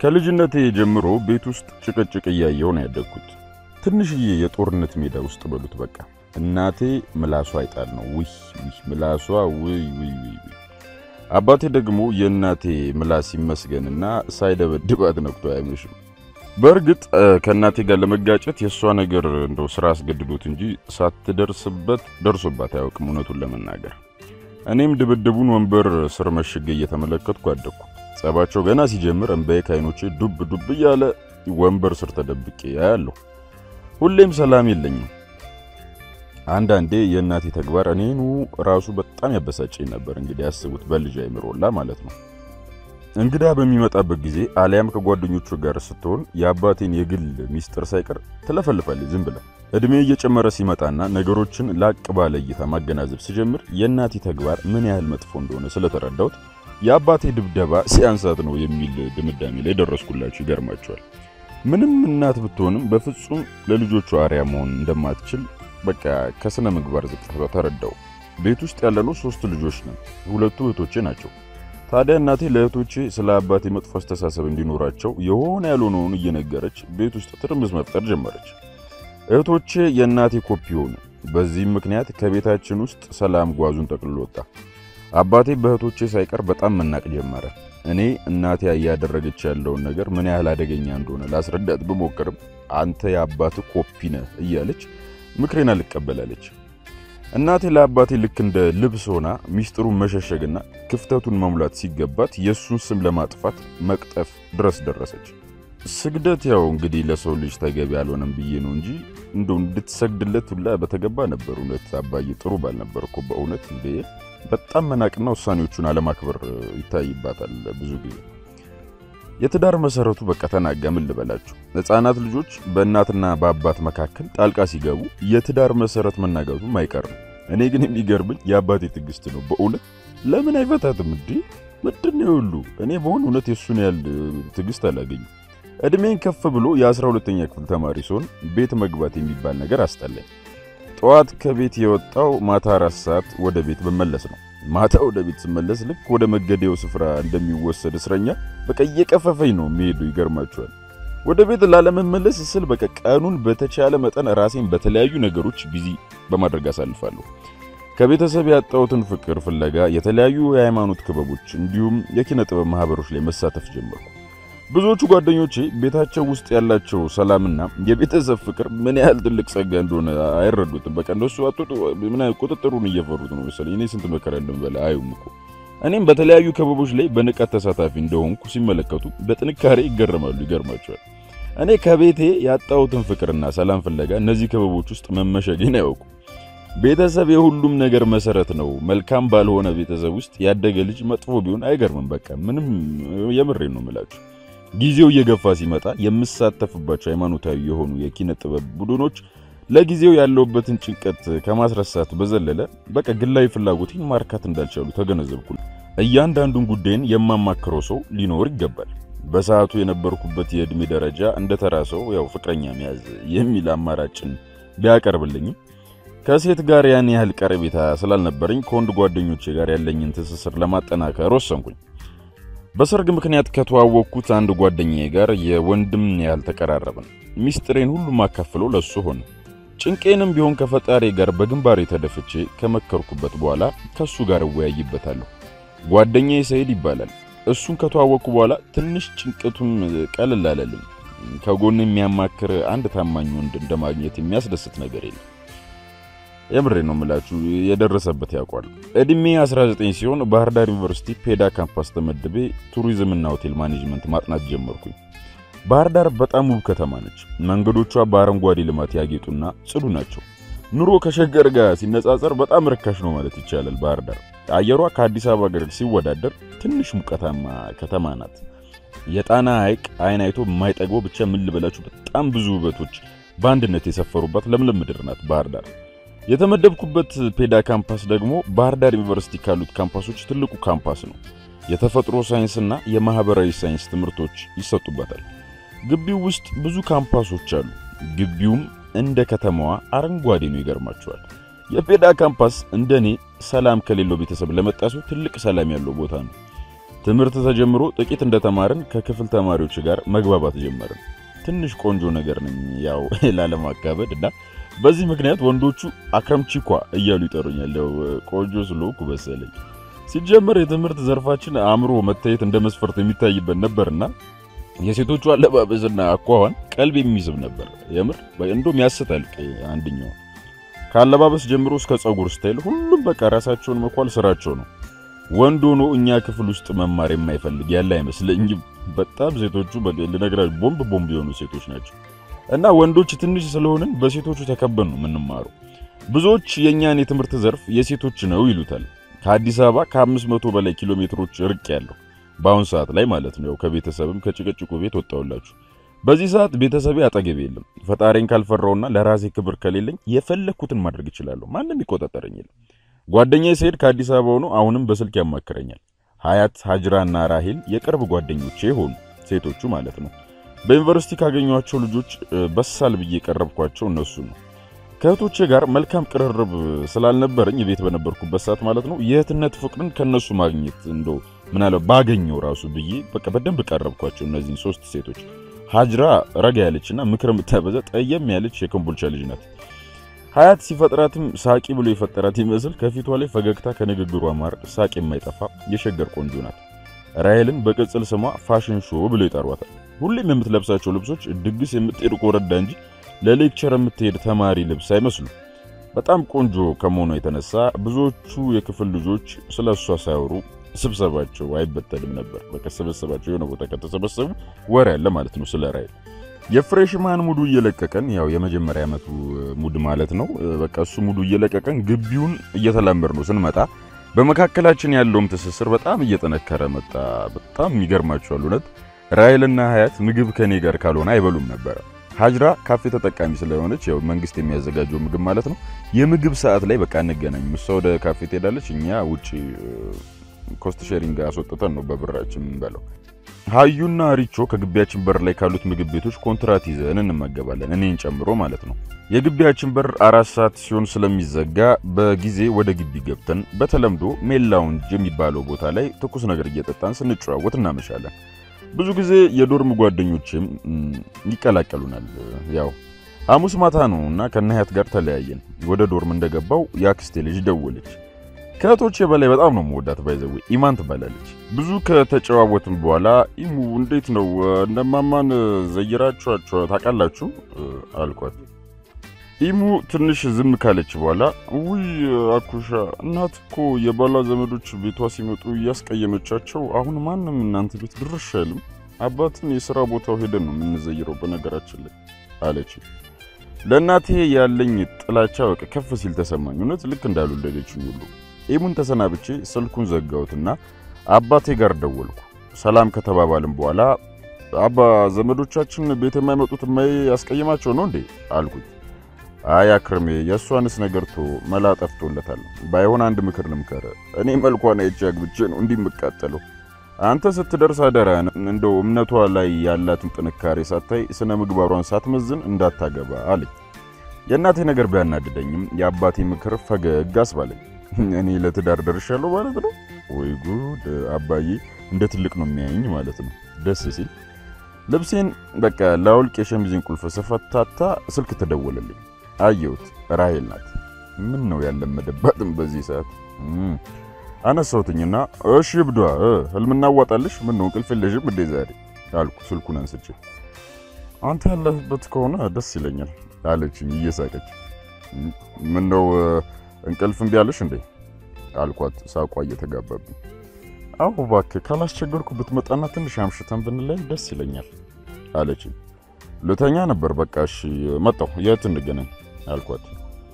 ከልጅነቴ ጀምሮ ቤት ውስጥ ጭቅጭቅ እያየሁ ነው ያደግኩት። ትንሽዬ የጦርነት ሜዳ ውስጥ በሉት በቃ። እናቴ ምላሷ አይጣል ነው። ውይ ውይ ምላሷ ውይ ውይ ውይ። አባቴ ደግሞ የእናቴ ምላስ ይመስገንና ሳይደበድባት ነክቶ አያመሽም። በእርግጥ ከእናቴ ጋር ለመጋጨት የእሷ ነገር እንደው ስራ አስገድዶት እንጂ ሳትደርስበት ደርሶባት አያውቅም። እውነቱን ለመናገር እኔም ድብድቡን ወንበር ስር መሽጌ እየተመለከትኩ አደግኩ። ጸባቸው ገና ሲጀምር እንባዬ ከዓይኖቼ ዱብ ዱብ እያለ ወንበር ስር ተደብቄ አያለሁ። ሁሌም ሰላም የለኝም። አንዳንዴ የእናቴ ተግባር እኔኑ ራሱ በጣም ያበሳጨኝ ነበር። እንግዲህ ያስቡት በልጅ አይምሮላ ማለት ነው። እንግዳ በሚመጣበት ጊዜ አሊያም ከጓደኞቹ ጋር ስትሆን የአባቴን የግል ሚስጥር ሳይቀር ትለፈልፋለች ዝም ብላ። እድሜ እየጨመረ ሲመጣና ነገሮችን ላቅ ባለ እይታ ማገናዘብ ስጀምር የእናቴ ተግባር ምን ያህል መጥፎ እንደሆነ ስለተረዳሁት የአባቴ ድብደባ ሲያንሳት ነው የሚል ድምዳሜ ላይ ደረስኩላችሁ። ይገርማቸዋል። ምንም እናት ብትሆንም በፍጹም ለልጆቿ አርያ መሆን እንደማትችል በቃ ከስነ ምግባር ዝቅጠቷ ተረዳው። ቤት ውስጥ ያለነው ሶስት ልጆች ነን። ሁለቱ እህቶቼ ናቸው። ታዲያ እናቴ ለእህቶቼ ስለ አባቴ መጥፎ አስተሳሰብ እንዲኖራቸው የሆነ ያልሆነውን እየነገረች ቤት ውስጥ ትርምስ መፍጠር ጀመረች። እህቶቼ የእናቴ ኮፒ ሆኑ። በዚህም ምክንያት ከቤታችን ውስጥ ሰላም ጓዙን ጠቅልሎ ወጣ። አባቴ በእህቶቼ ሳይቀር በጣም መናቅ ጀመረ። እኔ እናቴ እያደረገች ያለውን ነገር ምን ያህል አደገኛ እንደሆነ ላስረዳት ብሞክርም አንተ የአባት ኮፒ ነህ እያለች ምክሬን አልቀበላለች። እናቴ ለአባቴ ልክ እንደ ልብስ ሆና ሚስጥሩን መሸሸግና ክፍተቱን መሙላት ሲገባት የእሱን ስም ለማጥፋት መቅጠፍ ድረስ ደረሰች። ስግደት ያው እንግዲህ ለሰው ልጅ ተገቢ አልሆነም ብዬ ነው እንጂ እንደው እንድትሰግድለት ሁላ በተገባ ነበር። እውነት አባዬ ጥሩ ባል ነበር እኮ በእውነት እንዴ! በጣም መናቅና ውሳኔዎቹን አለማክበር ይታይባታል ብዙ ጊዜ። የትዳር መሰረቱ በቃ ተናጋ። ምን ልበላችሁ፣ ሕፃናት ልጆች በእናትና በአባት መካከል ጣልቃ ሲገቡ የትዳር መሰረት መናጋቱም አይቀርም። እኔ ግን የሚገርምኝ የአባቴ ትዕግስት ነው። በእውነት ለምን አይፈታትም እንዴ? ምንድን ነው ሁሉ? እኔ በሆን እውነት የእሱን ያህል ትዕግስት አላገኝም። እድሜን ከፍ ብሎ የአስራ ሁለተኛ ክፍል ተማሪ ሲሆን ቤት መግባት የሚባል ነገር አስጠላኝ። ጠዋት ከቤት የወጣው ማታ አራት ሰዓት ወደ ቤት በመለስ ነው። ማታ ወደ ቤት ስመለስ ልክ ወደ መገደያው ስፍራ እንደሚወሰድ እስረኛ በቃ እየቀፈፈኝ ነው የሚሄዱ። ይገርማቸዋል። ወደ ቤት ላለመመለስ ስል በቃ ቀኑን በተቻለ መጠን ራሴን በተለያዩ ነገሮች ቢዚ በማድረግ አሳልፋለሁ። ከቤተሰብ ያጣሁትን ፍቅር ፍለጋ የተለያዩ የሃይማኖት ክበቦች እንዲሁም የኪነ ጥበብ ማህበሮች ላይ መሳተፍ ጀመርኩ። ብዙዎቹ ጓደኞቼ ቤታቸው ውስጥ ያላቸው ሰላምና የቤተሰብ ፍቅር ምን ያህል ትልቅ ጸጋ እንደሆነ አይረዱትም። በቃ እንደሱ አጥቶ ምን ቁጥጥሩን እየፈሩት ነው መሰለኝ። እኔ ስንት መከራ እንደምበላ አዩም እኮ። እኔም በተለያዩ ክበቦች ላይ በንቃት ተሳታፊ እንደሆንኩ ሲመለከቱ በጥንካሬ ይገረማሉ። ይገርማቸዋል። እኔ ከቤቴ ያጣሁትን ፍቅርና ሰላም ፍለጋ እነዚህ ክበቦች ውስጥ መመሸጌን አያውቁ። ቤተሰብ የሁሉም ነገር መሰረት ነው። መልካም ባልሆነ ቤተሰብ ውስጥ ያደገ ልጅ መጥፎ ቢሆን አይገርምም። በቃ ምንም የምሬን ነው የምላችሁ። ጊዜው እየገፋ ሲመጣ የምሳተፍባቸው ሃይማኖታዊ የሆኑ የኪነ ጥበብ ቡድኖች ለጊዜው ያለውበትን ጭንቀት ከማስረሳት በዘለለ በቃ ግላዊ ፍላጎቴን ማርካት እንዳልቻሉ ተገነዘብኩ። እያንዳንዱን ጉዳይን የማማክረው ሰው ሊኖር ይገባል። በሰዓቱ የነበርኩበት የዕድሜ ደረጃ እንደ ተራ ሰው ያው ፍቅረኛ መያዝ የሚል አማራጭን ቢያቀርብልኝም ከሴት ጋር ያን ያህል ቀረቤታ ስላልነበረኝ ከወንድ ጓደኞቼ ጋር ያለኝን ትስስር ለማጠናከር ወሰንኩኝ። በሰርግ ምክንያት ከተዋወቅኩት አንድ ጓደኛዬ ጋር የወንድም ያህል ተቀራረብን። ሚስጥሬን ሁሉ ማካፍለው ለሱ ሆነ። ጭንቄንም ቢሆን ከፈጣሪ ጋር በግንባሬ ተደፍቼ ከመከርኩበት በኋላ ከሱ ጋር እወያይበታለሁ። ጓደኛዬ ሰይድ ይባላል። እሱን ከተዋወቅኩ በኋላ ትንሽ ጭንቀቱም ቀለል አለልኝ። ከጎን የሚያማክር አንድ ታማኝ ወንድ እንደማግኘት የሚያስደስት ነገር የለም። የምሬ ነው የምላችሁ፣ የደረሰበት ያውቋል። እድሜ 19 ሲሆን ባህር ዳር ዩኒቨርሲቲ ፔዳ ካምፓስ ተመድቤ ቱሪዝምና ሆቴል ማኔጅመንት ማጥናት ጀመርኩኝ። ባህር ዳር በጣም ውብ ከተማ ነች። መንገዶቿ በአረንጓዴ ልማት ያጌጡና ጽዱ ናቸው። ኑሮ ከሸገር ጋር ሲነጻጸር በጣም ርካሽ ነው ማለት ይቻላል። ባህር ዳር አየሯ ከአዲስ አበባ ጋር ሲወዳደር ትንሽ ሙቀታማ ከተማ ናት። የጣና ሐይቅ አይን አይቶ የማይጠግበው ብቻ ምን ልበላችሁ፣ በጣም ብዙ ውበቶች በአንድነት የሰፈሩባት ለምለም ምድር ናት ባህር ዳር። የተመደብኩበት ፔዳ ካምፓስ ደግሞ ባህር ዳር ዩኒቨርሲቲ ካሉት ካምፓሶች ትልቁ ካምፓስ ነው። የተፈጥሮ ሳይንስና የማህበራዊ ሳይንስ ትምህርቶች ይሰጡበታል። ግቢው ውስጥ ብዙ ካምፓሶች አሉ። ግቢውም እንደ ከተማዋ አረንጓዴ ነው። ይገርማቸዋል። የፔዳ ካምፓስ እንደኔ ሰላም ከሌለው ቤተሰብ ለመጣ ሰው ትልቅ ሰላም ያለው ቦታ ነው። ትምህርት ተጀምሮ ጥቂት እንደተማርን ከክፍል ተማሪዎች ጋር መግባባት ጀመርን። ትንሽ ቆንጆ ነገር ነኝ ያው ላለማካበድ እና በዚህ ምክንያት ወንዶቹ አክረምቺኳ እያሉ ይጠሩኛል። ያው ቆንጆ ስለሆንኩ መሰለኝ። ሲጀመር የትምህርት ዘርፋችን አእምሮ መታየት እንደ መስፈርት የሚታይበት ነበርና የሴቶቹ አለባበስና አኳኋን ቀልብ የሚስብ ነበር። የምር እንደውም ያስታል። አንደኛው ከአለባበስ ጀምሮ እስከ ጸጉር ስታይል ሁሉም በቃ ራሳቸውን መኳል ስራቸው ነው። ወንድ ሆኖ እኛ ክፍል ውስጥ መማር የማይፈልግ ያለ አይመስለኝም። በጣም ሴቶቹ ልነግራችሁ ቦምብ ቦምብ የሆኑ ሴቶች ናቸው። እና ወንዶች ትንሽ ስለሆንን በሴቶቹ ተከበን ነው የምንማረው። ብዙዎች የእኛን የትምህርት ዘርፍ የሴቶች ነው ይሉታል። ከአዲስ አበባ ከአምስት መቶ በላይ ኪሎ ሜትሮች ርቅ ያለው በአሁን ሰዓት ላይ ማለት ነው። ከቤተሰብም ከጭቅጭቁ ቤት ወጣውላችሁ። በዚህ ሰዓት ቤተሰቤ አጠገቤ የለም። ፈጣሪን ካልፈራውና ለራሴ ክብር ከሌለኝ የፈለግኩትን ማድረግ እችላለሁ። ማንም ይቆጣጠረኝ የለም። ጓደኛዬ ስሄድ ከአዲስ አበባ ሆኖ አሁንም በስልክ ያማክረኛል። ሀያት፣ ሀጅራና ራሄል የቅርብ ጓደኞቼ ሆኑ፣ ሴቶቹ ማለት ነው። በዩኒቨርሲቲ ካገኟቸው ልጆች በሳል ብዬ የቀረብኳቸው እነሱ ነው። ከእህቶቼ ጋር መልካም ቅርርብ ስላልነበረኝ ቤት በነበርኩበት ሰዓት ማለት ነው የእህትነት ፍቅርን ከነሱ ማግኘት እንደው ምናለው ባገኘው ራሱ ብዬ በቃ በደንብ ቀረብኳቸው እነዚህን ሶስት ሴቶች። ሀጅራ ረጋ ያለችና ምክር የምታበዛ ጠየም ያለች የኮምቦልቻ ልጅ ናት። ሀያት ሲፈጥራትም ሳቂ ብሎ የፈጠራት ይመስል ከፊቷ ላይ ፈገግታ ከንግግሯ ማር ሳቅ የማይጠፋ የሸገር ቆንጆ ናት። ራሄልን በቅጽል ስሟ ፋሽን ሾ ብሎ ይጠሯታል። ሁሌም የምትለብሳቸው ልብሶች ድግስ የምትሄድ ኮረዳ እንጂ ለሌክቸር የምትሄድ ተማሪ ልብስ አይመስሉ። በጣም ቆንጆ ከመሆኗ የተነሳ ብዙዎቹ የክፍል ልጆች ስለ እሷ ሳያወሩ ስብሰባቸው አይበተንም ነበር። በቃ ስብሰባቸው የሆነ ቦታ ከተሰበሰቡ ወሬ ያለ ማለት ነው ስለ ራሄል። የፍሬሽማን ሙዱ እየለቀቀን ያው የመጀመሪያ ዓመቱ ሙድ ማለት ነው። በቃ እሱ ሙዱ እየለቀቀን ግቢውን እየተላመድ ነው ስንመጣ በመካከላችን ያለውም ትስስር በጣም እየጠነከረ መጣ። በጣም ይገርማቸዋል እውነት ራሄልና ሀያት ምግብ ከኔ ጋር ካልሆነ አይበሉም ነበረ። ሀጅራ ካፌ ተጠቃሚ ስለሆነች ያው መንግስት የሚያዘጋጀው ምግብ ማለት ነው። የምግብ ሰዓት ላይ በቃ እንገናኝ፣ እሷ ወደ ካፌ ትሄዳለች፣ እኛ ውጪ ኮስት ሼሪንግ አስወጥተን ነው በብራችን የምንበላው። ሀዩና ሪቾ ከግቢያችን በር ላይ ካሉት ምግብ ቤቶች ኮንትራት ይዘን እንመገባለን፣ እኔን ጨምሮ ማለት ነው። የግቢያችን በር አራት ሰዓት ሲሆን ስለሚዘጋ በጊዜ ወደ ግቢ ገብተን በተለምዶ ሜል ላውንጅ የሚባለው ቦታ ላይ ትኩስ ነገር እየጠጣን ስንጨዋወት እናመሻለን። ብዙ ጊዜ የዶርም ጓደኞችም ይቀላቀሉናል። ያው ሐሙስ ማታ ነው እና ከነሀያት ጋር ተለያየን። ወደ ዶርም እንደገባው የአክስቴ ልጅ ደወለች። ከእህቶቼ በላይ በጣም ነው መወዳት። ባይዘዌ ኢማን ትባላለች። ብዙ ከተጨዋወትን በኋላ ኢሙ እንዴት ነው እነማማን ዘይራችኋቸው ታውቃላችሁ አልኳት። ኢሙ ትንሽ ዝም ካለች በኋላ ውይ አኩሻ እናት እኮ የባሏ ዘመዶች ቤቷ ሲመጡ እያስቀየመቻቸው አሁን ማንም እናንተ ቤት ድርሽ አይልም። አባትን የሥራ ቦታው ሄደን ነው የምንዘይረው በነገራችን ላይ አለች። ለእናቴ ያለኝ ጥላቻ በቃ ከፍ ሲል ተሰማኝ። እውነት ልክ እንዳልወለደችኝ ሁሉ ኢሙን ተሰናብቼ ስልኩን ዘጋሁትና አባቴ ጋር ደወልኩ። ሰላም ከተባባልን በኋላ አባ ዘመዶቻችን ቤት የማይመጡት ማይ ያስቀይማቸው ነው እንዴ አልኩት። አይ አክርሜ የእሷንስ ነገር ቶ መላ ጠፍቶለታል። ባይሆን አንድ ምክር ልምከር። እኔ መልኳን አይቼ አግብቼ ነው እንዲህ የምቃጠለው። አንተ ስትደርስ አደራህን እንደው እምነቷ ላይ ያላትን ጥንካሬ ሳታይ ስነ ምግባሯን ሳትመዝን እንዳታገባ አለኝ። የእናቴ ነገር ቢያናድደኝም የአባቴ ምክር ፈገግ አስባለኝ። እኔ ለትዳር ደርሻለሁ ማለት ነው ወይ ጉድ! አባዬ እንደ ትልቅ ነው የሚያየኝ ማለት ነው። ደስ ሲል ልብሴን በቃ ላውልቅ የሸሚዜን ቁልፍ ስፈታታ ስልክ ተደወለልኝ። አየሁት። ራሄል ናት። ምን ነው ያለመደባትም በዚህ ሰዓት አነሳሁትኝና እሺ ብዷ ህልም እናዋጣልሽ። ምን ነው እንቅልፍ የለሽም እንዴ ዛሬ አልኩ ስልኩን አንስቼ። አንተ ያለህበት ከሆነ ደስ ይለኛል አለችኝ እየሳቀች። ምን ነው እንቅልፍ እምቢ አለሽ እንዴ አልኳት ሳቋ እየተጋባብኝ። አዎ እባክህ ካላስቸገርኩ ብትመጣና ትንሽ አምሽተን ብንለይ ደስ ይለኛል አለችኝ። ልተኛ ነበር። በቃ እሺ መጣሁ። የት እንገናኝ አልኳት።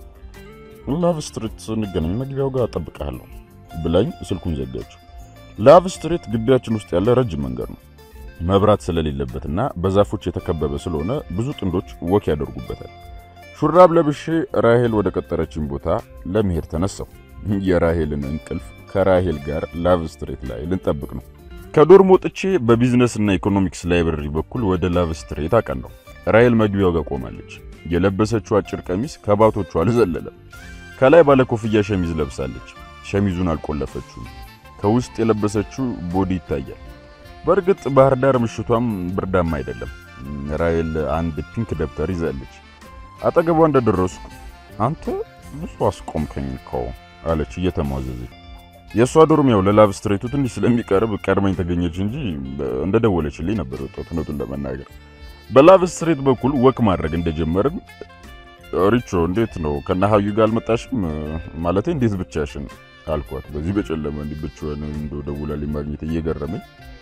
ላቭ ስትሪት እንገናኝ፣ መግቢያው ጋር እጠብቅሃለሁ ብላኝ ስልኩን ዘጋችው። ላቭ ስትሪት ግቢያችን ውስጥ ያለ ረጅም መንገድ ነው። መብራት ስለሌለበትና በዛፎች የተከበበ ስለሆነ ብዙ ጥንዶች ወክ ያደርጉበታል። ሹራብ ለብሼ ራሄል ወደ ቀጠረችን ቦታ ለመሄድ ተነሳሁ። የራሄልን እንቅልፍ ከራሄል ጋር ላቭ ስትሪት ላይ ልንጠብቅ ነው። ከዶርም ወጥቼ በቢዝነስና ኢኮኖሚክስ ላይብረሪ በኩል ወደ ላቭ ስትሪት አቀናሁ። ራሄል መግቢያው ጋር ቆማለች። የለበሰችው አጭር ቀሚስ ከባቶቹ አልዘለለም። ከላይ ባለ ኮፍያ ሸሚዝ ለብሳለች። ሸሚዙን አልቆለፈችውም። ከውስጥ የለበሰችው ቦዲ ይታያል። በእርግጥ ባህር ዳር ምሽቷም ብርዳማ አይደለም። ራሔል አንድ ፒንክ ደብተር ይዛለች። አጠገቧ እንደደረስኩ አንተ ብዙ አስቆምከኝ እኮ አለች እየተሟዘዘች። የእሷ ዶርም ያው ለላቭ ስትሬቱ ትንሽ ስለሚቀርብ ቀድመኝ ተገኘች እንጂ እንደደወለችልኝ ነበር የወጣሁት። እውነቱን ለመናገር በላቭ ስትሬት በኩል ወክ ማድረግ እንደጀመርን ሪቾ እንዴት ነው ከነሀዩ ጋር አልመጣሽም? ማለቴ እንዴት ብቻሽን አልኳት። በዚህ በጨለመ እንዲህ ብቻዋን እንደው ደውላልኝ ማግኘት እየገረመኝ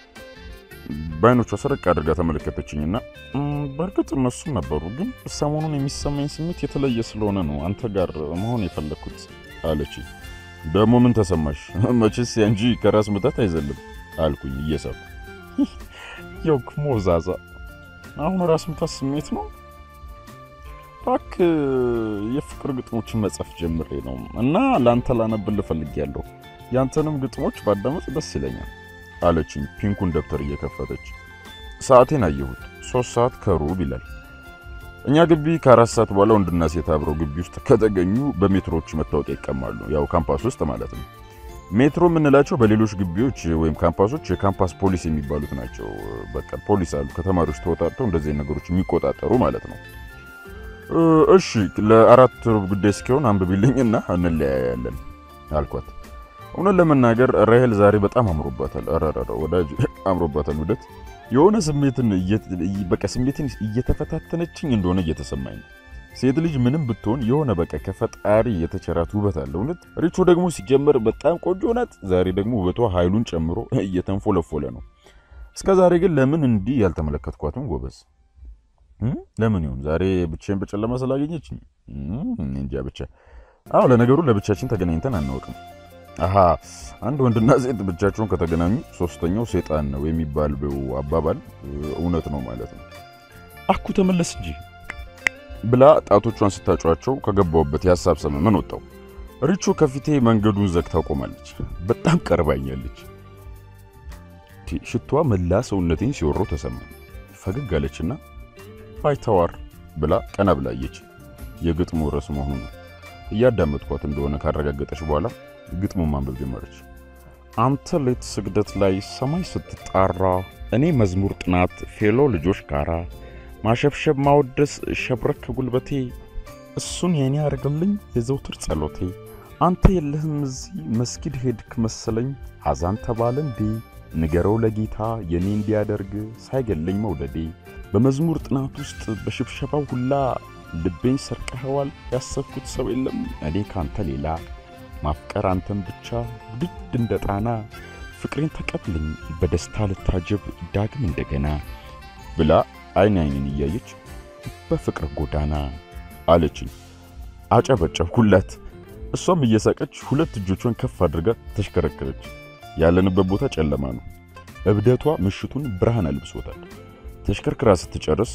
በአይኖቿ ሰረቅ አድርጋ ተመለከተችኝና በእርግጥ እነሱም ነበሩ፣ ግን ሰሞኑን የሚሰማኝ ስሜት የተለየ ስለሆነ ነው አንተ ጋር መሆን የፈለግኩት አለች። ደግሞ ምን ተሰማሽ? መቼስ ያንጂ ከራስ ምታት አይዘልም አልኩኝ እየሳኩ። የውክ ሞዛዛ አሁን ራስ ምታት ስሜት ነው ባክ የፍቅር ግጥሞችን መጻፍ ጀምሬ ነው እና ለአንተ ላነብል እፈልጋለሁ። ያንተንም ግጥሞች ባዳመጥ ደስ ይለኛል አለችኝ ፒንኩን ደብተር እየከፈተች። ሰዓቴን አየሁት። ሶስት ሰዓት ከሩብ ይላል። እኛ ግቢ ከአራት ሰዓት በኋላ ወንድና ሴት አብረው ግቢ ውስጥ ከተገኙ በሜትሮች መታወቂያ ይቀማሉ። ያው ካምፓስ ውስጥ ማለት ነው። ሜትሮ የምንላቸው በሌሎች ግቢዎች ወይም ካምፓሶች የካምፓስ ፖሊስ የሚባሉት ናቸው። በቃ ፖሊስ አሉ ከተማሪዎች ተወጣጥተው እንደዚህ ነገሮች የሚቆጣጠሩ ማለት ነው። እሺ ለአራት ሩብ ጉዳይ እስኪሆን አንብቢልኝና እንለያያለን አልኳት። እውነት ለመናገር ራሔል ዛሬ በጣም አምሮባታል። አራራራ ወዳጅ አምሮባታል። ውደት የሆነ ስሜትን በቃ ስሜትን እየተፈታተነችኝ እንደሆነ እየተሰማኝ ነው። ሴት ልጅ ምንም ብትሆን የሆነ በቃ ከፈጣሪ የተቸራት ውበት አለ። እውነት ሪቾ ደግሞ ሲጀመር በጣም ቆንጆ ናት። ዛሬ ደግሞ ውበቷ ኃይሉን ጨምሮ እየተንፎለፎለ ነው። እስከ ዛሬ ግን ለምን እንዲህ ያልተመለከትኳትም ጎበዝ ለምን ይሁን ዛሬ ብቻዬን በጨለማ ስላገኘችኝ እንጃ። ብቻ አዎ፣ ለነገሩ ለብቻችን ተገናኝተን አናውቅም። አሃ አንድ ወንድና ሴት ብቻቸውን ከተገናኙ ሶስተኛው ሴጣን ነው የሚባለው አባባል እውነት ነው ማለት ነው። አኩ ተመለስ እንጂ ብላ ጣቶቿን ስታጯቸው ከገባሁበት የሀሳብ ሰመመን ወጣው። ሪቾ ከፊቴ መንገዱን ዘግታ ቆማለች። በጣም ቀርባኛለች። ሽቷ መላ ሰውነቴን ሲወረው ተሰማኝ። ፈገግ አለችና ባይተዋር ብላ ቀና ብላየች። የግጥሙ ርዕስ መሆኑ ነው። እያዳመጥኳት እንደሆነ ካረጋገጠች በኋላ ግጥሙን ማንበብ ጀመረች። አንተ ሌት ስግደት ላይ ሰማይ ስትጣራ፣ እኔ መዝሙር ጥናት ፌሎ ልጆች ጋራ ማሸብሸብ ማወደስ ሸብረክ ጉልበቴ፣ እሱን የኔ ያደርግልኝ የዘውትር ጸሎቴ። አንተ የለህም እዚህ መስጊድ ሄድክ መሰለኝ፣ ሐዛን ተባለ እንዴ ንገረው ለጌታ የኔ እንዲያደርግ ሳይገለኝ መውደዴ በመዝሙር ጥናት ውስጥ በሽብሸባው ሁላ ልቤን ሰርቀኸዋል። ያሰብኩት ሰው የለም እኔ ካንተ ሌላ ማፍቀር አንተን ብቻ ውድድ እንደ ጣና ፍቅሬን ተቀብለኝ በደስታ ልታጀብ ዳግም እንደገና ብላ አይን አይንን እያየች በፍቅር ጎዳና አለችኝ። አጨበጨብኩላት። እሷም እየሳቀች ሁለት እጆቿን ከፍ አድርጋ ተሽከረከረች። ያለንበት ቦታ ጨለማ ነው። እብደቷ ምሽቱን ብርሃን አልብሶታል። ተሽከርክራ ስትጨርስ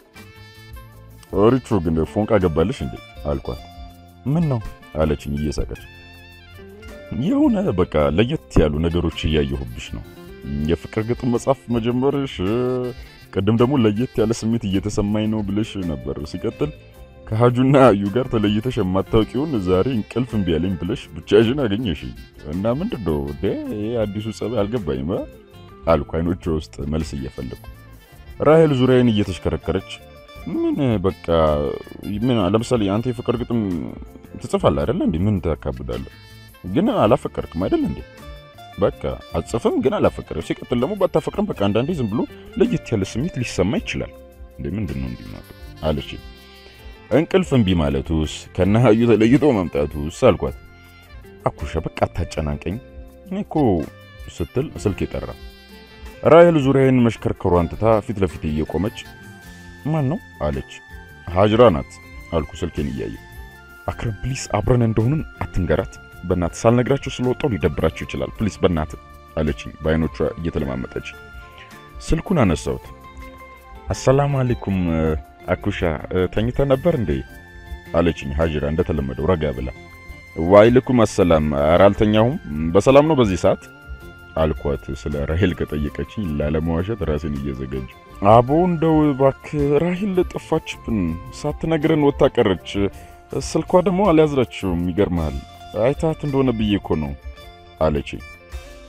ሪቾ ግን ፎንቃ ገባልሽ እንዴ አልኳት። ምን ነው አለችኝ እየሳቀች። የሆነ በቃ ለየት ያሉ ነገሮች እያየሁብሽ ነው። የፍቅር ግጥም መጻፍ መጀመርሽ፣ ቅድም ደግሞ ለየት ያለ ስሜት እየተሰማኝ ነው ብለሽ ነበር። ሲቀጥል ከሀጁና አዩ ጋር ተለይተሽ የማታውቂውን ዛሬ እንቅልፍ እምቢ አለኝ ብለሽ ብቻሽን አገኘሽ እና ምንድን ነው አዲሱ ጸባይ አልገባኝም አልኩ አይኖቿ ውስጥ መልስ እየፈለጉ ራሔል ዙሪያዬን እየተሽከረከረች ምን በቃ ምን ለምሳሌ አንተ የፍቅር ግጥም ትጽፋለህ አይደለ እንዴ? ምን ታካብዳለህ? ግን አላፈቀርክም አይደል እንዴ? በቃ አጽፍም ግን አላፈቀርም። ሲቀጥል ደግሞ ባታፈቅርም በቃ አንዳንዴ ዝም ብሎ ለየት ያለ ስሜት ሊሰማ ይችላል እንዴ። ምንድን ነው እንዲህ ማለት አለች። እንቅልፍ እምቢ ማለቱስ ከነሀዩ ተለይቶ መምጣቱስ አልኳት። አኩሻ በቃ አታጨናንቀኝ እኔ እኮ ስትል ስልክ የጠራ ራሔል ዙሪያዬን መሽከርከሯን ትታ ፊት ለፊት እየቆመች ማን ነው አለች። ሀጅራ ናት አልኩ ስልኬን እያየ። አክረም ፕሊስ አብረን እንደሆንን አትንገራት በእናት ሳልነግራቸው ስለወጣው ሊደብራቸው ይችላል ፕሊስ በእናት አለችኝ በአይኖቿ እየተለማመጠች። ስልኩን አነሳሁት። አሰላሙ አለይኩም አኩሻ ተኝተ ነበር እንዴ አለችኝ ሀጅራ እንደተለመደው ረጋ ብላ። ዋይልኩም አሰላም ኧረ አልተኛሁም በሰላም ነው በዚህ ሰዓት አልኳት ስለ ራሔል ከጠየቀችኝ ላለመዋሸት ራሴን እየዘገጁ አቦ እንደው እባክህ ራሔል ጠፋችብን ሳትነግረን ወጣ ቀረች ስልኳ ደግሞ አልያዝራችውም ይገርምሃል አይታት እንደሆነ ብዬ እኮ ነው አለች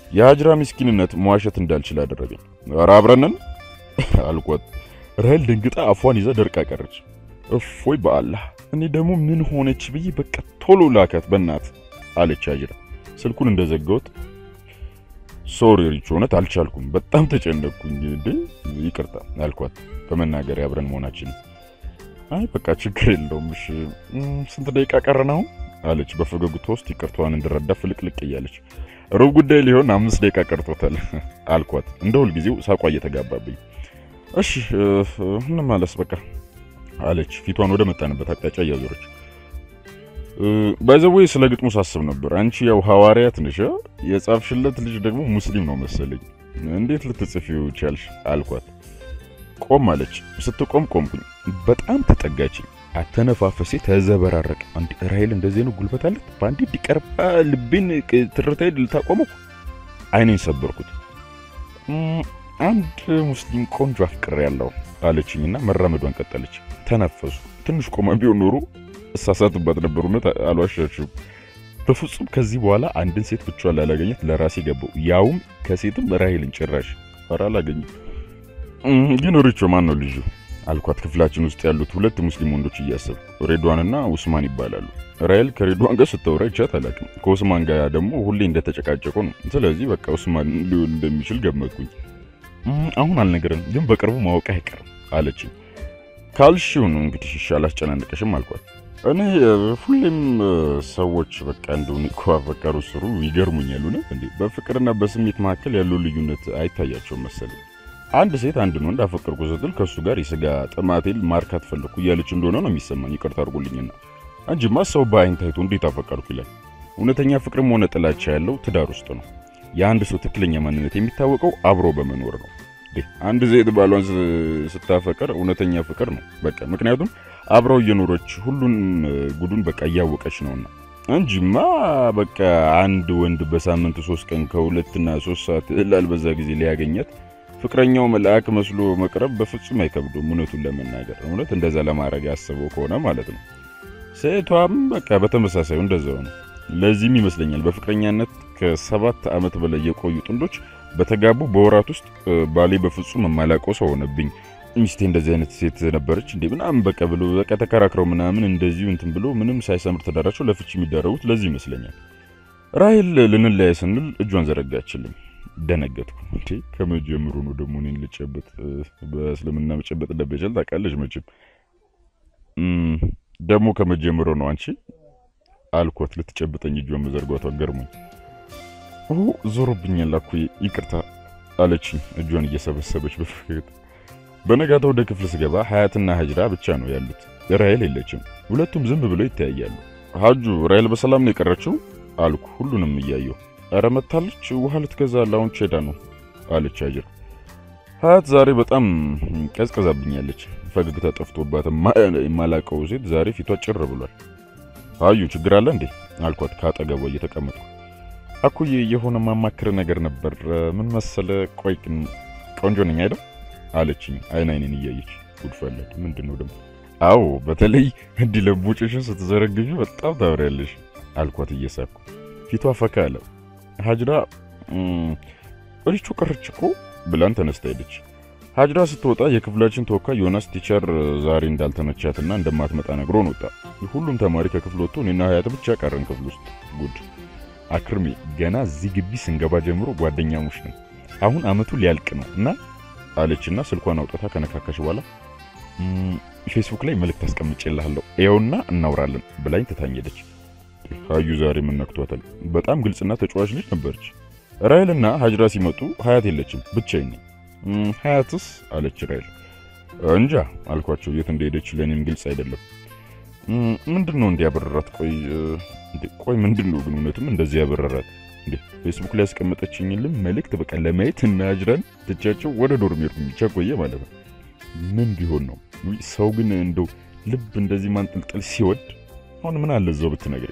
የሀጅራ ምስኪንነት መዋሸት እንዳልችል አደረገኝ። ኧረ አብረን ነን አልኳት። ራሔል ደንግጣ አፏን ይዛ ደርቃ ቀረች። እፎይ በአላህ እኔ ደግሞ ምን ሆነች ብዬ በቃ ቶሎ ላካት በእናት አለች ሀጅራ። ስልኩን እንደዘጋሁት ሶሪ ሪች፣ እውነት አልቻልኩም፣ በጣም ተጨነቅኩኝ። እንዴ ይቅርታ አልኳት በመናገር አብረን መሆናችን። አይ በቃ ችግር የለውም እሺ፣ ስንት ደቂቃ ቀረን አሁን አለች በፈገግታ ውስጥ ይቅርታዋን እንድረዳ ፍልቅልቅ እያለች። ሩብ ጉዳይ ሊሆን አምስት ደቂቃ ቀርቶታል አልኳት እንደ ሁልጊዜው ሳቋ እየተጋባብኝ። እሺ እንመለስ በቃ አለች ፊቷን ወደ መጣንበት አቅጣጫ እያዞረች። ባይዘዌ ስለ ግጥሙ ሳስብ ነበር። አንቺ ያው ሐዋርያት ነሽ፣ የጻፍሽለት ልጅ ደግሞ ሙስሊም ነው መሰለኝ። እንዴት ልትጽፊው ቻልሽ? አልኳት። ቆም አለች። ስትቆም ቆምኩኝ። በጣም ተጠጋችኝ። አተነፋፈሴ ተዘበራረቀ። አንድ ራሔል እንደዚህ ነው ጉልበት አለት በአንድ እንዲቀርባ ልቤን ትርታዬ ልታቆመው አይኔን ሰበርኩት። አንድ ሙስሊም ቆንጆ አፍቅሬ ያለው አለችኝና መራመዷን ቀጠለች። ተነፈሱ። ትንሽ ቆማ ቢሆን ኖሮ እሳሳትባት ነበር። እውነት አልዋሻችሁም። በፍጹም ከዚህ በኋላ አንድን ሴት ብቻዋን ላላገኘት ለራሴ ገባው። ያውም ከሴትም ራሔልን ጭራሽ ኧረ አላገኝም። ግን ሪቾ ማን ነው ልጁ አልኳት። ክፍላችን ውስጥ ያሉት ሁለት ሙስሊም ወንዶች እያሰቡ ሬድዋንና ኡስማን ይባላሉ። ራሔል ከሬድዋን ጋር ስታወራ ይቻት አላውቅም። ከኡስማን ጋር ደግሞ ሁሌ እንደተጨቃጨቁ ነው። ስለዚህ በቃ ኡስማን ሊሆን እንደሚችል ገመትኩኝ። አሁን አልነገርም፣ ግን በቅርቡ ማወቅ አይቀርም አለችኝ። ካልሽው ነው እንግዲህ እሺ፣ አላስጨናንቀሽም አልኳት። እኔ ሁሌም ሰዎች በቃ እንደሆነ እኮ አፈቀሩ ስሩ ይገርሙኛል። እውነት እንዴ በፍቅርና በስሜት መካከል ያለው ልዩነት አይታያቸውም መሰለኝ። አንድ ሴት አንድን ወንድ አፈቀርኩ ስትል ከእሱ ጋር የስጋ ጥማቴን ማርካት ፈለግኩ እያለች እንደሆነ ነው የሚሰማኝ። ይቅርታ አድርጉልኝና እንጂማ ሰው በአይን ታይቶ እንዴት አፈቀርኩ ይላል። እውነተኛ ፍቅርም ሆነ ጥላቻ ያለው ትዳር ውስጥ ነው። የአንድ ሰው ትክክለኛ ማንነት የሚታወቀው አብሮ በመኖር ነው። አንድ ሴት ባሏን ስታፈቅር እውነተኛ ፍቅር ነው በቃ ምክንያቱም አብረው እየኖረች ሁሉን ጉዱን በቃ እያወቀች ነውና እንጂማ በቃ አንድ ወንድ በሳምንት ሶስት ቀን ከሁለትና ሶስት ሰዓት ላልበዛ ጊዜ ሊያገኛት ፍቅረኛው መልአክ መስሎ መቅረብ በፍጹም አይከብዱም። እውነቱን ለመናገር እውነት እንደዛ ለማድረግ ያስበው ከሆነ ማለት ነው። ሴቷም በቃ በተመሳሳዩ እንደዛው ነው። ለዚህም ይመስለኛል በፍቅረኛነት ከሰባት ዓመት በላይ የቆዩ ጥንዶች በተጋቡ በወራት ውስጥ ባሌ በፍጹም የማላውቀው ሰው ሆነብኝ፣ ሚስቴ እንደዚህ አይነት ሴት ነበረች እንዴ ምናምን በቃ ብሎ በቃ ተከራክረው ምናምን እንደዚሁ እንትን ብሎ ምንም ሳይሰምር ትዳራቸው ለፍቺ የሚዳረጉት ለዚህ ይመስለኛል። ራሔል ልንለያይ ስንል እጇን ዘረጋችልኝ። ደነገጥኩ። እንዴ ከመጀመሩ ነው ደግሞ እኔን ልጨበጥ? በእስልምና መጨበጥ እንደበጀል ታውቃለች መቼም። ደግሞ ከመጀመሩ ነው አንቺ አልኳት። ልትጨብጠኝ እጇን መዘርጓቷ ገርሞኝ ዞሮብኛል እኮ ይቅርታ አለችኝ እጇን እየሰበሰበች በፈገግታ። በነጋታው ወደ ክፍል ስገባ ሀያትና ሀጅራ ብቻ ነው ያሉት። ራሔል የለችም። ሁለቱም ዝም ብለው ይተያያሉ። ሀጁ ራሔል በሰላም ነው የቀረችው አልኩ ሁሉንም እያየሁ። ኧረ መታለች፣ ውሃ ልትገዛ ላውንች ሄዳ ነው አለች ሀጅራ። ሀያት ዛሬ በጣም ቀዝቀዛብኛለች። ፈገግታ ጠፍቶባት የማላቀው ሴት ዛሬ ፊቷ ጭር ብሏል። አዩ ችግር አለ እንዴ አልኳት ከአጠገቧ እየተቀመጥኩ አኩዬ የሆነ ማማክር ነገር ነበር። ምን መሰለ፣ ቆይ ግን ቆንጆ ነኝ አይደል አለችኝ አይን አይኔን እያየች ጉድፈለድ ምንድን ነው ደግሞ? አዎ በተለይ እንዲህ ለቦጭሽን ስትዘረግፊ በጣም ታምሪያለሽ አልኳት እየሳኩ። ፊቷ ፈካ አለ። ሀጅራ ሪቾ ቀረች እኮ ብላን ተነስታ ሄደች። ሀጅራ ስትወጣ የክፍላችን ተወካይ ዮናስ ቲቸር ዛሬ እንዳልተመቻትና እንደማትመጣ ነግሮን ወጣ። ሁሉም ተማሪ ከክፍል ወጥቶ እኔና ሀያት ብቻ ቀረን ክፍል ውስጥ ጉድ አክርሜ ገና እዚህ ግቢ ስንገባ ጀምሮ ጓደኛሞች ነን። አሁን አመቱ ሊያልቅ ነው እና አለችና ስልኳን አውጥታ ከነካካሽ በኋላ ፌስቡክ ላይ መልእክት አስቀምጬልሃለሁ ይኸውና እናውራለን ብላኝ ትታኘደች። ሀዩ ዛሬ ምን ነክቷታል? በጣም ግልጽና ተጫዋች ልጅ ነበረች። ራሔልና ሀጅራ ሲመጡ ሀያት የለችም፣ ብቻዬን ነኝ። ሀያትስ አለች ራሔል። እንጃ አልኳቸው። የት እንደሄደች ለእኔም ግልጽ አይደለም። ምንድን ነው እንዲያበረራት? ቆይ ቆይ ምንድን ነው ግን እውነትም እንደዚህ ያበረራት እንዴ? ፌስቡክ ላይ ያስቀመጠችኝልም መልእክት በቃ ለማየት እና ሀጅራን ትቻቸው ወደ ዶርም ሄድኩኝ። ብቻ ቆየ ማለት ነው። ምን ቢሆን ነው ሰው ግን እንደው ልብ እንደዚህ ማንጠልጠል ሲወድ አሁን ምን አለ እዛው ብትነግረኝ።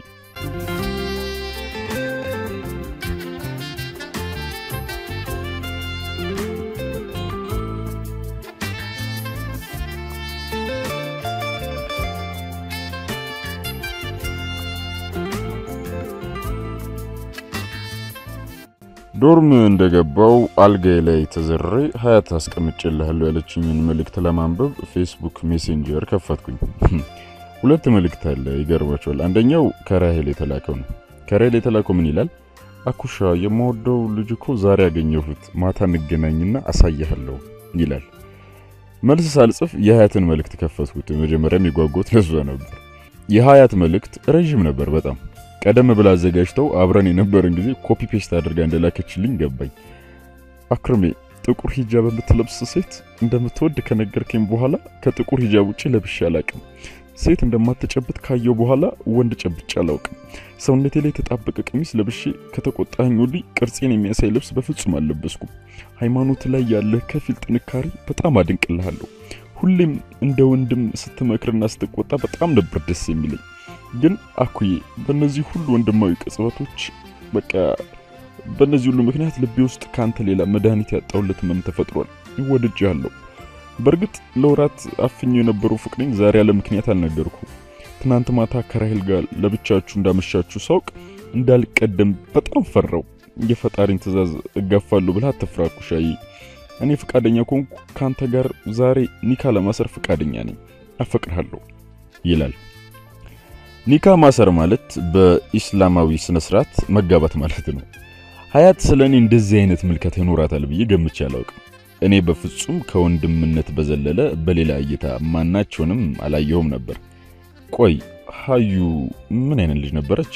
ዶርም እንደገባው አልጋዬ ላይ ተዘሬ ሀያት አስቀምጬልሃለሁ ያለችኝን መልእክት ለማንበብ ፌስቡክ ሜሴንጀር ከፈትኩኝ። ሁለት መልእክት አለ፣ ይገርባቸዋል። አንደኛው ከራሄል የተላከው ነው። ከራሄል የተላከው ምን ይላል? አኩሻ የምወደው ልጅ እኮ ዛሬ ያገኘሁት፣ ማታ እንገናኝና አሳያለሁ ይላል። መልስ ሳልጽፍ የሀያትን መልእክት ከፈትኩት። መጀመሪያም የጓጓሁት ለሷ ነበር። የሀያት መልእክት ረዥም ነበር በጣም ቀደም ብላ አዘጋጅተው አብረን የነበረን ጊዜ ኮፒ ፔስት አድርጋ እንደላከችልኝ ገባኝ። አክርሜ ጥቁር ሂጃብ የምትለብስ ሴት እንደምትወድ ከነገርከኝ በኋላ ከጥቁር ሂጃብ ውጭ ለብሼ አላቅም። ሴት እንደማትጨብጥ ካየው በኋላ ወንድ ጨብጬ አላውቅም። ሰውነቴ ላይ የተጣበቀ ቀሚስ ለብሼ ከተቆጣኝ ወዲህ ቅርጼን የሚያሳይ ልብስ በፍጹም አልለበስኩም። ሃይማኖት ላይ ያለህ ከፊል ጥንካሬ በጣም አድንቅልሃለሁ። ሁሌም እንደ ወንድም ስትመክርና ስትቆጣ በጣም ነበር ደስ የሚለኝ። ግን አኩዬ በእነዚህ ሁሉ ወንድማዊ ቅጽበቶች በቃ በእነዚህ ሁሉ ምክንያት ልቤ ውስጥ ከአንተ ሌላ መድኃኒት ያጣሁለት ህመም ተፈጥሯል። ወድጄሃለሁ። በእርግጥ ለወራት አፍኜ የነበረው ፍቅሬን ዛሬ ያለ ምክንያት አልነገርኩ። ትናንት ማታ ከራሄል ጋር ለብቻችሁ እንዳመሻችሁ ሳውቅ እንዳልቀደም በጣም ፈራው። የፈጣሪን ትእዛዝ እጋፋለሁ ብለህ አትፍራ ኩሻዬ። እኔ ፈቃደኛ ከሆንኩ ከአንተ ጋር ዛሬ ኒካ ለማሰር ፈቃደኛ ነኝ። አፈቅርሃለሁ ይላል። ኒካ ማሰር ማለት በኢስላማዊ ስነ ስርዓት መጋባት ማለት ነው። ሀያት ስለ እኔ እንደዚህ አይነት ምልከታ ይኖራታል ብዬ ገምቼ አላውቅም። እኔ በፍጹም ከወንድምነት በዘለለ በሌላ እይታ ማናቸውንም አላየሁም ነበር። ቆይ ሀዩ ምን አይነት ልጅ ነበረች?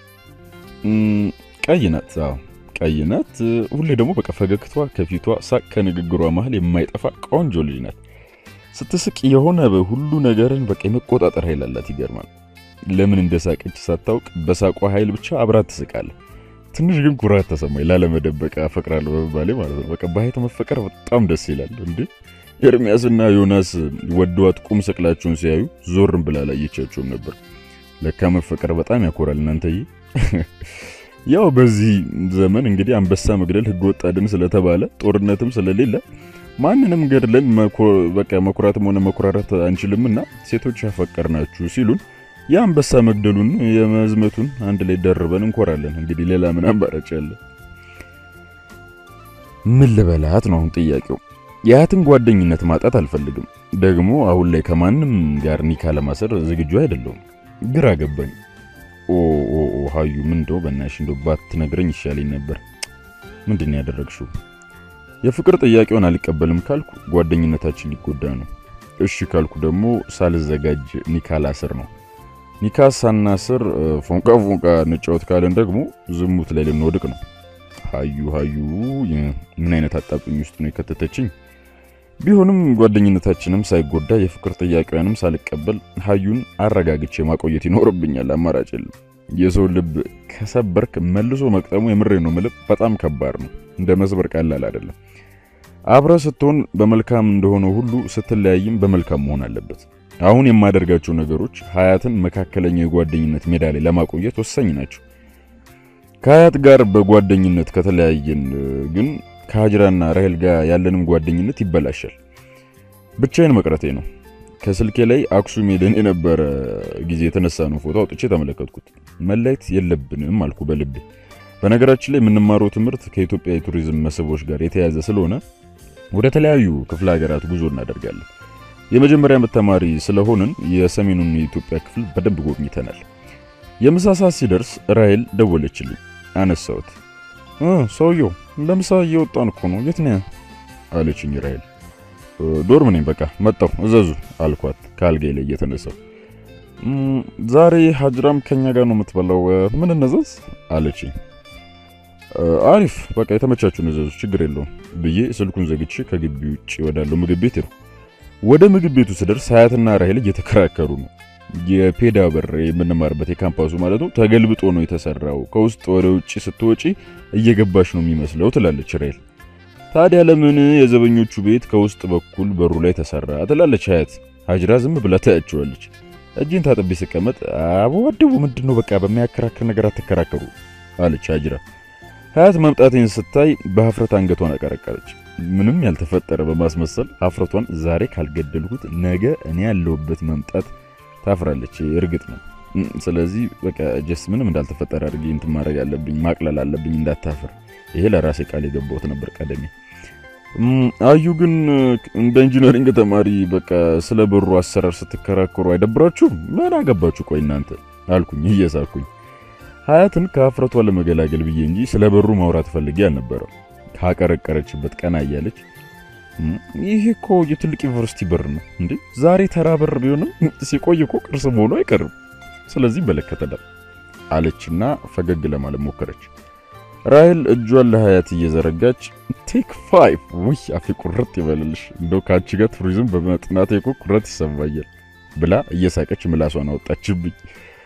ቀይ ናት። አዎ ቀይ ናት። ሁሌ ደግሞ በቃ ፈገግቷ ከፊቷ ሳቅ ከንግግሯ መሀል የማይጠፋ ቆንጆ ልጅ ናት። ስትስቅ የሆነ ሁሉ ነገርን በቃ የመቆጣጠር ኃይል አላት። ይገርማል። ለምን እንደሳቀች ሳታውቅ በሳቋ ኃይል ብቻ አብራት ትስቃለህ። ትንሽ ግን ኩራት ተሰማኝ፣ ላለመደበቅ አፈቅራለሁ በመባሌ ማለት ነው። በቃ በሀይት መፈቀር በጣም ደስ ይላል። እንዴ ኤርሚያስና ዮናስ ወደዋት ቁም ስቅላቸውን ሲያዩ ዞርም ብላ አላየቻቸውም ነበር። ለካ መፈቀር በጣም ያኮራል እናንተዬ። ያው በዚህ ዘመን እንግዲህ አንበሳ መግደል ሕገ ወጥ አድን ስለተባለ ጦርነትም ስለሌለ ማንንም ገድለን በቃ መኩራትም ሆነ መኩራራት አንችልምና ሴቶች ያፈቀርናችሁ ሲሉን የአንበሳ መግደሉን የመዝመቱን አንድ ላይ ደርበን እንኮራለን። እንግዲህ ሌላ ምን አማራጭ አለ? ምን ልበላት ነው አሁን ጥያቄው። የሀያትን ጓደኝነት ማጣት አልፈልግም። ደግሞ አሁን ላይ ከማንም ጋር ኒካ ለማሰር ዝግጁ አይደለሁም። ግራ ገባኝ። ኦ ኦ ኦ ሀዩ ምን እንደው በእናትሽ እንደው ባትነግረኝ ይሻለኝ ነበር። ምንድን ነው ያደረግሽው? የፍቅር ጥያቄውን አልቀበልም ካልኩ ጓደኝነታችን ሊጎዳ ነው። እሺ ካልኩ ደግሞ ሳልዘጋጅ ኒካ ላስር ነው። ኒካ ሳናስር ፎንቃ ፎንቃ እንጫወት ካለን ደግሞ ዝሙት ላይ ልንወድቅ ነው። ሀዩ ሀዩ ምን አይነት አጣብቂኝ ውስጥ ነው የከተተችኝ? ቢሆንም ጓደኝነታችንም ሳይጎዳ የፍቅር ጥያቄዋንም ሳልቀበል ሀዩን አረጋግቼ ማቆየት ይኖርብኛል። አማራጭ የለም። የሰው ልብ ከሰበርክ መልሶ መቅጠሙ የምሬ ነው ምልብ በጣም ከባድ ነው። እንደ መስበር ቀላል አይደለም። አብረ ስትሆን በመልካም እንደሆነ ሁሉ ስትለያይም በመልካም መሆን አለበት። አሁን የማደርጋቸው ነገሮች ሀያትን መካከለኛ የጓደኝነት ሜዳ ላይ ለማቆየት ወሳኝ ናቸው። ከሀያት ጋር በጓደኝነት ከተለያየን ግን ከሀጅራና ራሄል ጋር ያለንም ጓደኝነት ይበላሻል። ብቻዬን መቅረቴ ነው። ከስልኬ ላይ አክሱም ሄደን የነበረ ጊዜ የተነሳ ነው ፎቶ አውጥቼ ተመለከትኩት። መለየት የለብንም አልኩ በልቤ። በነገራችን ላይ የምንማረው ትምህርት ከኢትዮጵያ የቱሪዝም መስህቦች ጋር የተያያዘ ስለሆነ ወደ ተለያዩ ክፍለ ሀገራት ጉዞ እናደርጋለን። የመጀመሪያ ዓመት ተማሪ ስለሆንን የሰሜኑን የኢትዮጵያ ክፍል በደንብ ጎብኝተናል። የምሳ ሰዓት ሲደርስ ራሄል ደወለችልኝ። አነሳሁት። ሰውየው ለምሳ እየወጣን እኮ ነው፣ የት ነህ አለችኝ ራሄል። ዶርም ነኝ፣ በቃ መጣሁ፣ እዘዙ አልኳት ከአልጋዬ ላይ እየተነሳሁ። ዛሬ ሀጅራም ከኛ ጋር ነው የምትበላው፣ ምን እነዘዝ አለችኝ። አሪፍ በቃ የተመቻችሁን እዘዙ፣ ችግር የለውም ብዬ ስልኩን ዘግቼ ከግቢ ውጭ ወዳለው ምግብ ቤት ሄድኩ። ወደ ምግብ ቤቱ ስደርስ ሀያትና ራሄል እየተከራከሩ ነው። የፔዳ በር የምንማርበት የካምፓሱ ማለት ነው ተገልብጦ ነው የተሰራው። ከውስጥ ወደ ውጭ ስትወጪ እየገባሽ ነው የሚመስለው ትላለች ራሄል። ታዲያ ለምን የዘበኞቹ ቤት ከውስጥ በኩል በሩ ላይ ተሰራ ትላለች ሀያት። ሀጅራ ዝም ብላ ታያቸዋለች። እጅን ታጥቤ ስቀመጥ አበዋደቡ ምንድን ነው በቃ በሚያከራክር ነገር አትከራከሩ አለች ሀጅራ። ሀያት መምጣቴን ስታይ በሀፍረት አንገቷን አቀረቀረች። ምንም ያልተፈጠረ በማስመሰል ሀፍረቷን ዛሬ ካልገደልኩት ነገ እኔ ያለሁበት መምጣት ታፍራለች። እርግጥ ነው። ስለዚህ በቃ ጀስ ምንም እንዳልተፈጠረ አድርጌ እንትን ማድረግ አለብኝ፣ ማቅለል አለብኝ እንዳታፍር። ይሄ ለራሴ ቃል የገባሁት ነበር ቀደሜ። አዩ ግን እንደ ኢንጂነሪንግ ተማሪ በቃ ስለ ብሩ አሰራር ስትከራከሩ አይደብራችሁም? ምን አገባችሁ ቆይ እናንተ አልኩኝ እየሳኩኝ። ሀያትን ከአፍረቷ ለመገላገል ብዬ እንጂ ስለ ብሩ ማውራት ፈልጌ አልነበረም። ካቀረቀረችበት ቀና እያለች ይሄ እኮ የትልቅ ዩኒቨርሲቲ ብር ነው እንዴ! ዛሬ ተራ ብር ቢሆንም ሲቆይ እኮ ቅርስ መሆኑ አይቀርም። ስለዚህ ይመለከተናል አለችና ፈገግ ለማለት ሞከረች። ራሄል እጇን ለሀያት እየዘረጋች ቴክ ፋይቭ ውይ አፌ ቁርጥ ይበልልሽ፣ እንደው ከአንቺ ጋር ቱሪዝም በመጥናቴ እኮ ቁርጥ ይሰማኛል ብላ እየሳቀች ምላሷን አወጣችብኝ።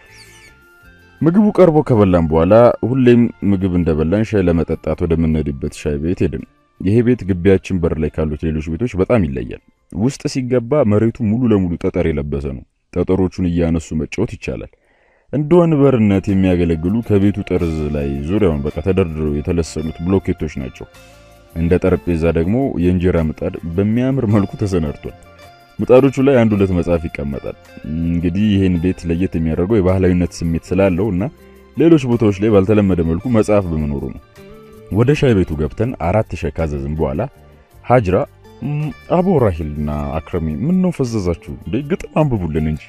ምግቡ ቀርቦ ከበላን በኋላ ሁሌም ምግብ እንደበላን ሻይ ለመጠጣት ወደምንሄድበት ሻይ ቤት ሄድን። ይሄ ቤት ግቢያችን በር ላይ ካሉት ሌሎች ቤቶች በጣም ይለያል። ውስጥ ሲገባ መሬቱ ሙሉ ለሙሉ ጠጠር የለበሰ ነው። ጠጠሮቹን እያነሱ መጫወት ይቻላል። እንደ ወንበርነት የሚያገለግሉ ከቤቱ ጠርዝ ላይ ዙሪያውን በቃ ተደርድረው የተለሰኑት ብሎኬቶች ናቸው። እንደ ጠረጴዛ ደግሞ የእንጀራ ምጣድ በሚያምር መልኩ ተሰናድቷል። ምጣዶቹ ላይ አንድ ሁለት መጽሐፍ ይቀመጣል። እንግዲህ ይህን ቤት ለየት የሚያደርገው የባህላዊነት ስሜት ስላለው እና ሌሎች ቦታዎች ላይ ባልተለመደ መልኩ መጽሐፍ በመኖሩ ነው። ወደ ሻይ ቤቱ ገብተን አራት ሻይ ካዘዝን በኋላ ሀጅራ አቦ ራሂልና አክረሚ ምን ነው ፈዘዛችሁ እንዴ? ግጥም አንብቡልን እንጂ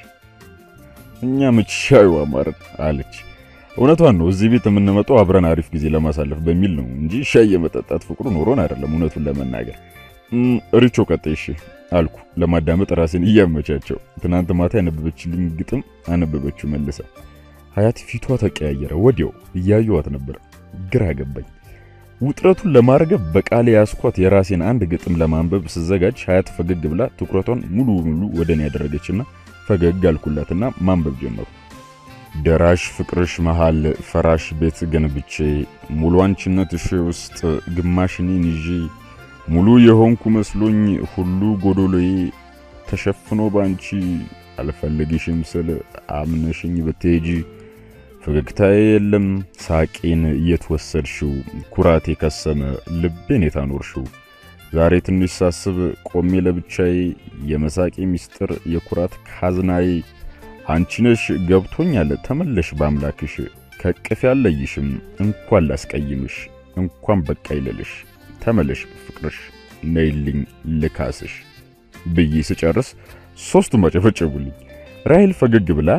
እኛ መች ሻዩ አማረን አለች። እውነቷን ነው። እዚህ ቤት የምንመጣው አብረን አሪፍ ጊዜ ለማሳለፍ በሚል ነው እንጂ ሻይ የመጠጣት ፍቅሩ ኖሮን አይደለም። እውነቱን ለመናገር ሪቾ ቀጥይ እሺ አልኩ ለማዳመጥ ራሴን እያመቻቸው። ትናንት ማታ ያነበበችልኝ ግጥም አነበበችው መልሳ። ሀያት ፊቷ ተቀያየረ። ወዲያው እያየዋት ነበር። ግራ ገባኝ። ውጥረቱን ለማርገብ በቃሌ ያስኳት የራሴን አንድ ግጥም ለማንበብ ስዘጋጅ ሀያት ፈገግ ብላ ትኩረቷን ሙሉ በሙሉ ወደ እኔ ያደረገችና ፈገግ አልኩላትና ማንበብ ጀመሩ። ደራሽ ፍቅርሽ መሃል ፈራሽ ቤት ገንብቼ ሙሉ አንቺነትሽ ውስጥ ግማሽ እኔን ይዤ ሙሉ የሆንኩ መስሎኝ ሁሉ ጎዶሎዬ ተሸፍኖ ባንቺ አልፈልግሽም ስል አምነሽኝ ብትሄጂ ፈገግታዬ የለም ሳቄን እየተወሰድሽው ኩራቴ ከሰመ ልቤን የታኖርሽው ዛሬ ትንሽ ሳስብ ቆሜ ለብቻዬ የመሳቄ ሚስጥር የኩራት ካዝናዬ አንቺነሽ ገብቶኛል ተመለሽ በአምላክሽ ከቅፍ ያለይሽም እንኳን ላስቀይምሽ እንኳን በቃ ይለልሽ ተመለሽ ፍቅርሽ ነይልኝ ልካስሽ ብዬ ስጨርስ ሶስቱም አጨበጨቡልኝ። ራሄል ፈገግ ብላ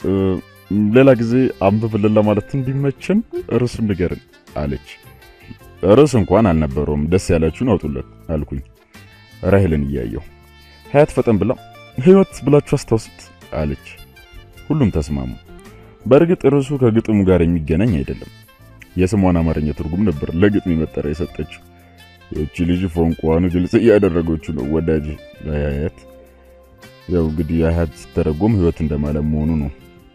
ሌላ ጊዜ አንብብልን ለማለት እንዲመችን ርዕሱን ንገርን አለች። ርዕስ እንኳን አልነበረውም፣ ደስ ያላችሁን አውጡለት አልኩኝ ራሄልን እያየሁ። ሀያት ፈጠን ብላ ህይወት ብላችሁ አስታውሱት አለች። ሁሉም ተስማሙ። በእርግጥ ርዕሱ ከግጥሙ ጋር የሚገናኝ አይደለም። የስሟን አማርኛ ትርጉም ነበር ለግጥም መጠሪያ የሰጠችው። ይህቺ ልጅ ፎንቋን ግልጽ እያደረገችው ነው ወዳጅ ሀያት። ያው እንግዲህ ሀያት ሲተረጎም ህይወት እንደማለት መሆኑ ነው።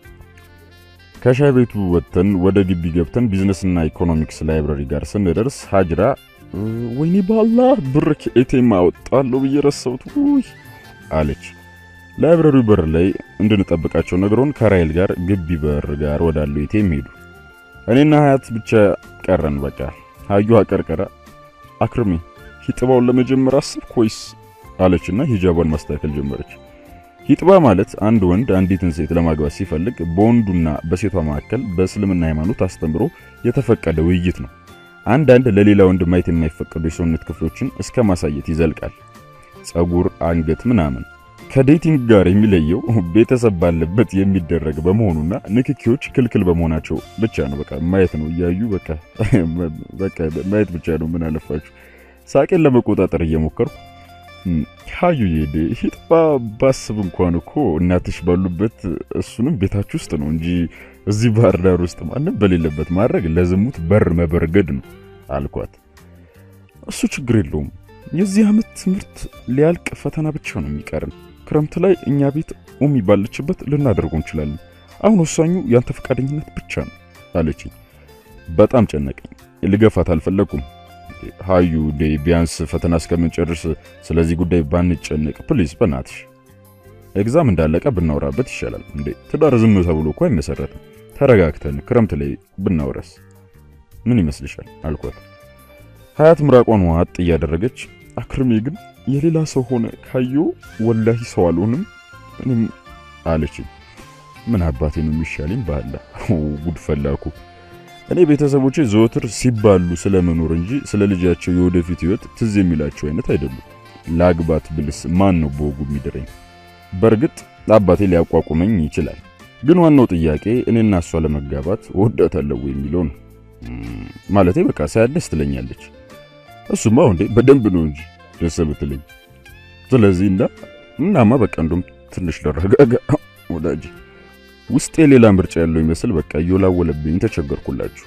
ከሻይ ቤቱ ወጥተን ወደ ግቢ ገብተን ቢዝነስና ኢኮኖሚክስ ላይብረሪ ጋር ስንደርስ ሀጅራ ወይኔ ባላ ብር ከኤቴም አወጣለሁ ብዬ ረሳሁት ውይ አለች። ላይብረሪው በር ላይ እንድንጠብቃቸው ነግሮን ከራይል ጋር ግቢ በር ጋር ወዳለው ኤቴም ሄዱ። እኔና ሀያት ብቻ ቀረን። በቃ ሀዩ አቀርቀራ አክርሚ ሂጥባውን ለመጀመር አስብክ ወይስ አለችና ሂጃቧን ማስተካከል ጀመረች። ሂጥባ ማለት አንድ ወንድ አንዲትን ሴት ለማግባት ሲፈልግ በወንዱና በሴቷ መካከል በእስልምና ሃይማኖት አስተምሮ የተፈቀደ ውይይት ነው። አንዳንድ ለሌላ ወንድ ማየት የማይፈቀዱ የሰውነት ክፍሎችን እስከ ማሳየት ይዘልቃል። ጸጉር፣ አንገት ምናምን። ከዴቲንግ ጋር የሚለየው ቤተሰብ ባለበት የሚደረግ በመሆኑና ንክኪዎች ክልክል በመሆናቸው ብቻ ነው። በቃ ማየት ነው እያዩ በቃ በቃ ማየት ብቻ ነው። ምን አለፋችሁ። ሳቄን ለመቆጣጠር እየሞከርኩ ሀዩ ይሄድ ሂጥባ ባስብ እንኳን እኮ እናትሽ ባሉበት እሱንም ቤታችሁ ውስጥ ነው እንጂ እዚህ ባህር ዳር ውስጥ ማንም በሌለበት ማድረግ ለዝሙት በር መበርገድ ነው አልኳት። እሱ ችግር የለውም የዚህ ዓመት ትምህርት ሊያልቅ ፈተና ብቻ ነው የሚቀርን። ክረምት ላይ እኛ ቤት ኡሚ ባለችበት ልናደርገው እንችላለን። አሁን ወሳኙ ያንተ ፈቃደኝነት ብቻ ነው አለችኝ። በጣም ጨነቀኝ። ልገፋት አልፈለኩም። ሀዩ ዴ ቢያንስ ፈተና እስከምንጨርስ ስለዚህ ጉዳይ ባንጨነቅ ፕሊዝ፣ በናትሽ ኤግዛም እንዳለቀ ብናወራበት ይሻላል። እንዴ ትዳር ዝም ተብሎ እኮ አይመሰረትም። ተረጋግተን ክረምት ላይ ብናወራስ ምን ይመስልሻል? አልኳት። ሀያት ምራቋን ዋጥ እያደረገች አክርሜ ግን የሌላ ሰው ሆነ ካየው ወላሂ ሰው አልሆንም እኔም አለችኝ። ምን አባቴ ነው የሚሻለኝ? ባላ ጉድ ፈላኩ። እኔ ቤተሰቦቼ ዘወትር ሲባሉ ስለመኖር እንጂ ስለ ልጃቸው የወደፊት ሕይወት ትዝ የሚላቸው አይነት አይደሉም። ላግባት ብልስ ማን ነው በወጉ የሚድረኝ? በእርግጥ አባቴ ሊያቋቁመኝ ይችላል። ግን ዋናው ጥያቄ እኔና እሷ ለመጋባት እወዳታለሁ የሚለው ነው። ማለቴ በቃ ሳያት ደስ ትለኛለች። እሱማ እንዴ በደንብ ነው እንጂ ደስ ብትለኝ። ስለዚህ እና እናማ በቃ እንደውም ትንሽ ለረጋጋ ወዳጅ ውስጤ ሌላ ምርጫ ያለው ይመስል በቃ እየወላወለብኝ ተቸገርኩላችሁ።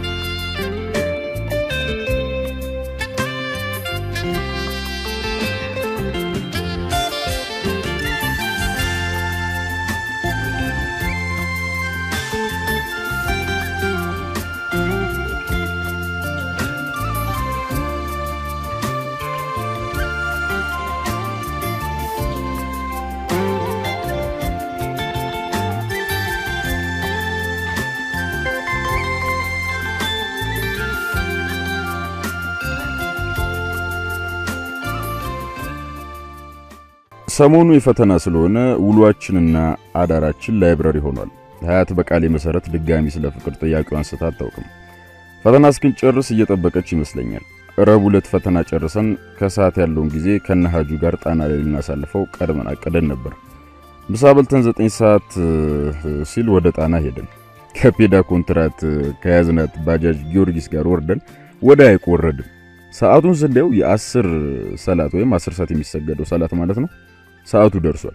ሰሞኑ የፈተና ስለሆነ ውሏችንና አዳራችን ላይብረሪ ሆኗል። ሀያት በቃሌ መሰረት ድጋሚ ስለ ፍቅር ጥያቄዋን አንስታ አታውቅም። ፈተና እስክንጨርስ እየጠበቀች ይመስለኛል። ረቡዕ ዕለት ፈተና ጨርሰን ከሰዓት ያለውን ጊዜ ከነሃጁ ጋር ጣና ላይ ልናሳልፈው ቀድመን አቅደን ነበር። ምሳ በልተን ዘጠኝ ሰዓት ሲል ወደ ጣና ሄደን ከፔዳ ኮንትራት ከያዝናት ባጃጅ ጊዮርጊስ ጋር ወርደን ወደ ሐይቁ ወረድን። ሰዓቱን ስንዴው የአስር ሰላት ወይም አስር ሰዓት የሚሰገደው ሰላት ማለት ነው። ሰዓቱ ደርሷል።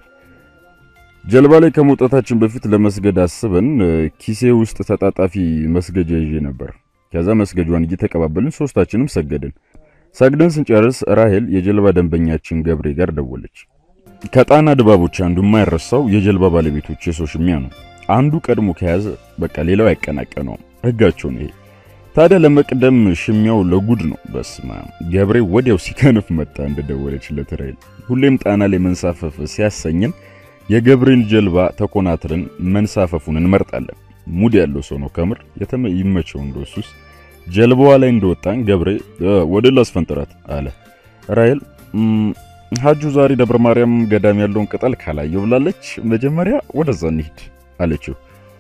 ጀልባ ላይ ከመውጣታችን በፊት ለመስገድ አስበን ኪሴ ውስጥ ተጣጣፊ መስገጃ ይዤ ነበር። ከዛ መስገጇን እየተቀባበልን ሶስታችንም ሰገድን። ሰግደን ስንጨርስ ራሄል የጀልባ ደንበኛችን ገብሬ ጋር ደወለች። ከጣና ድባቦች አንዱ የማይረሳው የጀልባ ባለቤቶች የሰው ሽሚያ ነው። አንዱ ቀድሞ ከያዘ በቃ ሌላው አይቀናቀነውም። ህጋቸው ነው ይሄ። ታዲያ ለመቅደም ሽሚያው ለጉድ ነው። በስማ ገብሬ ወዲያው ሲከንፍ መጣ እንደደወለችለት ራሄል። ሁሌም ጣና ላይ መንሳፈፍ ሲያሰኝን የገብሬን ጀልባ ተኮናትረን መንሳፈፉን እንመርጣለን። ሙድ ያለው ሰው ነው ከምር የተመ ይመቸው እንደሱስ። ጀልባዋ ላይ እንደወጣን ገብሬ ወደ ላስፈንጥራት አለ። ራሄል ሀጁ ዛሬ ደብረ ማርያም ገዳም ያለውን ቅጠል ካላየው ብላለች። መጀመሪያ ወደዛ እንሂድ አለችው።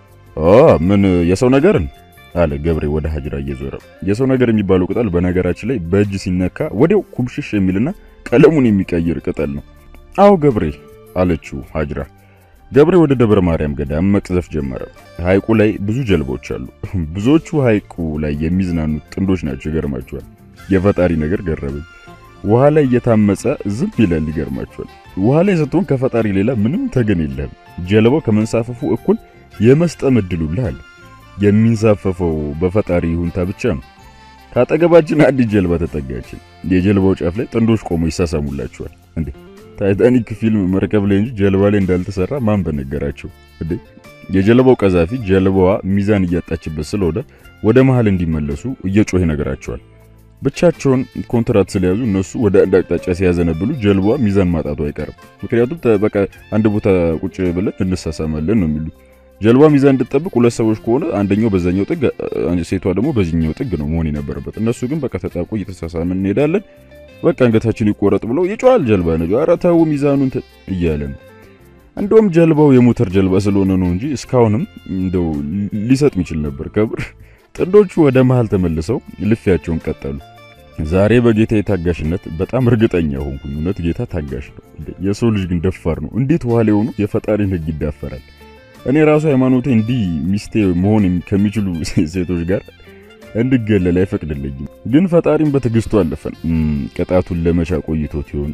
ምን የሰው ነገርን አለ ገብሬ ወደ ሀጅራ እየዞረ። የሰው ነገር የሚባለው ቅጠል በነገራችን ላይ በእጅ ሲነካ ወዲያው ኩምሽሽ የሚልና ቀለሙን የሚቀይር ቅጠል ነው። አዎ ገብሬ አለችው ሀጅራ። ገብሬ ወደ ደብረ ማርያም ገዳም መቅዘፍ ጀመረ። ሐይቁ ላይ ብዙ ጀልቦች አሉ። ብዙዎቹ ሐይቁ ላይ የሚዝናኑት ጥንዶች ናቸው። ይገርማቸዋል። የፈጣሪ ነገር ገረበኝ። ውሃ ላይ እየታመጸ ዝም ይላል። ይገርማቸዋል። ውሃ ላይ ስትሆን ከፈጣሪ ሌላ ምንም ተገን የለህም። ጀልባው ከመንሳፈፉ እኩል የመስጠም እድሉልህ አለ። የሚንሳፈፈው በፈጣሪ ይሁንታ ብቻ ነው። ከአጠገባችን አንዲት ጀልባ ተጠጋችን። የጀልባው ጫፍ ላይ ጥንዶች ቆመው ይሳሳሙላቸዋል። እንዴ ታይታኒክ ፊልም መርከብ ላይ እንጂ ጀልባ ላይ እንዳልተሰራ ማን በነገራቸው? እንዴ የጀልባው ቀዛፊ ጀልባዋ ሚዛን እያጣችበት ስለሆነ ወደ መሃል እንዲመለሱ እየጮኸ ይነግራቸዋል። ብቻቸውን ኮንትራት ስለያዙ እነሱ ወደ አንድ አቅጣጫ ሲያዘነብሉ ጀልባዋ ሚዛን ማጣቱ አይቀርም። ምክንያቱም በቃ አንድ ቦታ ቁጭ ብለን እንሳሳማለን ነው የሚሉት። ጀልባ ሚዛን እንድትጠብቅ ሁለት ሰዎች ከሆነ አንደኛው በዛኛው ጥግ፣ ሴቷ ደግሞ በዚህኛው ጥግ ነው መሆን የነበረበት። እነሱ ግን በቃ ተጣቁ እየተሳሳምን እንሄዳለን። በቃ አንገታችን ይቆረጥ ብለው ይጮሃል። ጀልባ ነጆ ኧረ ተው ሚዛኑን እያለ ነው። እንደውም ጀልባው የሞተር ጀልባ ስለሆነ ነው እንጂ እስካሁንም እንደው ሊሰጥ የሚችል ነበር። ከብር ጥንዶቹ ወደ መሃል ተመልሰው ልፊያቸውን ቀጠሉ። ዛሬ በጌታ የታጋሽነት በጣም እርግጠኛ ሆንኩኝ። እውነት ጌታ ታጋሽ ነው። የሰው ልጅ ግን ደፋር ነው። እንዴት ውሃ ላይ ሆኖ የፈጣሪን ሕግ ይዳፈራል? እኔ ራሱ ሃይማኖቴ እንዲህ ሚስቴ መሆን ከሚችሉ ሴቶች ጋር እንድገለል አይፈቅድልኝም። ግን ፈጣሪም በትዕግስቱ አለፈን። ቅጣቱን ለመቻ ቆይቶት ይሆን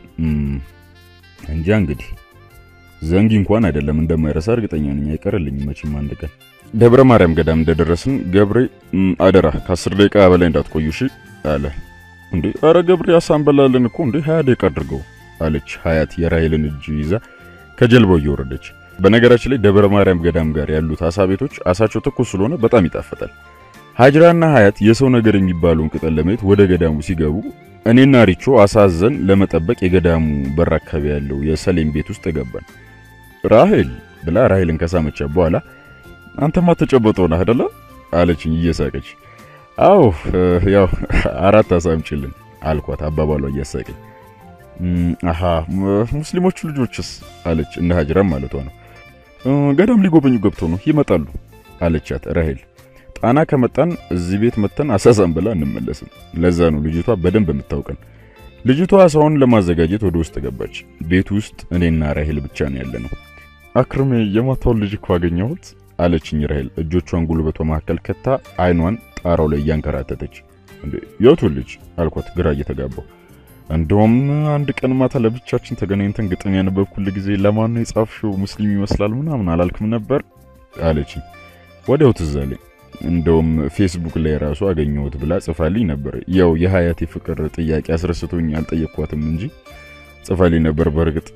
እንጃ። እንግዲህ ዘንጊ እንኳን አይደለም እንደማይረሳ እርግጠኛ ነኝ። አይቀርልኝም መቼም አንድ ቀን። ደብረ ማርያም ገዳም እንደደረስን ገብሬ አደራ ከአስር ደቂቃ በላይ እንዳትቆዩ እሺ አለ። እንዴ አረ ገብሬ አሳንበላለን እኮ እንዴ ሀያ ደቂቃ አድርገው አለች ሀያት የራሄልን እጅ ይዛ ከጀልባው እየወረደች። በነገራችን ላይ ደብረ ማርያም ገዳም ጋር ያሉት አሳ ቤቶች አሳቸው ትኩስ ስለሆነ በጣም ይጣፍጣል። ሀጅራና ሀያት የሰው ነገር የሚባለውን ቅጠል ለማየት ወደ ገዳሙ ሲገቡ እኔና ሪቾ አሳዘን ለመጠበቅ የገዳሙ በር አካባቢ ያለው የሰሌም ቤት ውስጥ ገባን። ራሄል ብላ ራሄልን ከሳመቻ በኋላ አንተማ ተጨበጠው ነህ አይደለ አለችኝ እየሳቀች። አዎ ያው አራት አሳምጪልን አልኳት አባባሏ እያሳቀኝ። አሃ ሙስሊሞቹ ልጆችስ አለች እነ ሀጅራም ማለቷ ነው። ገዳም ሊጎበኙ ገብተው ነው ይመጣሉ አለቻት ራሄል። ጣና ከመጣን እዚህ ቤት መተን አሳሳም ብላ እንመለስም። ለዛ ነው ልጅቷ በደንብ የምታውቀን። ልጅቷ አሳውን ለማዘጋጀት ወደ ውስጥ ገባች። ቤት ውስጥ እኔና ራሄል ብቻ ነው ያለ ነው። አክርሜ የማታውን ልጅ እኮ አገኘሁት አለችኝ ራሄል እጆቿን ጉልበቷ መካከል ከታ አይኗን ጣራው ላይ እያንከራተተች። እንዴ የቱ ልጅ አልኳት ግራ እየተጋባው። እንደውም አንድ ቀን ማታ ለብቻችን ተገናኝተን ግጥም ያነበብኩል ጊዜ ለማን ነው የጻፍሽው ሙስሊም ይመስላል ምናምን አላልክም ነበር አለችኝ። ወዲያው ትዝ አለኝ። እንደውም ፌስቡክ ላይ ራሱ አገኘሁት ብላ ጽፋልኝ ነበር። ያው የሀያቴ ፍቅር ጥያቄ አስረስቶኝ አልጠየቅኳትም እንጂ ጽፋልኝ ነበር። በእርግጥ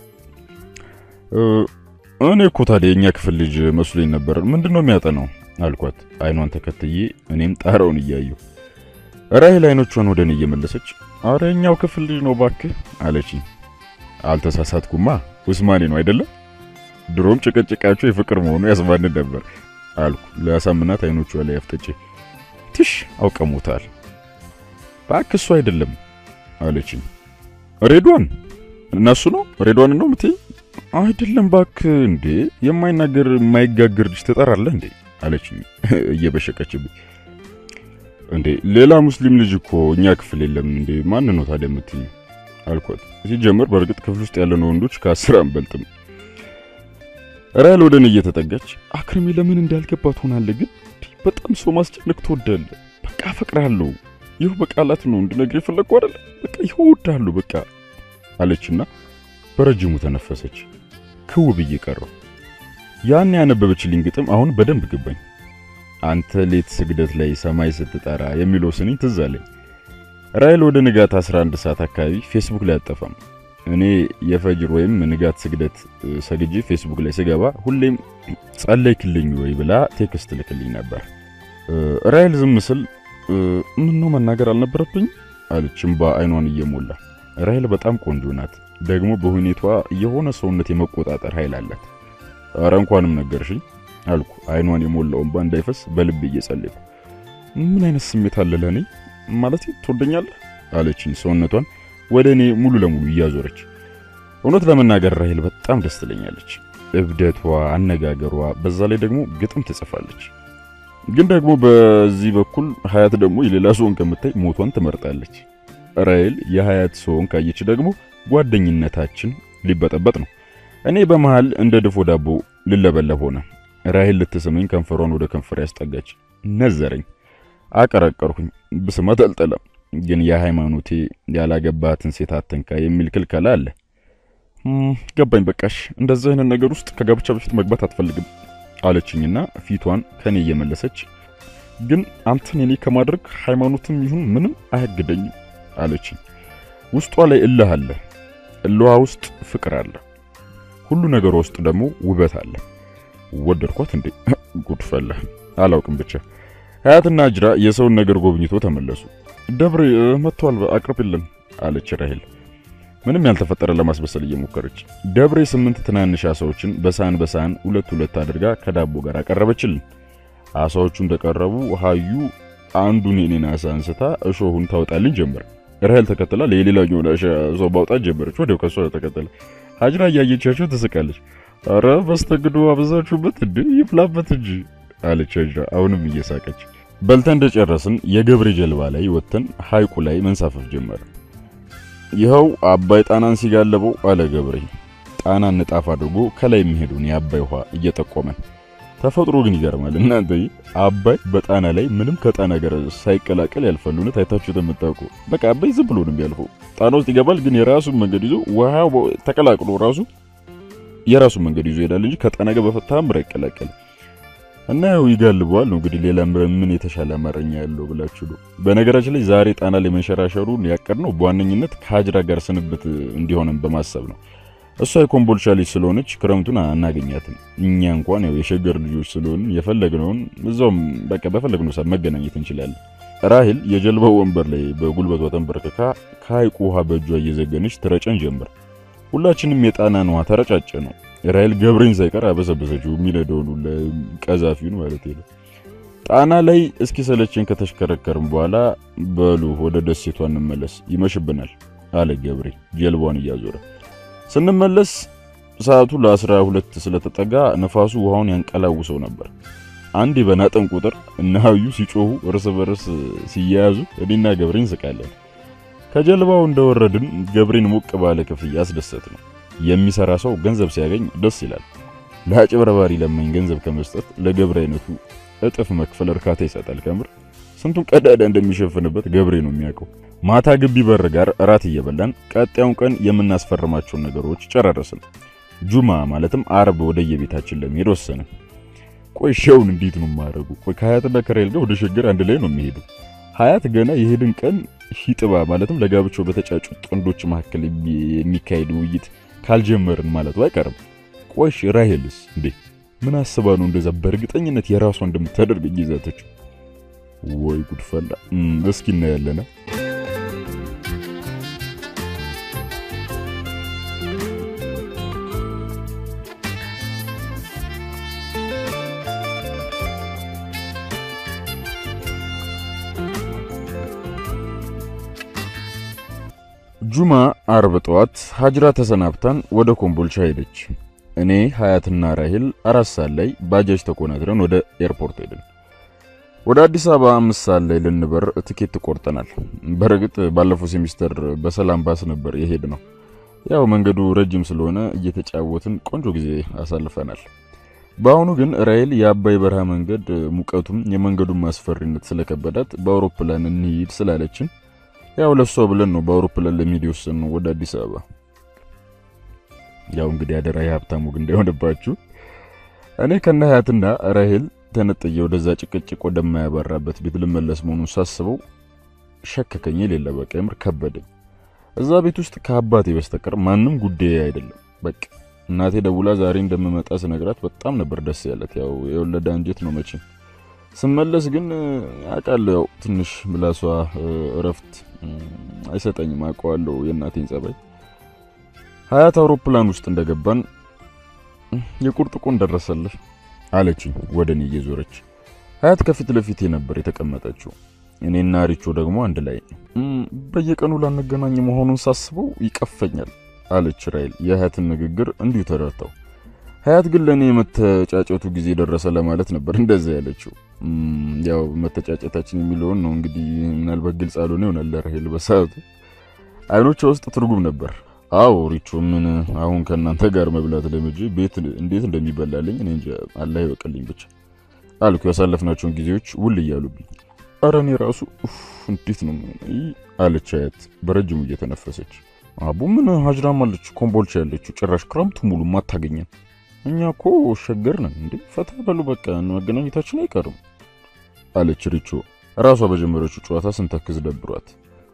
እኔ እኮ ታዲያ የኛ ክፍል ልጅ መስሎኝ ነበር። ምንድን ነው የሚያጠናው አልኳት አይኗን ተከትዬ እኔም ጣራውን እያየሁ። ራሄል አይኖቿን ወደ እኔ እየመለሰች አረ የኛው ክፍል ልጅ ነው ባክህ አለችኝ። አልተሳሳትኩማ ውስማኔ ነው አይደለም? ድሮም ጭቅጭቃቸው የፍቅር መሆኑ ያስባንን ነበር አልኩ ለአሳምናት አይኖቿ ላይ አፍጥጬ። ትሽ አውቀሙታል ባክ እሱ አይደለም አለችኝ። ሬድዋን እነሱ ነው ሬድዋን ነው ምትይ? አይደለም ባክ እንዴ የማይናገር የማይጋገር ልጅ ትጠራለህ እንዴ አለችኝ እየበሸቀችብኝ። እንዴ ሌላ ሙስሊም ልጅ እኮ እኛ ክፍል የለም እንዴ ማን ነው ታዲያ የምትይ? አልኳት። ሲጀምር በእርግጥ ክፍል ውስጥ ያለን ወንዶች ከአስር አንበልጥም። ራሄል ወደ እኔ እየተጠጋች አክርሜ ለምን እንዳልገባ ትሆናለህ፣ ግን በጣም ሰው ማስጨነቅ ትወዳለህ። በቃ አፈቅርሃለሁ። ይኸው በቃላት ነው እንድነግር የፈለግኩ አይደለ? በቃ ይኸው እወድሃለሁ በቃ አለችና በረጅሙ ተነፈሰች። ክው ብዬ ቀረው። ያን ያነበበችልኝ ግጥም አሁን በደንብ ገባኝ። አንተ ሌት ስግደት ላይ ሰማይ ስትጠራ የሚለው ስንኝ ትዝ አለኝ። ራሄል ወደ ንጋት 11 ሰዓት አካባቢ ፌስቡክ ላይ አጠፋም። እኔ የፈጅር ወይም ንጋት ስግደት ሰግጄ ፌስቡክ ላይ ስገባ ሁሌም ጸለይክልኝ ወይ ብላ ቴክስት ልክልኝ ነበር። ራሄል ዝም ስል ምን ነው መናገር አልነበረብኝ አለች እምባ አይኗን እየሞላ። ራሄል በጣም ቆንጆ ናት፣ ደግሞ በሁኔቷ የሆነ ሰውነት የመቆጣጠር ኃይል አላት። ኧረ እንኳንም ነገርሽኝ አልኩ አይኗን የሞላው እምባ እንዳይፈስ በልብ እየጸለይኩ። ምን አይነት ስሜት አለ ለእኔ ማለት ትወደኛለህ አለችኝ ሰውነቷን ወደ እኔ ሙሉ ለሙሉ እያዞረች። እውነት ለመናገር ራሄል በጣም ደስ ትለኛለች። እብደቷ፣ አነጋገሯ፣ በዛ ላይ ደግሞ ግጥም ትጽፋለች። ግን ደግሞ በዚህ በኩል ሀያት ደግሞ የሌላ ሰውን ከምታይ ሞቷን ትመርጣለች። ራሄል የሀያት ሰውን ካየች ደግሞ ጓደኝነታችን ሊበጠበጥ ነው። እኔ በመሃል እንደ ድፎ ዳቦ ልለበለብ ሆነ። ራሄል ልትስመኝ ከንፈሯን ወደ ከንፈር ያስጠጋች፣ ነዘረኝ። አቀረቀርኩኝ። ብስማት አልጠላም ግን የሃይማኖቴ ያላገባትን ሴት አትንካ የሚል ክልከላ አለ። ገባኝ። በቃሽ፣ እንደዚህ አይነት ነገር ውስጥ ከጋብቻ በፊት መግባት አትፈልግም አለችኝና ፊቷን ከኔ እየመለሰች ግን አንተን የኔ ከማድረግ ሃይማኖትም ይሁን ምንም አያግደኝም አለችኝ። ውስጧ ላይ እልህ አለ። እልዋ ውስጥ ፍቅር አለ። ሁሉ ነገሯ ውስጥ ደግሞ ውበት አለ። ወደድኳት እንዴ? ጉድፈላ አላውቅም። ብቻ ሀያትና እጅራ የሰውን ነገር ጎብኝቶ ተመለሱ። ደብሬ መጥቷል አቅርብልን አለች ራሄል ምንም ያልተፈጠረ ለማስመሰል እየሞከረች። ደብሬ ስምንት ትናንሽ አሳዎችን በሳህን በሳህን ሁለት ሁለት አድርጋ ከዳቦ ጋር አቀረበችልን። አሳዎቹ እንደቀረቡ ሀዩ አንዱን የኔን አሳ አንስታ እሾሁን ታወጣልኝ ጀመር። ራሄል ተከትላ የሌላኛውን አሳ ማውጣት ጀመረች። ወዲያው ከሷ ተከተለ። ሀጅራ እያየቻቸው ትስቃለች። አረ በስተግዶ አበዛችሁበት እንዴ ይፍላበት እንጂ አለች ሀጅራ አሁንም እየሳቀች። በልተን እንደጨረስን የገብሬ ጀልባ ላይ ወጥተን ሐይቁ ላይ መንሳፈፍ ጀመረ። ይኸው አባይ ጣናን ሲጋለበው አለ ገብሬ ጣናን ንጣፍ አድርጎ ከላይ የሚሄዱን የአባይ ውሃ እየጠቆመን። ተፈጥሮ ግን ይገርማል እናንተ። አባይ በጣና ላይ ምንም ከጣና ጋር ሳይቀላቀል ያልፋል። እውነት አይታችሁት የምታውቁ በቃ አባይ ዝም ብሎ ነው የሚያልፈው። ጣና ውስጥ ይገባል፣ ግን የራሱን መንገድ ይዞ ውሃው ተቀላቅሎ ራሱ የራሱን መንገድ ይዞ ይሄዳል እንጂ ከጣና ጋር በፈታምር አይቀላቀልም። እና ያው ይጋልበዋል ነው እንግዲህ። ሌላ ምን የተሻለ አማርኛ ያለው ብላችሁ ነው። በነገራችን ላይ ዛሬ ጣና ላይ መንሸራሸሩን ያቀድነው በዋነኝነት ከሀጅራ ጋር ስንብት እንዲሆንም በማሰብ ነው። እሷ የኮምቦልቻ ልጅ ስለሆነች ክረምቱን አናገኛትም። እኛ እንኳን ያው የሸገር ልጆች ስለሆን የፈለግነውን እዛውም በቃ በፈለግነው ሰዓት መገናኘት እንችላለን። ራሄል የጀልባው ወንበር ላይ በጉልበቷ ተንበርክካ ከሐይቁ ውሃ በእጇ እየዘገነች ትረጨን ጀመር። ሁላችንም የጣናን ውሃ ተረጫጨ ነው። ራሄል ገብሬን ሳይቀር አበሰበሰችው። የሚነደውን ቀዛፊውን ማለት ነው። ጣና ላይ እስኪ ሰለችን ከተሽከረከርም በኋላ በሉ ወደ ደሴቷ እንመለስ፣ ይመሽብናል አለ ገብሬ ጀልባውን እያዞረ። ስንመለስ ሰዓቱ ለአስራ ሁለት ስለተጠጋ ነፋሱ ውሃውን ያንቀላውሰው ነበር። አንዴ በናጠን ቁጥር እነ ሀዩ ሲጮሁ እርስ በርስ ሲያያዙ እኔና ገብሬ እንስቃለን። ከጀልባው እንደወረድን ገብሬን ሞቅ ባለ ክፍያ አስደሰት ነው። የሚሰራ ሰው ገንዘብ ሲያገኝ ደስ ይላል። ለአጭበርባሪ ለማኝ ገንዘብ ከመስጠት ለገብሬ አይነቱ እጥፍ መክፈል እርካታ ይሰጣል። ከምር ስንቱን ቀዳዳ እንደሚሸፍንበት ገብሬ ነው የሚያውቀው። ማታ ግቢ በር ጋር እራት እየበላን ቀጣዩን ቀን የምናስፈርማቸውን ነገሮች ጨራረስን። ጁማ ማለትም አርብ ወደ የቤታችን ለመሄድ ወሰንን። ቆይ ሸውን እንዴት ነው የማደርጉ? ቆይ ከሀያትና ከራይል ጋር ወደ ሸገር አንድ ላይ ነው የሚሄዱ። ሀያት ገና የሄድን ቀን ሂጥባ ማለትም ለጋብቻው በተጫጩ ጥንዶች መካከል የሚካሄድ ውይይት ካልጀመርን ማለቱ አይቀርም። ቆይሽ ራሄልስ እንዴ ምን አስባ ነው እንደዛ በእርግጠኝነት የራሷ እንደምታደርግ ይዛተችው? ወይ ጉድፈላ! እስኪ እናያለና ጁማ አርብ ጠዋት ሀጅራ ተሰናብታን ወደ ኮምቦልቻ ሄደች። እኔ ሀያትና ራሄል አራት ሰዓት ላይ ባጃጅ ተኮናትረን ወደ ኤርፖርት ሄድን። ወደ አዲስ አበባ አምስት ሰዓት ላይ ልንበር ትኬት ቆርጠናል። በእርግጥ ባለፈው ሴሚስተር በሰላም ባስ ነበር የሄድ ነው። ያው መንገዱ ረጅም ስለሆነ እየተጫወትን ቆንጆ ጊዜ አሳልፈናል። በአሁኑ ግን ራሄል የአባይ በረሃ መንገድ ሙቀቱም የመንገዱን ማስፈሪነት ስለከበዳት በአውሮፕላን እንሂድ ስላለችን ያው ለሷ ብለን ነው በአውሮፕላን ለሚሄድ የወሰንነው ወደ አዲስ አበባ። ያው እንግዲህ አደራ የሀብታሙ ግን እንዳይሆንባችሁ። እኔ ከነ ሀያትና ራሄል ተነጥዬ ወደዛ ጭቅጭቅ ወደማያባራበት ቤት ልመለስ መሆኑን ሳስበው ሸከከኝ። የሌለ በቃ የምር ከበደኝ። እዛ ቤት ውስጥ ከአባቴ በስተቀር ማንም ጉዳይ አይደለም። በቃ እናቴ ደውላ ዛሬ እንደምመጣ ስነግራት በጣም ነበር ደስ ያለት። ያው የወለደ አንጀት ነው መቼም። ስመለስ ግን አውቃለሁ ያው ትንሽ ምላሷ እረፍት አይሰጠኝም። አውቀዋለሁ የእናቴን ጸባይ። ሀያት አውሮፕላን ውስጥ እንደገባን የቁርጥ ቀን ደረሰልህ አለችኝ ወደ እኔ እየዞረች። ሀያት ከፊት ለፊቴ ነበር የተቀመጠችው። እኔና ሪቾ ደግሞ አንድ ላይ። በየቀኑ ላንገናኝ መሆኑን ሳስበው ይቀፈኛል አለች ራይል የሀያትን ንግግር እንዲሁ ተረድተው። ሀያት ግን ለእኔ የመተጫጨቱ ጊዜ ደረሰ ለማለት ነበር እንደዛ ያለችው። ያው መተጫጨታችን የሚለውን ነው እንግዲህ ምናልባት ግልጽ አልሆነ ይሆናል ለራሄል በሰዓቱ አይኖቿ ውስጥ ትርጉም ነበር። አዎ ሪቾ፣ ምን አሁን ከእናንተ ጋር መብላት ለምጄ ቤት እንዴት እንደሚበላልኝ እኔ እንጃ፣ አላህ ይበቀልኝ ብቻ አልኩ። ያሳለፍናቸውን ጊዜዎች ውል እያሉብኝ፣ ኧረ እኔ ራሱ እንዴት ነው አለች ሀያት በረጅሙ እየተነፈሰች። አቡ ምን ሀጅራም አለች ኮምቦልቻ ያለችው ጭራሽ ክረምቱ ሙሉ ማታገኘን እኛ እኮ ሸገር ነን እንዴ! ፈታ በሉ በቃ መገናኘታችን አይቀርም አለች ሪቾ ራሷ በጀመረችው ጨዋታ ስንተክዝ ደብሯት።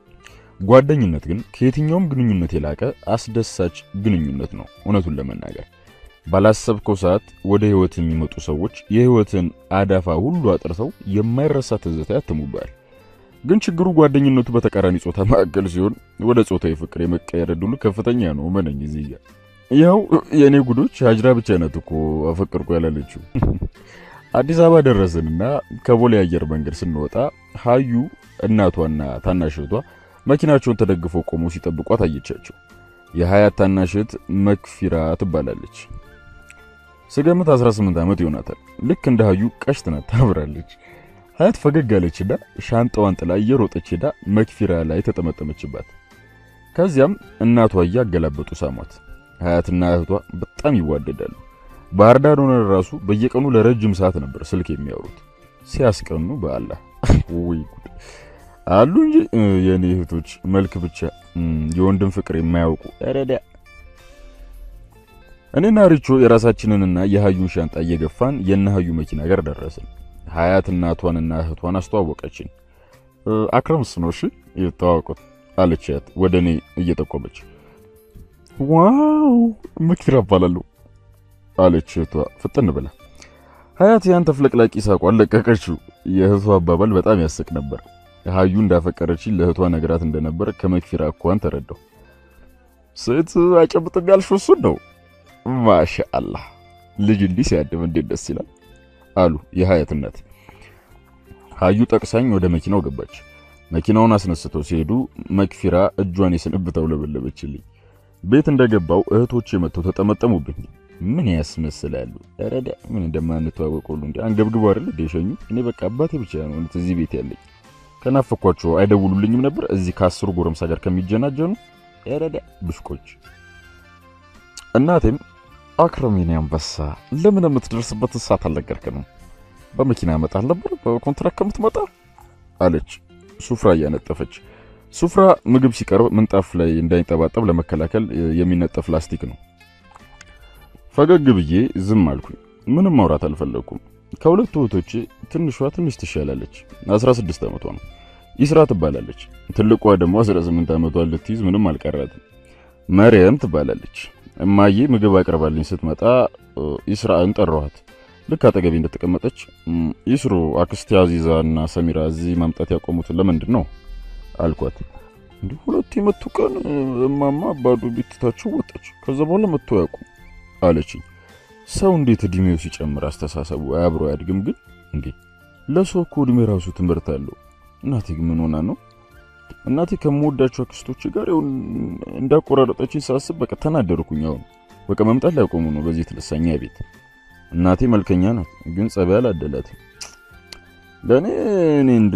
ጓደኝነት ግን ከየትኛውም ግንኙነት የላቀ አስደሳች ግንኙነት ነው። እውነቱን ለመናገር ባላሰብከው ሰዓት ወደ ህይወት የሚመጡ ሰዎች የህይወትን አዳፋ ሁሉ አጥርተው የማይረሳ ትዝታ ያትሙባል። ግን ችግሩ ጓደኝነቱ በተቃራኒ ጾታ መካከል ሲሆን ወደ ጾታዊ ፍቅር የመቀየር ዕድሉ ከፍተኛ ነው። መነኝ እዚህ ጋር ያው የእኔ ጉዶች ሀጅራ ብቻ ናት እኮ አፈቅርኩ ያላለችው። አዲስ አበባ ደረስንና ከቦሌ አየር መንገድ ስንወጣ ሀዩ እናቷና ታናሽ እህቷ መኪናቸውን ተደግፈው ቆመው ሲጠብቋት አየቻቸው። የሀያት ታናሽ እህት መክፊራ ትባላለች። ስገምት 18 ዓመት ይሆናታል። ልክ እንደ ሀዩ ቀሽት ናት፣ ታምራለች። ሀያት ፈገግ አለችና ሻንጣዋን ጥላ እየሮጠች ሄዳ መክፊራ ላይ ተጠመጠመችባት። ከዚያም እናቷ እያገላበጡ ሳሟት። ሀያትና እህቷ በጣም ይዋደዳሉ። ባህር ዳር ሆነን ራሱ በየቀኑ ለረጅም ሰዓት ነበር ስልክ የሚያወሩት። ሲያስቀኑ በአላህ ወይ ጉድ አሉ እንጂ የኔ እህቶች መልክ ብቻ የወንድም ፍቅር የማያውቁ ረዳ። እኔና ሪቾ የራሳችንንና የሀዩን ሻንጣ እየገፋን የነ ሀዩ መኪና ጋር ደረስን። ሀያት እናቷንና እህቷን አስተዋወቀችን። አክረምስ ነው እሺ የተዋወቁት አለች ሀያት ወደ እኔ እየጠቆመች ዋው መክፊራ እባላለሁ አለች እህቷ ፍጥን ብላ። ሀያት ያን ተፍለቅላቂ ሳቋን ለቀቀችው። የእህቷ አባባል በጣም ያስቅ ነበር። ሀዩ እንዳፈቀረችኝ ለእህቷ ነግራት እንደነበር ከመክፊራ እኳን ተረዳው። ሴት አይጨብጥም ያልሽው እሱን ነው? ማሻአላህ ልጅ እንዲህ ሲያድም እንዴት ደስ ይላል አሉ የሀያት እናት። ሀዩ ጠቅሳኝ ወደ መኪናው ገባች። መኪናውን አስነስተው ሲሄዱ መክፊራ እጇን የስንብተው ለበለበችልኝ። ቤት እንደገባው እህቶቼ መጥተው ተጠመጠሙብኝ። ምን ያስመስላሉ? ረዳ ምን እንደማንተዋወቅ ሁሉ እንዴ አንገብግቦ አይደል እንደ ሸኙ። እኔ በቃ አባቴ ብቻ ነው እዚህ ቤት ያለኝ። ከናፈኳቸው አይደውሉልኝም ነበር እዚህ ከአስሩ ጎረምሳ ጋር ከሚጀናጀኑ ረዳ ብሽቆች። እናቴም አክረሚኒ አንበሳ ለምን የምትደርስበት ሰዓት አልነገርከንም? በመኪና ያመጣል ነበር በኮንትራክት ከምትመጣ አለች ሱፍራ እያነጠፈች። ሱፍራ ምግብ ሲቀርብ ምንጣፍ ላይ እንዳይንጠባጠብ ለመከላከል የሚነጠፍ ላስቲክ ነው። ፈገግ ብዬ ዝም አልኩኝ። ምንም ማውራት አልፈለግኩም። ከሁለቱ እህቶቼ ትንሿ ትንሽ ትሻላለች። 16 ዓመቷ ነው። ይስራ ትባላለች። ትልቋ ደግሞ 18 ዓመቷ ልትይዝ ምንም አልቀራትም። መርየም ትባላለች። እማዬ ምግብ አቅርባልኝ ስትመጣ ይስራን ጠራኋት። ልክ አጠገቤ እንደተቀመጠች ይስሩ አክስቴ አዚዛ እና ሰሚራ እዚህ ማምጣት ያቆሙት ለምንድን ነው አልኳት። እንዲህ ሁለቱ የመቱ ቀን እማማ ባዶ ቤት ትታቸው ወጣች። ከዛ በኋላ መጥቶ ያውቁ አለችኝ። ሰው እንዴት እድሜው ሲጨምር አስተሳሰቡ አብሮ አያድግም? ግን እንዴ ለሰው እኮ እድሜ ራሱ ትምህርት አለው። እናቴ ግን ምን ሆና ነው? እናቴ ከምወዳቸው አክስቶች ጋር ይሁን እንዳቆራረጠችኝ ሳስብ በቃ ተናደርኩኝ። አሁን በቃ መምጣት ላይቆሙ ነው በዚህ የተነሳኛ ቤት። እናቴ መልከኛ ናት፣ ግን ጸባይ አላደላትም። ለእኔ እኔ እንዱ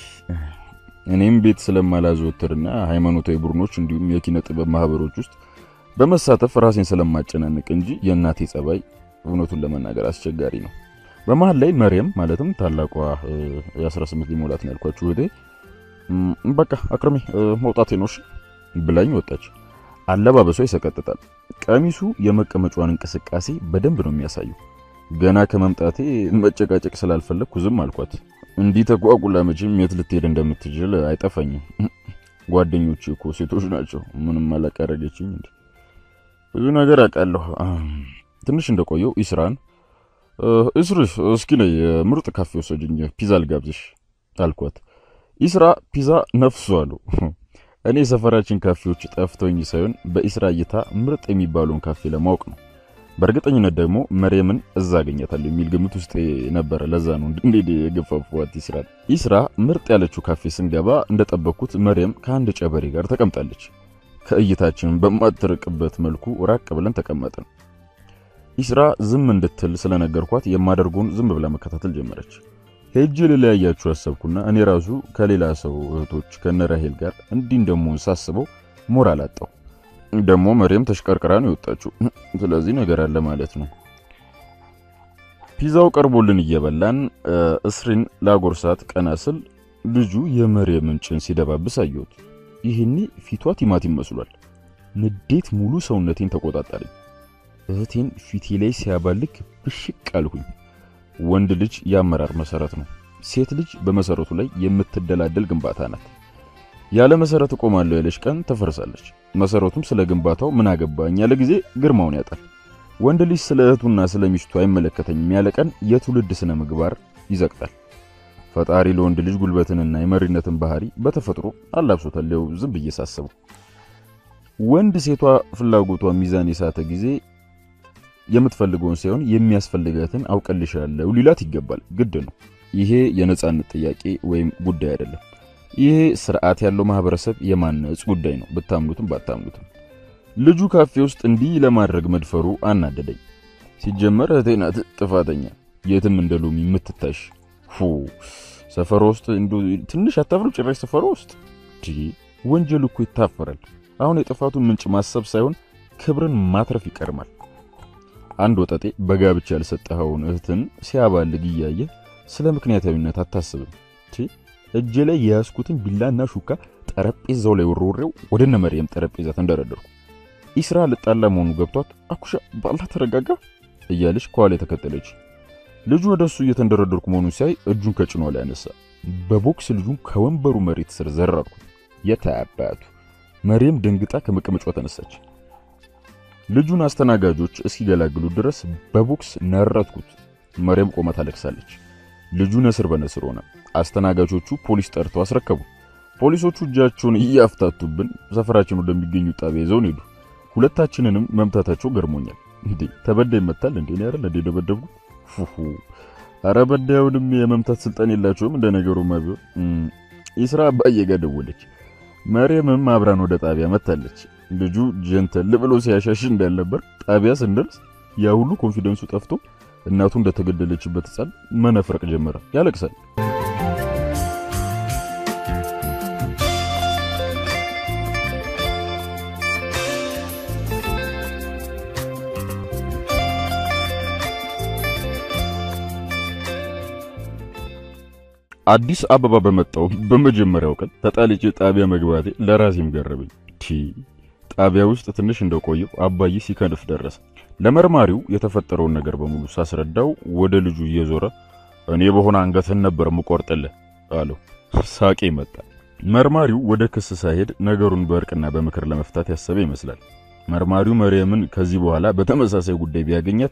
እኔም ቤት ስለማላዘወትርና ሃይማኖታዊ ቡድኖች እንዲሁም የኪነ ጥበብ ማህበሮች ውስጥ በመሳተፍ ራሴን ስለማጨናንቅ እንጂ የእናቴ ጸባይ እውነቱን ለመናገር አስቸጋሪ ነው። በመሀል ላይ መርየም ማለትም ታላቋ የ18 ሊሞላት ነው ያልኳችሁ እህቴ በቃ አክርሜ መውጣቴ ነው እሺ ብላኝ ወጣች። አለባበሷ ይሰቀጥጣል። ቀሚሱ የመቀመጫዋን እንቅስቃሴ በደንብ ነው የሚያሳየው። ገና ከመምጣቴ መጨቃጨቅ ስላልፈለግኩ ዝም አልኳት። እንዲህ ተጓጉላ መቼም የት ልትሄድ እንደምትችል አይጠፋኝም። ጓደኞቼ እኮ ሴቶች ናቸው። ምንም አላቀረገችኝ እንዴ ብዙ ነገር አውቃለሁ። ትንሽ እንደቆየው ኢስራን እስርሽ እስኪ ነይ ምርጥ ካፌ ወሰጅኝ ፒዛ ልጋብዝሽ አልኳት። ኢስራ ፒዛ ነፍሱ አሉ። እኔ የሰፈራችን ካፌዎች ጠፍተውኝ ሳይሆን በኢስራ እይታ ምርጥ የሚባለውን ካፌ ለማወቅ ነው። በእርግጠኝነት ደግሞ መርየምን እዛ አገኛታለሁ የሚል ግምት ውስጥ ነበረ። ለዛ ነው እንዴ የገፋፏት ኢስራን። ኢስራ ምርጥ ያለችው ካፌ ስንገባ እንደጠበቅኩት መርየም ከአንድ ጨበሬ ጋር ተቀምጣለች። ከእይታችን በማትርቅበት መልኩ ራቅ ብለን ተቀመጥን። ኢስራ ዝም እንድትል ስለነገርኳት የማደርገውን ዝም ብላ መከታተል ጀመረች። ሄጄ ልለያያችሁ አሰብኩና እኔ ራሱ ከሌላ ሰው እህቶች ከነራሄል ጋር እንዲህ እንደምሆን ሳስበው ሞራል አጣው። ደግሞ መሪም ተሽቀርቅራ ነው የወጣችው። ስለዚህ ነገር አለ ማለት ነው። ፒዛው ቀርቦልን እየበላን እስሪን ላጎርሳት ቀና ስል ልጁ የመርየምን ጭን ሲደባብስ አየሁት። ይህኔ ፊቷ ቲማቲም መስሏል። ንዴት ሙሉ ሰውነቴን ተቆጣጠረኝ። እህቴን ፊቴ ላይ ሲያባልክ ብሽቅ አልሁኝ። ወንድ ልጅ የአመራር መሰረት ነው። ሴት ልጅ በመሰረቱ ላይ የምትደላደል ግንባታ ናት። ያለ መሰረት እቆማለሁ ያለች ቀን ተፈርሳለች። መሰረቱም ስለ ግንባታው ምን አገባኝ ያለ ጊዜ ግርማውን ያጣል። ወንድ ልጅ ስለ እህቱና ስለ ሚስቱ አይመለከተኝም ያለ ቀን የትውልድ ስነ ምግባር ይዘቅጣል። ፈጣሪ ለወንድ ልጅ ጉልበትንና የመሪነትን ባህሪ በተፈጥሮ አላብሶታል። ያው ዝም ብዬ ሳስበው ወንድ ሴቷ ፍላጎቷ ሚዛን የሳተ ጊዜ የምትፈልገውን ሳይሆን የሚያስፈልጋትን አውቀልሻለሁ ሊላት ይገባል። ግድ ነው። ይሄ የነጻነት ጥያቄ ወይም ጉዳይ አይደለም። ይሄ ስርዓት ያለው ማህበረሰብ የማነጽ ጉዳይ ነው፣ ብታምኑትም ባታምኑትም። ልጁ ካፌ ውስጥ እንዲህ ለማድረግ መድፈሩ አናደደኝ። ሲጀመር እህቴ ናት ጥፋተኛ፣ የትም እንደ ሎሚ የምትታሽ ፉ ሰፈሮ ውስጥ እንዶ ትንሽ አታፍሩ? ጭራሽ ሰፈሮ ውስጥ ወንጀል እኮ ይታፈራል። አሁን የጥፋቱን ምንጭ ማሰብ ሳይሆን ክብርን ማትረፍ ይቀርማል። አንድ ወጠጤ በጋብቻ ያልሰጠኸውን እህትን ሲያባልግ እያየ ስለ ምክንያታዊነት አታስብም። እጄ ላይ የያዝኩትን ቢላና ሹካ ጠረጴዛው ላይ ወርውሬው ወደ እነ መርየም ጠረጴዛ ተንደረደርኩ። ኢስራ ልጣላ መሆኑ ገብቷት አኩሻ ባላ ተረጋጋ እያለች ከኋላ የተከተለች ልጁ ወደ እሱ እየተንደረደርኩ መሆኑን ሲያይ እጁን ከጭኗ ላይ ያነሳ። በቦክስ ልጁን ከወንበሩ መሬት ስር ዘረርኩት። የታባቱ መርየም ደንግጣ ከመቀመጫዋ ተነሳች። ልጁን አስተናጋጆች እስኪገላግሉ ድረስ በቦክስ ነረትኩት። መርየም ቆማ ታለቅሳለች። ልጁ ነስር በነስር ሆነ። አስተናጋጆቹ ፖሊስ ጠርተው አስረከቡ። ፖሊሶቹ እጃቸውን እያፍታቱብን ሰፈራችን ወደሚገኙ ጣቢያ ይዘውን ሄዱ። ሁለታችንንም መምታታቸው ገርሞኛል። እንዴ ተበዳይ ይመታል እንዴ? ነው አይደል እንዴ ደበደብኩ? ፉፉ አረ በዳዩንም የመምታት ስልጣን የላቸውም። እንደ ነገሩማ ቢሆን ኢስራ አባዬ ጋር ደወለች። መርየምም አብራን ወደ ጣቢያ መታለች። ልጁ ጀንተል ብሎ ሲያሻሽ እንዳልነበር ጣቢያ ስንደርስ ያ ሁሉ ኮንፊደንሱ ጠፍቶ እናቱ እንደተገደለችበት ሕፃን መነፍረቅ ጀመረ። ያለቅሳል። አዲስ አበባ በመጣው በመጀመሪያው ቀን ተጣልጬ ጣቢያ መግባቴ ለራሴም ገረበኝ። ቲ ጣቢያ ውስጥ ትንሽ እንደቆየው አባዬ ሲከንፍ ደረሰ። ለመርማሪው የተፈጠረውን ነገር በሙሉ ሳስረዳው ወደ ልጁ እየዞረ እኔ በሆነ አንገትህን ነበር ምቆርጥልህ አለው። ሳቄ መጣ። መርማሪው ወደ ክስ ሳይሄድ ነገሩን በእርቅና በምክር ለመፍታት ያሰበ ይመስላል። መርማሪው መርየምን ከዚህ በኋላ በተመሳሳይ ጉዳይ ቢያገኛት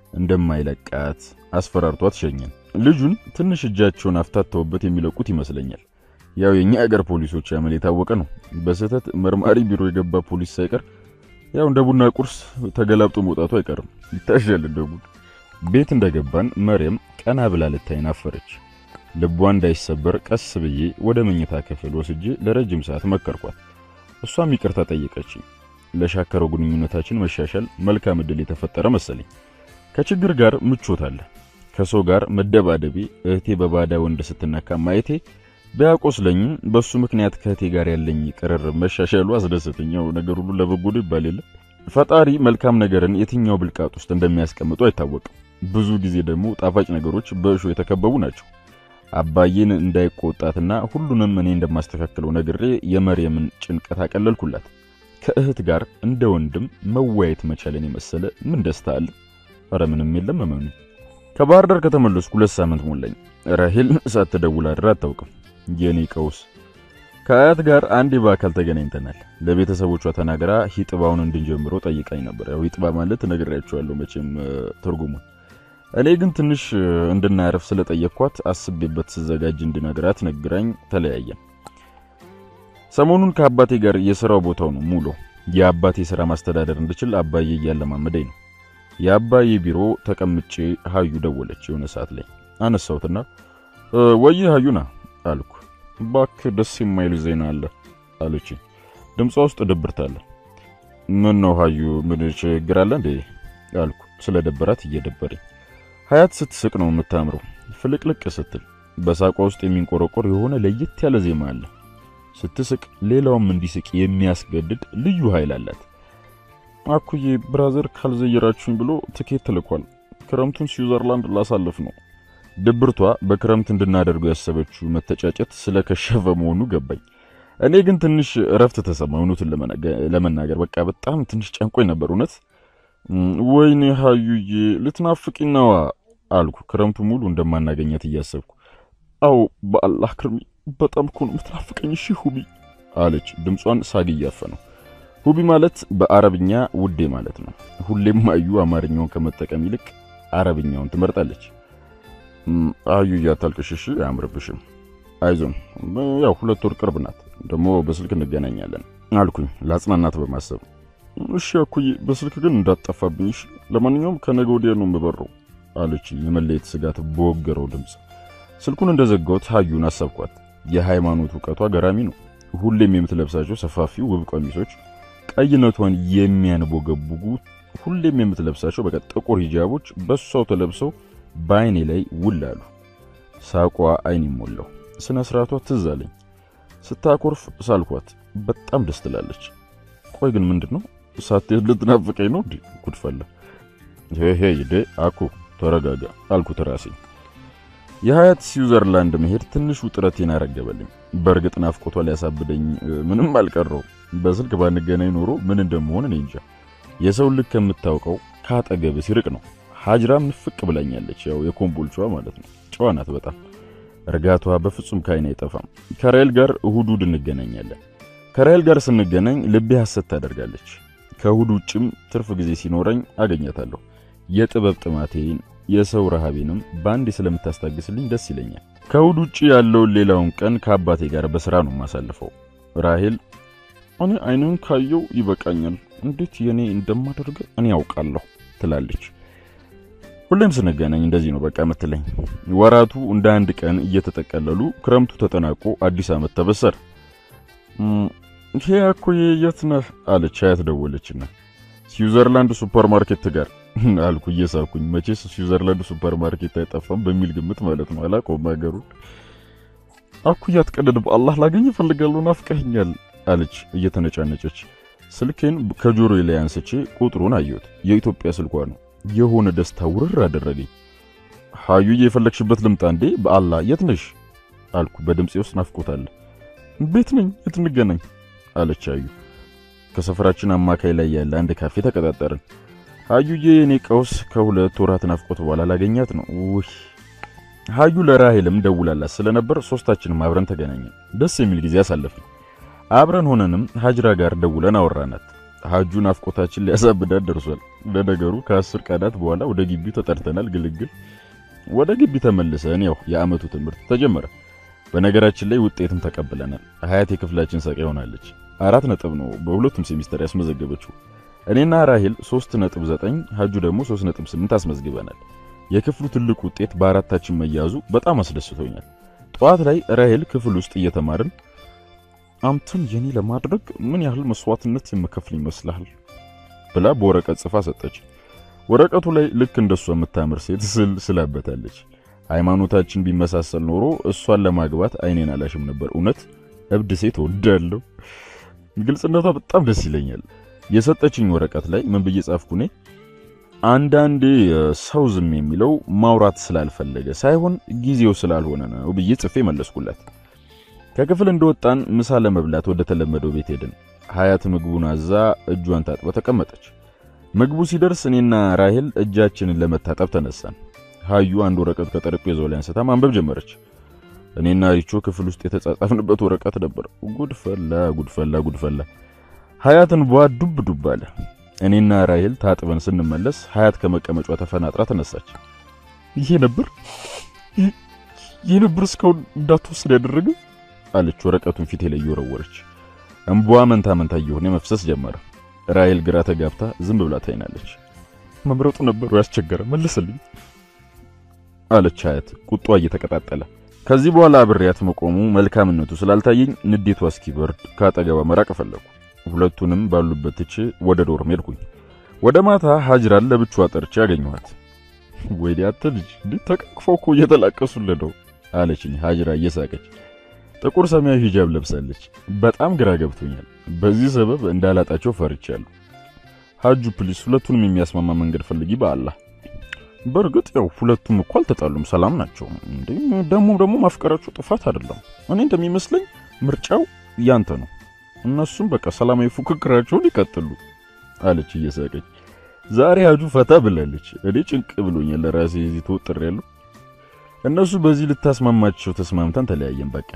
እንደማይለቃት አስፈራርቷት ሸኘን። ልጁን ትንሽ እጃቸውን አፍታተውበት የሚለቁት ይመስለኛል። ያው የኛ ሀገር ፖሊሶች ያመል የታወቀ ነው። በስህተት መርማሪ ቢሮ የገባ ፖሊስ ሳይቀር ያው እንደ ቡና ቁርስ ተገላብጦ መውጣቱ አይቀርም። ይታሻል እንደ ጉድ። ቤት እንደገባን መርየም ቀና ብላ ልታይን አፈረች። ልቧ እንዳይሰበር ቀስ ብዬ ወደ መኝታ ክፍል ወስጄ ለረጅም ሰዓት መከርኳት። እሷም ይቅርታ ጠየቀችኝ። ለሻከረው ግንኙነታችን መሻሻል መልካም ዕድል የተፈጠረ መሰለኝ። ከችግር ጋር ምቾት አለ። ከሰው ጋር መደባደቤ፣ እህቴ በባዳ ወንድ ስትነካ ማየቴ ቢያቆስለኝም በሱ ምክንያት ከእህቴ ጋር ያለኝ ቅርርብ መሻሻሉ አስደሰተኛው። ነገር ሁሉ ለበጎ ነው ይባል የለ። ፈጣሪ መልካም ነገርን የትኛው ብልቃጥ ውስጥ እንደሚያስቀምጡ አይታወቅም። ብዙ ጊዜ ደግሞ ጣፋጭ ነገሮች በእሾ የተከበቡ ናቸው። አባዬን እንዳይቆጣትና ሁሉንም እኔ እንደማስተካክለው ነግሬ የመርየምን ጭንቀት አቀለልኩላት። ከእህት ጋር እንደ ወንድም መወያየት መቻለን የመሰለ ምን ደስታ አለ? ኧረ ምንም የለም። እመኑ። ከባህር ዳር ከተመለስኩ ሁለት ሳምንት ሞላኝ። ራሄል ሳትደውል አድራ አታውቅም። የኔ ቀውስ ከአያት ጋር አንዴ በአካል ተገናኝተናል። ለቤተሰቦቿ ተናግራ ሂጥባውን እንድንጀምረው ጠይቃኝ ነበር። ያው ሂጥባ ማለት ነግሬያቸዋለሁ መቼም ትርጉሙን። እኔ ግን ትንሽ እንድናረፍ ስለጠየቅኳት አስቤበት ስዘጋጅ እንድነግራት ነግራኝ ተለያየን። ሰሞኑን ከአባቴ ጋር የሥራው ቦታው ነው ሙሉ የአባቴ ሥራ ማስተዳደር እንድችል አባዬ እያለማመደኝ ነው። የአባዬ ቢሮ ተቀምጬ ሀዩ ደወለች። የሆነ ሰዓት ላይ አነሳሁትና ወይ ሀዩና አልኩ። እባክህ ደስ የማይል ዜና አለ አለች። ድምጿ ውስጥ ድብርት አለ። ምን ነው ሀዩ፣ ምን ችግር አለ እንዴ አልኩ። ስለ ደበራት እየደበረኝ። ሀያት ስትስቅ ነው የምታምረው፣ ፍልቅልቅ ስትል በሳቋ ውስጥ የሚንቆረቆር የሆነ ለየት ያለ ዜማ አለ። ስትስቅ ሌላውም እንዲስቅ የሚያስገድድ ልዩ ኃይል አላት። አኩዬ ብራዘር ካልዘየራችሁኝ ብሎ ትኬት ተልኳል። ክረምቱን ስዊዘርላንድ ላሳልፍ ነው። ድብርቷ በክረምት እንድናደርገው ያሰበችው መተጫጨት ስለከሸፈ መሆኑ ገባኝ። እኔ ግን ትንሽ እረፍት ተሰማ። እውነቱን ለመናገር በቃ በጣም ትንሽ ጨንቆኝ ነበር። እውነት ወይኔ ሀዩዬ ልትናፍቂኝ ነዋ አልኩ፣ ክረምቱ ሙሉ እንደማናገኛት እያሰብኩ። አዎ በአላህ ክርሚ በጣም እኮ ነው የምትናፍቀኝ። እሺ ሁቢ አለች፣ ድምጿን ሳግ እያፈነው። ሁቢ ማለት በአረብኛ ውዴ ማለት ነው። ሁሌም አዩ አማርኛውን ከመጠቀም ይልቅ አረብኛውን ትመርጣለች። አዩ እያታልቅሽ እሺ፣ አያምርብሽም። አይዞን፣ ያው ሁለት ወር ቅርብ ናት፣ ደግሞ በስልክ እንገናኛለን አልኩኝ ለአጽናናት በማሰብ እሺ አኩዬ፣ በስልክ ግን እንዳትጠፋብኝ እሺ። ለማንኛውም ከነገ ወዲያ ነው የምበረው አለችኝ፣ የመለየት ስጋት በወገረው ድምፅ። ስልኩን እንደዘጋሁት ሀዩን አሰብኳት። የሃይማኖት እውቀቷ ገራሚ ነው። ሁሌም የምትለብሳቸው ሰፋፊ ውብ ቀሚሶች፣ ቀይነቷን የሚያንቦገቡጉ ሁሌም የምትለብሳቸው በቃ ጥቁር ሂጃቦች በሷው ተለብሰው በአይኔ ላይ ውል አሉ። ሳቋ አይን ሞላው። ስነ ስርዓቷ ትዝ አለኝ። ስታኮርፍ ሳልኳት በጣም ደስ ትላለች። ቆይ ግን ምንድን ነው ሳትሄድ ልትናፍቀኝ ነው እንዴ? ጉድፈላ ሄ ሄ አኩ ተረጋጋ አልኩት ራሴ። የሀያት ስዊዘርላንድ መሄድ ትንሽ ውጥረቴን አረገበልኝ። በእርግጥ ናፍቆቷ ሊያሳብደኝ ምንም አልቀረው። በስልክ ባንገናኝ ኖሮ ምን እንደምሆን እኔ እንጃ። የሰው ልክ ከምታውቀው ካጠገብ ሲርቅ ነው። ሀጅራም ንፍቅ ብላኛለች። ያው የኮምቦልቿ ማለት ነው። ጨዋ ናት በጣም እርጋቷ በፍጹም ከዓይን አይጠፋም። ከራይል ጋር እሁድ እሁድ እንገናኛለን። ከራይል ጋር ስንገናኝ ልቤ ሐሰት ታደርጋለች። ከእሁድ ውጭም ትርፍ ጊዜ ሲኖረኝ አገኛታለሁ። የጥበብ ጥማቴን የሰው ረሃቤንም በአንዴ ስለምታስታግስልኝ ደስ ይለኛል። ከእሁድ ውጭ ያለውን ሌላውን ቀን ከአባቴ ጋር በሥራ ነው የማሳልፈው። ራሄል እኔ አይንን ካየው ይበቃኛል፣ እንዴት የኔ እንደማደርገ እኔ ያውቃለሁ ትላለች። ሁሌም ስንገናኝ እንደዚህ ነው በቃ የምትለኝ። ወራቱ እንደ አንድ ቀን እየተጠቀለሉ ክረምቱ ተጠናቆ አዲስ ዓመት ተበሰረ። ይሄ እኮ የት ነህ አለች አያት ደወለችና፣ ስዊዘርላንድ ሱፐር ማርኬት ጋር አልኩ እየሳኩኝ። መቼስ ስዊዘርላንድ ሱፐር ማርኬት አይጠፋም በሚል ግምት ማለት ነው። አላውቀውም ሀገሩን። አኩያ አትቀደድ፣ በአላህ ላገኝ እፈልጋለሁ፣ ናፍቀኸኛል አለች እየተነጫነጨች። ስልኬን ከጆሮዬ ላይ አንስቼ ቁጥሩን አየሁት። የኢትዮጵያ ስልኳ ነው። የሆነ ደስታ ውርር አደረገኝ። ሀዩዬ የፈለግሽበት ልምጣ እንዴ? በአላህ የት ነሽ አልኩ። በድምፄ ውስጥ ናፍቆታል። ቤት ነኝ፣ የት እንገናኝ አለች ሀዩ። ከሰፈራችን አማካይ ላይ ያለ አንድ ካፌ ተቀጣጠርን። ሀዩዬ የኔ ቀውስ ከሁለት ወራት ናፍቆት በኋላ ላገኛት ነው። ውይ ሀዩ ለራሄልም ደውላላት ስለነበር ሶስታችንም አብረን ተገናኘን። ደስ የሚል ጊዜ አሳለፍን። አብረን ሆነንም ሀጅራ ጋር ደውለን አወራናት። ሀጁ ናፍቆታችን ሊያሳብዳት ደርሷል። ለነገሩ ከአስር ቀናት በኋላ ወደ ግቢው ተጠርተናል። ግልግል ወደ ግቢ ተመልሰን ያው የአመቱ ትምህርት ተጀመረ። በነገራችን ላይ ውጤትም ተቀብለናል። ሀያት የክፍላችን ሰቃይ ሆናለች። አራት ነጥብ ነው በሁለቱም ሴሚስተር ያስመዘገበችው። እኔና ራሄል 3.9 ሀጁ ደግሞ 3.8 አስመዝግበናል። የክፍሉ ትልቅ ውጤት በአራታችን መያዙ በጣም አስደስቶኛል። ጠዋት ላይ ራሄል ክፍል ውስጥ እየተማርን አንተን የኔ ለማድረግ ምን ያህል መስዋዕትነት የምከፍል ይመስልሃል ብላ በወረቀት ጽፋ ሰጠች። ወረቀቱ ላይ ልክ እንደሷ የምታምር ሴት ስል ስላበታለች። ሃይማኖታችን ቢመሳሰል ኖሮ እሷን ለማግባት አይኔን አላሽም ነበር። እውነት እብድ ሴት ወዳለሁ። ግልጽነቷ በጣም ደስ ይለኛል። የሰጠችኝ ወረቀት ላይ ምን ብዬ ጻፍኩ? እኔ አንዳንዴ ሰው ዝም የሚለው ማውራት ስላልፈለገ ሳይሆን ጊዜው ስላልሆነ ነው ብዬ ጽፌ መለስኩላት። ከክፍል እንደወጣን ምሳ ለመብላት ወደ ተለመደው ቤት ሄድን። ሀያት ምግቡን አዛ እጇን ታጥባ ተቀመጠች። ምግቡ ሲደርስ እኔና ራሄል እጃችንን ለመታጠብ ተነሳን። ሀዩ አንድ ወረቀት ከጠረጴዛው ላይ አንስታ ማንበብ ጀመረች። እኔና ሪቾ ክፍል ውስጥ የተጻጻፍንበት ወረቀት ነበር። ጉድፈላ ጉድፈላ ጉድፈላ። ሀያትን ቧ ዱብ ዱብ አለ። እኔና ራሄል ታጥበን ስንመለስ ሀያት ከመቀመጫ ተፈናጥራ ተነሳች። ይሄ ነበር ይሄ ነበር እስካሁን እንዳትወስድ ያደረገ አለች። ወረቀቱን ፊቴ ላይ እየወረወረች እንቧ መንታ መንታ እየሆነ መፍሰስ ጀመረ። ራሄል ግራ ተጋብታ ዝም ብላ ታይናለች። መምረጡ ነበሩ ያስቸገረ መልስልኝ አለች ሀያት ቁጧ እየተቀጣጠለ። ከዚህ በኋላ አብሬያት መቆሙ መልካምነቱ ስላልታየኝ ንዴቷ እስኪበርድ ከአጠገቧ መራቅ ፈለኩ። ሁለቱንም ባሉበት ትቼ ወደ ዶርም ሄድኩኝ። ወደ ማታ ሀጅራን ለብቻዋ ጠርቼ ያገኘኋት። ወይኔ አንተ ልጅ እንዴት ተቃቅፈው እኮ እየተላቀሱልህ ነው አለችኝ ሀጅራ እየሳቀች። ጥቁር ሰማያዊ ሂጃብ ለብሳለች። በጣም ግራ ገብቶኛል። በዚህ ሰበብ እንዳላጣቸው ፈርቻለሁ። ሀጁ ፕሊስ፣ ሁለቱንም የሚያስማማ መንገድ ፈልጊ በአላህ። በእርግጥ ያው ሁለቱም እኮ አልተጣሉም፣ ሰላም ናቸው። እንዴ ደግሞ ደግሞ ማፍቀራቸው ጥፋት አይደለም። እኔ እንደሚመስለኝ ምርጫው ያንተ ነው። እነሱም በቃ ሰላማዊ ፉክክራቸውን ይቀጥሉ አለች እየሳቀች። ዛሬ ሀጁ ፈታ ብላለች። እኔ ጭንቅ ብሎኛል ለራሴ እዚህ ተወጥሬያለሁ። እነሱ በዚህ ልታስማማቸው ተስማምተን ተለያየን። በቃ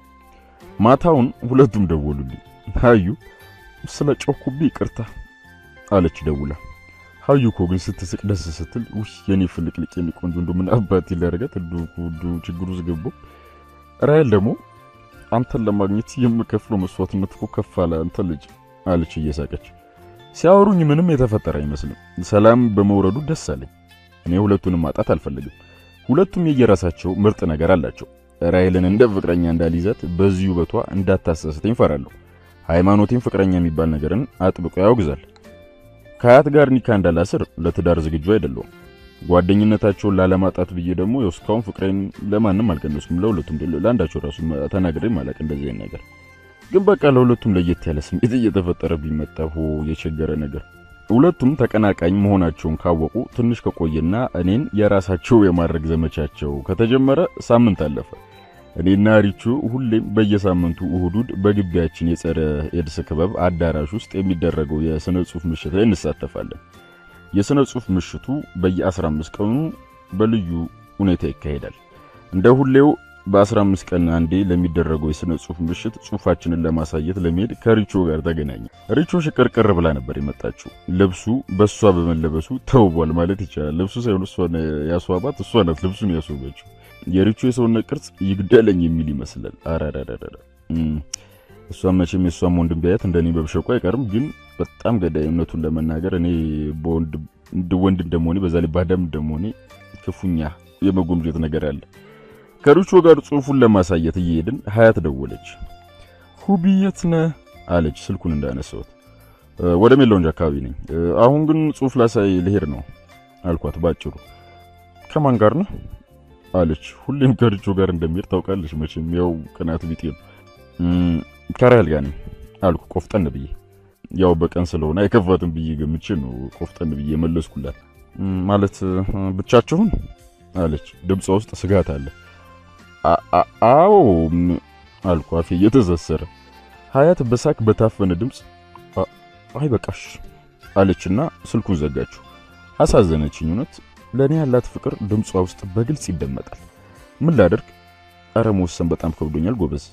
ማታውን ሁለቱም ደወሉልኝ። ሀዩ ስለ ጮኩብኝ ይቅርታ አለች ደውላ። ሀዩ እኮ ግን ስትስቅ ደስ ስትል ውይ የኔ ፍልቅልቅ የኔ ቆንጆ እንዶ ምን አባት ይላረጋት እንዶ እንዶ ችግሩ ዝገቦ ራይል ደግሞ አንተን ለማግኘት የምከፍለው መስዋዕትነት እኮ ከፍ አለ አንተ ልጅ አለች እየሳቀች። ሲያወሩኝ ምንም የተፈጠረ አይመስልም። ሰላም በመውረዱ ደስ አለኝ። እኔ ሁለቱንም ማጣት አልፈልግም። ሁለቱም የየራሳቸው ምርጥ ነገር አላቸው። ራይልን እንደ ፍቅረኛ እንዳልይዛት በዚህ ውበቷ እንዳታሰስተኝ ፈራለሁ። ሃይማኖቴም ፍቅረኛ የሚባል ነገርን አጥብቆ ያወግዛል። ከአያት ጋር ኒካ እንዳላስር ለትዳር ዝግጁ አይደለሁም። ጓደኝነታቸውን ላለማጣት ብዬ ደግሞ እስካሁን ፍቅሬን ለማንም አልቀነስኩም። ለሁለቱም ለአንዳቸው ራሱ ተናግሬ ማለቅ እንደዚህ አይነት ነገር ግን በቃ ለሁለቱም ለየት ያለ ስሜት እየተፈጠረ ቢመጣ ሆ የቸገረ ነገር። ሁለቱም ተቀናቃኝ መሆናቸውን ካወቁ ትንሽ ከቆየና እኔን የራሳቸው የማድረግ ዘመቻቸው ከተጀመረ ሳምንት አለፈ። እኔና ሪቹ ሁሌም በየሳምንቱ እሁዱድ በግቢያችን የጸረ ኤድስ ክበብ አዳራሽ ውስጥ የሚደረገው የስነ ጽሑፍ ምሽት ላይ እንሳተፋለን። የስነ ጽሑፍ ምሽቱ በየ15 ቀኑ በልዩ ሁኔታ ይካሄዳል። እንደ ሁሌው በ15 ቀን አንዴ ለሚደረገው የስነ ጽሑፍ ምሽት ጽሑፋችንን ለማሳየት ለመሄድ ከሪቾ ጋር ተገናኘ። ሪቾ ሽቅርቅር ብላ ነበር የመጣችው። ልብሱ በእሷ በመለበሱ ተውቧል ማለት ይቻላል። ልብሱ ሳይሆን እሷን ያስዋባት እሷ ናት ልብሱን ያስዋበችው። የሪቾ የሰውነት ቅርጽ ይግደለኝ የሚል ይመስላል። አራራራራ እሷን መቼም የእሷም ወንድም ቢያየት እንደኔ በብሸቁ አይቀርም። ግን በጣም ገዳይ እውነቱን ለመናገር እኔ ወንድ እንደመሆኔ በዛ ላይ ባዳም እንደመሆኔ ክፉኛ የመጎምጀት ነገር አለ። ከሪቾ ጋር ጽሑፉን ለማሳየት እየሄድን ሀያት ደወለች። ሁቢ የት ነህ አለች ስልኩን እንዳነሳሁት። ወደ ሜላውንጅ አካባቢ ነኝ። አሁን ግን ጽሑፍ ላሳይ ልሄድ ነው አልኳት ባጭሩ። ከማን ጋር ነው አለች። ሁሌም ከርቾ ጋር እንደሚሄድ ታውቃለች መቼም ያው ቅናት ቢጤ ነው። ከራይል ጋር ነኝ አልኩ ቆፍጠን ብዬ። ያው በቀን ስለሆነ አይከፋትም ብዬ ገምቼ ነው ቆፍጠን ብዬ መለስኩላት። ማለት ብቻችሁን አለች። ድምጿ ውስጥ ስጋት አለ። አዎ አልኩ አፌ እየተዘሰረ። ሀያት በሳቅ በታፈነ ድምፅ አይ በቃሽ አለችና ስልኩን ዘጋችሁ። አሳዘነችኝ። እውነት ለእኔ ያላት ፍቅር ድምጿ ውስጥ በግልጽ ይደመጣል። ምን ላደርግ? ኧረ መወሰን በጣም ከብዶኛል ጎበዝ።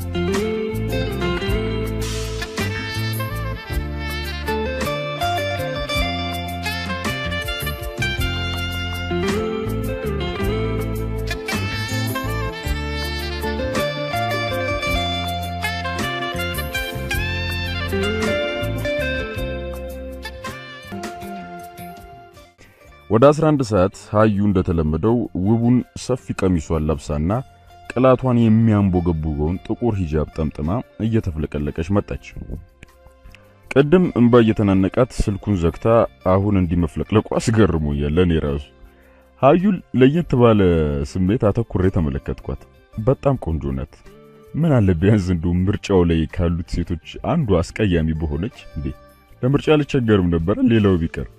ወደ 11 ሰዓት ሀዩ እንደተለመደው ውቡን ሰፊ ቀሚሷን ለብሳና ቅላቷን የሚያንቦገቡገውን ጥቁር ሂጃብ ጠምጥማ እየተፍለቀለቀች መጣች። ቅድም እንባ እየተናነቃት ስልኩን ዘግታ አሁን እንዲህ መፍለቅለቋ አስገርሞኛል። ለእኔ ራሱ ሀዩን ለየት ባለ ስሜት አተኩሬ ተመለከትኳት። በጣም ቆንጆ ናት። ምን አለ ቢያንስ እንደው ምርጫው ላይ ካሉት ሴቶች አንዱ አስቀያሚ በሆነች እንዴ! ለምርጫ አልቸገርም ነበረ ሌላው ቢቀር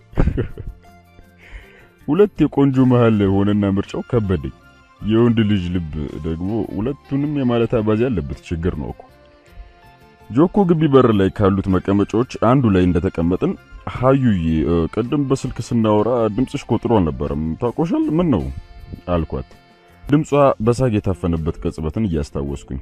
ሁለት የቆንጆ መሃል ሆነና ምርጫው ከበደኝ። የወንድ ልጅ ልብ ደግሞ ሁለቱንም የማለት አባዜ ያለበት ችግር ነው እኮ። ጆኮ ግቢ በር ላይ ካሉት መቀመጫዎች አንዱ ላይ እንደተቀመጥን ሀዩዬ፣ ቅድም በስልክ ስናወራ ድምፅሽ ቆጥሮ አልነበረም ታቆሻል? ምን ነው አልኳት፣ ድምጿ በሳግ የታፈነበት ቅጽበትን እያስታወስኩኝ።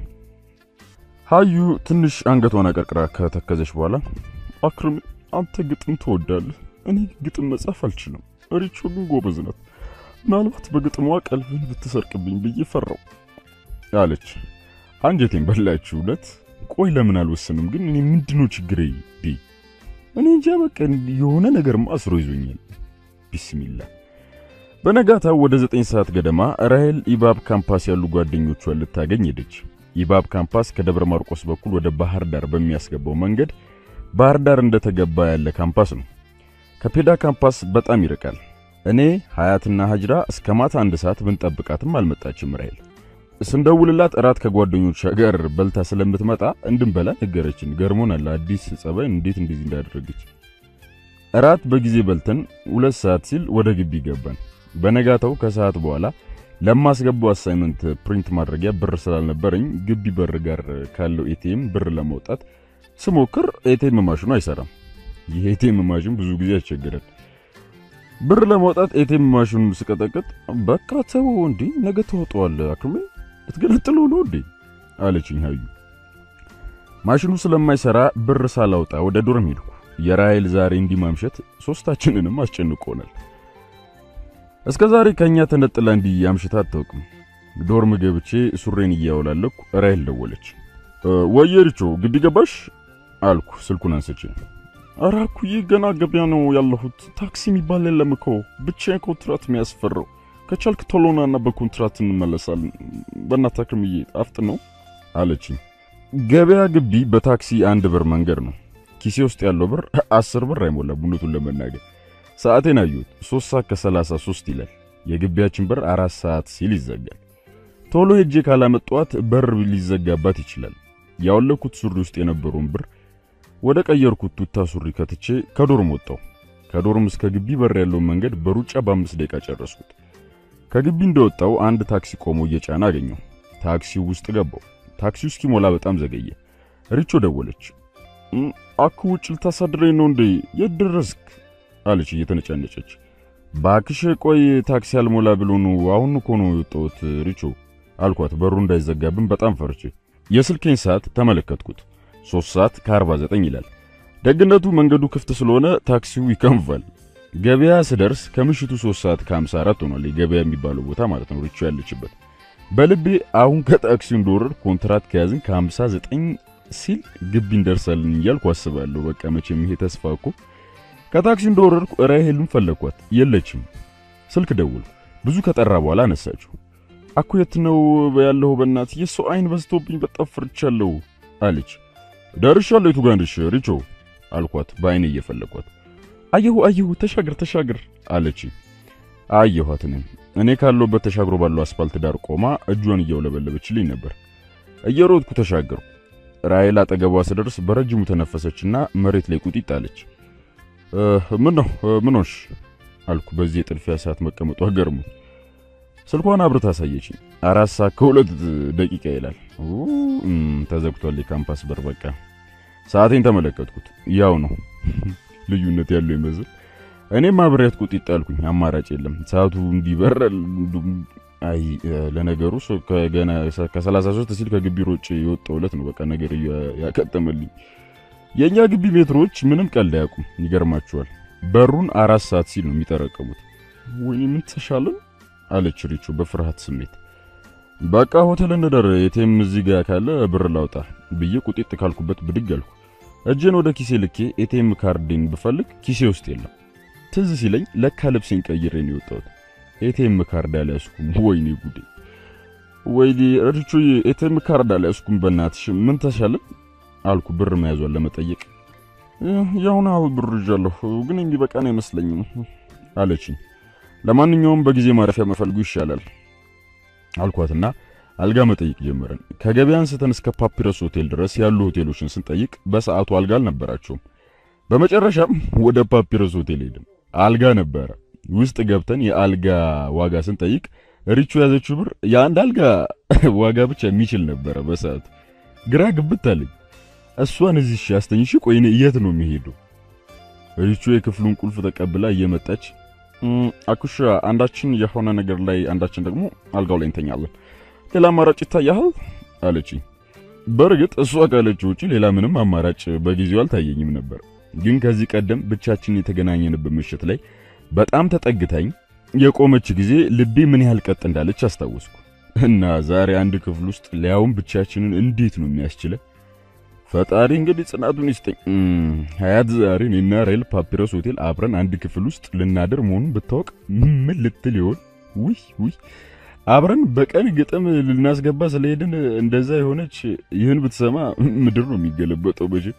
ሀዩ ትንሽ አንገቷን አቀርቅራ ከተከዘች በኋላ አክርም፣ አንተ ግጥም ትወዳለህ፣ እኔ ግጥም መጻፍ አልችልም ሪቾ ግን ጎበዝ ናት። ምናልባት በግጥሟ ቀልብን ብትሰርቅብኝ ብዬ ፈራው አለች። አንጀቴን በላችሁ እውነት። ቆይ ለምን አልወሰንም ግን? እኔ ምንድነው ችግሬ? ዲ እኔ እንጃ በቃ የሆነ ነገርማ አስሮ ይዞኛል። ቢስሚላ። በነጋታው ወደ ዘጠኝ ሰዓት ገደማ ራሄል ኢባብ ካምፓስ ያሉ ጓደኞቿን ልታገኝ ሄደች። ኢባብ ካምፓስ ከደብረ ማርቆስ በኩል ወደ ባህር ዳር በሚያስገባው መንገድ ባህር ዳር እንደተገባ ያለ ካምፓስ ነው። ከፔዳ ካምፓስ በጣም ይርቃል። እኔ ሀያትና ሀጅራ እስከ ማታ አንድ ሰዓት ብንጠብቃትም አልመጣችም። ራሄል ስንደውልላት እራት ከጓደኞቿ ጋር በልታ ስለምትመጣ እንድንበላ ነገረችን። ገርሞናል። አዲስ ጸባይ እንዴት እንደዚህ እንዳደረገች። እራት በጊዜ በልተን ሁለት ሰዓት ሲል ወደ ግቢ ገባን። በነጋታው ከሰዓት በኋላ ለማስገባው አሳይመንት ፕሪንት ማድረጊያ ብር ስላልነበረኝ ግቢ በር ጋር ካለው ኤቲኤም ብር ለማውጣት ስሞክር ኤቲኤም ማሽኑ አይሰራም። ይህ ኤቲኤም ማሽን ብዙ ጊዜ ያስቸግራል። ብር ለማውጣት ኤቲኤም ማሽኑን ስቀጠቅጥ በቃ ተው እንዴ ነገ ተወጣዋለህ አክሜ ልትገለጥለው ነው እንዴ አለችኝ ሀዩ። ማሽኑ ስለማይሰራ ብር ሳላውጣ ወደ ዶርም ሄድኩ። የራይል ዛሬ እንዲህ ማምሸት ሶስታችንንም አስጨንቆናል። እስከ ዛሬ ከኛ ተነጥላ እንዲህ አምሽታ አታውቅም። ዶርም ገብቼ ሱሬን እያወላለኩ ራይል ደወለች። ወየሪቾ ግቢ ገባሽ አልኩ ስልኩን አንስቼ ኧረ እኩዬ ገና ገበያ ነው ያለሁት። ታክሲ የሚባል የለም እኮ ብቻዬን ኮንትራት የሚያስፈራው። ከቻልክ ቶሎናና በኮንትራት እንመለሳለን። በእናትህ አክርምዬ አፍጥ ነው አለችኝ። ገበያ ግቢ በታክሲ አንድ ብር መንገድ ነው። ኪሴ ውስጥ ያለው ብር አስር ብር አይሞላም። እውነቱን ለመናገር ሰዓቴን አየሁት። ሶስት ሰዓት ከሰላሳ ሶስት ይላል። የግቢያችን በር አራት ሰዓት ሲል ይዘጋል። ቶሎ ሄጄ ካላመጣኋት በር ሊዘጋባት ይችላል። ያወለኩት ሱሪ ውስጥ የነበረውን ብር ወደ ቀየርኩት ቱታ ሱሪ ከትቼ ከዶርም ወጣው። ከዶርም እስከ ግቢ በር ያለውን መንገድ በሩጫ በአምስት ደቂቃ ጨረስኩት። ከግቢ እንደወጣው አንድ ታክሲ ቆሞ እየጫነ አገኘው። ታክሲው ውስጥ ገባው። ታክሲው እስኪሞላ በጣም ዘገየ። ሪቾ ደወለች። አኩ ውጭ ልታሳድረኝ ነው እንዴ? የት ደረስክ? አለች እየተነጫነጨች። ባክሽ ቆይ ታክሲ አልሞላ ብሎ ነው አሁን እኮ ነው የወጣሁት ሪቾ አልኳት። በሩ እንዳይዘጋብን በጣም ፈርቼ የስልኬን ሰዓት ተመለከትኩት። ሶስት ሰዓት ከ49 ይላል። ደግነቱ መንገዱ ክፍት ስለሆነ ታክሲው ይከንፋል። ገበያ ስደርስ ከምሽቱ 3 ሰዓት ከ54 ሆኗል። ገበያ የሚባለው ቦታ ማለት ነው ሪቾ ያለችበት። በልቤ አሁን ከታክሲው እንደወረድ ኮንትራት ከያዝን ከ59 ሲል ግቢ እንደርሳለን እያልኩ አስባለሁ። በቃ መቼም ይሄ ተስፋ እኮ። ከታክሲው እንደወረድኩ ራሄልን ፈለኳት፣ የለችም። ስልክ ደውል ብዙ ከጠራ በኋላ አነሳችሁ። አኩ የት ነው ያለው? በእናት የሰው አይን በዝቶብኝ በጣም ፈርቻለሁ አለች። ደርሻለሁ። የቱ ጋር ነሽ ሪቾ አልኳት፣ በአይኔ እየፈለኳት። አየሁ አየሁ፣ ተሻገር ተሻገር አለች። አየኋት። እኔም እኔ ካለሁበት ተሻግሮ ባለው አስፋልት ዳር ቆማ እጇን እያውለበለበችልኝ ነበር። እየሮጥኩ ተሻገርኩ። ራሔል አጠገቧ ስደርስ በረጅሙ ተነፈሰችና መሬት ላይ ቁጢጥ አለች። ምን ነው ምን ሆንሽ አልኩ። በዚህ የጥድፊያ ሰዓት መቀመጧ ገርሞ ስልኳን አብርታ አሳየችኝ። አራት ሰዓት ከሁለት ደቂቃ ይላል። ተዘግቷል የካምፓስ በር። በቃ ሰዓቴን ተመለከትኩት። ያው ነው ልዩነት ያለው ይመስል እኔም አብሬያት ቁጢጥ አልኩኝ። አማራጭ የለም ሰዓቱ እንዲበረል። አይ ለነገሩ ከገና ከ33 ሲል ከግቢ ሮጭ የወጣው ዕለት ነው በቃ ነገር ያከተመልኝ። የእኛ ግቢ ሜትሮች ምንም ቀልድ አያውቁም። ይገርማችኋል በሩን አራት ሰዓት ሲል ነው የሚጠረቀሙት። ወይኔ ምን ተሻለን አለች ሪቾ በፍርሃት ስሜት። በቃ ሆቴል እንደር የቴም እዚህ ጋር ካለ ብር ላውጣ ብዬ ቁጢጥ ካልኩበት ብድግ አልኩ። እጄን ወደ ኪሴ ልኬ ኤቲኤም ካርዴን ብፈልግ ኪሴ ውስጥ የለም። ትዝ ሲለኝ ለካ ልብሴን ቀይሬ ነው የወጣሁት። ኤቲኤም ካርድ አልያዝኩም። ወይኔ ጉዴ! ወይኔ ሪቾ ኤቲኤም ካርድ አልያዝኩም። በእናትሽ ምን ተሻለን አልኩ ብር መያዟን ለመጠየቅ። ያሁን አሁን ብር ይዣለሁ ግን የሚበቃን አይመስለኝም አለችኝ። ለማንኛውም በጊዜ ማረፊያ መፈልጉ ይሻላል አልኳትና አልጋ መጠየቅ ጀመረን። ከገበያ አንስተን እስከ ፓፒረስ ሆቴል ድረስ ያሉ ሆቴሎችን ስንጠይቅ በሰዓቱ አልጋ አልነበራቸውም። በመጨረሻም ወደ ፓፒረስ ሆቴል ሄድን። አልጋ ነበረ። ውስጥ ገብተን የአልጋ ዋጋ ስንጠይቅ ሪቹ ያዘችው ብር የአንድ አልጋ ዋጋ ብቻ የሚችል ነበረ። በሰዓቱ ግራ ግብት አለኝ። እሷን እዚህ አስተኝሽ፣ ቆይ እኔ የት ነው የሚሄደው? ሪቹ የክፍሉን ቁልፍ ተቀብላ እየመጣች አኩሻ አንዳችን የሆነ ነገር ላይ አንዳችን ደግሞ አልጋው ላይ እንተኛለን፣ ሌላ አማራጭ ይታያል አለችኝ። በእርግጥ እሷ ካለችው ውጪ ሌላ ምንም አማራጭ በጊዜው አልታየኝም ነበር። ግን ከዚህ ቀደም ብቻችን የተገናኘንበት ምሽት ላይ በጣም ተጠግታኝ የቆመች ጊዜ ልቤ ምን ያህል ቀጥ እንዳለች አስታወስኩ። እና ዛሬ አንድ ክፍል ውስጥ ሊያውም ብቻችንን እንዴት ነው የሚያስችለ? ፈጣሪ እንግዲህ ጽናቱን ይስጠኝ። ሀያት ዛሬ እኔና ራሔል ፓፒረስ ሆቴል አብረን አንድ ክፍል ውስጥ ልናድር መሆኑን ብታወቅ ምን ልትል ይሆን? ውይ ውይ አብረን በቀን ግጥም ልናስገባ ስለሄድን እንደዛ የሆነች ይህን ብትሰማ ምድር ነው የሚገለበጠው። በጅ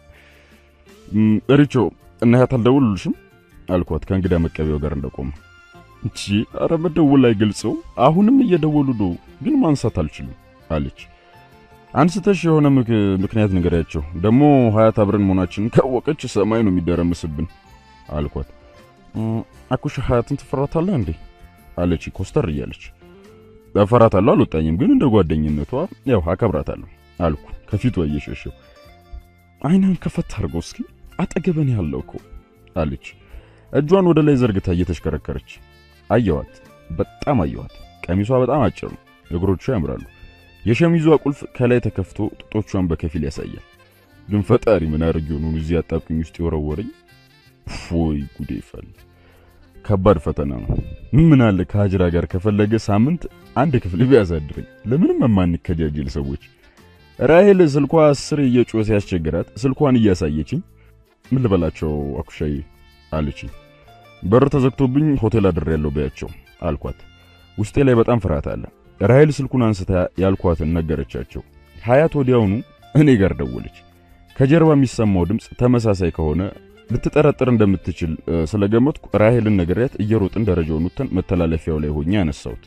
ሪቾ እና ሀያት አልደውሉልሽም አልኳት ከእንግዳ መቀበያው ጋር እንደቆመ። እቺ አረ መደወል አይገልጸው አሁንም እየደወሉ ነው፣ ግን ማንሳት አልችልም አለች። አንስተሽ የሆነ ምክንያት ንገሪያቸው። ደግሞ ሀያት አብረን መሆናችንን ካወቀች ሰማይ ነው የሚደረምስብን አልኳት። አኩሽ ሀያትን ትፈራታለህ እንዴ አለች ኮስተር እያለች። እፈራታለሁ አልወጣኝም፣ ግን እንደ ጓደኝነቷ ያው አከብራታለሁ አልኩ ከፊቷ እየሸሸው። አይናን ከፈት አድርገው እስኪ አጠገበን ያለው እኮ አለች እጇን ወደ ላይ ዘርግታ እየተሽከረከረች። አየዋት፣ በጣም አየዋት። ቀሚሷ በጣም አጭር ነው፣ እግሮቿ ያምራሉ። የሸሚዟ ቁልፍ ከላይ ተከፍቶ ጡቶቿን በከፊል ያሳያል። ግን ፈጣሪ ምን አድርጌ ነው እዚህ አጣብቅኝ ውስጥ የወረወረኝ? ፎይ ጉዴ ይፈል። ከባድ ፈተና ነው። ምን አለ ከሀጅራ ጋር ከፈለገ ሳምንት አንድ ክፍል ቢያሳድረኝ። ለምንም የማንከጃጅል ሰዎች። ራሔል ስልኳ አስር እየጮኸ ሲያስቸግራት ስልኳን እያሳየችኝ ምን ልበላቸው አኩሻዬ አለችኝ። በር ተዘግቶብኝ ሆቴል አድሬያለሁ በያቸው አልኳት። ውስጤ ላይ በጣም ፍርሃት አለ። ራሔል ስልኩን አንስታ ያልኳትን ነገረቻቸው። ሀያት ወዲያውኑ እኔ ጋር ደወለች። ከጀርባ የሚሰማው ድምፅ ተመሳሳይ ከሆነ ልትጠረጥር እንደምትችል ስለገመትኩ ራሔልን ነገርያት እየሮጥን ደረጃውን ወጥተን መተላለፊያው ላይ ሆኜ ያነሳሁት።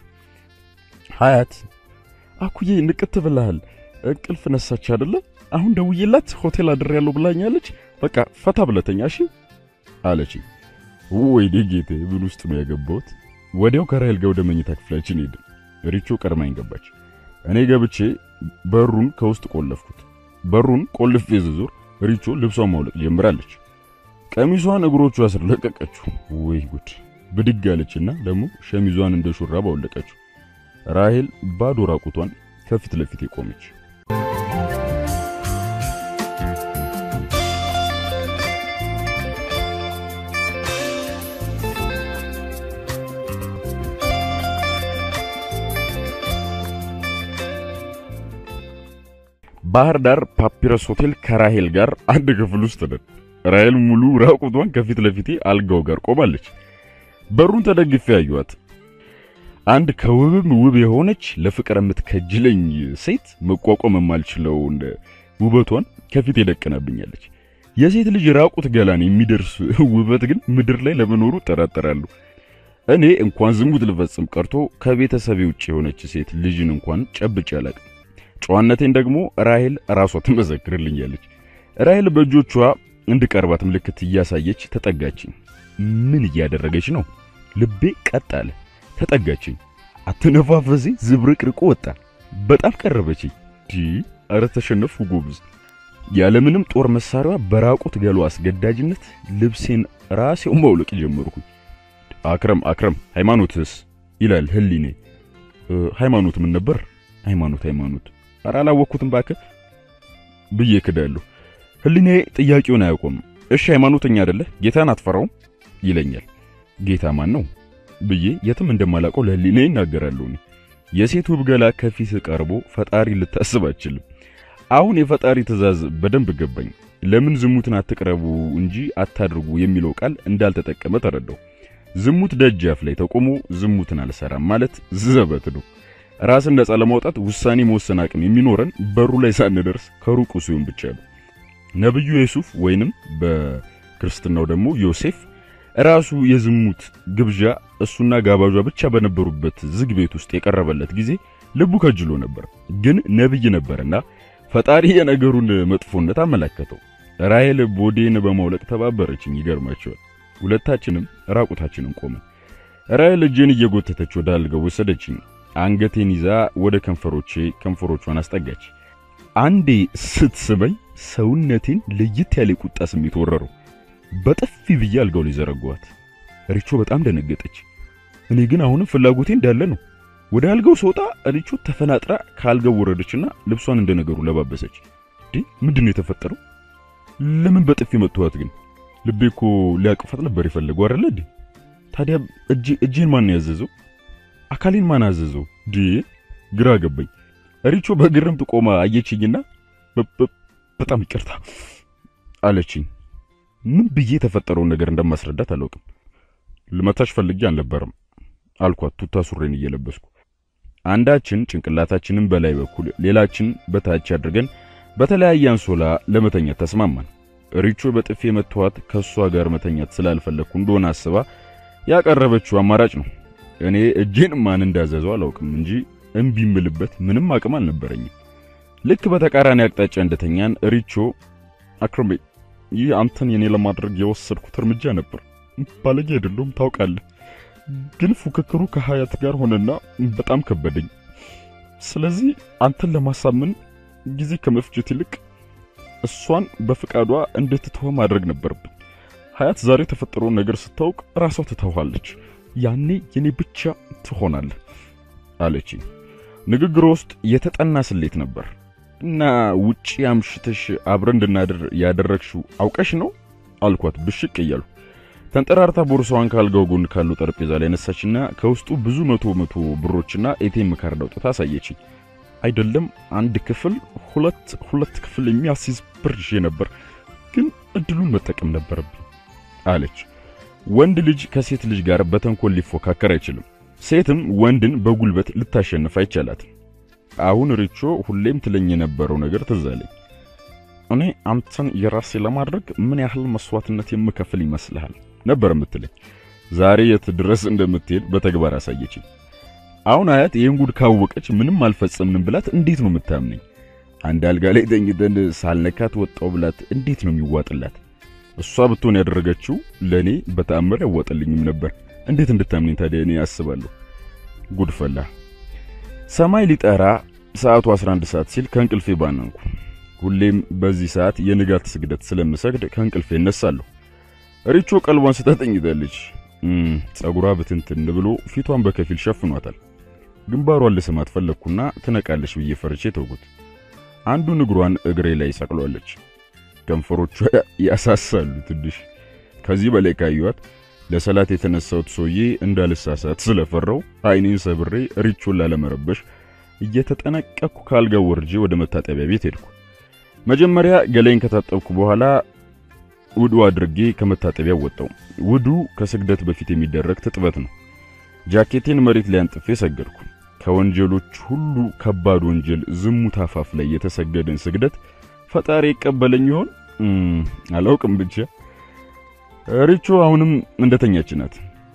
ሀያት አኩዬ ንቅት ብለሃል፣ እንቅልፍ ነሳች አይደለ? አሁን ደውዬላት ሆቴል አድሬያለሁ ብላኛለች። በቃ ፈታ ብለተኛ እሺ አለች። ወይኔ ጌቴ ምን ውስጥ ነው ያገባሁት? ወዲያው ከራሔል ጋር ወደ መኝታ ክፍላችን ሄድን። ሪቾ ቀድማኝ ገባች። እኔ ገብቼ በሩን ከውስጥ ቆለፍኩት። በሩን ቆልፌ ዝዞር ሪቾ ልብሷን ማውለቅ ጀምራለች። ቀሚሷን እግሮቿ ስር ለቀቀችው። ወይ ጉድ! ብድግ አለችና ደግሞ ሸሚዟን እንደ ሹራብ አወለቀችው። ራሔል ባዶ ራቁቷን ከፊት ለፊት ቆመች። ባህር ዳር ፓፒረስ ሆቴል ከራሔል ጋር አንድ ክፍል ውስጥ ነን። ራሔል ሙሉ ራቁቷን ከፊት ለፊቴ አልጋው ጋር ቆማለች። በሩን ተደግፌ ያዩዋት አንድ ከውብም ውብ የሆነች ለፍቅር የምትከጅለኝ ሴት መቋቋም የማልችለው እንደ ውበቷን ከፊት የደቀናብኛለች። የሴት ልጅ ራቁት ገላን የሚደርስ ውበት ግን ምድር ላይ ለመኖሩ እጠራጠራለሁ። እኔ እንኳን ዝሙት ልፈጽም ቀርቶ ከቤተሰቤ ውጭ የሆነች ሴት ልጅን እንኳን ጨብጬ አላቅም። ጨዋነቴን ደግሞ ራሄል ራሷ ትመሰክርልኛለች። ራሄል በእጆቿ እንድቀርባት ምልክት እያሳየች ተጠጋችኝ። ምን እያደረገች ነው? ልቤ ቀጥ አለ። ተጠጋችኝ። አተነፋፈሴ ዝብርቅርቆ ወጣ። በጣም ቀረበችኝ። ዲ አረ ተሸነፍኩ ጎብዝ። ያለምንም ጦር መሳሪያ በራቁት ገሏ አስገዳጅነት ልብሴን ራሴው ማውለቅ ጀመርኩኝ። አክረም አክረም ሃይማኖትስ ይላል ህሊኔ። ሃይማኖት ምን ነበር? ሃይማኖት ሃይማኖት ኧረ አላወቅኩትም እባክህ ብዬ ክዳለሁ። ህሊኔ ጥያቄውን አያውቁም። እሺ ሃይማኖተኛ አይደለህ ጌታን አትፈራውም ይለኛል። ጌታ ማን ነው ብዬ የትም እንደማላውቀው ለህሊኔ ይናገራለሁ። እኔ የሴት ውብ ገላ ከፊት ቀርቦ ፈጣሪ ልታስብ አችልም። አሁን የፈጣሪ ትእዛዝ በደንብ ገባኝ። ለምን ዝሙትን አትቅረቡ እንጂ አታድርጉ የሚለው ቃል እንዳልተጠቀመ ተረዳው። ዝሙት ደጃፍ ላይ ተቆሞ ዝሙትን አልሰራም ማለት ዘበት ነው። ራስን ነጻ ለማውጣት ውሳኔ መወሰን አቅም የሚኖረን በሩ ላይ ሳንደርስ ከሩቁ ሲሆን ብቻ ነው። ነብዩ ዩሱፍ ወይንም በክርስትናው ደግሞ ዮሴፍ ራሱ የዝሙት ግብዣ እሱና ጋባዣ ብቻ በነበሩበት ዝግ ቤት ውስጥ የቀረበለት ጊዜ ልቡ ከጅሎ ነበር። ግን ነብይ ነበርና ፈጣሪ የነገሩን መጥፎነት አመላከተው። ራሔል ቦዴን በማውለቅ ተባበረችኝ። ይገርማቸዋል። ሁለታችንም ራቁታችንን ቆመን። ራሔል እጄን እየጎተተች ወደ አልጋው ወሰደችኝ። አንገቴን ይዛ ወደ ከንፈሮቼ ከንፈሮቿን አስጠጋች። አንዴ ስትስበኝ ሰውነቴን ለየት ያለ ቁጣ ስሜት ወረረው። በጥፊ ብዬ አልጋው ላይ ዘረጓት። ሪቾ በጣም ደነገጠች። እኔ ግን አሁንም ፍላጎቴ እንዳለ ነው። ወደ አልጋው ስወጣ ሪቾ ተፈናጥራ ከአልጋው ወረደችና ልብሷን እንደነገሩ ለባበሰች። እንዴ ምንድን ነው የተፈጠረው? ለምን በጥፊ መጥቷት ግን? ልቤ እኮ ሊያቅፋት ነበር የፈለገው አይደለ እንዴ? ታዲያ እጄ እጄን ማን ያዘዘው? አካሌን ማን አዘዘው? ዲ ግራ ገባኝ። ሪቾ በግርምት ቆማ አየችኝና በጣም ይቅርታ አለችኝ። ምን ብዬ የተፈጠረውን ነገር እንደማስረዳት አላውቅም። ልመታሽ ፈልጌ አልነበረም አልኳት ቱታ ሱሬን እየለበስኩ። አንዳችን ጭንቅላታችንን በላይ በኩል ሌላችን በታች አድርገን በተለያየ አንሶላ ለመተኛት ተስማማን። ሪቾ በጥፌ መተዋት ከሷ ጋር መተኛት ስላልፈለግኩ እንደሆነ አስባ ያቀረበችው አማራጭ ነው። እኔ እጄን ማን እንዳዘዘው አላውቅም እንጂ እምቢ እምልበት ምንም አቅም አልነበረኝም። ልክ በተቃራኒ አቅጣጫ እንደተኛን ሪቾ አክሮሜ ይህ አንተን የኔ ለማድረግ የወሰድኩት እርምጃ ነበር። ባለጌ አይደለሁም ታውቃለህ፣ ግን ፉክክሩ ከሀያት ጋር ሆነና በጣም ከበደኝ። ስለዚህ አንተን ለማሳመን ጊዜ ከመፍጀት ይልቅ እሷን በፍቃዷ እንድትተው ማድረግ ነበረብኝ። ሀያት ዛሬ የተፈጠረውን ነገር ስታውቅ ራሷ ትተዋለች። ያኔ የኔ ብቻ ትሆናለህ አለችኝ። ንግግሯ ውስጥ የተጠና ስሌት ነበር። እና ውጪ አምሽተሽ አብረን እንድናድር ያደረግሽው አውቀሽ ነው አልኳት ብሽቅ እያሉ። ተንጠራርታ ቦርሳዋን ካልጋው ጎን ካለው ጠረጴዛ ላይ ነሳችና ከውስጡ ብዙ መቶ መቶ ብሮችና ኤቲኤም ካርድ አውጥታ አሳየችኝ። አይደለም አንድ ክፍል ሁለት ሁለት ክፍል የሚያስይዝ ብር ይዤ ነበር፣ ግን እድሉን መጠቀም ነበረብኝ አለች። ወንድ ልጅ ከሴት ልጅ ጋር በተንኮል ሊፎካከር አይችልም። ሴትም ወንድን በጉልበት ልታሸንፍ አይቻላትም። አሁን ሪቾ ሁሌም ትለኝ የነበረው ነገር ትዝ አለኝ። እኔ አንተን የራሴ ለማድረግ ምን ያህል መስዋዕትነት የምከፍል ይመስልሃል ነበር የምትለኝ። ዛሬ የት ድረስ እንደምትሄድ በተግባር አሳየችኝ። አሁን አያት ይህን ጉድ ካወቀች ምንም አልፈጸምንም ብላት እንዴት ነው የምታምነኝ? አንድ አልጋ ላይ ተኝተን ሳልነካት ወጣው ብላት እንዴት ነው የሚዋጥላት? እሷ ብትሆን ያደረገችው ለእኔ በተአምር ያዋጠልኝም ነበር። እንዴት እንድታምነኝ ታዲያ እኔ አስባለሁ። ጉድ ፈላ። ሰማይ ሊጠራ ሰዓቱ 11 ሰዓት ሲል ከእንቅልፌ ባነንኩ። ሁሌም በዚህ ሰዓት የንጋት ስግደት ስለምሰግድ ከእንቅልፌ እነሳለሁ። ሪቾ ቀልቧን ስተጠኝታለች። ጸጉሯ ብትንትን ብሎ ፊቷን በከፊል ሸፍኗታል። ግንባሯን ልስማት ፈለግኩና ትነቃለች ብዬ ፈርቼ ተውኩት። አንዱን እግሯን እግሬ ላይ ሰቅሏለች። ከንፈሮቿ ያሳሳሉ ትንሽ። ከዚህ በላይ ካዩዋት ለሰላት የተነሳሁት ሰውዬ እንዳልሳሳት ስለፈራው አይኔን ሰብሬ ሪቾን ላለመረበሽ እየተጠነቀቅኩ ካልጋው ወርጄ ወደ መታጠቢያ ቤት ሄድኩ። መጀመሪያ ገላይን ከታጠብኩ በኋላ ውዱ አድርጌ ከመታጠቢያ ወጣው። ውዱ ከስግደት በፊት የሚደረግ ትጥበት ነው። ጃኬቴን መሬት ላይ አንጥፌ ሰገድኩ። ከወንጀሎች ሁሉ ከባድ ወንጀል ዝሙት አፋፍ ላይ የተሰገደን ስግደት ፈጣሪ ይቀበለኝ ይሆን አላውቅም። ብቻ ሪቾ አሁንም እንደተኛች ናት።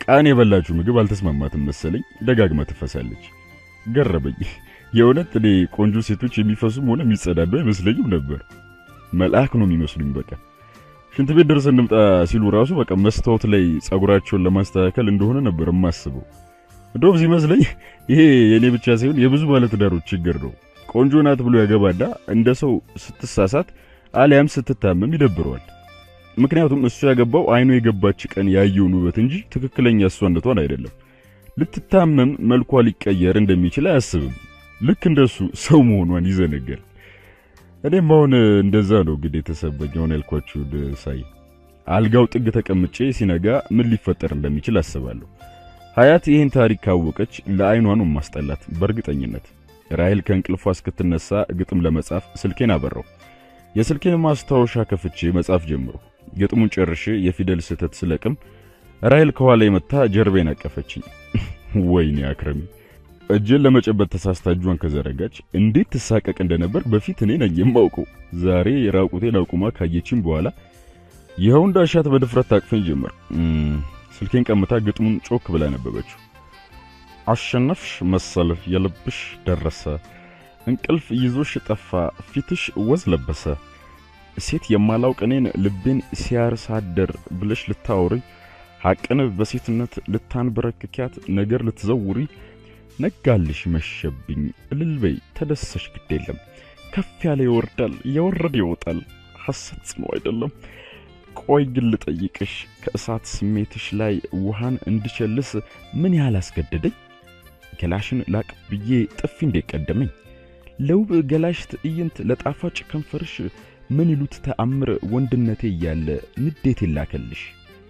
ቃን የበላችሁ ምግብ አልተስማማትም መሰለኝ ደጋግማ ትፈሳለች። ገረበኝ። የእውነት እኔ ቆንጆ ሴቶች የሚፈሱም ሆነ የሚጸዳዱ አይመስለኝም ነበር። መልአክ ነው የሚመስሉኝ። በቃ ሽንት ቤት ደርሰን እንምጣ ሲሉ ራሱ በቃ መስታወት ላይ ጸጉራቸውን ለማስተካከል እንደሆነ ነበር የማስበው። እንደውም ሲመስለኝ ይሄ የኔ ብቻ ሳይሆን የብዙ ባለትዳሮች ችግር ነው። ቆንጆ ናት ብሎ ያገባና እንደ ሰው ስትሳሳት አሊያም ስትታመም ይደብረዋል። ምክንያቱም እሱ ያገባው አይኑ የገባች ቀን ያየውን ውበት እንጂ ትክክለኛ እሷነቷን አይደለም። ልትታመም መልኳ ሊቀየር እንደሚችል አያስብም። ልክ እንደሱ ሰው መሆኗን ይዘነጋል። እኔም አሁን እንደዛ ነው እንግዲህ የተሰበኝ አሁን ያልኳችሁን ሳይ አልጋው ጥግ ተቀምጬ ሲነጋ ምን ሊፈጠር እንደሚችል አስባለሁ። ሀያት ይህን ታሪክ ካወቀች ለአይኗ ነው ማስጠላት በእርግጠኝነት። ራሔል ከእንቅልፏ እስክትነሳ ግጥም ለመጻፍ ስልኬን አበራው። የስልኬን ማስታወሻ ከፍቼ መጻፍ ጀምሮ ግጥሙን ጨርሼ የፊደል ስህተት ስለቅም ራሔል ከኋላ የመታ ጀርቤን አቀፈችኝ። ወይኔ አክረሚ እጄን ለመጨበጥ ተሳስታ እጇን ከዘረጋች እንዴት ትሳቀቅ እንደነበር በፊት እኔ ነኝ የማውቀው። ዛሬ የራቁቴን አቁማ ካየችኝ በኋላ ይኸው እንዳሻት በድፍረት ታቅፈኝ ጀመር። ስልኬን ቀምታ ግጥሙን ጮክ ብላ ነበበችው። አሸነፍሽ መሰል የልብሽ ደረሰ፣ እንቅልፍ ይዞሽ ጠፋ፣ ፊትሽ ወዝ ለበሰ። ሴት የማላውቅ እኔን ልቤን ሲያርሳደር ብለሽ ልታወሪ፣ ሐቅን በሴትነት ልታንበረክኪያት ነገር ልትዘውሪ ነጋልሽ መሸብኝ እልልበይ ተደሰሽ ግድ የለም ከፍ ያለ ይወርዳል የወረደ ይወጣል ሐሰት ጽኑ አይደለም ቆይ ግን ልጠይቅሽ ከእሳት ስሜትሽ ላይ ውሃን እንድቸልስ ምን ያህል አስገደደኝ ገላሽን ላቅ ብዬ ጥፊ እንዴት ቀደመኝ ለውብ ገላሽ ትዕይንት ለጣፋጭ ከንፈርሽ ምን ይሉት ተአምር ወንድነቴ እያለ ንዴት ይላከልሽ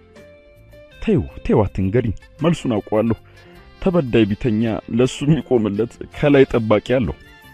ተይው ተይው አትንገሪኝ መልሱን አውቀዋለሁ ተበዳይ ቢተኛ ለሱ የሚቆምለት ከላይ ጠባቂ አለው።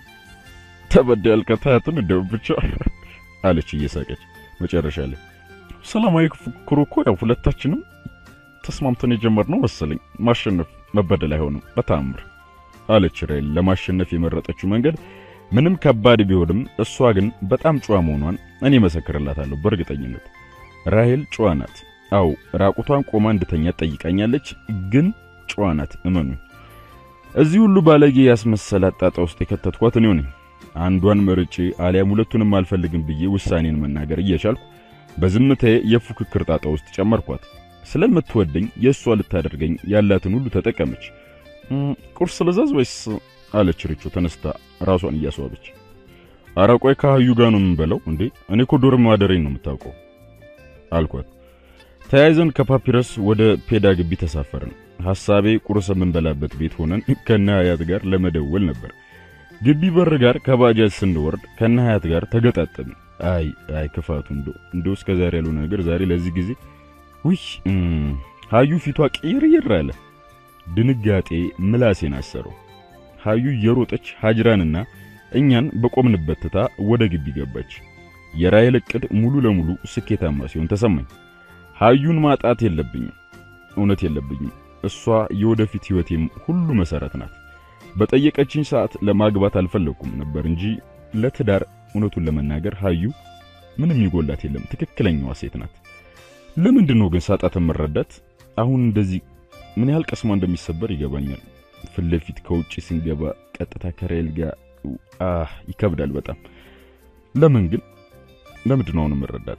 ተበዳይ ያልከታያትን እንደው ብቻ አለች እየሳቀች። መጨረሻ ላይ ሰላማዊ ፉክክሩ እኮ ያው ሁለታችንም ተስማምተን የጀመርነው መሰለኝ። ማሸነፍ መበደል አይሆንም በተአምር አለች ራሔል። ለማሸነፍ የመረጠችው መንገድ ምንም ከባድ ቢሆንም እሷ ግን በጣም ጨዋ መሆኗን እኔ መሰክርላታለሁ በእርግጠኝነት። ራሔል ጨዋ ናት። አው ራቁቷን ቆማ እንድተኛ ጠይቃኛለች ግን ጨዋ ናት። እመኑ። እዚህ ሁሉ ባለጌ ያስመሰላት ጣጣ ውስጥ የከተትኳት እኔው ነኝ። አንዷን መርጬ አሊያም ሁለቱንም አልፈልግም ብዬ ውሳኔን መናገር እየቻልኩ በዝምታዬ የፉክክር ጣጣ ውስጥ ጨመርኳት። ስለምትወደኝ የእሷ ልታደርገኝ ያላትን ሁሉ ተጠቀመች። ቁርስ ልዘዝ ወይስ አለች ርቾ ተነስታ ራሷን እያስዋበች። ኧረ ቆይ ከሀዩ ጋር ነው የምንበለው እንዴ? እኔ እኮ ዶርም ማደሬን ነው የምታውቀው አልኳት። ተያይዘን ከፓፒረስ ወደ ፔዳ ግቢ ተሳፈርን። ሐሳቤ ቁርስ የምንበላበት ቤት ሆነን ከነ ሀያት ጋር ለመደወል ነበር። ግቢ በር ጋር ከባጃጅ ስንወርድ ከነ ሀያት ጋር ተገጣጠምን። አይ አይ ክፋቱ እንዶ እንዶ እስከ ዛሬ ያለው ነገር ዛሬ ለዚህ ጊዜ ውይ ሀዩ ፊቷ ቅይርይር አለ። ድንጋጤ ምላሴን አሰረው። ሀዩ እየሮጠች ሀጅራንና እኛን በቆምንበት ትታ ወደ ግቢ ገባች። የራሔል ዕቅድ ሙሉ ለሙሉ ስኬታማ ሲሆን ተሰማኝ። ሀዩን ማጣት የለብኝም፣ እውነት የለብኝም። እሷ የወደፊት ሕይወቴም ሁሉ መሰረት ናት። በጠየቀችኝ ሰዓት ለማግባት አልፈለኩም ነበር እንጂ ለትዳር እውነቱን ለመናገር ሀዩ ምንም ይጎላት የለም። ትክክለኛዋ ሴት ናት። ለምንድን ነው ግን ሳጣት የምረዳት? አሁን እንደዚህ ምን ያህል ቀስሟ እንደሚሰበር ይገባኛል። ፊት ለፊት ከውጭ ስንገባ ቀጥታ ከራሔል ጋር አህ ይከብዳል በጣም። ለምን ግን ለምንድን ነው አሁን የምረዳት?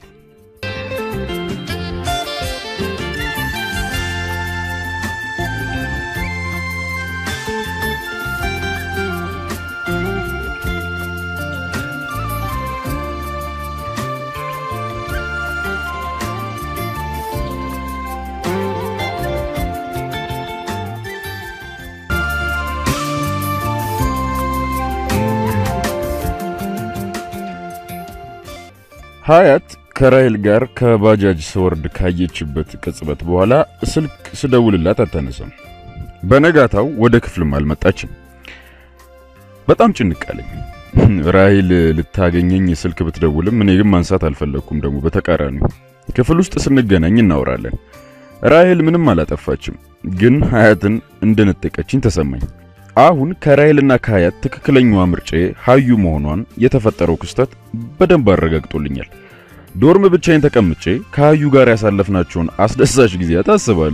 ሀያት ከራሔል ጋር ከባጃጅ ስወርድ ካየችበት ቅጽበት በኋላ ስልክ ስደውልላት አታነሳም። በነጋታው ወደ ክፍልም አልመጣችም። በጣም ጭንቅ አለኝ። ራሔል ልታገኘኝ ስልክ ብትደውልም እኔ ግን ማንሳት አልፈለግኩም። ደግሞ በተቃራኒው ክፍል ውስጥ ስንገናኝ እናወራለን። ራሔል ምንም አላጠፋችም፣ ግን ሀያትን እንደነጠቀችኝ ተሰማኝ። አሁን ከራሔልና ከሀያት ትክክለኛዋ ምርጫዬ ሀዩ መሆኗን የተፈጠረው ክስተት በደንብ አረጋግጦልኛል። ዶርም ብቻዬን ተቀምጬ ከሀዩ ጋር ያሳለፍናቸውን አስደሳች ጊዜያት አስባለሁ።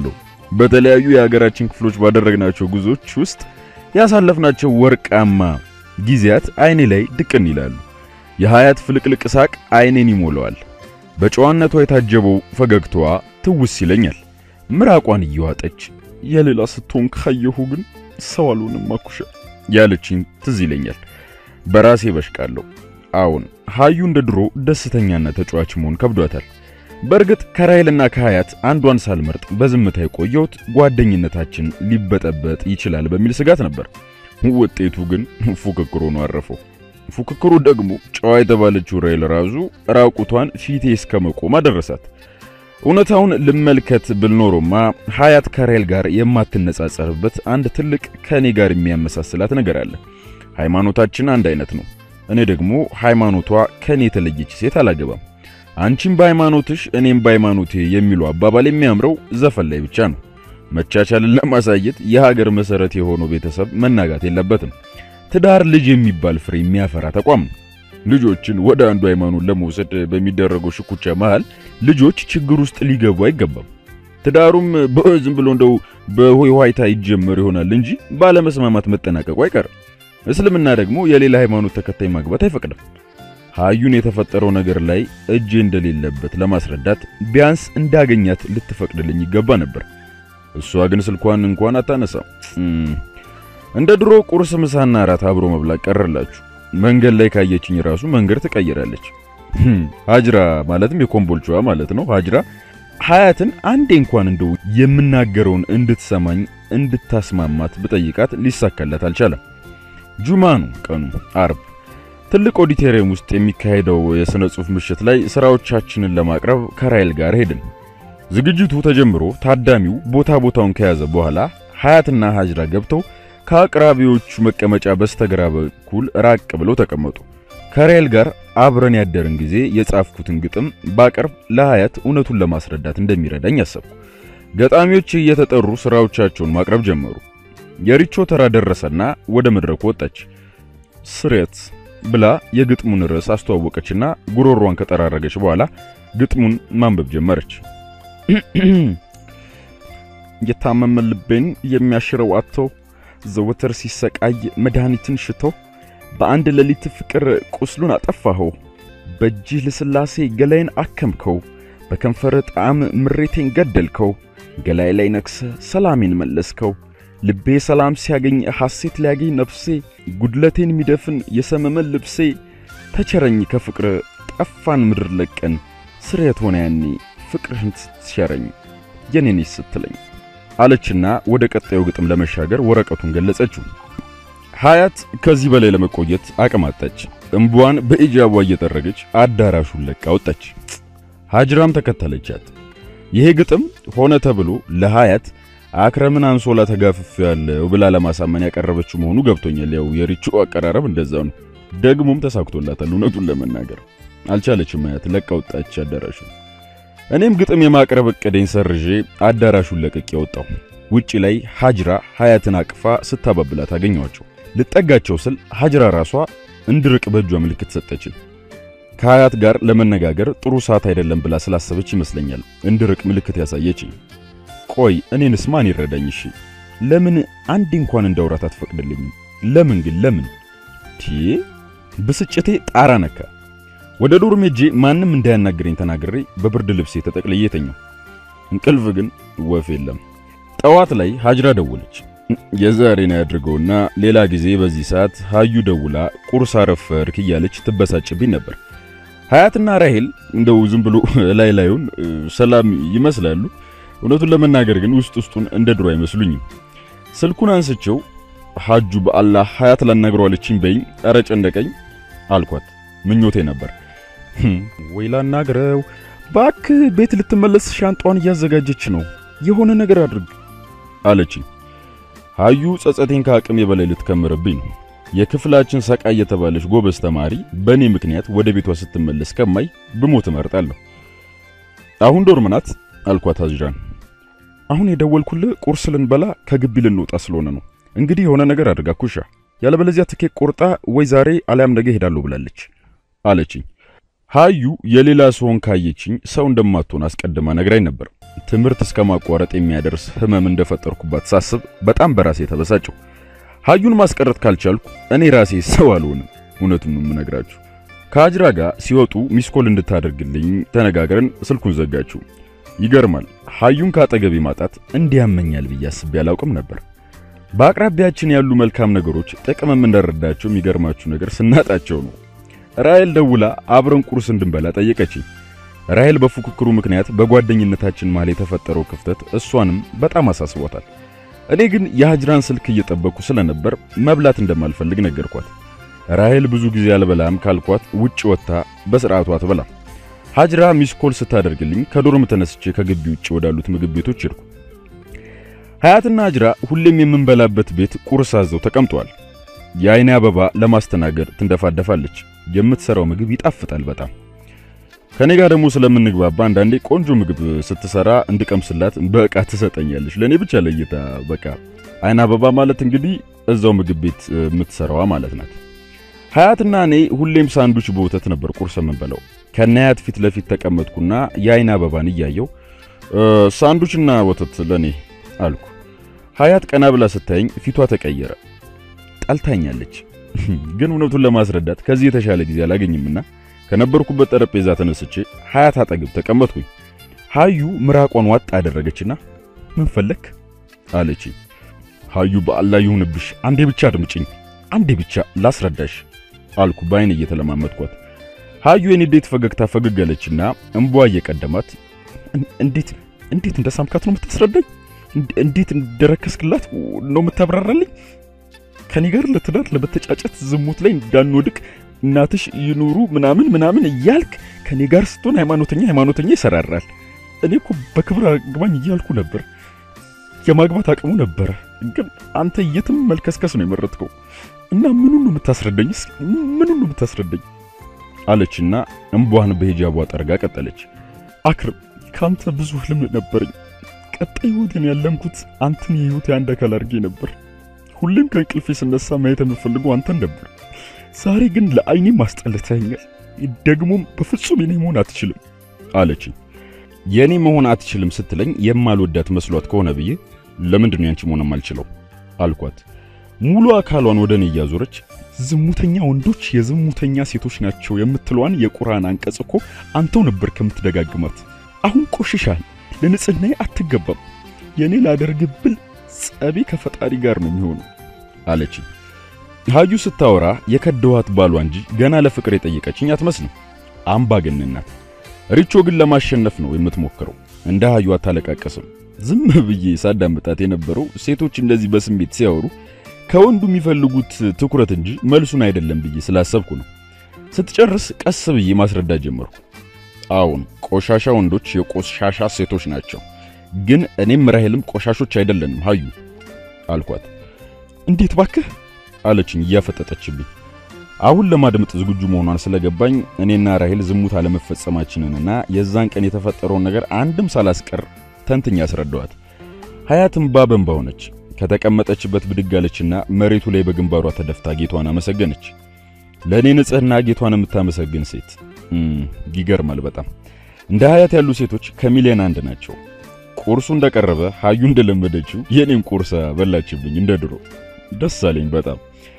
በተለያዩ የሀገራችን ክፍሎች ባደረግናቸው ጉዞዎች ውስጥ ያሳለፍናቸው ወርቃማ ጊዜያት አይኔ ላይ ድቅን ይላሉ። የሀያት ፍልቅልቅ ሳቅ አይኔን ይሞላዋል። በጨዋነቷ የታጀበው ፈገግታዋ ትውስ ይለኛል። ምራቋን እየዋጠች የሌላ ስትሆን ካየሁ ግን ሰው አልሆንም አኩሻ ያለችኝ ትዝ ይለኛል። በራሴ በሽቃለሁ። አዎን ሀዩ እንደ ድሮ ደስተኛና ተጫዋች መሆን ከብዷታል። በእርግጥ ከራይልና ከሀያት አንዷን ሳልመርጥ በዝምታ የቆየሁት ጓደኝነታችን ሊበጠበጥ ይችላል በሚል ስጋት ነበር። ውጤቱ ግን ፉክክሩ ነው አረፈው። ፉክክሩ ደግሞ ጨዋ የተባለችው ራይል ራሱ ራቁቷን ፊቴ እስከ መቆም አደረሳት። እውነታውን ልመልከት ብል ኖሮማ ሀያት ከራይል ጋር የማትነጻጸርበት አንድ ትልቅ ከእኔ ጋር የሚያመሳስላት ነገር አለ። ሃይማኖታችን አንድ አይነት ነው። እኔ ደግሞ ሃይማኖቷ ከእኔ የተለየች ሴት አላገባም። አንቺም በሃይማኖትሽ እኔም በሃይማኖቴ የሚለው አባባል የሚያምረው ዘፈን ላይ ብቻ ነው። መቻቻልን ለማሳየት የሀገር መሰረት የሆነው ቤተሰብ መናጋት የለበትም። ትዳር ልጅ የሚባል ፍሬ የሚያፈራ ተቋም ነው። ልጆችን ወደ አንዱ ሃይማኖት ለመውሰድ በሚደረገው ሽኩቻ መሃል ልጆች ችግር ውስጥ ሊገቡ አይገባም። ትዳሩም ዝም ብሎ እንደው በሆይ ሆይታ ይጀመር ይሆናል እንጂ ባለመስማማት መጠናቀቁ አይቀርም። እስልምና ደግሞ የሌላ ሃይማኖት ተከታይ ማግባት አይፈቅድም። ሀዩን የተፈጠረው ነገር ላይ እጄ እንደሌለበት ለማስረዳት ቢያንስ እንዳገኛት ልትፈቅድልኝ ይገባ ነበር። እሷ ግን ስልኳን እንኳን አታነሳም። እንደ ድሮ ቁርስ፣ ምሳና እራት አብሮ መብላት ቀረላችሁ። መንገድ ላይ ካየችኝ ራሱ መንገድ ትቀይራለች። ሀጅራ ማለትም የኮምቦልቻዋ ማለት ነው። ሀጅራ ሀያትን አንዴ እንኳን እንደው የምናገረውን እንድትሰማኝ እንድታስማማት ብጠይቃት ሊሳካላት አልቻለም። ጁማ ነው ቀኑ፣ አርብ ትልቅ ኦዲቶሪየም ውስጥ የሚካሄደው የሥነ ጽሑፍ ምሽት ላይ ሥራዎቻችንን ለማቅረብ ከራይል ጋር ሄድን። ዝግጅቱ ተጀምሮ ታዳሚው ቦታ ቦታውን ከያዘ በኋላ ሀያትና ሀጅራ ገብተው ከአቅራቢዎቹ መቀመጫ በስተግራ በኩል ራቅ ብለው ተቀመጡ። ከራይል ጋር አብረን ያደርን ጊዜ የጻፍኩትን ግጥም ባቀርብ ለሀያት እውነቱን ለማስረዳት እንደሚረዳኝ አሰብኩ። ገጣሚዎች እየተጠሩ ሥራዎቻቸውን ማቅረብ ጀመሩ። የሪቾ ተራ ደረሰና ወደ መድረኩ ወጣች። ስሬት ብላ የግጥሙን ርዕስ አስተዋወቀችና ጉሮሯን ከጠራረገች በኋላ ግጥሙን ማንበብ ጀመረች። የታመመ ልቤን የሚያሽረው አጥቶ ዘወትር ሲሰቃይ መድኃኒትን ሽቶ በአንድ ሌሊት ፍቅር ቁስሉን አጠፋኸው። በእጅህ ልስላሴ ገላይን አከምከው። በከንፈር ጣዕም ምሬቴን ገደልከው። ገላይ ላይ ነክሰ ሰላሜን መለስከው። ልቤ ሰላም ሲያገኝ ሐሴት ሊያገኝ ነፍሴ ጉድለቴን የሚደፍን የሰመመን ልብሴ ተቸረኝ ከፍቅር ጠፋን ምድር ለቀን ስርየት ሆነ ያኔ ፍቅርህን ስትሸረኝ የኔኔ ስትለኝ አለችና ወደ ቀጣዩ ግጥም ለመሻገር ወረቀቱን ገለጸችው። ሀያት ከዚህ በላይ ለመቆየት አቅም አጣች። እምቧን በኢጃቧ እየጠረገች አዳራሹን ለቃ ወጣች። ሀጅራም ተከተለቻት። ይሄ ግጥም ሆነ ተብሎ ለሀያት አክረምን አንሶላ ተጋፍፍ ያለው ብላ ለማሳመን ያቀረበችው መሆኑ ገብቶኛል። ያው የሪቹ አቀራረብ እንደዛው ነው። ደግሞም ተሳክቶላታል። እውነቱን ለመናገር አልቻለችም። ሀያት ለቃ ወጣች አዳራሹን። እኔም ግጥም የማቅረብ እቅዴን ሰርዤ አዳራሹን ለቅቄ ወጣሁ። ውጪ ላይ ሀጅራ ሀያትን አቅፋ ስታባብላት አገኘኋቸው። ልጠጋቸው ስል ሀጅራ ራሷ እንድርቅ በእጇ ምልክት ሰጠችን። ከሀያት ጋር ለመነጋገር ጥሩ ሰዓት አይደለም ብላ ስላሰበች ይመስለኛል እንድርቅ ምልክት ያሳየችኝ። ቆይ እኔንስ ማን ይረዳኝ? እሺ ለምን አንድ እንኳን እንዳውራት አትፈቅድልኝም? ለምን ግን ለምን? ቲ ብስጭቴ ጣራ ነካ። ወደ ዶርም ሄጄ ማንም እንዳያናግረኝ ተናግሬ በብርድ ልብሴ ተጠቅልዬ ተኛሁ። እንቅልፍ ግን ወፍ የለም። ጠዋት ላይ ሀጅራ ደወለች። የዛሬን ያድርገውና ሌላ ጊዜ በዚህ ሰዓት ሀዩ ደውላ ቁርስ አረፈርክ እያለች ትበሳጭብኝ ነበር። ሀያትና ራሄል እንደው ዝም ብሎ ላይ ላዩን ሰላም ይመስላሉ። እውነቱን ለመናገር ግን ውስጥ ውስጡን እንደ ድሮ አይመስሉኝም። ስልኩን አንስቼው ሀጁ በአላህ ሀያት ላናግረዋለችኝ በይኝ፣ ኧረ ጨነቀኝ አልኳት። ምኞቴ ነበር። ወይ ላናግረው ባክህ፣ ቤት ልትመለስ ሻንጣዋን እያዘጋጀች ነው፣ የሆነ ነገር አድርግ አለችኝ። ሀዩ ጸጸቴን ከአቅሜ በላይ ልትከምርብኝ ነው። የክፍላችን ሰቃይ የተባለች ጎበዝ ተማሪ በእኔ ምክንያት ወደ ቤቷ ስትመለስ ከማይ ብሞት እመርጣለሁ። አሁን ዶርም ናት አልኳት ሀጅራን። አሁን የደወልኩልህ ቁርስ ልንበላ ከግቢ ልንወጣ ስለሆነ ነው። እንግዲህ የሆነ ነገር አድርጋ ኩሻ፣ ያለበለዚያ ትኬት ቆርጣ ወይ ዛሬ አሊያም ነገ ሄዳለሁ ብላለች አለችኝ። ሀዩ የሌላ ሰውን ካየችኝ ሰው እንደማትሆን አስቀድማ ነግራኝ ነበር። ትምህርት እስከ ማቋረጥ የሚያደርስ ህመም እንደፈጠርኩባት ሳስብ በጣም በራሴ ተበሳጨሁ። ሀዩን ማስቀረት ካልቻልኩ እኔ ራሴ ሰው አልሆንም። እውነቱን ነው የምነግራችሁ። ከአጅራ ጋር ሲወጡ ሚስኮል እንድታደርግልኝ ተነጋግረን ስልኩን ዘጋችው። ይገርማል፣ ሀዩን ካጠገቤ ማጣት እንዲያመኛል ብዬ አስቤ አላውቅም ነበር። በአቅራቢያችን ያሉ መልካም ነገሮች ጥቅም የምንረዳቸው የሚገርማችሁ ነገር ስናጣቸው ነው። ራሔል ደውላ አብረን ቁርስ እንድንበላ ጠየቀችኝ። ራሔል በፉክክሩ ምክንያት በጓደኝነታችን መሃል የተፈጠረው ክፍተት እሷንም በጣም አሳስቧታል። እኔ ግን የሀጅራን ስልክ እየጠበቅኩ ስለነበር መብላት እንደማልፈልግ ነገርኳት። ራሔል ብዙ ጊዜ አልበላም ካልኳት ውጭ ወጥታ በስርዓቱ አትበላም። ሀጅራ ሚስኮል ስታደርግልኝ ከዶርም ተነስቼ ከግቢ ውጭ ወዳሉት ምግብ ቤቶች ሄድኩ። ሀያትና ሀጅራ ሁሌም የምንበላበት ቤት ቁርስ አዘው ተቀምጠዋል። የአይኔ አበባ ለማስተናገድ ትንደፋደፋለች። የምትሰራው ምግብ ይጣፍጣል በጣም። ከኔ ጋር ደግሞ ስለምንግባባ አንዳንዴ ቆንጆ ምግብ ስትሰራ እንድቀምስላት በእቃ ትሰጠኛለች። ለኔ ብቻ ለይታ በቃ አይን አበባ ማለት እንግዲህ እዛው ምግብ ቤት የምትሰራዋ ማለት ናት። ሀያትና እኔ ሁሌም ሳንዱች በወተት ነበር ቁርስ የምንበላው። ከነያት ፊት ለፊት ተቀመጥኩና የአይን አበባን እያየው ሳንዱችና ወተት ለኔ አልኩ። ሀያት ቀና ብላ ስታየኝ ፊቷ ተቀየረ። ጠልታኛለች። ግን እውነቱን ለማስረዳት ከዚህ የተሻለ ጊዜ አላገኝምና ከነበርኩበት ጠረጴዛ ተነስቼ ሀያት አጠገብ ተቀመጥኩኝ። ሀዩ ምራቋን ዋጥ አደረገችና ምን ፈለክ አለች። ሀዩ በአላህ ይሁንብሽ፣ አንዴ ብቻ አድምጭኝ፣ አንዴ ብቻ ላስረዳሽ አልኩ በአይን እየተለማመጥኳት። ሀዩ የንዴት ፈገግታ ፈገግ አለችና እንቧ እየቀደማት እንዴት እንዴት እንደሳምካት ነው የምታስረዳኝ? እንዴት እንደረከስክላት ነው የምታብራራልኝ? ከኔ ጋር ለትዳር ለመተጫጨት ዝሙት ላይ እንዳንወድቅ እናትሽ ይኑሩ ምናምን ምናምን እያልክ ከኔ ጋር ስትሆን ሃይማኖተኛ ሃይማኖተኛ ይሰራራል። እኔ እኮ በክብር አግባኝ እያልኩ ነበር። የማግባት አቅሙ ነበረ፣ ግን አንተ የትም መልከስከስ ነው የመረጥከው። እና ምኑን ነው የምታስረዳኝ? ምኑን ነው የምታስረዳኝ? አለችና እምቧን በሂጃቧ ጠርጋ ቀጠለች። አክርም ከአንተ ብዙ ህልም ነበረኝ። ቀጣይ ህይወቴን ያለምኩት አንተን የህይወቴ አንድ አካል አድርጌ ነበር። ሁሌም ከእንቅልፌ ስነሳ ማየት የምፈልገው አንተን ነበር። ዛሬ ግን ለአይኔ ማስጠልተኛል። ደግሞም በፍጹም የኔ መሆን አትችልም አለችኝ። የኔ መሆን አትችልም ስትለኝ የማልወዳት መስሏት ከሆነ ብዬ ለምንድን ነው ያንቺ መሆን የማልችለው አልኳት። ሙሉ አካሏን ወደ እኔ እያዞረች ዝሙተኛ ወንዶች የዝሙተኛ ሴቶች ናቸው የምትለዋን የቁርአን አንቀጽ እኮ አንተው ነበር ከምትደጋግማት። አሁን ቆሽሻል፣ ለንጽህናዬ አትገባም። የኔ ላደርግብል ጸቤ ከፈጣሪ ጋር ነው የሚሆነው አለችኝ። ሀዩ ስታወራ የከደዋት ባሏ እንጂ ገና ለፍቅር የጠየቀችኝ አትመስልም። አምባገነን ናት። ሪቾ ግን ለማሸነፍ ነው የምትሞክረው። እንደ ሀዩ አታለቃቀስም። ዝም ብዬ ሳዳምጣት የነበረው ሴቶች እንደዚህ በስሜት ሲያወሩ ከወንዱ የሚፈልጉት ትኩረት እንጂ መልሱን አይደለም ብዬ ስላሰብኩ ነው። ስትጨርስ ቀስ ብዬ ማስረዳት ጀመርኩ። አዎን ቆሻሻ ወንዶች የቆሻሻ ሴቶች ናቸው፣ ግን እኔም ራሔልም ቆሻሾች አይደለንም ሀዩ አልኳት። እንዴት ባክህ አለችኝ እያፈጠጠችብኝ። አሁን ለማድመጥ ዝግጁ መሆኗን ስለገባኝ እኔና ራሔል ዝሙት አለመፈጸማችንንና የዛን ቀን የተፈጠረውን ነገር አንድም ሳላስቀር ተንትኛ አስረዳዋት። ሀያት እምባ በእንባ ሆነች። ከተቀመጠችበት ብድግ አለችና መሬቱ ላይ በግንባሯ ተደፍታ ጌቷን አመሰገነች። ለእኔ ንጽሕና ጌቷን የምታመሰግን ሴት ይገርማል በጣም። እንደ ሀያት ያሉ ሴቶች ከሚሊዮን አንድ ናቸው። ቁርሱ እንደቀረበ ሀዩ እንደለመደችው የኔን ቁርስ በላችብኝ እንደ ድሮ። ደስ አለኝ በጣም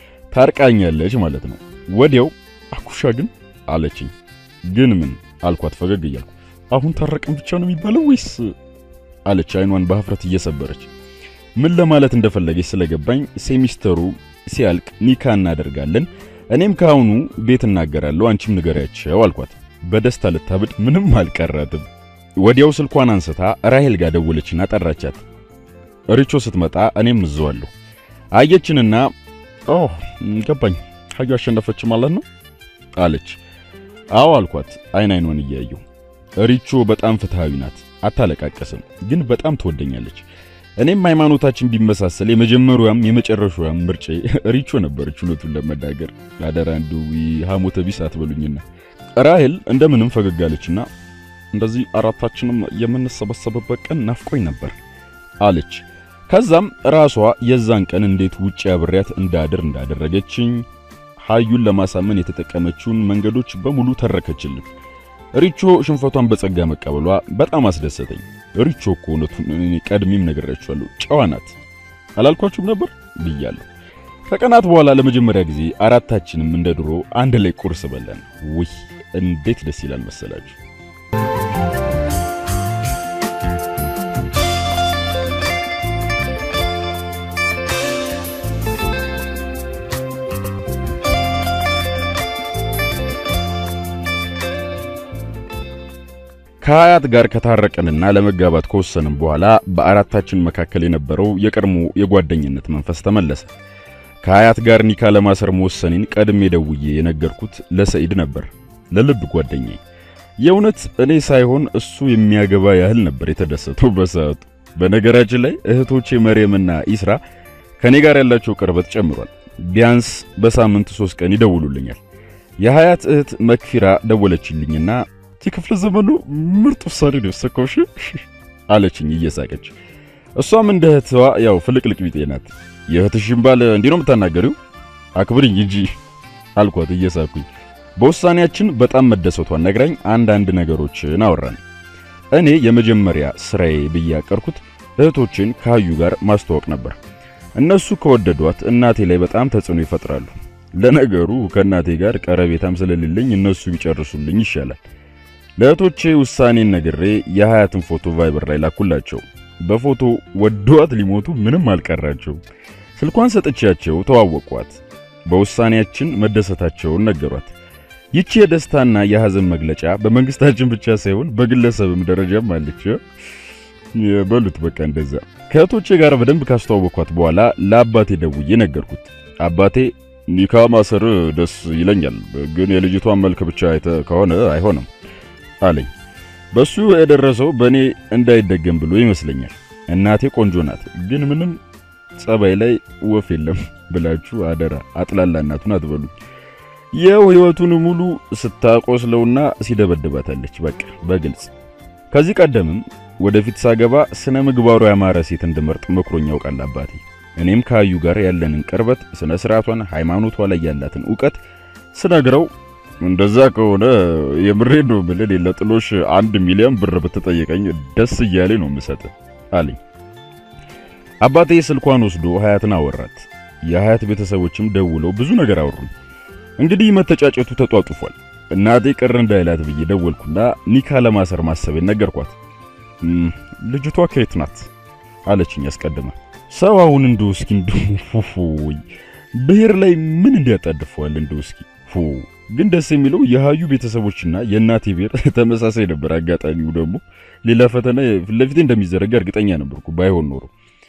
ታርቃኛለች ማለት ነው። ወዲያው አኩሻ ግን አለችኝ። ግን ምን አልኳት ፈገግ እያልኩ። አሁን ታረቅን ብቻ ነው የሚባለው ወይስ አለች አይኗን በሀፍረት እየሰበረች። ምን ለማለት እንደፈለገች ስለገባኝ ሴሚስተሩ ሲያልቅ ኒካ እናደርጋለን፣ እኔም ከአሁኑ ቤት እናገራለሁ፣ አንቺም ንገሪያቸው አልኳት። በደስታ ልታብድ ምንም አልቀራትም። ወዲያው ስልኳን አንስታ ራሔል ጋር ደወለችና ጠራቻት። ሪቾ ስትመጣ እኔም እዘዋለሁ። አየችንና ኦ ገባኝ፣ ሀዩ አሸነፈች ማለት ነው አለች። አዎ አልኳት አይን አይኗን እያየሁ። ሪቾ በጣም ፍትሃዊ ናት፣ አታለቃቀስም፣ ግን በጣም ትወደኛለች። እኔም ሃይማኖታችን ቢመሳሰል የመጀመሪያዋም የመጨረሻዋም ምርጬ ሪቾ ነበረች። እውነቱን ለመናገር አደራ እንደው ሐሞተ ቢስ አትበሉኝና ራሔል እንደምንም ፈገግ አለችና እንደዚህ አራታችንም የምንሰበሰብበት ቀን ናፍቆኝ ነበር አለች። ከዛም ራሷ የዛን ቀን እንዴት ውጪ አብሬያት እንዳድር እንዳደረገችኝ ሀዩን ለማሳመን የተጠቀመችውን መንገዶች በሙሉ ተረከችልን። ሪቾ ሽንፈቷን በጸጋ መቀበሏ በጣም አስደሰተኝ። ሪቾ እኮ እውነቱን እኔ ቀድሜም ነግሬያችኋለሁ፣ ጨዋ ናት አላልኳችሁም ነበር ብያለሁ። ከቀናት በኋላ ለመጀመሪያ ጊዜ አራታችንም እንደ ድሮ አንድ ላይ ቁርስ በለን። ውይ እንዴት ደስ ይላል መሰላችሁ! ከሀያት ጋር ከታረቀንና ለመጋባት ከወሰንም በኋላ በአራታችን መካከል የነበረው የቀድሞ የጓደኝነት መንፈስ ተመለሰ። ከሀያት ጋር ኒካ ለማሰር መወሰኔን ቀድሜ ደውዬ የነገርኩት ለሰኢድ ነበር፣ ለልብ ጓደኛዬ። የእውነት እኔ ሳይሆን እሱ የሚያገባ ያህል ነበር የተደሰተው በሰዓቱ። በነገራችን ላይ እህቶቼ መርየምና ኢስራ ከኔ ጋር ያላቸው ቅርበት ጨምሯል። ቢያንስ በሳምንት ሶስት ቀን ይደውሉልኛል። የሀያት እህት መክፊራ ደወለችልኝና የክፍለ ዘመኑ ምርጥ ውሳኔ ነው የወሰንከው አለችኝ እየሳቀች። እሷም እንደ እህትዋ ያው ፍልቅልቅ ቢጤ ናት። የእህትሽን ባል እንዲህ ነው የምታናገሪው? አክብርኝ እንጂ አልኳት እየሳኩኝ። በውሳኔያችን በጣም መደሰቷን ነግራኝ አንዳንድ ነገሮችን አወራን። እኔ የመጀመሪያ ስራዬ ብዬ ያቀርኩት እህቶችን ከሀዩ ጋር ማስተዋወቅ ነበር። እነሱ ከወደዷት እናቴ ላይ በጣም ተጽዕኖ ይፈጥራሉ። ለነገሩ ከእናቴ ጋር ቀረቤታም ስለሌለኝ እነሱ ቢጨርሱልኝ ይሻላል። ለእህቶቼ ውሳኔን ነግሬ የሀያትን ፎቶ ቫይበር ላይ ላኩላቸው። በፎቶ ወደዋት ሊሞቱ ምንም አልቀራቸው። ስልኳን ሰጥቻቸው ተዋወቋት። በውሳኔያችን መደሰታቸውን ነገሯት። ይቺ የደስታና የሐዘን መግለጫ በመንግስታችን ብቻ ሳይሆን በግለሰብም ደረጃም አለች። የበሉት በቃ እንደዛ። ከእህቶቼ ጋር በደንብ ካስተዋወቅኳት በኋላ ለአባቴ ደውዬ ነገርኩት። አባቴ ኒካ ማሰር ደስ ይለኛል፣ ግን የልጅቷን መልክ ብቻ አይተ ከሆነ አይሆንም አለኝ። በሱ የደረሰው በእኔ እንዳይደገም ብሎ ይመስለኛል። እናቴ ቆንጆ ናት፣ ግን ምንም ጸባይ ላይ ወፍ የለም ብላችሁ አደራ አጥላላ እናቱን አትበሉኝ። ይኸው ሕይወቱን ሙሉ ስታቆስለውና ሲደበድባታለች። በቃ በግልጽ ከዚህ ቀደምም ወደፊት ሳገባ ስነ ምግባሩ ያማረ ሴት እንድመርጥ መክሮኝ ያውቃል አባቴ። እኔም ከአዩ ጋር ያለንን ቅርበት፣ ስነ ስርዓቷን፣ ሃይማኖቷ ላይ ያላትን ዕውቀት ስነግረው እንደዛ ከሆነ የምሬ ነው ብለን ለጥሎሽ አንድ ሚሊዮን ብር ብትጠይቀኝ ደስ እያሌ ነው የምሰጥ አለኝ። አባቴ ስልኳን ወስዶ ሀያትን አወራት። የሀያት ቤተሰቦችም ደውለው ብዙ ነገር አወሩኝ። እንግዲህ መተጫጨቱ ተጧጡፏል። እናቴ ቅር እንዳይላት ብዬ ደወልኩና ኒካ ለማሰር ማሰቤን ነገርኳት። ልጅቷ ከየት ናት አለችኝ አስቀድማ። ሰው አሁን እንደው እስኪ እንደው ብሔር ላይ ምን እንዲያጣድፈዋል እንደው እስኪ ግን ደስ የሚለው የሀዩ ቤተሰቦችና የእናቴ ብሔር ተመሳሳይ ነበር። አጋጣሚው ደግሞ ሌላ ፈተና ፊት ለፊቴ እንደሚዘረጋ እርግጠኛ ነበርኩ። ባይሆን ኖሮ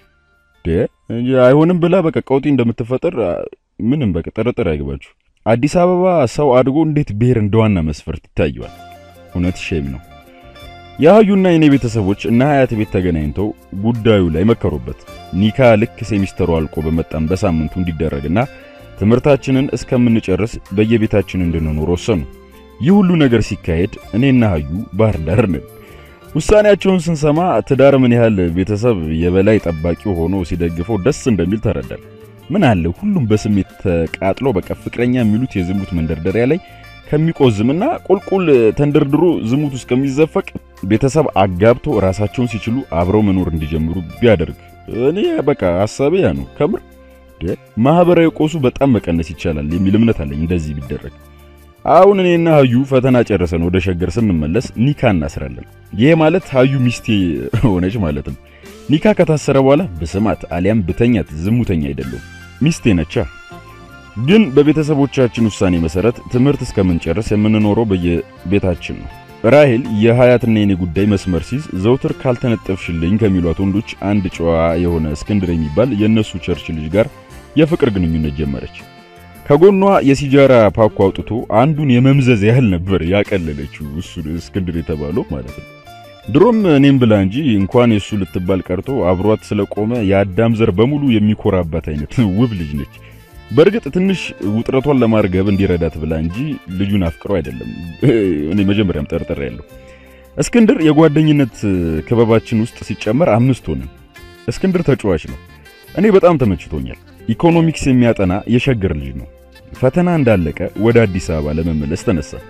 አይሆንም ብላ በቃ ቀውጢ እንደምትፈጠር ምንም በቃ ጥርጥር አይገባችሁ። አዲስ አበባ ሰው አድጎ እንዴት ብሔር እንደዋና መስፈርት ይታየዋል? እውነት ሼም ነው። የሀዩና የኔ ቤተሰቦች እና ሀያት ቤት ተገናኝተው ጉዳዩ ላይ መከሩበት። ኒካ ልክ ሴሚስተሩ አልቆ በመጣም በሳምንቱ እንዲደረግና ትምህርታችንን እስከምንጨርስ በየቤታችን እንድንኖር ወሰኑ። ይህ ሁሉ ነገር ሲካሄድ እኔና ሀዩ ባህር ዳር ነን። ውሳኔያቸውን ስንሰማ ትዳር ምን ያህል ቤተሰብ የበላይ ጠባቂው ሆኖ ሲደግፈው ደስ እንደሚል ተረዳል። ምን አለ ሁሉም በስሜት ተቃጥሎ በቃ ፍቅረኛ የሚሉት የዝሙት መንደርደሪያ ላይ ከሚቆዝምና ቁልቁል ተንደርድሮ ዝሙት ውስጥ ከሚዘፈቅ ቤተሰብ አጋብቶ ራሳቸውን ሲችሉ አብረው መኖር እንዲጀምሩ ቢያደርግ እኔ በቃ ሐሳቤ ያ ነው ከምር ማህበራዊ ቆሱ በጣም መቀነስ ይቻላል የሚል እምነት አለኝ። እንደዚህ ቢደረግ አሁን እኔና ሀዩ ፈተና ጨርሰን ወደ ሸገር ስንመለስ ኒካ እናስራለን። ይሄ ማለት ሀዩ ሚስቴ ሆነች ማለት ነው። ኒካ ከታሰረ በኋላ ብስማት አሊያም ብተኛት ዝሙተኛ አይደለም ሚስቴ ነቻ። ግን በቤተሰቦቻችን ውሳኔ መሰረት ትምህርት እስከምንጨርስ የምንኖረው በየቤታችን ነው። ራሄል የሀያትና የኔ ጉዳይ መስመር ሲይዝ ዘውትር ካልተነጠፍሽልኝ ከሚሏት ወንዶች አንድ ጨዋ የሆነ እስክንድር የሚባል የእነሱ ቸርች ልጅ ጋር የፍቅር ግንኙነት ጀመረች። ከጎኗ የሲጃራ ፓኮ አውጥቶ አንዱን የመምዘዝ ያህል ነበር ያቀለለችው እሱ እስክንድር የተባለው ማለት ነው። ድሮም እኔም ብላ እንጂ እንኳን የሱ ልትባል ቀርቶ አብሯት ስለቆመ የአዳም ዘር በሙሉ የሚኮራባት አይነት ውብ ልጅ ነች። በእርግጥ ትንሽ ውጥረቷን ለማርገብ እንዲረዳት ብላ እንጂ ልጁን አፍቅሮ አይደለም። እኔ መጀመሪያም ጠርጥሬ ያለሁ። እስክንድር የጓደኝነት ክበባችን ውስጥ ሲጨመር አምስት ሆነን። እስክንድር ተጫዋች ነው። እኔ በጣም ተመችቶኛል። ኢኮኖሚክስ የሚያጠና የሸገር ልጅ ነው። ፈተና እንዳለቀ ወደ አዲስ አበባ ለመመለስ ተነሳ።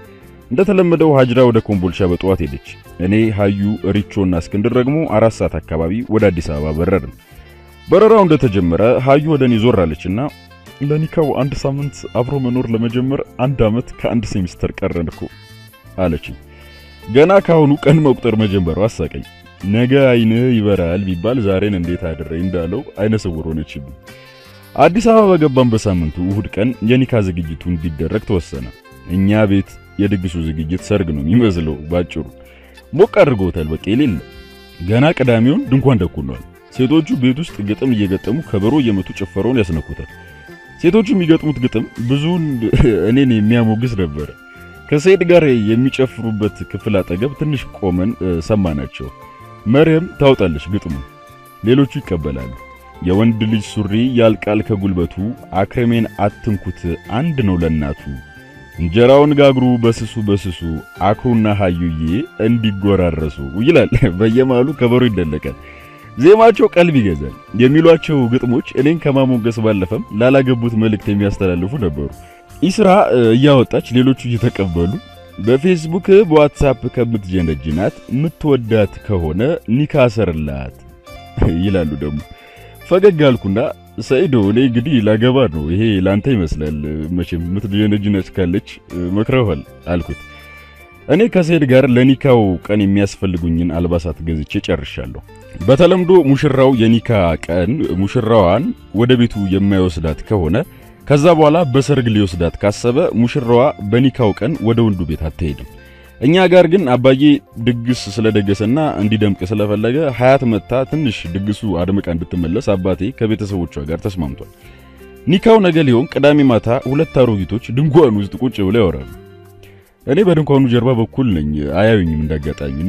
እንደተለመደው ሀጅራ ወደ ኮምቦልቻ በጠዋት ሄደች። እኔ ሀዩ፣ ሪቾና እስክንድር ደግሞ አራት ሰዓት አካባቢ ወደ አዲስ አበባ በረርን። በረራው እንደተጀመረ ሀዩ ወደ እኔ ዞር አለችና ለኒካው አንድ ሳምንት አብሮ መኖር ለመጀመር አንድ ዓመት ከአንድ ሴሚስተር ቀረን እኮ አለችኝ። ገና ካሁኑ ቀን መቁጠር መጀመሩ አሳቀኝ። ነገ አይንህ ይበራል ቢባል ዛሬን እንዴት አድሬ እንዳለው አይነ ስውር ሆነችብኝ። አዲስ አበባ በገባን በሳምንቱ እሁድ ቀን የኒካ ዝግጅቱ እንዲደረግ ተወሰነ። እኛ ቤት የድግሱ ዝግጅት ሰርግ ነው የሚመስለው። ባጭሩ ሞቅ አድርገውታል። በቃ የሌለ ገና ቅዳሜውን ድንኳን ደኩነዋል። ሴቶቹ ቤት ውስጥ ግጥም እየገጠሙ ከበሮ እየመቱ ጭፈረውን ያስነኩታል። ሴቶቹ የሚገጥሙት ግጥም ብዙውን እኔን የሚያሞግስ ነበረ። ከሰይድ ጋር የሚጨፍሩበት ክፍል አጠገብ ትንሽ ቆመን ሰማናቸው። መርየም ታውጣለች ግጥሙ፣ ሌሎቹ ይቀበላሉ። የወንድ ልጅ ሱሪ ያልቃል ከጉልበቱ፣ አክረሜን አትንኩት አንድ ነው ለናቱ፣ እንጀራውን ጋግሩ በስሱ በስሱ፣ አክሩና ሀዩዬ እንዲጎራረሱ ይላል። በየማሉ ከበሮ ይደለቃል። ዜማቸው ቀልብ ይገዛል። የሚሏቸው ግጥሞች እኔን ከማሞገስ ባለፈም ላላገቡት መልእክት የሚያስተላልፉ ነበሩ። ኢስራ እያወጣች ሌሎቹ እየተቀበሉ በፌስቡክ በዋትሳፕ ከምትጀነጅናት ምትወዳት ከሆነ ኒካ ሰርላት ይላሉ። ደግሞ ፈገግ አልኩና ሰይዶ እኔ እንግዲህ ላገባ ነው፣ ይሄ ላንተ ይመስላል መቼም ምትጀነጅነት ካለች መክረዋል አልኩት። እኔ ከሰይድ ጋር ለኒካው ቀን የሚያስፈልጉኝን አልባሳት ገዝቼ ጨርሻለሁ። በተለምዶ ሙሽራው የኒካ ቀን ሙሽራዋን ወደ ቤቱ የማይወስዳት ከሆነ ከዛ በኋላ በሰርግ ሊወስዳት ካሰበ ሙሽራዋ በኒካው ቀን ወደ ወንዱ ቤት አትሄድም። እኛ ጋር ግን አባዬ ድግስ ስለደገሰና እንዲደምቅ ስለፈለገ ሀያት መታ ትንሽ ድግሱ አድምቃ እንድትመለስ አባቴ ከቤተሰቦቿ ጋር ተስማምቷል። ኒካው ነገ ሊሆን ቅዳሜ ማታ ሁለት አሮጊቶች ድንኳን ውስጥ ቁጭ ብለው ያወራሉ። እኔ በድንኳኑ ጀርባ በኩል ነኝ፣ አያዩኝም እንዳጋጣሚና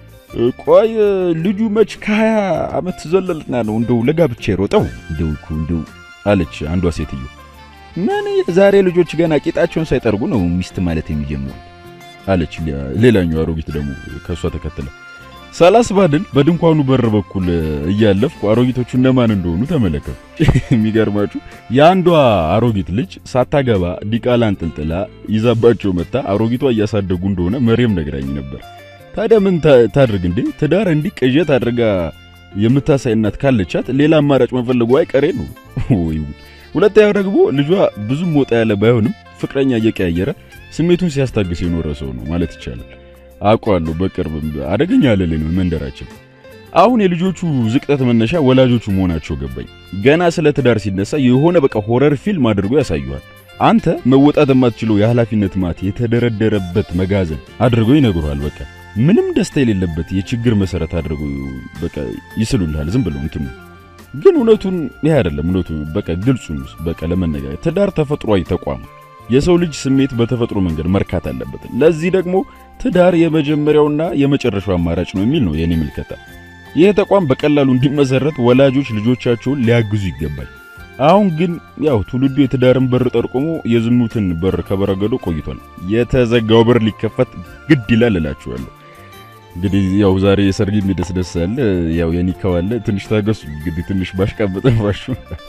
ቆይ ልጁ መች ከሀያ ዓመት ዘለልና ነው እንደው ለጋብቻ የሮጠው እንደው እንደው አለች አንዷ ሴትዮ። ምን የዛሬ ልጆች ገና ቂጣቸውን ሳይጠርጉ ነው ሚስት ማለት የሚጀምሩት አለች ሌላኛው አሮጊት ደግሞ ከሷ ተከትለ። ሳላስባድን በድንኳኑ በር በኩል እያለፍኩ አሮጊቶቹ እነማን እንደሆኑ ተመለከቱ። የሚገርማችሁ የአንዷ አሮጊት ልጅ ሳታገባ ዲቃላ አንጠልጥላ ይዛባቸው መታ አሮጊቷ እያሳደጉ እንደሆነ መሬም ነግራኝ ነበር። ታዲያ ምን ታድርግ እንዴ? ትዳር እንዲህ ቅዠት አድርጋ የምታሳይ እናት ካለቻት ሌላ አማራጭ መፈለጉ አይቀሬ ነው። ወይ ሁለተኛው ደግሞ ልጇ ብዙም ወጣ ያለ ባይሆንም ፍቅረኛ እየቀያየረ ስሜቱን ሲያስታግስ የኖረ ሰው ነው ማለት ይቻላል። አውቀዋለሁ። በቅርብ አደገኛ አለሌ ነው መንደራችን። አሁን የልጆቹ ዝቅጠት መነሻ ወላጆቹ መሆናቸው ገባኝ። ገና ስለ ትዳር ሲነሳ የሆነ በቃ ሆረር ፊልም አድርጎ ያሳዩሃል። አንተ መወጣት የማትችለው የኃላፊነት ማት የተደረደረበት መጋዘን አድርጎ ይነግሩሃል። በቃ ምንም ደስታ የሌለበት የችግር መሰረት አድርጎ በቃ ይስሉልሃል። ዝም ብለው እንትኑ ግን እውነቱን ይሄ አይደለም። እውነቱ በቃ ግልጹን በቃ ለመነጋገር ትዳር ተፈጥሯዊ ተቋም የሰው ልጅ ስሜት በተፈጥሮ መንገድ መርካት አለበት። ለዚህ ደግሞ ትዳር የመጀመሪያውና የመጨረሻው አማራጭ ነው የሚል ነው የኔ ምልከታ። ይህ ተቋም በቀላሉ እንዲመሰረት ወላጆች ልጆቻቸውን ሊያግዙ ይገባል። አሁን ግን ያው ትውልዱ የትዳርን በር ጠርቆሞ የዝሙትን በር ከበረገዶ ቆይቷል። የተዘጋው በር ሊከፈት ግድ ይላል እላችኋለሁ። እንግዲህ ያው ዛሬ የሰርግ የሚደስደስ አለ፣ ያው የኒካው አለ። ትንሽ ታገሱ እንግዲህ ትንሽ ባሽቃበጠባሹ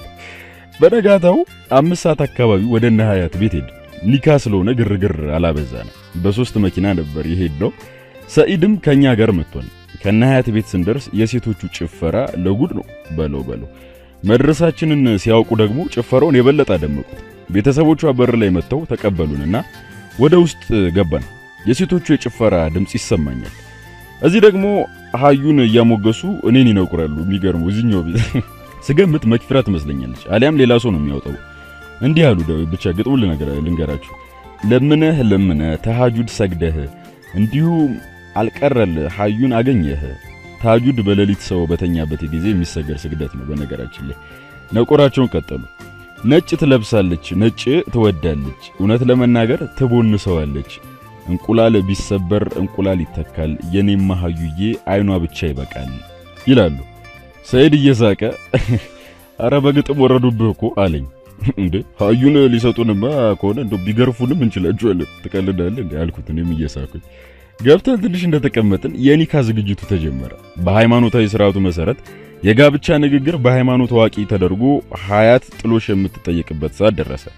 በነጋታው አምስት ሰዓት አካባቢ ወደ እነ ሀያት ቤት ሄድ። ኒካ ስለሆነ ግርግር አላበዛ ነው። በሶስት መኪና ነበር የሄድነው። ሰኢድም ከኛ ጋር መጥቷል። ከነ ሀያት ቤት ስንደርስ የሴቶቹ ጭፈራ ለጉድ ነው በለው በለው። መድረሳችንን ሲያውቁ ደግሞ ጭፈራውን የበለጠ አደመቁት። ቤተሰቦቿ በር ላይ መጥተው ተቀበሉንና ወደ ውስጥ ገባን። የሴቶቹ የጭፈራ ድምፅ ይሰማኛል። እዚህ ደግሞ ሀዩን እያሞገሱ እኔን ይነቁራሉ። የሚገርመው እዚህኛው ቤት ስገምት መክፊራ ትመስለኛለች፣ አሊያም ሌላ ሰው ነው የሚያወጣው። እንዲህ አሉ። ብቻ ግጥሙ ልንገራችሁ። ለምነህ ለምነህ ተሃጁድ ሰግደህ እንዲሁ አልቀረል ሀዩን አገኘህ። ተሃጁድ በሌሊት ሰው በተኛበት ጊዜ የሚሰገድ ስግደት ነው። በነገራችን ላይ ነቆራቸውን ቀጠሉ። ነጭ ትለብሳለች፣ ነጭ ትወዳለች፣ እውነት ለመናገር ትቦንሰዋለች። እንቁላል ቢሰበር እንቁላል ይተካል፣ የኔማ ሀዩዬ አይኗ ብቻ ይበቃል ይላሉ። ሰይድ እየሳቀ አረ በግጥም ወረዱብህ እኮ አለኝ። እንዴ ሀዩን ሊሰጡንማ ከሆነ እንደው ቢገርፉንም እንችላቸዋለን። ትቀልዳለህ እንዴ አልኩት፣ እኔም እየሳኩኝ። ገብተን ትንሽ እንደተቀመጥን የኒካ ዝግጅቱ ተጀመረ። በሃይማኖታዊ ስርዓቱ መሰረት የጋብቻ ንግግር በሃይማኖት አዋቂ ተደርጎ ሀያት ጥሎሽ የምትጠየቅበት ሰዓት ደረሰ።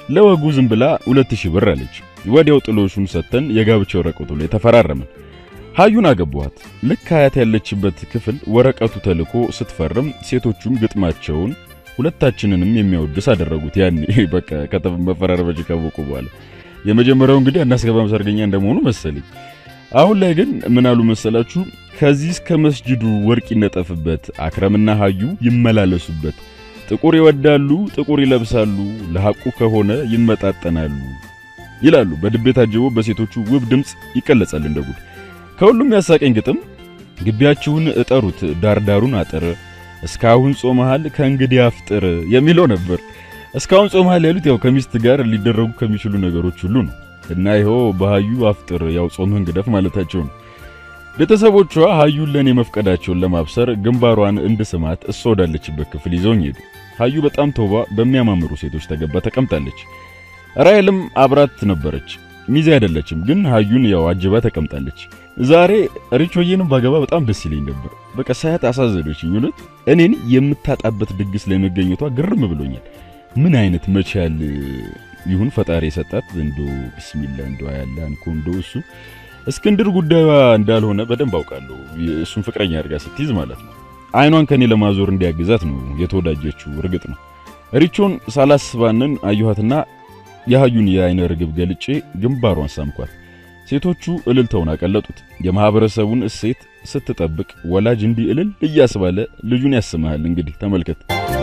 ለወጉ ዝም ብላ ሁለት ሺህ ብር አለች። ወዲያው ጥሎሹን ሰጥተን የጋብቻ ወረቀቱ ላይ ተፈራረምን። ሀዩን አገቧት። ልክ ሀያት ያለችበት ክፍል ወረቀቱ ተልኮ ስትፈርም ሴቶቹም ግጥማቸውን ሁለታችንንም የሚያወድስ አደረጉት። ያኔ በቃ ከተማ መፈራረመች ካወቁ በኋላ የመጀመሪያው እንግዲህ አናስገባም ሰርገኛ እንደመሆኑ መሰለኝ። አሁን ላይ ግን ምን አሉ መሰላችሁ? ከዚህ እስከ መስጅዱ ወርቅ ይነጠፍበት፣ አክረምና ሀዩ ይመላለሱበት፣ ጥቁር ይወዳሉ፣ ጥቁር ይለብሳሉ፣ ለሐቁ ከሆነ ይመጣጠናሉ ይላሉ። በድቤ ታጅቦ በሴቶቹ ውብ ድምፅ ይቀለጻል እንደ ጉድ። ከሁሉም ያሳቀኝ ግጥም ግቢያችሁን እጠሩት ዳርዳሩን አጥር እስካሁን ጾመሃል ከእንግዲህ አፍጥር የሚለው ነበር። እስካሁን ጾመሃል ያሉት ያው ከሚስት ጋር ሊደረጉ ከሚችሉ ነገሮች ሁሉ ነው እና ይኸው በሀዩ አፍጥር ያው ጾምህን ግደፍ ማለታቸው ነው። ቤተሰቦቿ ሀዩን ለኔ መፍቀዳቸውን ለማብሰር ግንባሯን እንድስማት እሷ ወዳለችበት ክፍል ይዘውኝ ሄዱ። ሀዩ በጣም ተውባ በሚያማምሩ ሴቶች ተገባ ተቀምጣለች። ራሔልም አብራት ነበረች። ሚዜ አይደለችም፣ ግን ሀዩን ያው አጅባ ተቀምጣለች። ዛሬ ሪቾዬንም ባገባ በጣም ደስ ይለኝ ነበር። በቃ ሳያት አሳዘነችኝ። እውነት እኔን የምታጣበት ድግስ ላይ መገኘቷ ግርም ብሎኛል። ምን አይነት መቻል ይሁን ፈጣሪ የሰጣት እንዶ ቢስሚላ እንዶ ያለ አንኮ እንዶ እሱ እስክንድር ጉዳዩዋ እንዳልሆነ በደንብ አውቃለሁ። እሱን ፍቅረኛ አድርጋ ስትይዝ ማለት ነው። አይኗን ከኔ ለማዞር እንዲያግዛት ነው የተወዳጀችው። እርግጥ ነው ሪቾን ሳላስባንን አየኋትና የሀዩን የአይነ ርግብ ገልጬ ግንባሯን ሳምኳት። ሴቶቹ እልልተውን አቀለጡት። የማህበረሰቡን እሴት ስትጠብቅ ወላጅ እንዲህ እልል እያስባለ ልጁን ያስመሃል። እንግዲህ ተመልከት።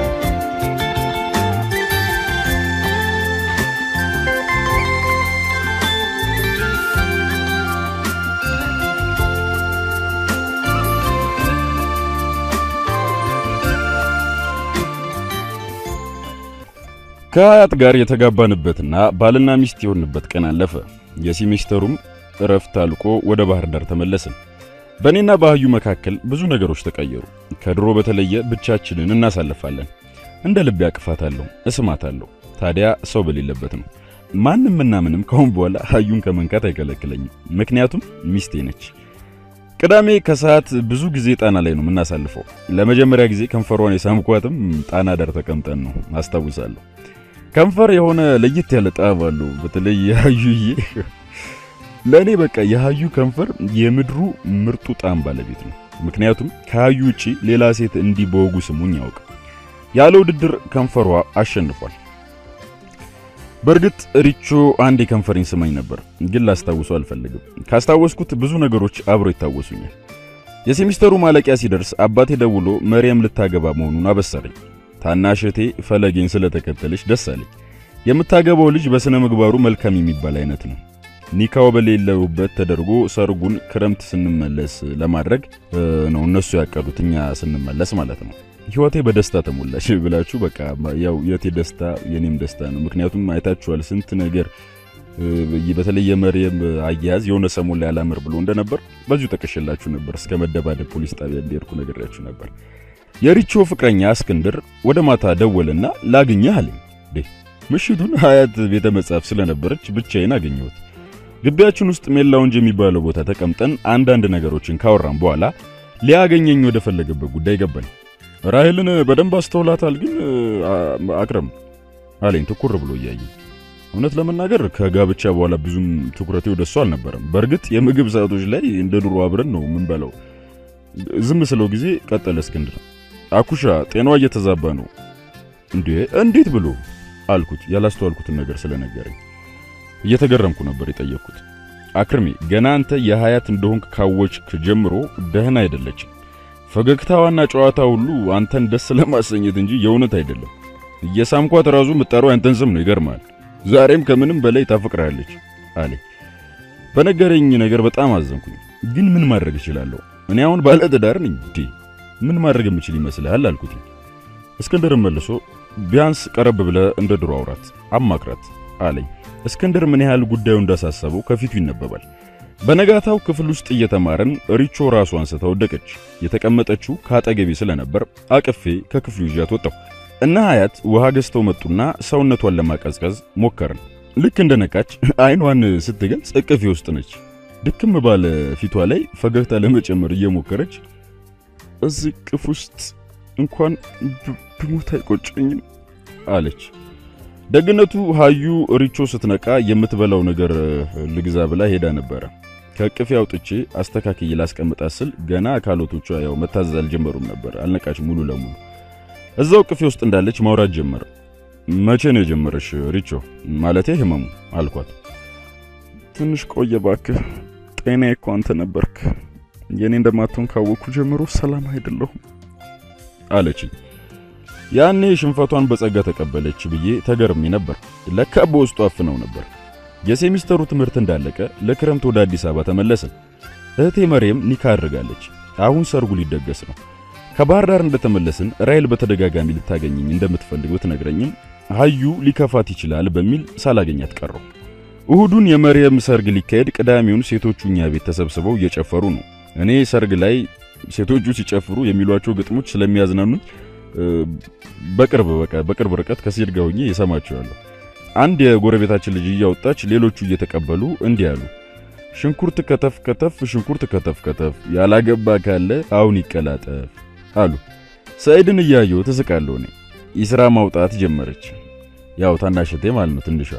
ከሀያት ጋር የተጋባንበትና ባልና ሚስት የሆንበት ቀን አለፈ። የሴሚስተሩም እረፍት አልቆ ወደ ባህር ዳር ተመለስን። በእኔና በሀዩ መካከል ብዙ ነገሮች ተቀየሩ። ከድሮ በተለየ ብቻችንን እናሳልፋለን። እንደ ልቤ አቅፋታለሁ፣ እስማታለሁ። ታዲያ ሰው በሌለበት ነው። ማንም እና ምንም ከአሁን በኋላ ሀዩን ከመንካት አይከለክለኝም። ምክንያቱም ሚስቴ ነች። ቅዳሜ ከሰዓት ብዙ ጊዜ ጣና ላይ ነው የምናሳልፈው። ለመጀመሪያ ጊዜ ከንፈሯን የሳምኳትም ጣና ዳር ተቀምጠን ነው አስታውሳለሁ። ከንፈር የሆነ ለየት ያለ ጣዕም አለው። በተለይ የሀዩዬ ለእኔ በቃ የሀዩ ከንፈር የምድሩ ምርጡ ጣዕም ባለቤት ነው። ምክንያቱም ከሀዩ ውጪ ሌላ ሴት እንዲህ በወጉ ስሙኝ ያውቅ ያለ ውድድር ከንፈሯ አሸንፏል። በእርግጥ ሪቾ አንድ የከንፈሬን ስማኝ ነበር፣ ግን ላስታውሰው አልፈልግም። ካስታወስኩት ብዙ ነገሮች አብሮ ይታወሱኛል። የሴሚስተሩ ማለቂያ ሲደርስ አባቴ ደውሎ መርየም ልታገባ መሆኑን አበሰረኝ። ታናሽ እህቴ ፈለጌን ስለተከተለች ደስ አለኝ። የምታገባው ልጅ በስነ ምግባሩ መልካም የሚባል አይነት ነው። ኒካው በሌለውበት ተደርጎ ሰርጉን ክረምት ስንመለስ ለማድረግ ነው እነሱ ያቀዱት፣ እኛ ስንመለስ ማለት ነው። ህይወቴ በደስታ ተሞላች ብላችሁ በቃ ያው የቴ ደስታ የኔም ደስታ ነው። ምክንያቱም አይታችኋል ስንት ነገር በተለይ የመርየም አያያዝ የሆነ ሰሞን ላይ አላምር ብሎ እንደነበር በዚሁ ጠቅሼላችሁ ነበር። እስከ መደባደብ ፖሊስ ጣቢያ እንዲሄድኩ ነግሬያችሁ ነበር። የሪቾ ፍቅረኛ እስክንድር ወደ ማታ ደወልና ላግኘህ አለኝ። ምሽቱን ሀያት ቤተ መጻሕፍት ስለነበረች ብቻዬን አገኘሁት። ግቢያችን ውስጥ ሜላውንጅ የሚባለው ቦታ ተቀምጠን አንዳንድ ነገሮችን ካወራን በኋላ ሊያገኘኝ ወደ ፈለገበት ጉዳይ ገባኝ። ራሔልን በደንብ አስተውላታል ግን አክረም አለኝ ትኩር ብሎ እያየኝ። እውነት ለመናገር ከጋብቻ በኋላ ብዙም ትኩረቴ ወደ እሷ አልነበረም። በእርግጥ የምግብ ሰዓቶች ላይ እንደ ድሮ አብረን ነው የምንበላው። ዝም ስለው ጊዜ ቀጠለ እስክንድር፣ አኩሻ ጤናዋ እየተዛባ ነው እንዴ? እንዴት ብሎ አልኩት፣ ያላስተዋልኩትን ነገር ስለነገረኝ። እየተገረምኩ ነበር የጠየቅኩት። አክርሜ ገና አንተ የሀያት እንደሆንክ ካወችክ ጀምሮ ደህና አይደለችም። ፈገግታዋና ጨዋታ ሁሉ አንተን ደስ ለማሰኘት እንጂ የእውነት አይደለም። እየሳምኳት ራሱ ምጠራው አንተን ስም ነው። ይገርማል። ዛሬም ከምንም በላይ ታፈቅራለች አለ። በነገረኝ ነገር በጣም አዘንኩኝ። ግን ምን ማድረግ እችላለሁ? እኔ አሁን ባለ ትዳር ነኝ እንዴ? ምን ማድረግ የምችል ይመስልሃል? አልኩት። እስክንድር መልሶ ቢያንስ ቀረብ ብለ እንደ ድሮ አውራት፣ አማክራት አለኝ። እስክንድር ምን ያህል ጉዳዩ እንዳሳሰበው ከፊቱ ይነበባል። በነጋታው ክፍል ውስጥ እየተማረን ሪቾ ራሷ አንስታ ወደቀች። የተቀመጠችው ከአጠገቤ ስለነበር አቅፌ ከክፍሉ ይዣት ወጣሁ። እና ሀያት ውሃ ገዝተው መጡና ሰውነቷን ለማቀዝቀዝ ሞከርን። ልክ እንደነቃች አይኗን ስትገልጽ እቅፌ ውስጥ ነች። ድክም ባለ ፊቷ ላይ ፈገግታ ለመጨመር እየሞከረች እዚህ ቅፍ ውስጥ እንኳን ብሞት አይቆጨኝም አለች። ደግነቱ ሀዩ ሪቾ ስትነቃ የምትበላው ነገር ልግዛ ብላ ሄዳ ነበረ። ከቅፌ አውጥቼ አስተካክዬ ላስቀምጣት ስል ገና አካሎቶቿ ያው መታዘዝ አልጀመሩም ነበር። አልነቃች ሙሉ ለሙሉ እዛው ቅፌ ውስጥ እንዳለች ማውራት ጀመረ። መቼ ነው የጀመረሽ ሪቾ? ማለቴ ህመሙ አልኳት። ትንሽ ቆየ ባክህ፣ ጤና እኮ አንተ ነበርክ። የኔ እንደማትሆን ካወቅኩ ጀምሮ ሰላም አይደለሁም አለችኝ። ያኔ ሽንፈቷን በጸጋ ተቀበለች ብዬ ተገርሜ ነበር። ለካ በውስጡ አፍነው ነበር። የሴሚስተሩ ትምህርት እንዳለቀ ለክረምት ወደ አዲስ አበባ ተመለስን። እህቴ መርየም ኒካ አድርጋለች። አሁን ሰርጉ ሊደገስ ነው። ከባህር ዳር እንደተመለስን ራይል በተደጋጋሚ ልታገኘኝ እንደምትፈልግ ብትነግረኝም ሀዩ ሊከፋት ይችላል በሚል ሳላገኛት ቀረው። እሁዱን የመርየም ሰርግ ሊካሄድ፣ ቅዳሜውን ሴቶቹ እኛ ቤት ተሰብስበው እየጨፈሩ ነው። እኔ ሰርግ ላይ ሴቶቹ ሲጨፍሩ የሚሏቸው ግጥሞች ስለሚያዝናኑኝ በቅርብ በቃ በቅርብ ርቀት ከሴት ጋር ሆኜ እሰማቸዋለሁ። አንድ የጎረቤታችን ልጅ እያወጣች ሌሎቹ እየተቀበሉ እንዲህ አሉ። ሽንኩርት ከተፍ ከተፍ፣ ሽንኩርት ከተፍ ከተፍ፣ ያላገባ ካለ አሁን ይቀላጠፍ አሉ። ሰይድን እያየሁ ትስቃለሁ። እኔ ይስራ ማውጣት ጀመረች። ያው ታናሽቴ ማለት ነው ትንሿ።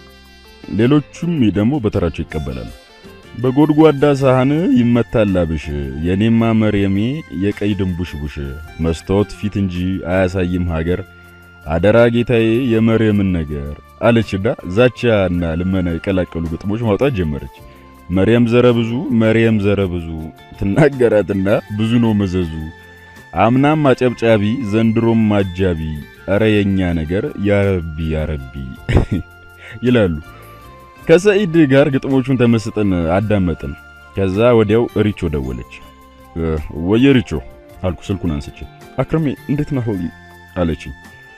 ሌሎቹም ደግሞ በተራቸው ይቀበላሉ። በጎድጓዳ ሳህን ይመታል ላብሽ፣ የኔማ መርየሜ የቀይ ድንቡሽቡሽ፣ መስታወት ፊት እንጂ አያሳይም ሀገር፣ አደራ ጌታዬ የመርየምን ነገር አለችና ዛቻና ልመና የቀላቀሉ ግጥሞች ማውጣት ጀመረች። መርየም ዘረ ብዙ መርየም ዘረ ብዙ ትናገራትና ብዙ ነው መዘዙ፣ አምናም አጨብጫቢ ዘንድሮም አጃቢ፣ እረ የኛ ነገር ያረቢ ያረቢ ይላሉ። ከሰኢድ ጋር ግጥሞቹን ተመስጠን አዳመጥን። ከዛ ወዲያው ሪቾ ደወለች። ወየ ሪቾ አልኩ ስልኩን አንስቼ። አክረሜ እንዴት ነህ አለችኝ።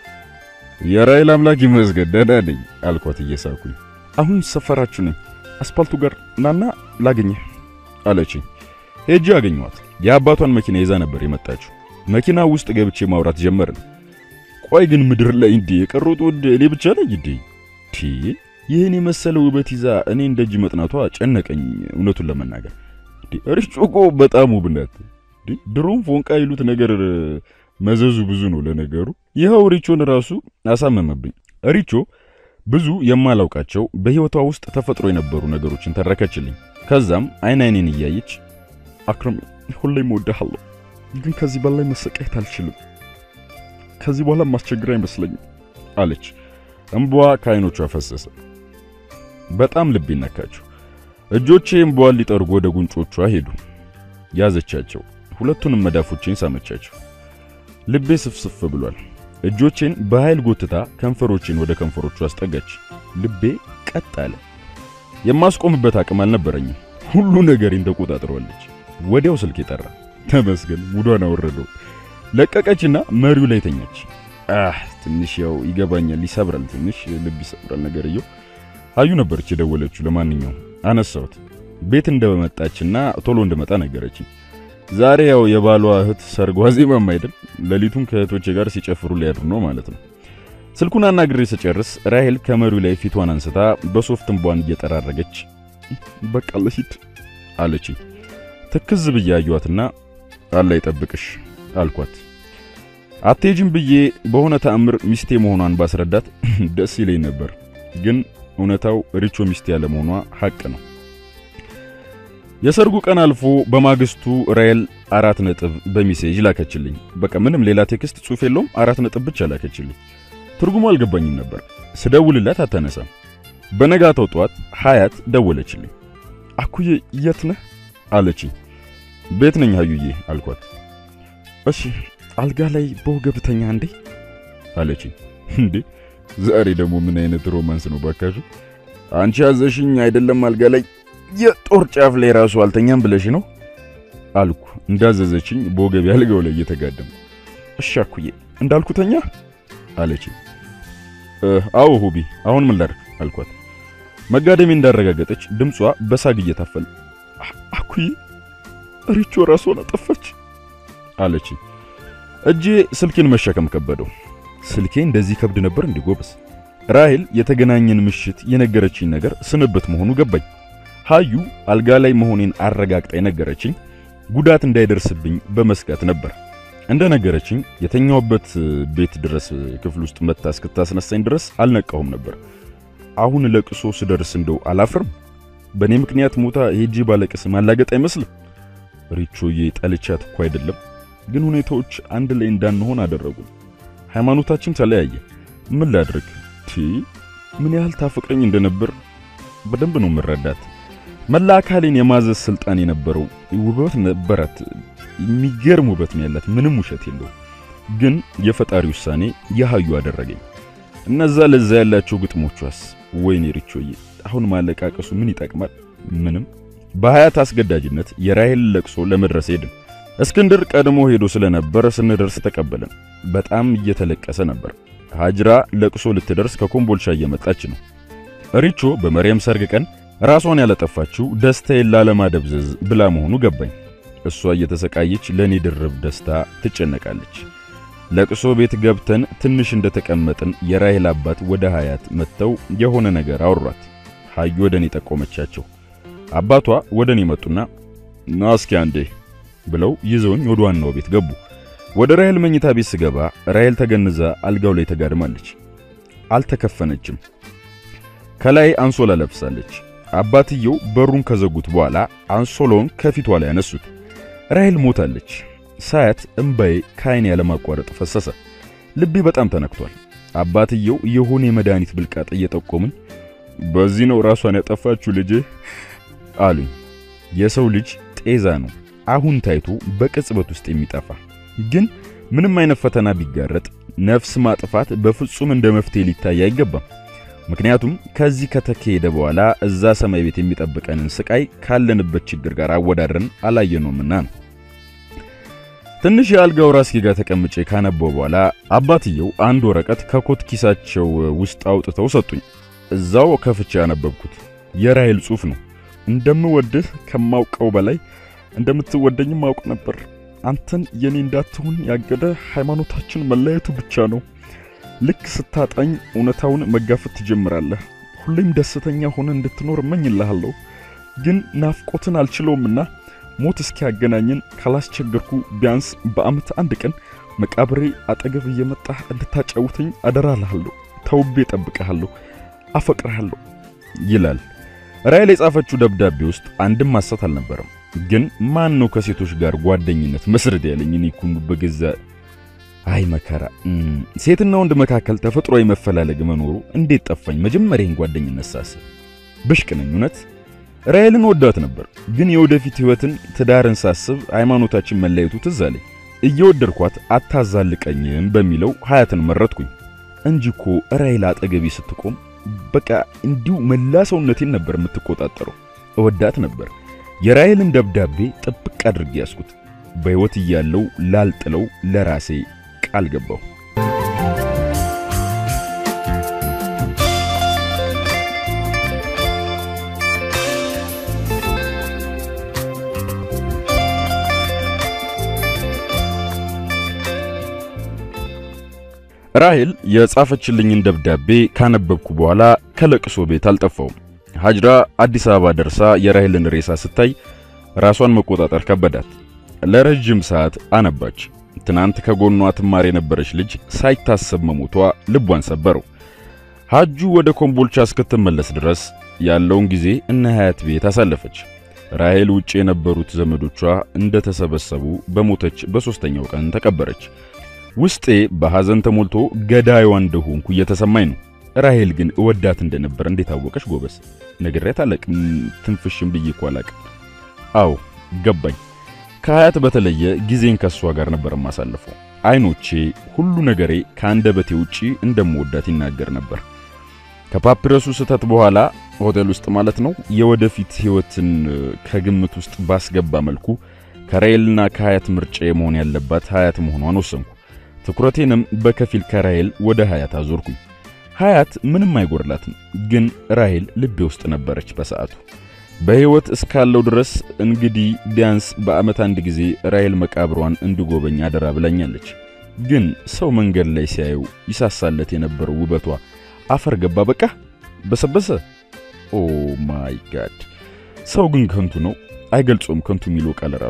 የራይል አምላክ ይመስገን ደህና ነኝ አልኳት እየሳኩኝ። አሁን ሰፈራችሁ ነኝ፣ አስፓልቱ ጋር ናና ላገኘህ አለችኝ። ሄጄ አገኘኋት። የአባቷን መኪና ይዛ ነበር የመጣችው። መኪና ውስጥ ገብቼ ማውራት ጀመርን። ቆይ ግን ምድር ላይ እንዴ የቀሩት ውድ እኔ ብቻ ነኝ እንዴ? ቲ ይህን የመሰለ ውበት ይዛ እኔ እንደጅ መጥናቷ ጨነቀኝ። እውነቱን ለመናገር ሪቾ እኮ በጣም ውብ ናት። ድሮም ፎንቃ ይሉት ነገር መዘዙ ብዙ ነው። ለነገሩ ይኸው ሪቾን ራሱ አሳመመብኝ። ሪቾ ብዙ የማላውቃቸው በሕይወቷ ውስጥ ተፈጥሮ የነበሩ ነገሮችን ተረከችልኝ። ከዛም አይን አይኔን እያየች አክረም ሁሌም እወድሃለሁ፣ ግን ከዚህ በላይ መሰቃየት አልችልም። ከዚህ በኋላ ማስቸግር አይመስለኝም አለች። እምቧ ከአይኖቿ ፈሰሰ። በጣም ልብ ነካችሁ። እጆቼ እምቧን ሊጠርጉ ወደ ጉንጮቿ ሄዱ። ያዘቻቸው። ሁለቱንም መዳፎቼን ሳመቻቸው። ልቤ ስፍስፍ ብሏል። እጆቼን በኃይል ጎትታ ከንፈሮቼን ወደ ከንፈሮቹ አስጠጋች። ልቤ ቀጥ አለ። የማስቆምበት አቅም አልነበረኝም። ሁሉ ነገሬን ተቆጣጥረዋለች። ወዲያው ስልክ ጠራ። ተመስገን ሙዷን አወረደው። ለቀቀችና መሪው ላይ ተኛች። አህ ትንሽ ያው ይገባኛል፣ ይሰብራል፣ ትንሽ ልብ ይሰብራል ነገርየው። አዩ ነበረች የደወለችው። ለማንኛውም አነሳሁት። ቤት እንደመጣችና ቶሎ እንደመጣ ነገረችኝ። ዛሬ ያው የባሏ እህት ሰርጓ ዜማም አይደል፣ ሌሊቱን ከእህቶቼ ጋር ሲጨፍሩ ሊያድሩ ነው ማለት ነው። ስልኩን አናግሬ ስጨርስ ራሄል ከመሪው ላይ ፊቷን አንስታ በሶፍት እንቧን እየጠራረገች በቃ ልሂድ አለችኝ። ትክዝ ብዬ አየኋትና አላ ይጠብቅሽ አልኳት። አትሄጂም ብዬ በሆነ ተአምር ሚስቴ መሆኗን ባስረዳት ደስ ይለኝ ነበር፣ ግን እውነታው ሪቾ ሚስቴ ያለ መሆኗ ሐቅ ነው። የሰርጉ ቀን አልፎ በማግስቱ ራይል አራት ነጥብ በሚሴጅ ላከችልኝ። በቃ ምንም ሌላ ቴክስት ጽሑፍ የለውም፣ አራት ነጥብ ብቻ ላከችልኝ። ትርጉሙ አልገባኝም ነበር። ስደውልላት አታነሳም። በነጋታው ጠዋት ሀያት ደወለችልኝ። አኩዬ የት ነህ አለችኝ። ቤት ነኝ ሀዩዬ አልኳት። እሺ አልጋ ላይ በወገብተኛ እንዴ አለችኝ። እንዴ ዛሬ ደግሞ ምን አይነት ሮማንስ ነው ባካችሁ? አንቺ ያዘሽኝ አይደለም አልጋ ላይ የጦር ጫፍ ላይ ራሱ አልተኛም ብለሽ ነው አልኩ። እንዳዘዘችኝ በወገቤ አልጋው ላይ እየተጋደምኩ። እሺ አኩዬ እንዳልኩተኛ አለችኝ። አዎ ሁቢ፣ አሁን ምን ላድርግ አልኳት። መጋደሜ እንዳረጋገጠች ድምጿ በሳግ እየታፈለ አኩዬ ሪቾ ራሷን አጠፋች አለችኝ። እጄ ስልኬን መሸከም ከበደው። ስልኬ እንደዚህ ከብድ ነበር እንዴ ጎበስ? ራሄል የተገናኘን ምሽት የነገረችኝ ነገር ስንብት መሆኑ ገባኝ። ሀዩ አልጋ ላይ መሆኔን አረጋግጣ የነገረችኝ ጉዳት እንዳይደርስብኝ በመስጋት ነበር። እንደነገረችኝ የተኛውበት ቤት ድረስ ክፍል ውስጥ መታ እስክታስነሳኝ ድረስ አልነቃሁም ነበር። አሁን ለቅሶ ስደርስ እንደው አላፍርም? በእኔ ምክንያት ሞታ ሄጂ ባለቅስ ማላገጥ አይመስልም? ሪቾዬ ጠልቻት እኮ አይደለም፣ ግን ሁኔታዎች አንድ ላይ እንዳንሆን አደረጉ። ሃይማኖታችን ተለያየ። ምን ላድርግ? ቲ ምን ያህል ታፈቅረኝ እንደነበር በደንብ ነው የምረዳት። መላ አካሌን የማዘዝ ስልጣን የነበረው ውበት ነበራት። የሚገርም ውበት ነው ያላት፣ ምንም ውሸት የለው። ግን የፈጣሪ ውሳኔ የሃዩ አደረገኝ። እነዛ ለዛ ያላቸው ግጥሞቿስ፣ ወይኔ ሪቾዬ፣ አሁን ማለቃቀሱ ምን ይጠቅማል? ምንም። በሀያት አስገዳጅነት የራሄል ለቅሶ ለመድረስ ሄድን። እስክንድር ቀድሞ ሄዶ ስለነበር ስንደርስ ተቀበለን። በጣም እየተለቀሰ ነበር። ሀጅራ ለቅሶ ልትደርስ ከኮምቦልቻ እየመጣች ነው። ሪቾ በመርየም ሰርግ ቀን ራሷን ያለጠፋችው ደስታዬን ላለማደብዘዝ ብላ መሆኑ ገባኝ። እሷ እየተሰቃየች ለኔ ድርብ ደስታ ትጨነቃለች። ለቅሶ ቤት ገብተን ትንሽ እንደተቀመጥን የራሄል አባት ወደ ሀያት መጥተው የሆነ ነገር አወሯት። ሀዩ ወደ እኔ ጠቆመቻቸው። አባቷ ወደ እኔ መጡና ና እስኪ አንዴ ብለው ይዘውኝ ወደ ዋናው ቤት ገቡ። ወደ ራሄል መኝታ ቤት ስገባ ራሄል ተገንዛ አልጋው ላይ ተጋድማለች። አልተከፈነችም። ከላይ አንሶላ ለብሳለች። አባትየው በሩን ከዘጉት በኋላ አንሶላውን ከፊቷ ላይ ያነሱት። ራሄል ሞታለች። ሳያት እምባዬ ከዓይኔ ያለማቋረጥ ፈሰሰ። ልቤ በጣም ተነክቷል። አባትየው የሆነ የመድኃኒት ብልቃጥ እየጠቆሙኝ በዚህ ነው ራሷን ያጠፋችሁ ልጄ አሉኝ። የሰው ልጅ ጤዛ ነው አሁን ታይቶ በቅጽበት ውስጥ የሚጠፋ ግን ምንም አይነት ፈተና ቢጋረጥ ነፍስ ማጥፋት በፍጹም እንደ መፍትሄ ሊታይ አይገባም። ምክንያቱም ከዚህ ከተካሄደ በኋላ እዛ ሰማይ ቤት የሚጠብቀንን ስቃይ ካለንበት ችግር ጋር አወዳድረን አላየነውምና ነው። ትንሽ የአልጋው ራስጌ ጋር ተቀምጬ ካነበው በኋላ አባትየው አንድ ወረቀት ከኮት ኪሳቸው ውስጥ አውጥተው ሰጡኝ። እዛው ከፍቼ ያነበብኩት የራሄል ጽሑፍ ነው። እንደምወድህ ከማውቀው በላይ እንደምትወደኝም አውቅ ነበር። አንተን የኔ እንዳትሆን ያገደ ሃይማኖታችን መለያየቱ ብቻ ነው። ልክ ስታጣኝ እውነታውን መጋፈጥ ትጀምራለህ። ሁሌም ደስተኛ ሆነ እንድትኖር እመኝልሃለሁ። ግን ናፍቆትን አልችለውምና ሞት እስኪያገናኝን ካላስቸገርኩ ቢያንስ በዓመት አንድ ቀን መቃብሬ አጠገብ እየመጣህ እንድታጫውተኝ አደራልሃለሁ። ተውቤ እጠብቅሃለሁ፣ አፈቅርሃለሁ ይላል። ራሄል የጻፈችው ደብዳቤ ውስጥ አንድም ሐሰት አልነበረም። ግን ማን ነው ከሴቶች ጋር ጓደኝነት መስረት ያለኝ? እኔ እኮ በገዛ አይ መከራ። ሴትና ወንድ መካከል ተፈጥሯዊ መፈላለግ መኖሩ እንዴት ጠፋኝ? መጀመሪያን ጓደኝነት ሳስብ ብሽቅ ነኝ እውነት። ራሄልን ወዳት ነበር፣ ግን የወደፊት ሕይወትን ትዳርን ሳስብ ሃይማኖታችን መለየቱ ትዝ አለኝ። እየወደድኳት አታዛልቀኝም በሚለው ሀያትን መረጥኩኝ እንጂ እኮ ራሄል አጠገቤ ስትቆም በቃ እንዲሁ መላ ሰውነቴን ነበር የምትቆጣጠረው። እወዳት ነበር። የራሄልን ደብዳቤ ጥብቅ አድርጌ ያስኩት። በሕይወት እያለው ላልጥለው ለራሴ ቃል ገባሁ። ራሄል የጻፈችልኝን ደብዳቤ ካነበብኩ በኋላ ከለቅሶ ቤት አልጠፋውም። ሀጅራ አዲስ አበባ ደርሳ የራሄልን ሬሳ ስታይ ራሷን መቆጣጠር ከበዳት። ለረጅም ሰዓት አነባች። ትናንት ከጎኗ ትማር የነበረች ልጅ ሳይታሰብ መሞቷ ልቧን ሰበረው። ሀጁ ወደ ኮምቦልቻ እስክትመለስ ድረስ ያለውን ጊዜ እነ ሀያት ቤት አሳለፈች። ራሄል ውጭ የነበሩት ዘመዶቿ እንደተሰበሰቡ በሞተች በሦስተኛው ቀን ተቀበረች። ውስጤ በሐዘን ተሞልቶ ገዳይዋ እንደሆንኩ እየተሰማኝ ነው። ራሄል ግን እወዳት እንደነበር እንዴት አወቀች? ጎበስ ነግሬያት አላቅም። ትንፍሽም ብዬ እኮ አላቅም። አዎ ገባኝ። ከሀያት በተለየ ጊዜን ከሷ ጋር ነበር የማሳልፈው። አይኖቼ፣ ሁሉ ነገሬ ከአንደበቴ ውጪ እንደምወዳት ይናገር ነበር። ከፓፒረሱ ስህተት በኋላ ሆቴል ውስጥ ማለት ነው የወደፊት ሕይወትን ከግምት ውስጥ ባስገባ መልኩ ከራሄልና ከሀያት ምርጫ መሆን ያለባት ሀያት መሆኗን ወሰንኩ። ትኩረቴንም በከፊል ከራሄል ወደ ሀያት አዞርኩኝ። ሀያት ምንም አይጎርላትም፣ ግን ራሄል ልቤ ውስጥ ነበረች በሰዓቱ። በሕይወት እስካለው ድረስ እንግዲህ ቢያንስ በዓመት አንድ ጊዜ ራሄል መቃብሯን እንድጎበኝ አደራ ብላኛለች። ግን ሰው መንገድ ላይ ሲያየው ይሳሳለት የነበረው ውበቷ አፈር ገባ፣ በቃ በሰበሰ። ኦ ማይ ጋድ! ሰው ግን ከንቱ ነው፣ አይገልጾም። ከንቱ የሚለው ቃል ራሱ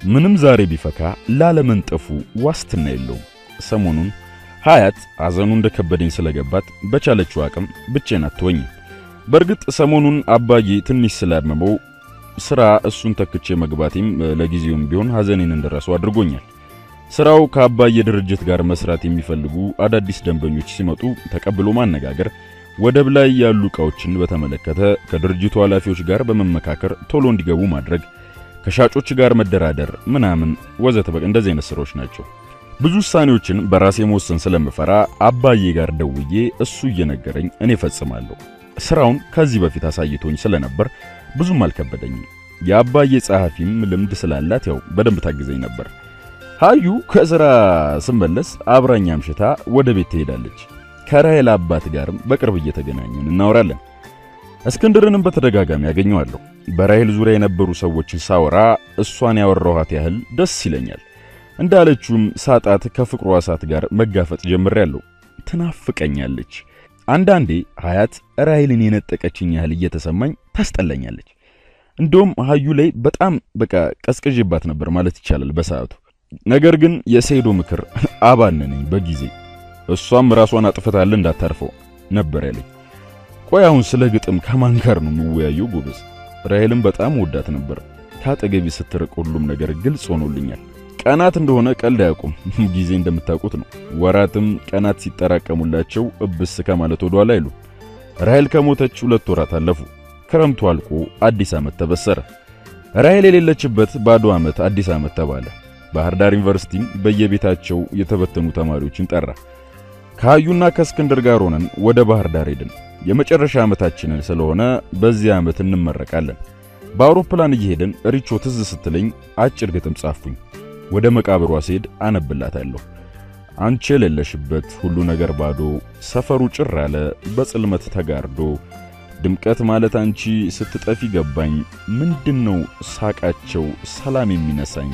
ምንም ዛሬ ቢፈካ ላለመንጠፉ ዋስትና የለውም። ሰሞኑን ሀያት ሐዘኑ እንደከበደኝ ስለገባት በቻለችው አቅም ብቻዬን አትወኝም። በእርግጥ ሰሞኑን አባዬ ትንሽ ስላመመው ስራ እሱን ተክቼ መግባቴም ለጊዜውም ቢሆን ሐዘኔን እንድረሳው አድርጎኛል። ስራው ከአባዬ ድርጅት ጋር መስራት የሚፈልጉ አዳዲስ ደንበኞች ሲመጡ ተቀብሎ ማነጋገር፣ ወደብ ላይ ያሉ ዕቃዎችን በተመለከተ ከድርጅቱ ኃላፊዎች ጋር በመመካከር ቶሎ እንዲገቡ ማድረግ፣ ከሻጮች ጋር መደራደር ምናምን ወዘተ በቃ እንደዚህ አይነት ስራዎች ናቸው። ብዙ ውሳኔዎችን በራሴ መወሰን ስለምፈራ አባዬ ጋር ደውዬ እሱ እየነገረኝ እኔ ፈጽማለሁ። ስራውን ከዚህ በፊት አሳይቶኝ ስለነበር ብዙም አልከበደኝም። የአባዬ ጸሐፊም ልምድ ስላላት ያው በደንብ ታግዘኝ ነበር። ሀዩ ከስራ ስመለስ አብራኝ አምሽታ ወደ ቤት ትሄዳለች። ከራሄል አባት ጋርም በቅርብ እየተገናኘን እናወራለን። እስክንድርንም በተደጋጋሚ ያገኘዋለሁ። በራሄል ዙሪያ የነበሩ ሰዎችን ሳወራ እሷን ያወራኋት ያህል ደስ ይለኛል። እንዳለችውም ሳጣት ከፍቅሯ እሳት ጋር መጋፈጥ ጀምሬያለሁ። ትናፍቀኛለች። አንዳንዴ ሀያት ራሄልን የነጠቀችኝ ያህል እየተሰማኝ ታስጠላኛለች። እንደውም ሀዩ ላይ በጣም በቃ ቀዝቅዤባት ነበር ማለት ይቻላል በሰዓቱ። ነገር ግን የሰይዶ ምክር አባነነኝ በጊዜ እሷም ራሷን አጥፍታለ እንዳታርፈው ነበር ያለኝ። ቆይ አሁን ስለ ግጥም ከማን ጋር ነው የምወያየው ጎበዝ? ራሄልን በጣም ወዳት ነበር። ከአጠገቢ ስትርቅ ሁሉም ነገር ግልጽ ሆኖልኛል። ቀናት እንደሆነ ቀልድ አያውቁም። ጊዜ እንደምታውቁት ነው። ወራትም ቀናት ሲጠራቀሙላቸው እብስ ከማለት ወደ ኋላ አይሉ። ራሄል ከሞተች ሁለት ወራት አለፉ። ክረምቱ አልቆ አዲስ ዓመት ተበሰረ። ራሄል የሌለችበት ባዶ ዓመት አዲስ ዓመት ተባለ። ባህር ዳር ዩኒቨርሲቲም በየቤታቸው የተበተኑ ተማሪዎችን ጠራ። ከሀዩና ከእስክንድር ጋር ሆነን ወደ ባህር ዳር ሄድን። የመጨረሻ ዓመታችንን ስለሆነ በዚህ ዓመት እንመረቃለን። በአውሮፕላን እየሄድን ሪቾ ትዝ ስትለኝ አጭር ግጥም ጻፍኩኝ። ወደ መቃብሯ ስሄድ አነብላታለሁ። አንቺ የሌለሽበት ሁሉ ነገር ባዶ፣ ሰፈሩ ጭር አለ በጽልመት ተጋርዶ፣ ድምቀት ማለት አንቺ ስትጠፊ ገባኝ፣ ምንድነው ሳቃቸው ሰላም የሚነሳኝ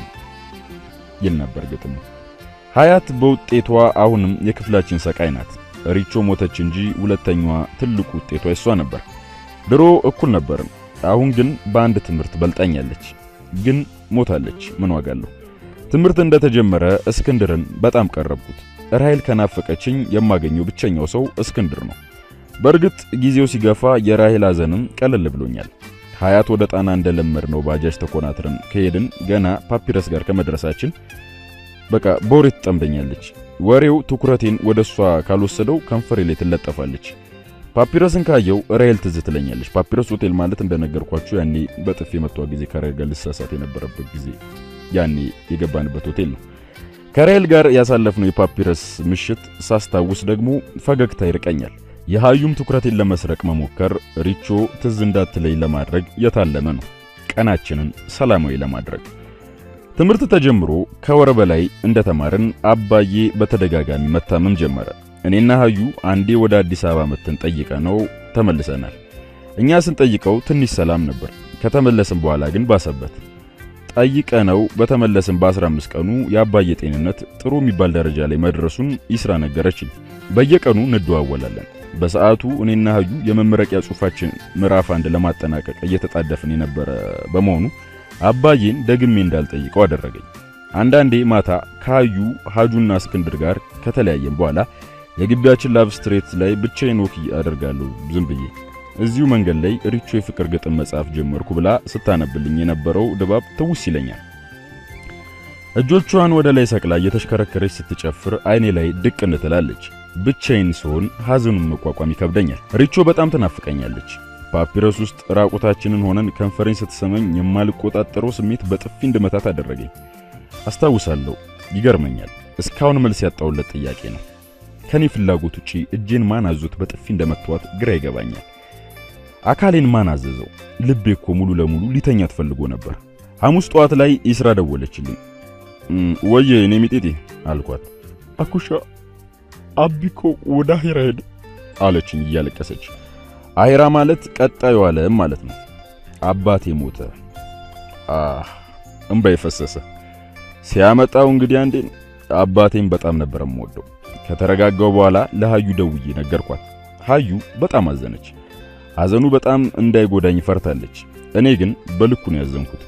ይል ነበር ግጥሙ። ሀያት በውጤቷ አሁንም የክፍላችን ሰቃይ ናት። ሪቾ ሞተች እንጂ ሁለተኛዋ ትልቁ ውጤቷ እሷ ነበር። ድሮ እኩል ነበርን። አሁን ግን በአንድ ትምህርት በልጣኛለች። ግን ሞታለች፣ ምን ዋጋ አለው? ትምህርት እንደተጀመረ እስክንድርን በጣም ቀረብኩት። ራሄል ከናፈቀችኝ የማገኘው ብቸኛው ሰው እስክንድር ነው። በእርግጥ ጊዜው ሲገፋ የራሄል ሐዘንም ቀለል ብሎኛል። ሀያት ወደ ጣና እንደለመድነው ባጃጅ ተኮናትረን ከሄድን ገና ፓፒረስ ጋር ከመድረሳችን በቃ በወሬ ትጠምደኛለች። ወሬው ትኩረቴን ወደ እሷ ካልወሰደው ከንፈሬ ላይ ትለጠፋለች። ፓፒረስን ካየው ራሄል ትዝ ትለኛለች። ፓፒረስ ሆቴል ማለት እንደነገርኳችሁ ያኔ በጥፊ የመቷ ጊዜ ከራሄል ጋር ልሳሳት የነበረበት ጊዜ ያኔ የገባንበት ሆቴል ነው። ከራሄል ጋር ያሳለፍነው የፓፒረስ ምሽት ሳስታውስ ደግሞ ፈገግታ ይርቀኛል። የሃዩም ትኩረቴን ለመስረቅ መሞከር ሪቾ ትዝ እንዳትለይ ለማድረግ የታለመ ነው። ቀናችንን ሰላማዊ ለማድረግ ትምህርት ተጀምሮ ከወር በላይ እንደተማርን አባዬ በተደጋጋሚ መታመም ጀመረ። እኔና ሃዩ አንዴ ወደ አዲስ አበባ መተን ጠይቀ ነው ተመልሰናል። እኛ ስንጠይቀው ትንሽ ሰላም ነበር። ከተመለስን በኋላ ግን ባሰበት። ጠይቀ ነው በተመለስን በ15 ቀኑ የአባዬ ጤንነት ጥሩ የሚባል ደረጃ ላይ መድረሱን ይስራ ነገረችኝ። በየቀኑ እንደዋወላለን። በሰዓቱ እኔና ሃዩ የመመረቂያ ጽሑፋችን ምዕራፍ አንድ ለማጠናቀቅ እየተጣደፍን የነበረ በመሆኑ አባዬን ደግሜ እንዳልጠይቀው አደረገኝ። አንዳንዴ ማታ ከሃዩ ሃጁና እስክንድር ጋር ከተለያየን በኋላ የግቢያችን ላቭ ስትሬት ላይ ብቻዬን ወክ አደርጋለሁ ዝም ብዬ። እዚሁ መንገድ ላይ ሪቾ የፍቅር ግጥም መጽሐፍ ጀመርኩ ብላ ስታነብልኝ የነበረው ድባብ ትውስ ይለኛል። እጆቿን ወደ ላይ ሰቅላ እየተሽከረከረች ስትጨፍር አይኔ ላይ ድቅን ትላለች። ብቻዬን ስሆን ሐዘኑን መቋቋም ይከብደኛል። ሪቾ በጣም ትናፍቀኛለች። ፓፒረስ ውስጥ ራቁታችንን ሆነን ከንፈረኝ ስትሰመኝ የማልቆጣጠረው ስሜት በጥፊ እንድመታት አደረገኝ። አስታውሳለሁ። ይገርመኛል። እስካሁን መልስ ያጣውለት ጥያቄ ነው። ከኔ ፍላጎት ውጪ እጄን ማን አዞት በጥፊ እንደመተዋት ግራ ይገባኛል። አካሌን ማን አዘዘው? ልቤ እኮ ሙሉ ለሙሉ ሊተኛ ትፈልጎ ነበር። ሐሙስ ጠዋት ላይ ይስራ ደወለችልኝ። ወየ እኔ ሚጤቴ አልኳት። አኩሻ አቢኮ ወደ አሄራ ሄደ አለችኝ እያለቀሰች። አሄራ ማለት ቀጣዩ ዓለም ማለት ነው። አባቴ ሞተ። አህ እምባ የፈሰሰ ሲያመጣው እንግዲህ አንዴ አባቴን በጣም ነበር የምወደው። ከተረጋጋው በኋላ ለሃዩ ደውዬ ነገርኳት። ሃዩ በጣም አዘነች። ሐዘኑ በጣም እንዳይጎዳኝ ፈርታለች። እኔ ግን በልኩ ነው ያዘንኩት።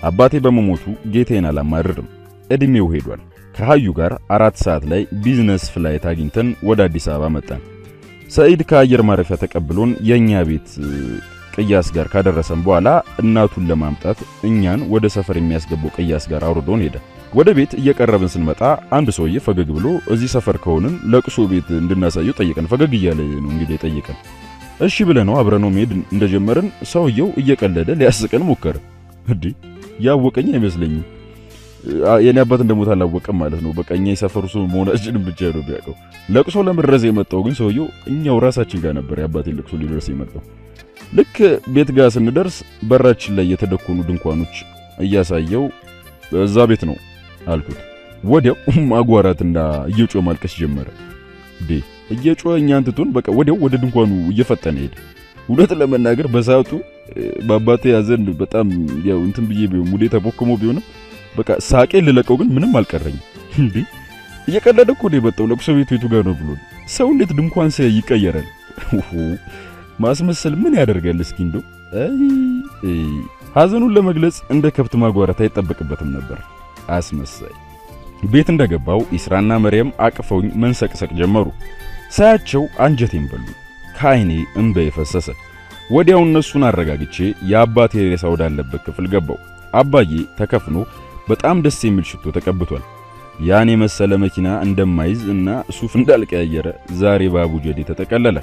አባቴ በመሞቱ ጌታዬን አላማርርም። እድሜው ሄዷል። ከሀዩ ጋር አራት ሰዓት ላይ ቢዝነስ ፍላይት አግኝተን ወደ አዲስ አበባ መጣን። ሰኢድ ከአየር ማረፊያ ተቀብሎን የኛ ቤት ቅያስ ጋር ካደረሰን በኋላ እናቱን ለማምጣት እኛን ወደ ሰፈር የሚያስገባው ቅያስ ጋር አውርዶን ሄደ። ወደ ቤት እየቀረብን ስንመጣ አንድ ሰውዬ ፈገግ ብሎ እዚህ ሰፈር ከሆንን ለቅሶ ቤት እንድናሳየው ጠየቀን። ፈገግ እያለ ነው እንግዲህ ጠየቀን። እሺ ብለነው አብረነው መሄድ እንደጀመርን ሰውየው እየቀለደ ሊያስቀን ሞከረ። እንዴ ያወቀኝ አይመስለኝም። የኔ አባት እንደሞት አላወቀም ማለት ነው። በቃ እኛ የሰፈሩ ሰው መሆናችንን ብቻ ነው ቢያውቀው። ለቅሶ ለመድረስ የመጣው ግን ሰውየው እኛው ራሳችን ጋር ነበር የአባቴን ለቅሶ ሊደርስ የመጣው። ልክ ቤት ጋር ስንደርስ በራችን ላይ የተደኮኑ ድንኳኖች እያሳየው እዛ ቤት ነው አልኩት። ወዲያው ማጓራትና እየጮ ማልቀስ ጀመረ። ዴ እየጮ እኛን ትቶን በቃ ወዲያው ወደ ድንኳኑ እየፈጠነ ሄደ። እውነት ለመናገር በሰዓቱ በአባቴ ያዘን በጣም ያው እንትን ብዬ ቢሆን ሙዴ ተቦክሞ ቢሆንም በቃ ሳቄ ልለቀው ግን ምንም አልቀረኝም። እንዴ እየቀለደ እኮ ነው የመጣው። ለቅሶ ቤቱ የቱ ጋር ነው ብሎ ሰው እንዴት ድንኳን ሲያይ ይቀየራል? ማስመሰል ምን ያደርጋል? እስኪ እንደው ሐዘኑን ለመግለጽ እንደ ከብት ማጓራት አይጠበቅበትም ነበር። አስመሳይ። ቤት እንደገባው ኢስራና መርየም አቅፈውኝ መንሰቅሰቅ ጀመሩ። ሳያቸው አንጀቴን በሉ። ከዓይኔ እንባ የፈሰሰ። ወዲያው እነሱን አረጋግቼ የአባቴ ሬሳ ወዳለበት ክፍል ገባው። አባዬ ተከፍኖ በጣም ደስ የሚል ሽቶ ተቀብቷል። ያን የመሰለ መኪና እንደማይዝ እና ሱፍ እንዳልቀያየረ ዛሬ በአቡጀዴ ተጠቀለለ።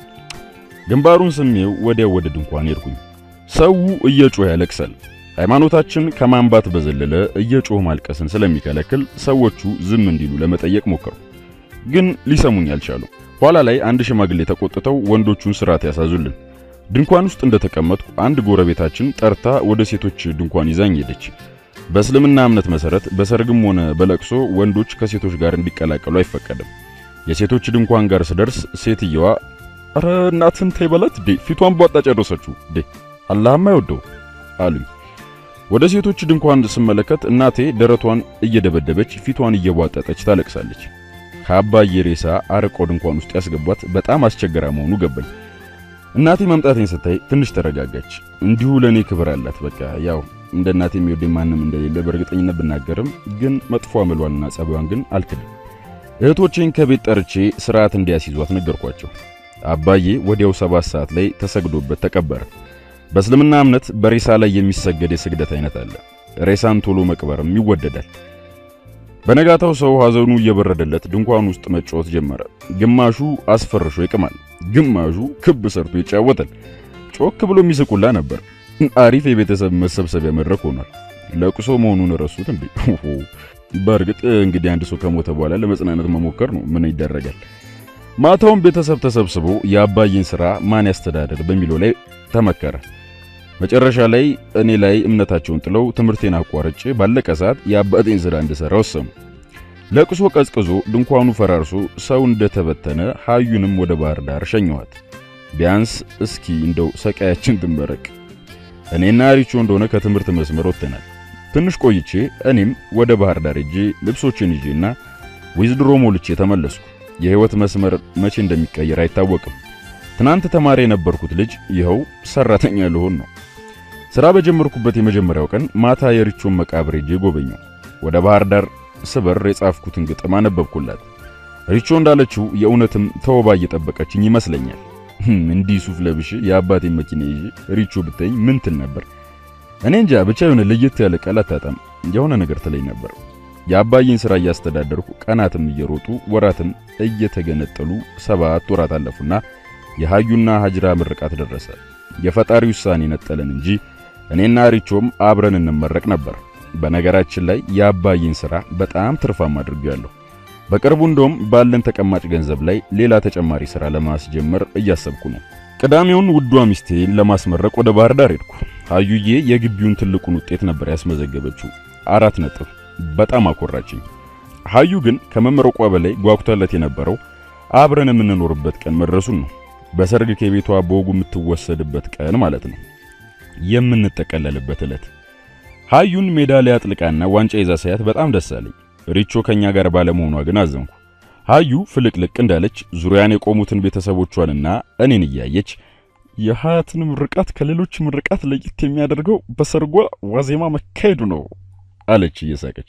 ግንባሩን ስሜው ወዲያው ወደ ድንኳን ሄድኩኝ። ሰው እየጮህ ያለቅሳል። ሃይማኖታችን ከማንባት በዘለለ እየጮህ ማልቀስን ስለሚከለክል ሰዎቹ ዝም እንዲሉ ለመጠየቅ ሞከሩ፣ ግን ሊሰሙኝ አልቻሉ። ኋላ ላይ አንድ ሽማግሌ ተቆጥተው ወንዶቹን ስርዓት ያሳዙልን። ድንኳን ውስጥ እንደተቀመጥኩ አንድ ጎረቤታችን ጠርታ ወደ ሴቶች ድንኳን ይዛኝ ሄደች። በእስልምና እምነት መሰረት በሰርግም ሆነ በለቅሶ ወንዶች ከሴቶች ጋር እንዲቀላቀሉ አይፈቀድም። የሴቶች ድንኳን ጋር ስደርስ ሴትየዋ ኧረ እናትን ተይ በላት ዴ ፊቷን ቧጣ ጨረሰችው ዴ አላህም አይወደው አሉኝ። ወደ ሴቶች ድንኳን ስመለከት እናቴ ደረቷን እየደበደበች ፊቷን እየቧጠጠች ታለቅሳለች። ከአባዬ ሬሳ አርቆ ድንኳን ውስጥ ያስገቧት በጣም አስቸገራ መሆኑ ገባኝ። እናቴ መምጣቴን ስታይ ትንሽ ተረጋጋች። እንዲሁ ለኔ ክብር አላት። በቃ ያው እንደ እናቴ የሚወደኝ ማንም እንደሌለ በእርግጠኝነት ብናገርም ግን መጥፎ አመሏንና ጸባዩን ግን አልክድም። እህቶቼን ከቤት ጠርቼ ስርዓት እንዲያስይዟት ነገርኳቸው። አባዬ ወዲያው ሰባት ሰዓት ላይ ተሰግዶበት ተቀበረ። በእስልምና እምነት በሬሳ ላይ የሚሰገድ የስግደት አይነት አለ። ሬሳን ቶሎ መቅበርም ይወደዳል። በነጋታው ሰው ሐዘኑ እየበረደለት ድንኳን ውስጥ መጫወት ጀመረ። ግማሹ አስፈርሾ ይቅማል፣ ግማሹ ክብ ሰርቶ ይጫወታል። ጮክ ብሎ የሚስቁላ ነበር። አሪፍ የቤተሰብ መሰብሰቢያ መድረክ ሆኗል። ለቅሶ መሆኑን ረሱት እንዴ? በእርግጥ እንግዲህ አንድ ሰው ከሞተ በኋላ ለመጽናናት መሞከር ነው። ምን ይደረጋል? ማታውን ቤተሰብ ተሰብስቦ የአባዬን ሥራ ማን ያስተዳደር በሚለው ላይ ተመከረ። መጨረሻ ላይ እኔ ላይ እምነታቸውን ጥለው ትምህርቴን አቋርጬ ባለቀ ሰዓት የአባቴን ሥራ እንድሠራ ወሰኑ። ለቅሶ ቀዝቅዞ ድንኳኑ ፈራርሶ ሰው እንደተበተነ ሀዩንም ወደ ባህር ዳር ሸኘኋት። ቢያንስ እስኪ እንደው ሰቃያችን ትመረቅ። እኔና ሪቾ እንደሆነ ከትምህርት መስመር ወጥተናል። ትንሽ ቆይቼ እኔም ወደ ባህር ዳር ሄጄ ልብሶችን ይዤና ዊዝድሮ ሞልቼ ተመለስኩ። የሕይወት መስመር መቼ እንደሚቀየር አይታወቅም። ትናንት ተማሪ የነበርኩት ልጅ ይኸው ሰራተኛ ልሆን ነው። ሥራ በጀመርኩበት የመጀመሪያው ቀን ማታ የሪቾን መቃብር ሄጄ ጎበኘው። ወደ ባህር ዳር ስበር የጻፍኩትን ግጥም አነበብኩላት። ሪቾ እንዳለችው የእውነትም ተወባ እየጠበቀችኝ ይመስለኛል። እንዲህ ሱፍ ለብሼ የአባቴን መኪና ይዤ ሪቾ ብታኝ ምን ትል ነበር? እኔ እንጃ ብቻ የሆነ ለየት ያለ ቃል አታጣም የሆነ ነገር ትለኝ ነበር። የአባዬን ሥራ እያስተዳደርኩ ቀናትም እየሮጡ ወራትም እየተገነጠሉ ሰባት ወራት አለፉና የሃዩና ሀጅራ ምርቃት ደረሰ። የፈጣሪ ውሳኔ ነጠለን እንጂ እኔና ሪቾም አብረን እንመረቅ ነበር። በነገራችን ላይ የአባዬን ሥራ በጣም ትርፋማ አድርጌያለሁ። በቅርቡ እንደውም ባለን ተቀማጭ ገንዘብ ላይ ሌላ ተጨማሪ ሥራ ለማስጀመር እያሰብኩ ነው። ቅዳሜውን ውዷ ሚስቴን ለማስመረቅ ወደ ባህር ዳር ሄድኩ። ሃዩዬ የግቢውን ትልቁን ውጤት ነበር ያስመዘገበችው፣ አራት ነጥብ። በጣም አኮራችኝ። ሃዩ ግን ከመመረቋ በላይ ጓጉታለት የነበረው አብረን የምንኖርበት ቀን መድረሱን ነው። በሰርግ ከቤቷ በወጉ የምትወሰድበት ቀን ማለት ነው። የምንጠቀለልበት ዕለት ሃዩን ሜዳሊያ አጥልቃና ዋንጫ ይዛ ሳያት በጣም ደስ አለኝ። ሪቾ ከኛ ጋር ባለመሆኗ ግን አዘንኩ። ሃዩ ፍልቅልቅ እንዳለች ዙሪያን የቆሙትን ቤተሰቦቿንና እኔን እያየች የሀያትን ምርቃት ከሌሎች ምርቃት ለየት የሚያደርገው በሰርጓ ዋዜማ መካሄዱ ነው አለች እየሳቀች።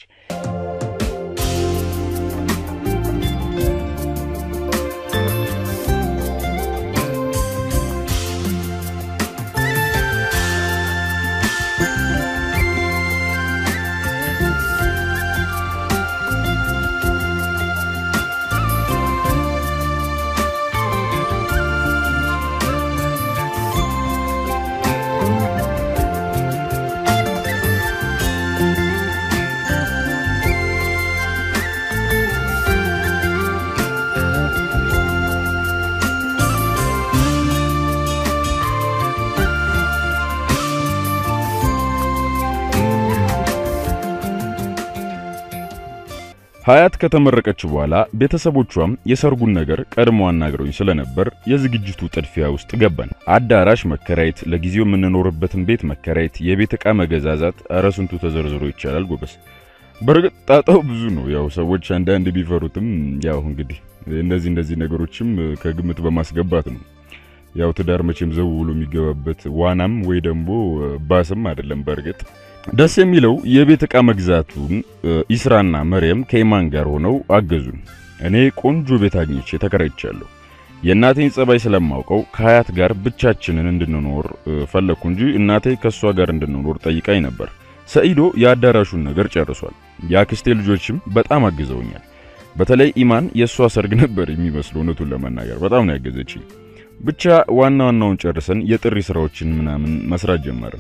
ሀያት ከተመረቀች በኋላ ቤተሰቦቿም የሰርጉን ነገር ቀድሞ አናግረውኝ ስለነበር የዝግጅቱ ጥድፊያ ውስጥ ገባን። አዳራሽ መከራየት፣ ለጊዜው የምንኖርበትን ቤት መከራየት፣ የቤት ዕቃ መገዛዛት፣ ኧረ ስንቱ ተዘርዝሮ ይቻላል ጎበስ። በእርግጥ ጣጣው ብዙ ነው። ያው ሰዎች አንዳንድ ቢፈሩትም ያው እንግዲህ እነዚህ እነዚህ ነገሮችም ከግምት በማስገባት ነው። ያው ትዳር መቼም ዘው ብሎ የሚገባበት ዋናም ወይ ደግሞ ባስም አይደለም በእርግጥ ደስ የሚለው የቤት ዕቃ መግዛቱን ኢስራና መርየም ከኢማን ጋር ሆነው አገዙን። እኔ ቆንጆ ቤት አግኝቼ ተከራይቻለሁ። የእናቴን ጸባይ ስለማውቀው ከሀያት ጋር ብቻችንን እንድንኖር ፈለግኩ እንጂ እናቴ ከእሷ ጋር እንድንኖር ጠይቃኝ ነበር። ሰኢዶ የአዳራሹን ነገር ጨርሷል። የአክስቴ ልጆችም በጣም አግዘውኛል። በተለይ ኢማን የእሷ ሰርግ ነበር የሚመስለው። እውነቱን ለመናገር በጣም ነው ያገዘችኝ። ብቻ ዋና ዋናውን ጨርሰን የጥሪ ስራዎችን ምናምን መስራት ጀመርን።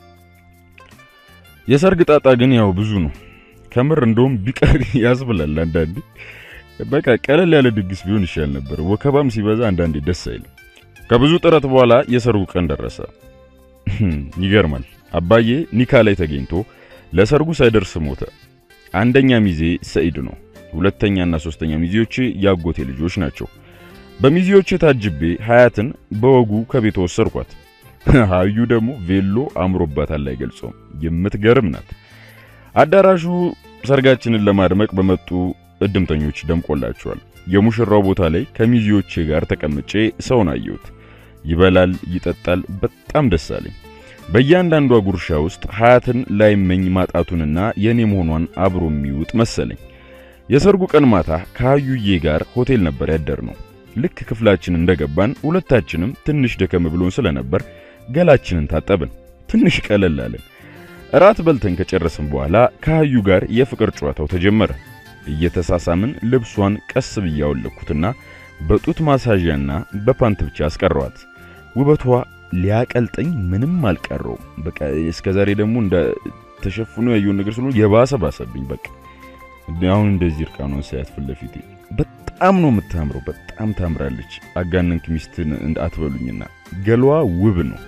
የሰርግ ጣጣ ግን ያው ብዙ ነው። ከምር እንደውም ቢቀር ያስብላል አንዳንዴ። በቃ ቀለል ያለ ድግስ ቢሆን ይሻል ነበር። ወከባም ሲበዛ አንዳንዴ ደስ አይልም። ከብዙ ጥረት በኋላ የሰርጉ ቀን ደረሰ። ይገርማል። አባዬ ኒካ ላይ ተገኝቶ ለሰርጉ ሳይደርስ ሞተ። አንደኛ ሚዜ ሰኢድ ነው። ሁለተኛና ሶስተኛ ሚዜዎቼ ያጎቴ ልጆች ናቸው። በሚዜዎቼ ታጅቤ ሀያትን በወጉ ከቤት ወሰድኳት። ሀዩ ደግሞ ቬሎ አምሮባታል አይገልጸውም። የምትገርም ናት። አዳራሹ ሰርጋችንን ለማድመቅ በመጡ እድምተኞች ደምቆላቸዋል። የሙሽራው ቦታ ላይ ከሚዜዎቼ ጋር ተቀምጬ ሰውን አየሁት። ይበላል፣ ይጠጣል። በጣም ደስ አለኝ። በእያንዳንዷ ጉርሻ ውስጥ ሀያትን ላይመኝ ማጣቱንና የኔ መሆኗን አብሮ የሚውጥ መሰለኝ። የሰርጉ ቀን ማታ ከሀዩዬ ጋር ሆቴል ነበር ያደርነው። ልክ ክፍላችን እንደገባን ሁለታችንም ትንሽ ደከም ብሎን ስለነበር ገላችንን ታጠብን፣ ትንሽ ቀለል አለን። እራት በልተን ከጨረስን በኋላ ከሀዩ ጋር የፍቅር ጨዋታው ተጀመረ። እየተሳሳምን ልብሷን ቀስ ብዬ አወለኩትና በጡት ማሳዣና በፓንት ብቻ አስቀረዋት። ውበቷ ሊያቀልጠኝ ምንም አልቀረውም። በቃ እስከዛሬ ደግሞ እንደ ተሸፍኖ ያየውን ነገር ስለሆነ የባሰ ባሰብኝ። በቃ አሁን እንደዚህ እርቃኗን ሳያት ፊት ለፊቴ በጣም ነው የምታምረው። በጣም ታምራለች። አጋነንክ ሚስትን አትበሉኝና ገሏ ውብ ነው።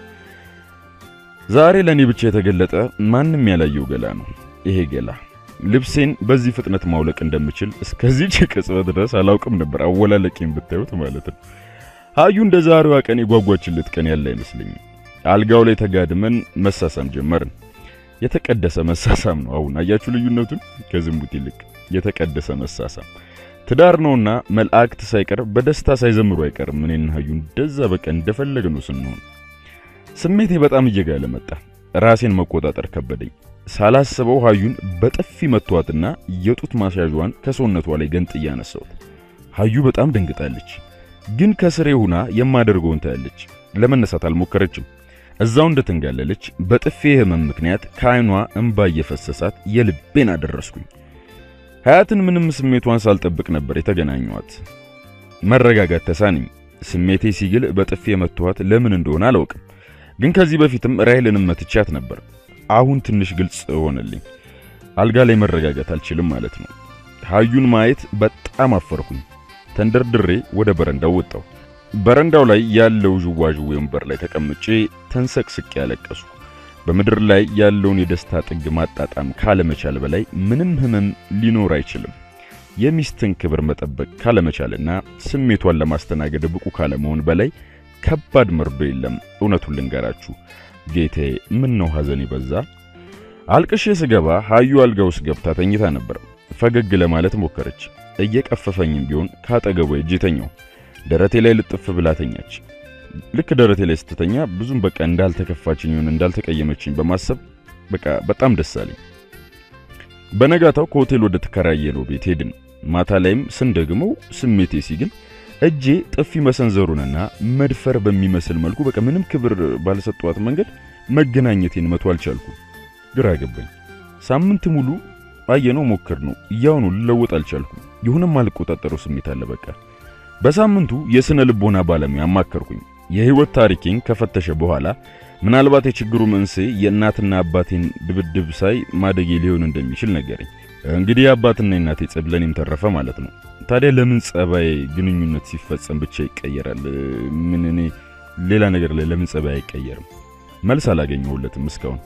ዛሬ ለኔ ብቻ የተገለጠ ማንም ያላየው ገላ ነው ይሄ ገላ። ልብሴን በዚህ ፍጥነት ማውለቅ እንደምችል እስከዚህ ቅጽበት ድረስ አላውቅም ነበር። አወላለቄን ብታዩት ማለት ነው። ሀዩ እንደ ዛሬዋ ቀን የጓጓችለት ቀን ያለ አይመስለኝም። አልጋው ላይ ተጋድመን መሳሳም ጀመርን። የተቀደሰ መሳሳም ነው። አሁን አያችሁ ልዩነቱን? ከዝሙት ይልቅ የተቀደሰ መሳሳም ትዳር ነውና መላእክት ሳይቀር በደስታ ሳይዘምሩ አይቀርም። እኔና ሀዩ እንደዛ በቃ እንደፈለግ ነው ስንሆን። ስሜቴ በጣም እየጋለ መጣ። ራሴን መቆጣጠር ከበደኝ። ሳላስበው ሀዩን በጥፊ መቷትና የጡት ማስያዣዋን ከሰውነቷ ላይ ገንጥያ አነሳሁት። ሀዩ በጣም ደንግጣለች፣ ግን ከስሬ ሆና የማደርገውን ታያለች። ለመነሳት አልሞከረችም። እዛው እንደተንጋለለች በጥፌ ህመም ምክንያት ከዓይኗ እንባ እየፈሰሳት የልቤን አደረስኩኝ። ሀያትን ምንም ስሜቷን ሳልጠብቅ ነበር የተገናኘኋት። መረጋጋት ተሳነኝ። ስሜቴ ሲግል በጥፌ የመታኋት ለምን እንደሆነ አላውቅም፣ ግን ከዚህ በፊትም ራሔልንም መትቻት ነበር። አሁን ትንሽ ግልጽ ሆነልኝ። አልጋ ላይ መረጋጋት አልችልም ማለት ነው። ሀዩን ማየት በጣም አፈርኩኝ። ተንደርድሬ ወደ በረንዳው ወጣሁ። በረንዳው ላይ ያለው ዥዋዥዌ ወንበር ላይ ተቀምጬ ተንሰቅስቄ ያለቀሱ። በምድር ላይ ያለውን የደስታ ጥግ ማጣጣም ካለመቻል በላይ ምንም ህመም ሊኖር አይችልም። የሚስትን ክብር መጠበቅ ካለመቻልና ስሜቷን ለማስተናገድ ብቁ ካለመሆን በላይ ከባድ መርዶ የለም። እውነቱን ልንገራችሁ ጌቴ፣ ምን ነው ሐዘን ይበዛ። አልቅሼ ስገባ ሀዩ አልጋ ውስጥ ገብታ ተኝታ ነበር። ፈገግ ለማለት ሞከረች። እየቀፈፈኝም ቢሆን ካጠገቧ እጄ ተኛው። ደረቴ ላይ ልጥፍ ብላ ተኛች። ልክ ደረቴ ላይ ስትተኛ ብዙም በቃ እንዳልተከፋችኝ ይሁን እንዳልተቀየመችኝ በማሰብ በቃ በጣም ደስ አለኝ። በነጋታው ከሆቴል ወደ ተከራየነው ቤት ሄድን። ማታ ላይም ስንደግመው ስሜቴ ሲግል እጄ ጥፊ መሰንዘሩንና መድፈር በሚመስል መልኩ በቃ ምንም ክብር ባልሰጧት መንገድ መገናኘቴን መቶ አልቻልኩም። ግራ ገባኝ። ሳምንት ሙሉ አየነው ሞክር ነው ያውኑ ልለወጥ አልቻልኩም። ይሁንም አልቆጣጠረው ስሜት አለ በቃ። በሳምንቱ የስነ ልቦና ባለሙያ አማከርኩኝ። የህይወት ታሪኬን ከፈተሸ በኋላ ምናልባት የችግሩ መንስኤ የእናትና አባቴን ድብድብ ሳይ ማደጌ ሊሆን እንደሚችል ነገረኝ። እንግዲህ የአባትና የእናቴ ጸብ ለኔም ተረፈ ማለት ነው። ታዲያ ለምን ጸባይ ግንኙነት ሲፈጸም ብቻ ይቀየራል? ምን እኔ ሌላ ነገር ላይ ለምን ጸባይ አይቀየርም? መልስ አላገኘሁለትም እስካሁን።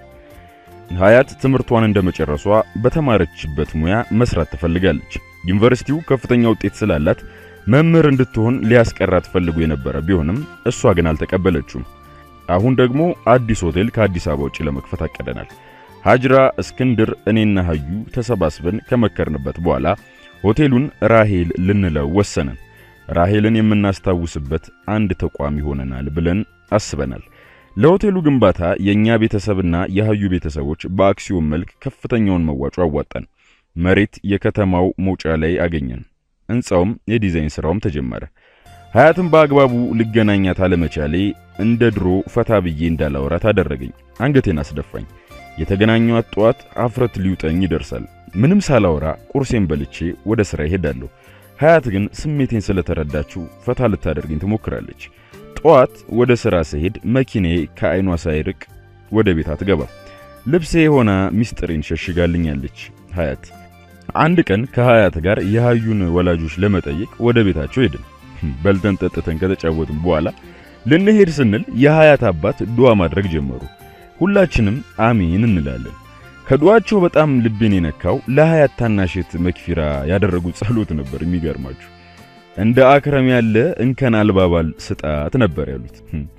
ሀያት ትምህርቷን እንደመጨረሷ በተማረችበት ሙያ መስራት ትፈልጋለች። ዩኒቨርሲቲው ከፍተኛ ውጤት ስላላት መምህር እንድትሆን ሊያስቀራት ፈልጎ የነበረ ቢሆንም እሷ ግን አልተቀበለችውም። አሁን ደግሞ አዲስ ሆቴል ከአዲስ አበባ ውጭ ለመክፈት አቅደናል። ሀጅራ፣ እስክንድር፣ እኔና ሀዩ ተሰባስበን ከመከርንበት በኋላ ሆቴሉን ራሄል ልንለው ወሰንን። ራሄልን የምናስታውስበት አንድ ተቋም ይሆነናል ብለን አስበናል። ለሆቴሉ ግንባታ የኛ ቤተሰብና የሀዩ ቤተሰቦች በአክሲዮን መልክ ከፍተኛውን መዋጮ አዋጣን። መሬት የከተማው መውጫ ላይ አገኘን። ሕንፃውም የዲዛይን ሥራውም ተጀመረ። ሀያትን በአግባቡ ልገናኛት አለመቻሌ እንደ ድሮ ፈታ ብዬ እንዳላወራት አደረገኝ። አንገቴን አስደፋኝ። የተገናኘኋት ጠዋት አፍረት ሊውጠኝ ይደርሳል። ምንም ሳላወራ ቁርሴን በልቼ ወደ ሥራ ይሄዳለሁ። ሀያት ግን ስሜቴን ስለተረዳችው ፈታ ልታደርገኝ ትሞክራለች። ጠዋት ወደ ሥራ ስሄድ መኪናዬ ከዐይኗ ሳይርቅ ወደ ቤት አትገባ። ልብሴ ሆና ሚስጥሬን ሸሽጋልኛለች ሀያት። አንድ ቀን ከሀያት ጋር የሀዩን ወላጆች ለመጠየቅ ወደ ቤታቸው ሄድን። በልተን ጠጥተን ከተጫወትን በኋላ ልንሄድ ስንል የሀያት አባት ዱዓ ማድረግ ጀመሩ። ሁላችንም አሜን እንላለን። ከዱዓቸው በጣም ልቤን የነካው ለሀያት ታናሽት መክፊራ ያደረጉት ጸሎት ነበር። የሚገርማችሁ እንደ አክረም ያለ እንከን አልባባል ስጣት ነበር ያሉት።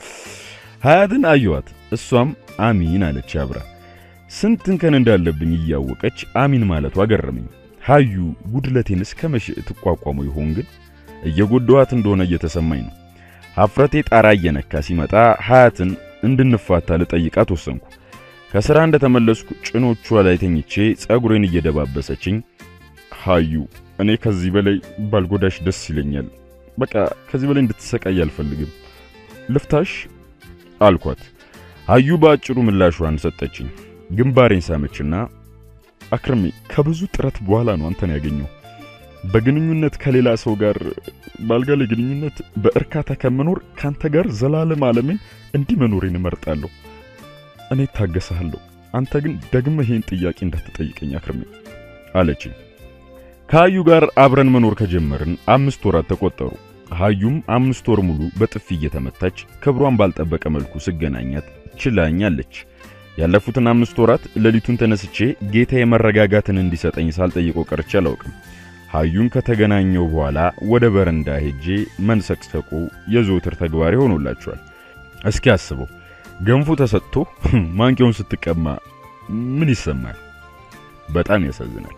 ሀያትን አየዋት፣ እሷም አሚን አለች አብራ። ስንት እንከን እንዳለብኝ እያወቀች አሚን ማለቷ ገረመኝ። ሀዩ ጉድለቴን እስከ መቼ ትቋቋመው ይሆን ግን? እየጎዳኋት እንደሆነ እየተሰማኝ ነው። ሀፍረቴ ጣራ እየነካ ሲመጣ ሀያትን እንድንፋታ ልጠይቃት ወሰንኩ። ከሥራ እንደተመለስኩ ጭኖቿ ላይ ተኝቼ ጸጉሬን እየደባበሰችኝ ሀዩ እኔ ከዚህ በላይ ባልጎዳሽ ደስ ይለኛል። በቃ ከዚህ በላይ እንድትሰቃይ አልፈልግም። ልፍታሽ አልኳት። ሀዩ በአጭሩ ምላሿን ሰጠችኝ። ግንባሬን ሳመችና አክርሜ ከብዙ ጥረት በኋላ ነው አንተን ያገኘው። በግንኙነት ከሌላ ሰው ጋር ባልጋ ላይ ግንኙነት በእርካታ ከመኖር ካንተ ጋር ዘላለም ዓለሜን እንዲህ መኖሬን እመርጣለሁ። እኔ ታገሰሃለሁ። አንተ ግን ደግመህ ይህን ጥያቄ እንዳትጠይቀኝ አክርሜ አለችኝ። ከሀዩ ጋር አብረን መኖር ከጀመርን አምስት ወራት ተቆጠሩ። ሀዩም አምስት ወር ሙሉ በጥፊ እየተመታች ክብሯን ባልጠበቀ መልኩ ስገናኛት ችላኛለች። ያለፉትን አምስት ወራት ሌሊቱን ተነስቼ ጌታዬ መረጋጋትን እንዲሰጠኝ ሳልጠይቀው ቀርቼ አላውቅም። ሀዩን ከተገናኘው በኋላ ወደ በረንዳ ሄጄ መንሰቅሰቁ የዘወትር ተግባር ሆኖላቸዋል። እስኪ አስበው ገንፎ ተሰጥቶ ማንቂያውን ስትቀማ ምን ይሰማል? በጣም ያሳዝናል።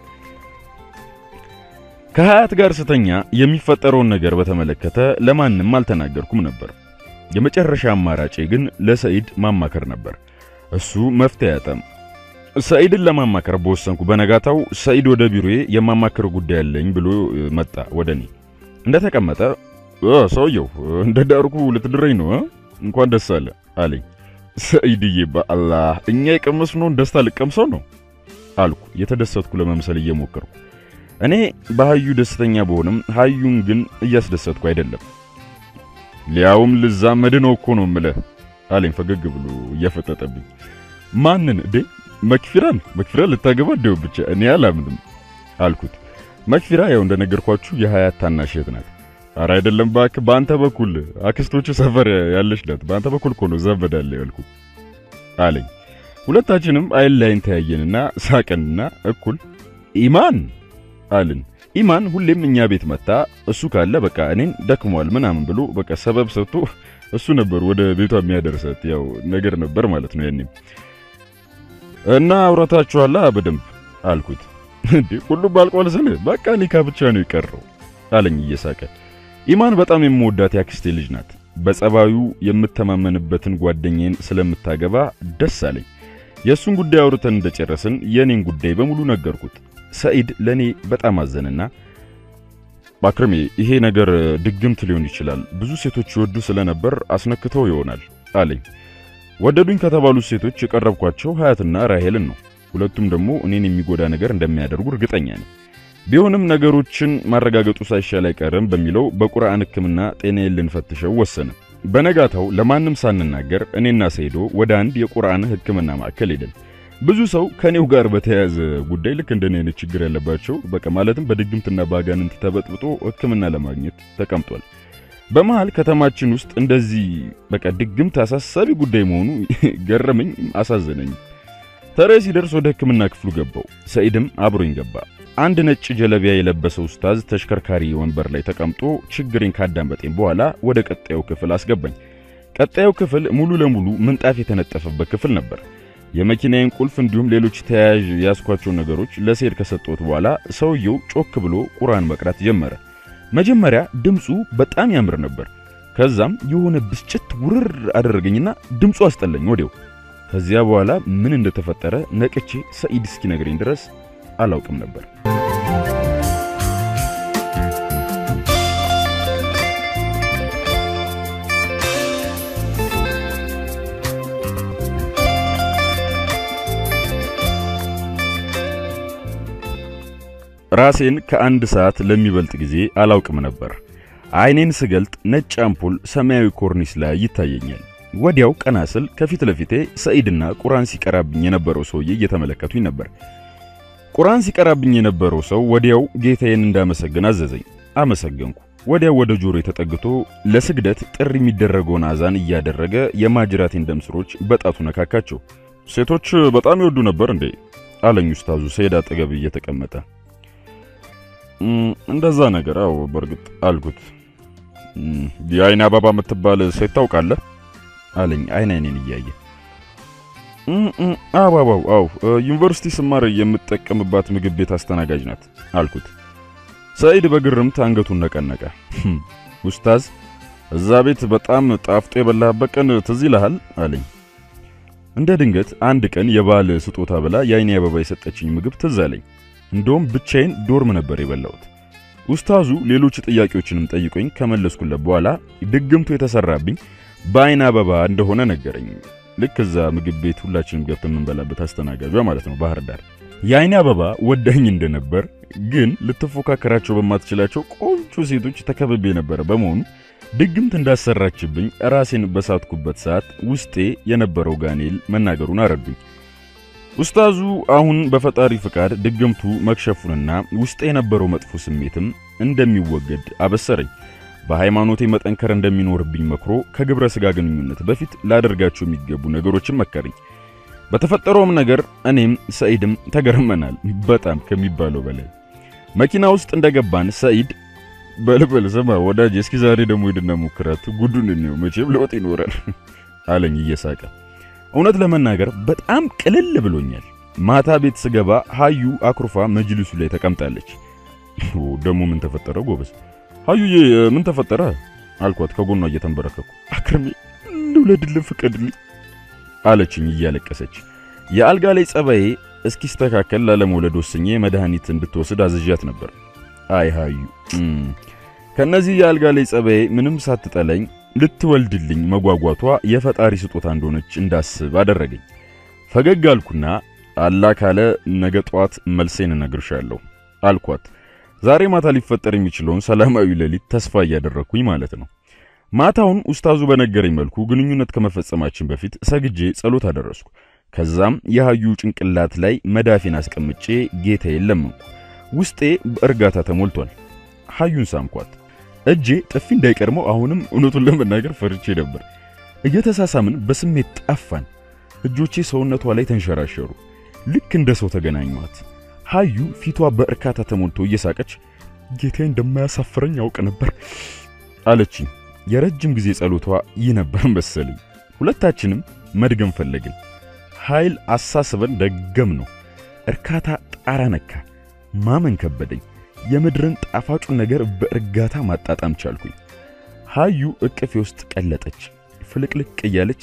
ከሀያት ጋር ስተኛ የሚፈጠረውን ነገር በተመለከተ ለማንም አልተናገርኩም ነበር። የመጨረሻ አማራጬ ግን ለሰኢድ ማማከር ነበር። እሱ መፍትሄ አያጣም። ሰኢድን ለማማከር በወሰንኩ በነጋታው ሰኢድ ወደ ቢሮዬ የማማከር ጉዳይ አለኝ ብሎ መጣ። ወደ እኔ እንደተቀመጠ ሰውየው እንደ ዳርኩ ልትድረኝ ነው? እንኳን ደስ አለ አለኝ። ሰኢድዬ በአላህ እኛ የቀመስነውን ደስታ ልቀምሰው ነው አልኩ፣ የተደሰትኩ ለመምሰል እየሞከርኩ። እኔ በሀዩ ደስተኛ በሆንም ሀዩን ግን እያስደሰትኩ አይደለም። ሊያውም ልዛመድ ነው እኮ ነው ምለህ አለኝ ፈገግ ብሎ እያፈጠጠብኝ። ማንን እዴ? መክፊራን መክፊራን ልታገባ እንደው ብቻ እኔ አላምንም አልኩት። መክፊራ ያው እንደነገርኳችሁ የሀያት ታናሽ እህት ናት። ኧረ አይደለም እባክህ፣ በአንተ በኩል አክስቶቹ ሰፈር ያለች ናት። በአንተ በኩል እኮ ነው ዘመዳለ ያልኩት አለኝ። ሁለታችንም አይን ላይን ተያየንና ሳቅንና እኩል ኢማን አልን። ኢማን ሁሌም እኛ ቤት መጣ እሱ ካለ በቃ እኔን ደክሟል ምናምን ብሎ በቃ ሰበብ ሰጥቶ እሱ ነበር ወደ ቤቷ የሚያደርሳት። ያው ነገር ነበር ማለት ነው ያኔም እና አውራታችኋላ በደንብ አልኩት። እንዴ ሁሉም ባልቋል ስል በቃ ኒካ ብቻ ነው የቀረው አለኝ እየሳቀ። ኢማን በጣም የምወዳት ያክስቴ ልጅ ናት። በጸባዩ የምተማመንበትን ጓደኛዬን ስለምታገባ ደስ አለኝ። የእሱን ጉዳይ አውርተን እንደጨረስን የእኔን ጉዳይ በሙሉ ነገርኩት። ሰኢድ ለእኔ በጣም አዘንና ባክርሜ ይሄ ነገር ድግምት ሊሆን ይችላል፣ ብዙ ሴቶች ይወዱ ስለነበር አስነክተው ይሆናል አለኝ። ወደዱኝ ከተባሉት ሴቶች የቀረብኳቸው ሀያትና ራሄልን ነው። ሁለቱም ደግሞ እኔን የሚጎዳ ነገር እንደሚያደርጉ እርግጠኛ ነኝ። ቢሆንም ነገሮችን ማረጋገጡ ሳይሻል አይቀርም በሚለው በቁርአን ሕክምና ጤናዬን ልንፈትሸው ወሰነ። በነጋታው ለማንም ሳንናገር እኔና ሰይዶ ወደ አንድ የቁርአን ሕክምና ማዕከል ሄደን ብዙ ሰው ከኔው ጋር በተያያዘ ጉዳይ ልክ እንደኔ አይነት ችግር ያለባቸው በቃ ማለትም በድግምትና በአጋንንት ተበጥብጦ ሕክምና ለማግኘት ተቀምጧል። በመሃል ከተማችን ውስጥ እንደዚህ በቃ ድግምት አሳሳቢ ጉዳይ መሆኑ ገረመኝ፣ አሳዘነኝ። ተራዬ ሲደርስ ወደ ሕክምና ክፍሉ ገባው። ሰኢድም አብሮኝ ገባ። አንድ ነጭ ጀለቢያ የለበሰ ኡስታዝ ተሽከርካሪ ወንበር ላይ ተቀምጦ ችግሬን ካዳመጠኝ በኋላ ወደ ቀጣዩ ክፍል አስገባኝ። ቀጣዩ ክፍል ሙሉ ለሙሉ ምንጣፍ የተነጠፈበት ክፍል ነበር። የመኪናዬን ቁልፍ እንዲሁም ሌሎች ተያያዥ ያስኳቸውን ነገሮች ለሰኢድ ከሰጠሁት በኋላ ሰውየው ጮክ ብሎ ቁርአን መቅራት ጀመረ። መጀመሪያ ድምፁ በጣም ያምር ነበር። ከዛም የሆነ ብስጭት ውርር አደረገኝና ድምፁ አስጠላኝ ወዲያው። ከዚያ በኋላ ምን እንደተፈጠረ ነቅቼ ሰኢድ እስኪነግረኝ ድረስ አላውቅም ነበር። ራሴን ከአንድ ሰዓት ለሚበልጥ ጊዜ አላውቅም ነበር። አይኔን ስገልጥ ነጭ አምፖል ሰማያዊ ኮርኒስ ላይ ይታየኛል። ወዲያው ቀና ስል ከፊት ለፊቴ ሰኢድና ቁርአን ሲቀራብኝ የነበረው ሰውዬ እየተመለከቱኝ ነበር። ቁርአን ሲቀራብኝ የነበረው ሰው ወዲያው ጌታዬን እንዳመሰግን አዘዘኝ። አመሰገንኩ። ወዲያው ወደ ጆሮ ተጠግቶ ለስግደት ጥሪ የሚደረገውን አዛን እያደረገ የማጅራቴን ደም ስሮች በጣቱ ነካካቸው። ሴቶች በጣም ይወዱ ነበር እንዴ? አለኝ ኡስታዙ ሰኢድ አጠገብ እየተቀመጠ እንደዛ ነገር አዎ፣ በእርግጥ አልኩት። የአይን አበባ የምትባል ሴት ታውቃለህ? አለኝ አይን አይኔን እያየ አበባው፣ አዎ ዩኒቨርሲቲ ስማር የምጠቀምባት ምግብ ቤት አስተናጋጅ ናት አልኩት። ሰኢድ በግርምት አንገቱን ነቀነቀ። ኡስታዝ፣ እዛ ቤት በጣም ጣፍጦ የበላህበት ቀን ትዝ ይልሃል? አለኝ። እንደ ድንገት አንድ ቀን የባል ስጦታ ብላ የአይኔ አበባ የሰጠችኝ ምግብ ትዝ አለኝ። እንደውም ብቻዬን ዶርም ነበር የበላሁት። ኡስታዙ ሌሎች ጥያቄዎችንም ጠይቆኝ ከመለስኩለት በኋላ ድግምቱ የተሰራብኝ በአይን አበባ እንደሆነ ነገረኝ። ልክ እዛ ምግብ ቤት ሁላችንም ገብተን የምንበላበት አስተናጋጇ ማለት ነው ባህር ዳር። የአይን አበባ ወዳኝ እንደነበር ግን ልትፎካከራቸው በማትችላቸው ቆንጆ ሴቶች ተከብቤ የነበረ በመሆኑ ድግምት እንዳሰራችብኝ ራሴን በሳትኩበት ሰዓት ውስጤ የነበረው ጋኔል መናገሩን አረዱኝ። ኡስታዙ አሁን በፈጣሪ ፍቃድ ድግምቱ መክሸፉንና ውስጤ የነበረው መጥፎ ስሜትም እንደሚወገድ አበሰረኝ። በሃይማኖቴ መጠንከር እንደሚኖርብኝ መክሮ ከግብረ ሥጋ ግንኙነት በፊት ላደርጋቸው የሚገቡ ነገሮችን መከረኝ። በተፈጠረውም ነገር እኔም ሰኢድም ተገርመናል፣ በጣም ከሚባለው በላይ። መኪና ውስጥ እንደገባን ሰኢድ በልበል ስማ ወዳጅ፣ እስኪ ዛሬ ደግሞ ሄድና ሞክራት፣ ጉዱን እንየው፣ መቼም ለውጥ ይኖራል አለኝ እየሳቀ። እውነት ለመናገር በጣም ቅልል ብሎኛል። ማታ ቤት ስገባ ሀዩ አኩርፋ መጅልሱ ላይ ተቀምጣለች። ደግሞ ምን ተፈጠረ ጎበዝ? ሀዩዬ ምን ተፈጠረ አልኳት ከጎኗ እየተንበረከኩ። አክርሜ ልውለድልን ፍቀድልኝ አለችኝ እያለቀሰች። የአልጋ ላይ ጸባዬ እስኪስተካከል ላለመውለድ ወስኜ መድኃኒት እንድትወስድ አዝዣት ነበር። አይ ሀዩ ከነዚህ የአልጋ ላይ ጸባዬ ምንም ሳትጠለኝ ልትወልድልኝ መጓጓቷ የፈጣሪ ስጦታ እንደሆነች እንዳስብ አደረገኝ። ፈገግ አልኩና አላህ ካለ ነገ ጠዋት መልሴን እነግርሻለሁ አልኳት። ዛሬ ማታ ሊፈጠር የሚችለውን ሰላማዊ ሌሊት ተስፋ እያደረግኩኝ ማለት ነው። ማታውን ኡስታዙ በነገረኝ መልኩ ግንኙነት ከመፈጸማችን በፊት ሰግጄ ጸሎት አደረስኩ። ከዛም የሀዩ ጭንቅላት ላይ መዳፌን አስቀምጬ ጌታዬን ለመንኩ። ውስጤ በእርጋታ ተሞልቷል። ሀዩን ሳምኳት። እጄ ጥፊ እንዳይቀድመው አሁንም እውነቱን ለመናገር ፈርቼ ነበር። እየተሳሳምን በስሜት ጠፋን። እጆቼ ሰውነቷ ላይ ተንሸራሸሩ። ልክ እንደ ሰው ተገናኟት። ሀዩ ፊቷ በእርካታ ተሞልቶ እየሳቀች ጌታዬ እንደማያሳፍረኝ ያውቅ ነበር አለችኝ። የረጅም ጊዜ ጸሎቷ ይህ ነበር መሰለኝ። ሁለታችንም መድገም ፈለግን። ኃይል አሳስበን ደገም ነው። እርካታ ጣራ ነካ። ማመን ከበደኝ። የምድርን ጣፋጩን ነገር በእርጋታ ማጣጣም ቻልኩኝ። ሀዩ እቅፌ ውስጥ ቀለጠች። ፍልቅልቅ እያለች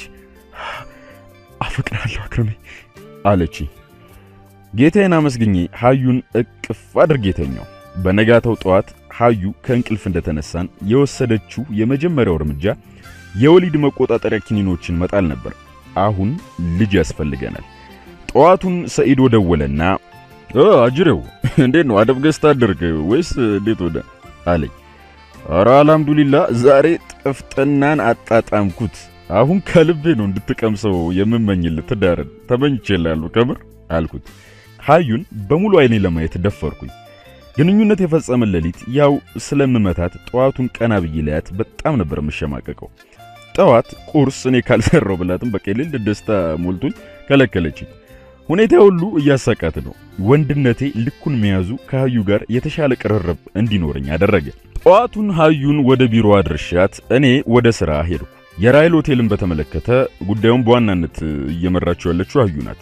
አፈቅራለሁ አክረሜ አለች። ጌታዬን አመስግኜ ሀዩን እቅፍ አድርጌ ተኛው። በነጋታው ጠዋት ሀዩ ከእንቅልፍ እንደተነሳን የወሰደችው የመጀመሪያው እርምጃ የወሊድ መቆጣጠሪያ ኪኒኖችን መጣል ነበር። አሁን ልጅ ያስፈልገናል። ጠዋቱን ሰኢዶ ደወለና አጅሬው እንዴት ነው አደብ ገዝታ አደርግ ወይስ እንዴት ወደ አለኝ። ኧረ አልሐምዱሊላ ዛሬ ጥፍጥናን አጣጣምኩት። አሁን ከልቤ ነው እንድትቀምሰው የምመኝልህ ትዳርን ተመኝቼልሃለሁ ከምር አልኩት። ሀዩን በሙሉ አይኔ ለማየት ደፈርኩኝ። ግንኙነት የፈጸመን ሌሊት ያው ስለምመታት ጠዋቱን ቀና ብዬ ላያት በጣም ነበር የምሸማቀቀው። ጠዋት ቁርስ እኔ ካልሰራው ብላትም በቃ የሌለ ደስታ ሞልቶኝ ከለከለችኝ። ሁኔታ ሁሉ እያሳቃት ነው። ወንድነቴ ልኩን መያዙ ከሀዩ ጋር የተሻለ ቅርርብ እንዲኖረኝ አደረገ። ጠዋቱን ሀዩን ወደ ቢሮ አድርሻት እኔ ወደ ሥራ ሄድኩ። የራይል ሆቴልን በተመለከተ ጉዳዩን በዋናነት እየመራችው ያለችው ሀዩ ናት።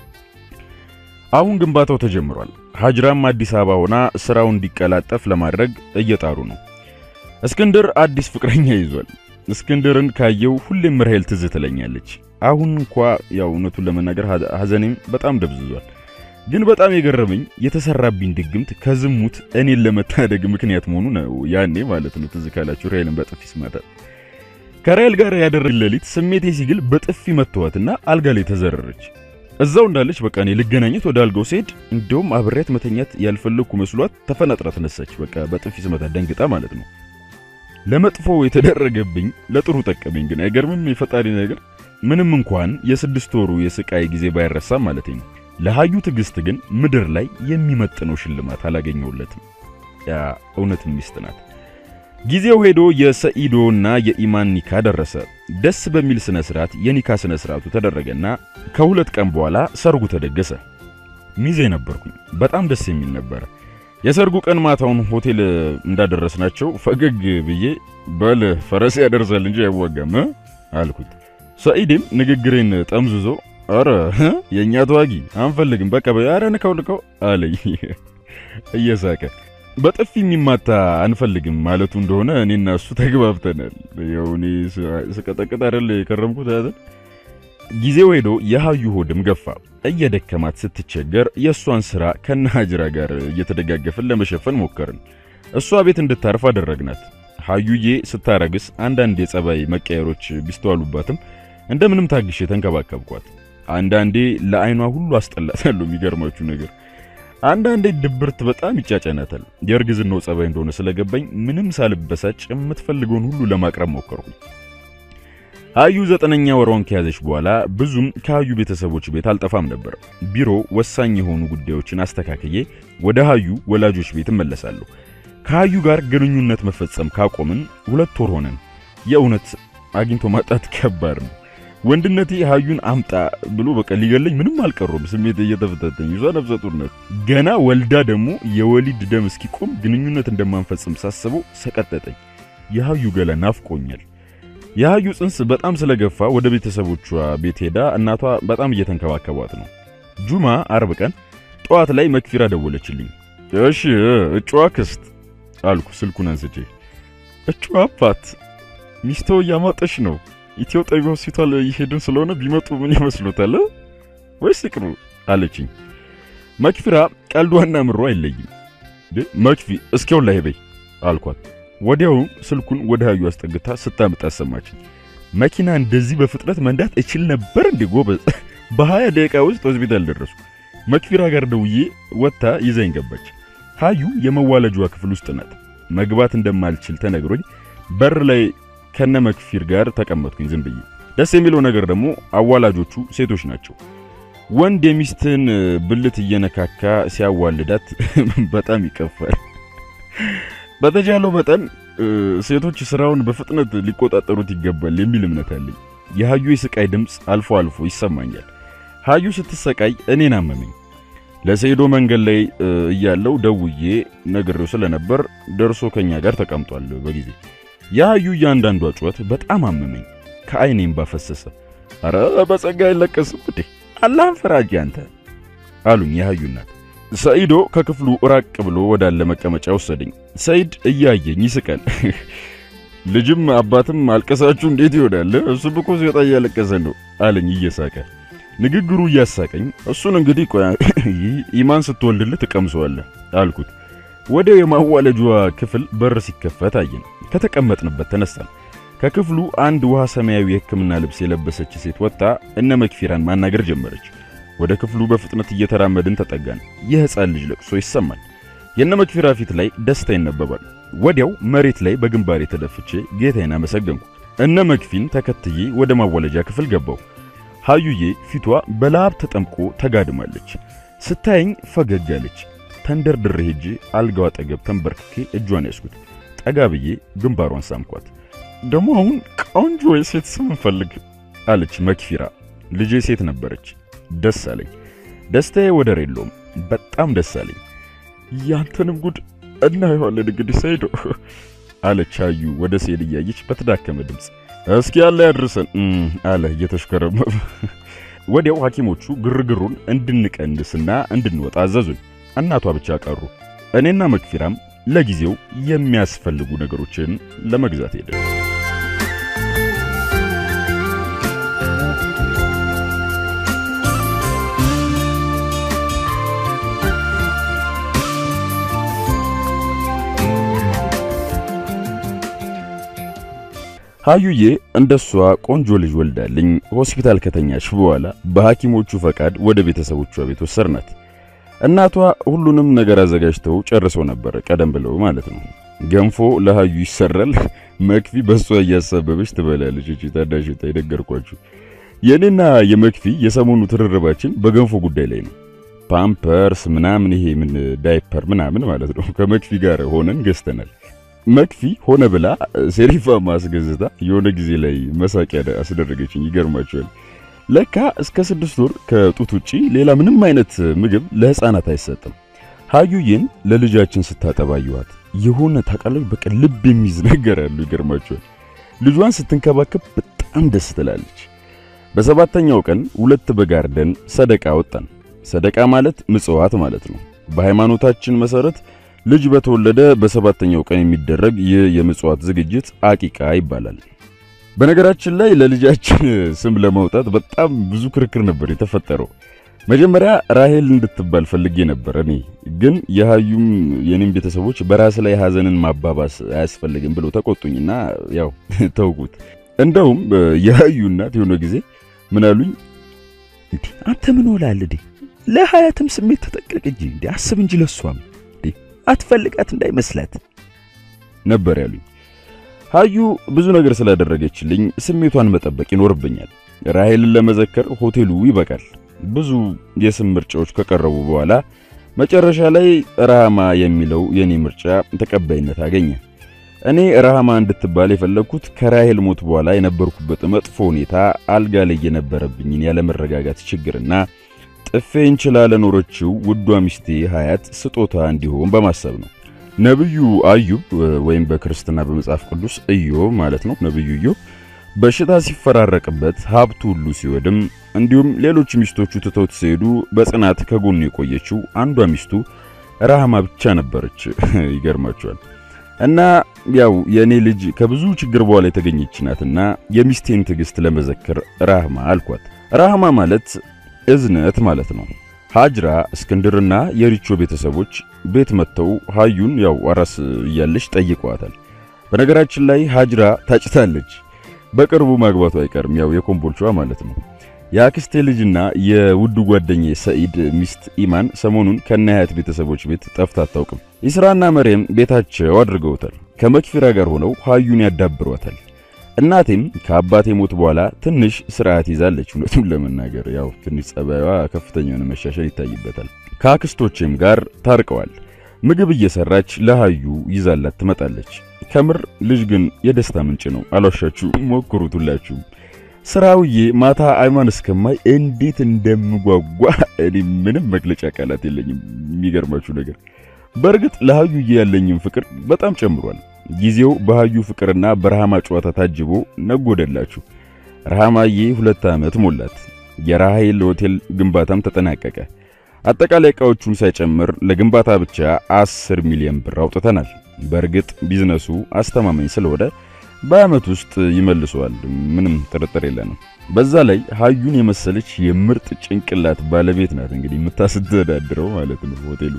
አሁን ግንባታው ተጀምሯል። ሀጅራም አዲስ አበባ ሆና ስራው እንዲቀላጠፍ ለማድረግ እየጣሩ ነው። እስክንድር አዲስ ፍቅረኛ ይዟል። እስክንድርን ካየው ሁሌም ራሄል ትዝ ትለኛለች። አሁን እንኳ ያው እውነቱን ለመናገር ሐዘኔም በጣም ደብዝዟል። ግን በጣም የገረመኝ የተሰራብኝ ድግምት ከዝሙት እኔን ለመታደግ ምክንያት መሆኑ ነው። ያኔ ማለት ነው ትዝ ካላችሁ ራሄልን በጥፊ ስማታት ከራሄል ጋር ያደረግን ሌሊት ስሜቴ ሲግል በጥፊ መተዋትና አልጋ ላይ ተዘረረች። እዛው እንዳለች በቃ እኔ ልገናኘት ወደ አልጋው ስሄድ እንደውም አብሬያት መተኛት ያልፈለግኩ መስሏት ተፈናጥራ ተነሳች። በቃ በጥፊ ስመታት ደንግጣ ማለት ነው። ለመጥፎ የተደረገብኝ ለጥሩ ጠቀመኝ። ግን አይገርምም? የፈጣሪ ነገር ምንም እንኳን የስድስት ወሩ የስቃይ ጊዜ ባይረሳም ማለት ነው። ለሀዩ ትዕግስት ግን ምድር ላይ የሚመጥነው ሽልማት አላገኘውለትም። ያ እውነት ሚስት ናት። ጊዜው ሄዶ የሰኢዶና የኢማን ኒካ ደረሰ። ደስ በሚል ስነ ስርዓት የኒካ ስነ ስርዓቱ ተደረገና ከሁለት ቀን በኋላ ሰርጉ ተደገሰ። ሚዜ ነበርኩኝ። በጣም ደስ የሚል ነበር። የሰርጉ ቀን ማታውን ሆቴል እንዳደረስናቸው ፈገግ ብዬ በል ፈረስ ያደርሳል እንጂ አይዋጋም አልኩት። ሰኢድም ንግግሬን ጠምዝዞ አረ የእኛ ተዋጊ አንፈልግም፣ በቃ አረ ንከው ልከው አለኝ እየሳቀ በጥፊ የሚማታ አንፈልግም ማለቱ እንደሆነ እኔና እሱ ተግባብተናል። ያው እኔ ስቀጠቅጥ አይደል የከረምኩት አይደል። ጊዜው ሄዶ የሀዩ ሆድም ገፋ። እየደከማት ስትቸገር የእሷን ሥራ ከነ ሀጅራ ጋር እየተደጋገፍን ለመሸፈን ሞከርን። እሷ ቤት እንድታርፍ አደረግናት። ሀዩዬ ስታረግስ አንዳንድ የጸባይ መቀየሮች ቢስተዋሉባትም እንደምንም ታግሼ ተንከባከብኳት። አንዳንዴ ለዓይኗ ሁሉ አስጠላታለሁ። የሚገርማችሁ ነገር አንዳንዴ ድብርት በጣም ይጫጨናታል። የእርግዝናው ጸባይ እንደሆነ ስለገባኝ ምንም ሳልበሳጭ የምትፈልገውን ሁሉ ለማቅረብ ሞከርኩኝ። ሀዩ ዘጠነኛ ወሯን ከያዘች በኋላ ብዙም ከሀዩ ቤተሰቦች ቤት አልጠፋም ነበር። ቢሮ ወሳኝ የሆኑ ጉዳዮችን አስተካክዬ ወደ ሀዩ ወላጆች ቤት እመለሳለሁ። ከሀዩ ጋር ግንኙነት መፈጸም ካቆምን ሁለት ወር ሆነን። የእውነት አግኝቶ ማጣት ከባድ ነው። ወንድነቴ ሀዩን አምጣ ብሎ በቃ ሊገለኝ ምንም አልቀሩም። ስሜት እየተፈታተኝ ይዟ ነፍሰ ጡር ናት። ገና ወልዳ ደግሞ የወሊድ ደም እስኪቆም ግንኙነት እንደማንፈጽም ሳስበው ሰቀጠጠኝ። የሀዩ ገላ ናፍቆኛል። የሀዩ ጽንስ በጣም ስለገፋ ወደ ቤተሰቦቿ ቤት ሄዳ እናቷ በጣም እየተንከባከቧት ነው። ጁማ አርብ ቀን ጠዋት ላይ መክፊራ ደወለችልኝ። እሺ እጩዋ ክስት አልኩ ስልኩን አንስቼ። እጩዋ አባት ሚስቶ እያማጠሽ ነው ኢትዮ ጠቢ ሆስፒታል እየሄድን ስለሆነ ቢመጡ ምን ይመስሉታል ወይስ ይቅሩ አለችኝ። መክፊራ ቀልዷና ምሮ አይለይም። መክፊ እስኪውን ላይ በይ አልኳት። ወዲያው ስልኩን ወደ ሀዩ አስጠግታ ስታምጥ አሰማችኝ። መኪና እንደዚህ በፍጥነት መንዳት እችል ነበር እንዴ ጎበዝ! በሀያ ደቂቃ ውስጥ ሆስፒታል ደረስኩ። መክፊራ ጋር ደውዬ ወጥታ ይዘኝ ገባች። ሀዩ የመዋለጇ ክፍል ውስጥ ናት። መግባት እንደማልችል ተነግሮኝ በር ላይ ከነ መክፊር ጋር ተቀመጥኩኝ ዝም ብዬ። ደስ የሚለው ነገር ደግሞ አዋላጆቹ ሴቶች ናቸው። ወንድ የሚስትን ብልት እየነካካ ሲያዋልዳት በጣም ይቀፋል። በተቻለው መጠን ሴቶች ስራውን በፍጥነት ሊቆጣጠሩት ይገባል የሚል እምነት አለኝ። የሀዩ የስቃይ ድምፅ አልፎ አልፎ ይሰማኛል። ሀዩ ስትሰቃይ እኔን አመመኝ። ለሰይዶ መንገድ ላይ እያለው ደውዬ ነግሬው ስለነበር ደርሶ ከኛ ጋር ተቀምጧል በጊዜ የሀዩ እያንዳንዷ ጩኸት በጣም አመመኝ። ከአይኔም ባፈሰሰ። አረ በጸጋ አይለቀስም እንዴ አላህን ፈራጅ አንተ አሉኝ የሀዩ እናት። ሰኢዶ ከክፍሉ ራቅ ብሎ ወዳለ መቀመጫ ወሰደኝ። ሰይድ እያየኝ ይስቃል። ልጅም አባትም አልቀሳችሁ እንዴት ይሆናል? እሱም እኮ ሲወጣ እያለቀሰ ነው አለኝ እየሳቀ። ንግግሩ እያሳቀኝ እሱን እንግዲህ ቆይ ኢማን ስትወልድልህ ትቀምሰዋለህ አልኩት። ወዲያው የማዋለጇ ክፍል በር ሲከፈት አየን። ከተቀመጥንበት ተነሳን። ከክፍሉ አንድ ውሃ ሰማያዊ የሕክምና ልብስ የለበሰች ሴት ወጥታ እነ መክፊራን ማናገር ጀመረች። ወደ ክፍሉ በፍጥነት እየተራመድን ተጠጋን። የሕፃን ልጅ ለቅሶ ይሰማል። የነ መክፊራ ፊት ላይ ደስታ ይነበባል። ወዲያው መሬት ላይ በግንባሬ ተደፍቼ ጌታዬን አመሰገንኩ። እነ መክፊን ተከትዬ ወደ ማዋለጃ ክፍል ገባሁ። ሃዩዬ ፊቷ በላብ ተጠምቆ ተጋድማለች። ስታየኝ ፈገግ አለች። ተንደርድሬ ሄጄ አልጋው አጠገብ ተንበርክኬ እጇን ያስኩት። ጠጋ ብዬ ግንባሯን ሳምኳት። ደግሞ አሁን ቆንጆ የሴት ስም እንፈልግ አለች መክፊራ። ልጄ ሴት ነበረች። ደስ አለኝ። ደስታዬ ወደር የለውም። በጣም ደስ አለኝ። ያንተንም ጉድ እናየዋለን እንግዲህ ሰይዶ አለች አዩ ወደ ሴል እያየች በተዳከመ ድምፅ። እስኪ ያለ ያድርሰን አለ እየተሽከረመመ። ወዲያው ሐኪሞቹ ግርግሩን እንድንቀንስና እንድንወጣ አዘዙን። እናቷ ብቻ ቀሩ። እኔና መክፊራም ለጊዜው የሚያስፈልጉ ነገሮችን ለመግዛት ሄደን ሃዩዬ እንደሷ ቆንጆ ልጅ ወልዳልኝ ሆስፒታል ከተኛች በኋላ በሐኪሞቹ ፈቃድ ወደ ቤተሰቦቿ ቤት ወሰድናት። እናቷ ሁሉንም ነገር አዘጋጅተው ጨርሰው ነበር፣ ቀደም ብለው ማለት ነው። ገንፎ ለሃዩ ይሰራል። መክፊ በሷ እያሳበበች ትበላለች። እቺ ታዳሽ ታይደገርኳችሁ። የኔና የመክፊ የሰሞኑ ትርርባችን በገንፎ ጉዳይ ላይ ነው። ፓምፐርስ ምናምን ይሄ ምን ዳይፐር ምናምን ማለት ነው ከመክፊ ጋር ሆነን ገዝተናል። መክፊ ሆነ ብላ ሴሪፋ ማስገዝታ የሆነ ጊዜ ላይ መሳቂያ አስደረገችኝ። ይገርማችኋል። ለካ እስከ ስድስት ወር ከጡት ውጪ ሌላ ምንም አይነት ምግብ ለሕፃናት አይሰጥም። ሃዩዬን ለልጃችን ስታጠባየዋት የሆነ ታውቃለች፣ በቃ ልብ የሚይዝ ነገር አለው። ይገርማችኋል። ልጇን ስትንከባከብ በጣም ደስ ትላለች። በሰባተኛው ቀን ሁለት በግ አርደን ሰደቃ ወጣን። ሰደቃ ማለት ምጽዋት ማለት ነው። በሃይማኖታችን መሰረት ልጅ በተወለደ በሰባተኛው ቀን የሚደረግ ይህ የምጽዋት ዝግጅት አቂቃ ይባላል። በነገራችን ላይ ለልጃችን ስም ለማውጣት በጣም ብዙ ክርክር ነበር የተፈጠረው። መጀመሪያ ራሄል እንድትባል ፈልጌ ነበር እኔ ግን የሃዩም የኔም ቤተሰቦች በራስ ላይ ሐዘንን ማባባስ አያስፈልግም ብለው ተቆጡኝና ያው ተውኩት። እንደውም የሃዩ እናት የሆነ ጊዜ ምን አሉኝ፣ እንዴ አንተ ምን ሆላል እንዴ? ለሀያትም ስሜት ተጠቀቅ እንጂ እንዴ አስብ እንጂ ለሷም አትፈልጋት እንዳይመስላት ነበር ያሉኝ። ሃዩ ብዙ ነገር ስላደረገችልኝ ስሜቷን መጠበቅ ይኖርብኛል። ራሄልን ለመዘከር ሆቴሉ ይበቃል። ብዙ የስም ምርጫዎች ከቀረቡ በኋላ መጨረሻ ላይ ረሃማ የሚለው የኔ ምርጫ ተቀባይነት አገኘ። እኔ ረሃማ እንድትባል የፈለግኩት ከራሄል ሞት በኋላ የነበርኩበት መጥፎ ሁኔታ፣ አልጋ ላይ የነበረብኝን ያለመረጋጋት ችግርና ጥፌን ችላ ለኖረችው ውዷ ሚስቴ ሀያት ስጦታ እንዲሆን በማሰብ ነው። ነብዩ አዩብ ወይም በክርስትና በመጽሐፍ ቅዱስ ኢዮብ ማለት ነው። ነብዩ ኢዮብ በሽታ ሲፈራረቅበት ሀብቱ ሁሉ ሲወድም እንዲሁም ሌሎች ሚስቶቹ ትተውት ሲሄዱ በጽናት ከጎኑ የቆየችው አንዷ ሚስቱ ራህማ ብቻ ነበረች። ይገርማቸዋል። እና ያው የእኔ ልጅ ከብዙ ችግር በኋላ የተገኘች ናትና የሚስቴን ትዕግስት ለመዘከር ራህማ አልኳት። ራህማ ማለት እዝነት ማለት ነው። ሃጅራ እስክንድርና የሪቾ ቤተሰቦች ቤት መጥተው ሃዩን ያው አራስ እያለች ጠይቀዋታል። በነገራችን ላይ ሃጅራ ታጭታለች። በቅርቡ ማግባቱ አይቀርም ያው የኮምቦልቿ ማለት ነው። የአክስቴ ልጅና የውዱ ጓደኛዬ ሰኢድ ሚስት ኢማን ሰሞኑን ከነሀያት ቤተሰቦች ቤት ጠፍታ አታውቅም። ኢስራና መርየም ቤታቸው አድርገውታል። ከመክፊራ ጋር ሆነው ሃዩን ያዳብሯታል። እናቴም ከአባቴ ሞት በኋላ ትንሽ ስርዓት ይዛለች። እውነቱን ለመናገር ያው ትንሽ ጸባይዋ ከፍተኛ የሆነ መሻሻል ይታይበታል። ከአክስቶቼም ጋር ታርቀዋል። ምግብ እየሰራች ለሃዩ ይዛላት ትመጣለች። ከምር ልጅ ግን የደስታ ምንጭ ነው። አልዋሻችሁ፣ ሞክሩት ሁላችሁም። ስራውዬ ማታ አይማን እስከማይ እንዴት እንደምጓጓ እኔ ምንም መግለጫ ቃላት የለኝም። የሚገርማችሁ ነገር በእርግጥ ለሃዩዬ ያለኝም ፍቅር በጣም ጨምሯል። ጊዜው በሃዩ ፍቅርና በረሃማ ጨዋታ ታጅቦ ነጎደላችሁ። ረሃማዬ ሁለት ዓመት ሞላት። የራሄል ሆቴል ግንባታም ተጠናቀቀ። አጠቃላይ ዕቃዎቹን ሳይጨምር ለግንባታ ብቻ 10 ሚሊዮን ብር አውጥተናል። በእርግጥ ቢዝነሱ አስተማማኝ ስለሆነ በአመት ውስጥ ይመልሰዋል። ምንም ጥርጥር የለንም። በዛ ላይ ሀዩን የመሰለች የምርጥ ጭንቅላት ባለቤት ናት እንግዲህ የምታስተዳድረው ማለት ነው ሆቴሉ።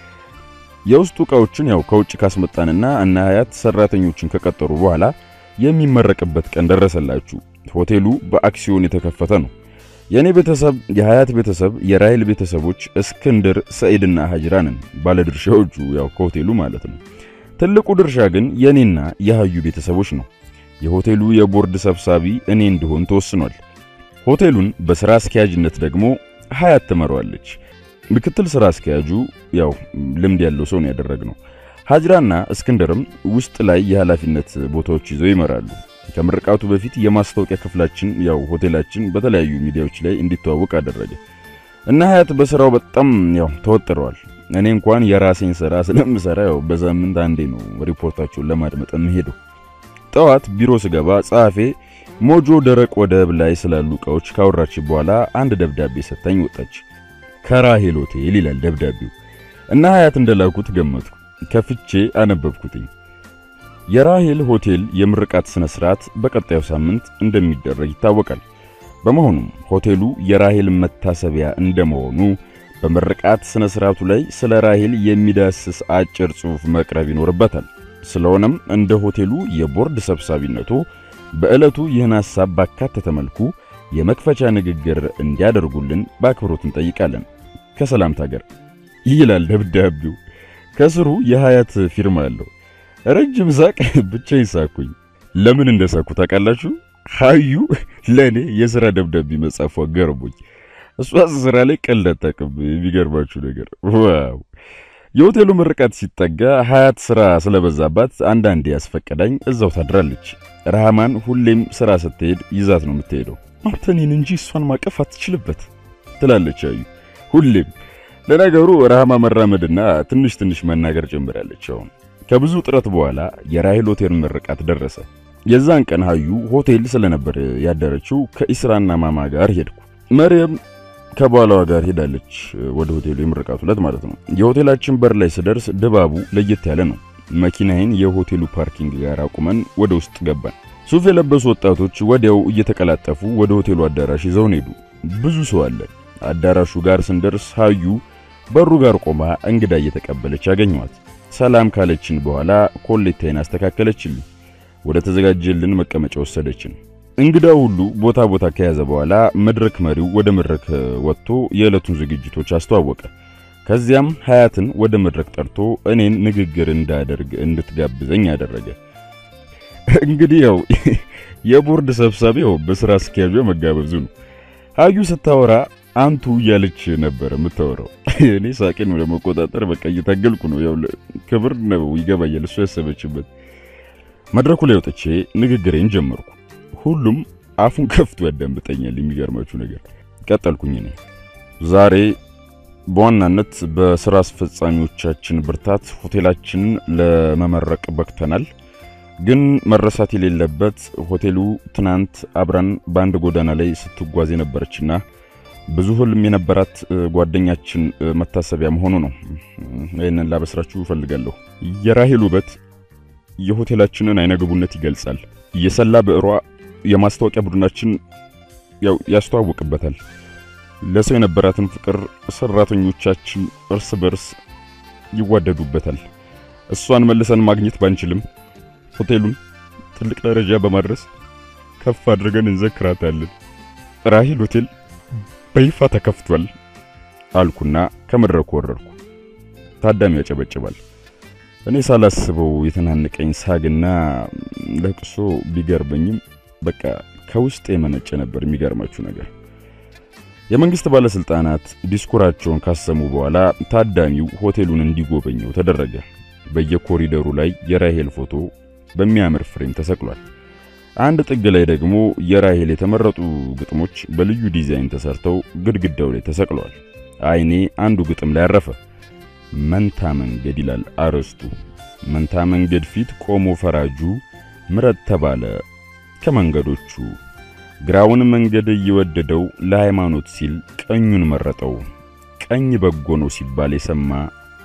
የውስጡ ዕቃዎችን ያው ከውጭ ካስመጣንና እና ሀያት ሰራተኞችን ከቀጠሩ በኋላ የሚመረቅበት ቀን ደረሰላችሁ። ሆቴሉ በአክሲዮን የተከፈተ ነው። የኔ ቤተሰብ፣ የሀያት ቤተሰብ፣ የራይል ቤተሰቦች፣ እስክንድር፣ ሰኢድና ሀጅራ ነን ባለድርሻዎቹ ያው ከሆቴሉ ማለት ነው። ትልቁ ድርሻ ግን የኔና የሀዩ ቤተሰቦች ነው። የሆቴሉ የቦርድ ሰብሳቢ እኔ እንድሆን ተወስኗል። ሆቴሉን በስራ አስኪያጅነት ደግሞ ሀያት ትመራዋለች። ምክትል ስራ አስኪያጁ ያው ልምድ ያለው ሰው ነው ያደረግነው። ሀጅራና እስክንድርም ውስጥ ላይ የኃላፊነት ቦታዎች ይዘው ይመራሉ። ከምርቃቱ በፊት የማስታወቂያ ክፍላችን ያው ሆቴላችን በተለያዩ ሚዲያዎች ላይ እንዲተዋወቅ አደረገ እና ሀያት በስራው በጣም ያው ተወጥረዋል። እኔ እንኳን የራሴን ስራ ስለምሰራ ያው በሳምንት አንዴ ነው ሪፖርታቸውን ለማድመጥ የምሄደው። ጠዋት ቢሮ ስገባ ጸሐፌ ሞጆ ደረቅ ወደብ ላይ ስላሉ ዕቃዎች ካወራች በኋላ አንድ ደብዳቤ ሰጥታኝ ወጣች። ከራሄል ሆቴል ይላል ደብዳቤው እና ሀያት እንደላኩት ገመትኩ። ከፍቼ አነበብኩትኝ። የራሄል ሆቴል የምርቃት ስነ ስርዓት በቀጣዩ ሳምንት እንደሚደረግ ይታወቃል። በመሆኑም ሆቴሉ የራሄል መታሰቢያ እንደመሆኑ በምርቃት ስነ ስርዓቱ ላይ ስለ ራሄል የሚዳስስ አጭር ጽሑፍ መቅረብ ይኖርበታል። ስለሆነም እንደ ሆቴሉ የቦርድ ሰብሳቢነቱ በዕለቱ ይህን ሐሳብ ባካተተ መልኩ የመክፈቻ ንግግር እንዲያደርጉልን በአክብሮት እንጠይቃለን። ከሰላምታ ጋር ይላል ደብዳቤው። ከስሩ የሀያት ፊርማ አለው። ረጅም ሳቅ ብቻ ይሳኩኝ። ለምን እንደሳኩ ታውቃላችሁ? ሀዩ ለእኔ የሥራ ደብዳቤ መጻፏ ገርሞኝ፣ እሷ ስራ ላይ ቀልድ አታውቅም። የሚገርማችሁ ነገር ዋው የሆቴሉ ምርቃት ሲጠጋ ሀያት ስራ ስለበዛባት አንዳንዴ ያስፈቀዳኝ እዛው ታድራለች። ረሃማን ሁሌም ስራ ስትሄድ ይዛት ነው የምትሄደው። አንተ እኔን እንጂ እሷን ማቀፍ አትችልበት ትላለች አዩ ሁሌም። ለነገሩ ረሃማ መራመድና ትንሽ ትንሽ መናገር ጀምራለች። አሁን ከብዙ ጥረት በኋላ የራሄል ሆቴል ምርቃት ደረሰ። የዛን ቀን ሀዩ ሆቴል ስለነበር ያደረችው ከኢስራና ማማ ጋር ሄድኩ። መርየም ከባሏ ጋር ሄዳለች ወደ ሆቴሉ የምርቃቱ ዕለት ማለት ነው። የሆቴላችን በር ላይ ስደርስ ድባቡ ለየት ያለ ነው። መኪናዬን የሆቴሉ ፓርኪንግ ጋር አቁመን ወደ ውስጥ ገባን። ሱፍ የለበሱ ወጣቶች ወዲያው እየተቀላጠፉ ወደ ሆቴሉ አዳራሽ ይዘውን ሄዱ። ብዙ ሰው አለ። አዳራሹ ጋር ስንደርስ ሀዩ በሩ ጋር ቆማ እንግዳ እየተቀበለች ያገኘዋት። ሰላም ካለችን በኋላ ኮሌታዬን አስተካከለችልኝ። ወደ ተዘጋጀልን መቀመጫ ወሰደችን። እንግዳው ሁሉ ቦታ ቦታ ከያዘ በኋላ መድረክ መሪው ወደ መድረክ ወጥቶ የዕለቱን ዝግጅቶች አስተዋወቀ። ከዚያም ሀያትን ወደ መድረክ ጠርቶ እኔን ንግግር እንዳደርግ እንድትጋብዘኝ አደረገ። እንግዲህ ያው የቦርድ ሰብሳቢው በስራ አስኪያጁ መጋበዙ ነው። ሀዩ ስታወራ አንቱ እያለች ነበር የምታወራው። እኔ ሳቄን ለመቆጣጠር በቃ እየታገልኩ ነው። ያው ክብር ነው ይገባኛል፣ እሱ ያሰበችበት። መድረኩ ላይ ወጥቼ ንግግሬን ጀመርኩ። ሁሉም አፉን ከፍቶ ያዳምጠኛል። የሚገርማችሁ ነገር ቀጠልኩኝ። እኔ ዛሬ በዋናነት በስራ አስፈጻሚዎቻችን ብርታት ሆቴላችንን ለመመረቅ በቅተናል። ግን መረሳት የሌለበት ሆቴሉ ትናንት አብራን በአንድ ጎዳና ላይ ስትጓዝ የነበረችና ብዙ ህልም የነበራት ጓደኛችን መታሰቢያ መሆኑ ነው። ይህንን ላበስራችሁ እፈልጋለሁ። የራሄል ውበት የሆቴላችንን አይነግቡነት ይገልጻል። የሰላ ብዕሯ የማስታወቂያ ቡድናችን ያው ያስተዋውቅበታል። ለሰው የነበራትን ፍቅር ሰራተኞቻችን እርስ በርስ ይዋደዱበታል። እሷን መልሰን ማግኘት ባንችልም ሆቴሉን ትልቅ ደረጃ በማድረስ ከፍ አድርገን እንዘክራታለን። ራሄል ሆቴል በይፋ ተከፍቷል አልኩና ከመድረኩ ወረድኩ። ታዳሚ ያጨበጭባል። እኔ ሳላስበው የተናነቀኝ ሳግና ለቅሶ ቢገርመኝም በቃ ከውስጥ የመነጨ ነበር። የሚገርማችሁ ነገር የመንግስት ባለስልጣናት ዲስኩራቸውን ካሰሙ በኋላ ታዳሚው ሆቴሉን እንዲጎበኘው ተደረገ። በየኮሪደሩ ላይ የራሄል ፎቶ በሚያምር ፍሬም ተሰቅሏል። አንድ ጥግ ላይ ደግሞ የራሄል የተመረጡ ግጥሞች በልዩ ዲዛይን ተሰርተው ግድግዳው ላይ ተሰቅለዋል። አይኔ አንዱ ግጥም ላይ አረፈ። መንታ መንገድ ይላል አርዕስቱ። መንታ መንገድ ፊት ቆሞ ፈራጁ ምረጥ ተባለ ከመንገዶቹ ግራውን መንገድ እየወደደው ለሃይማኖት ሲል ቀኙን መረጠው። ቀኝ በጎ ነው ሲባል የሰማ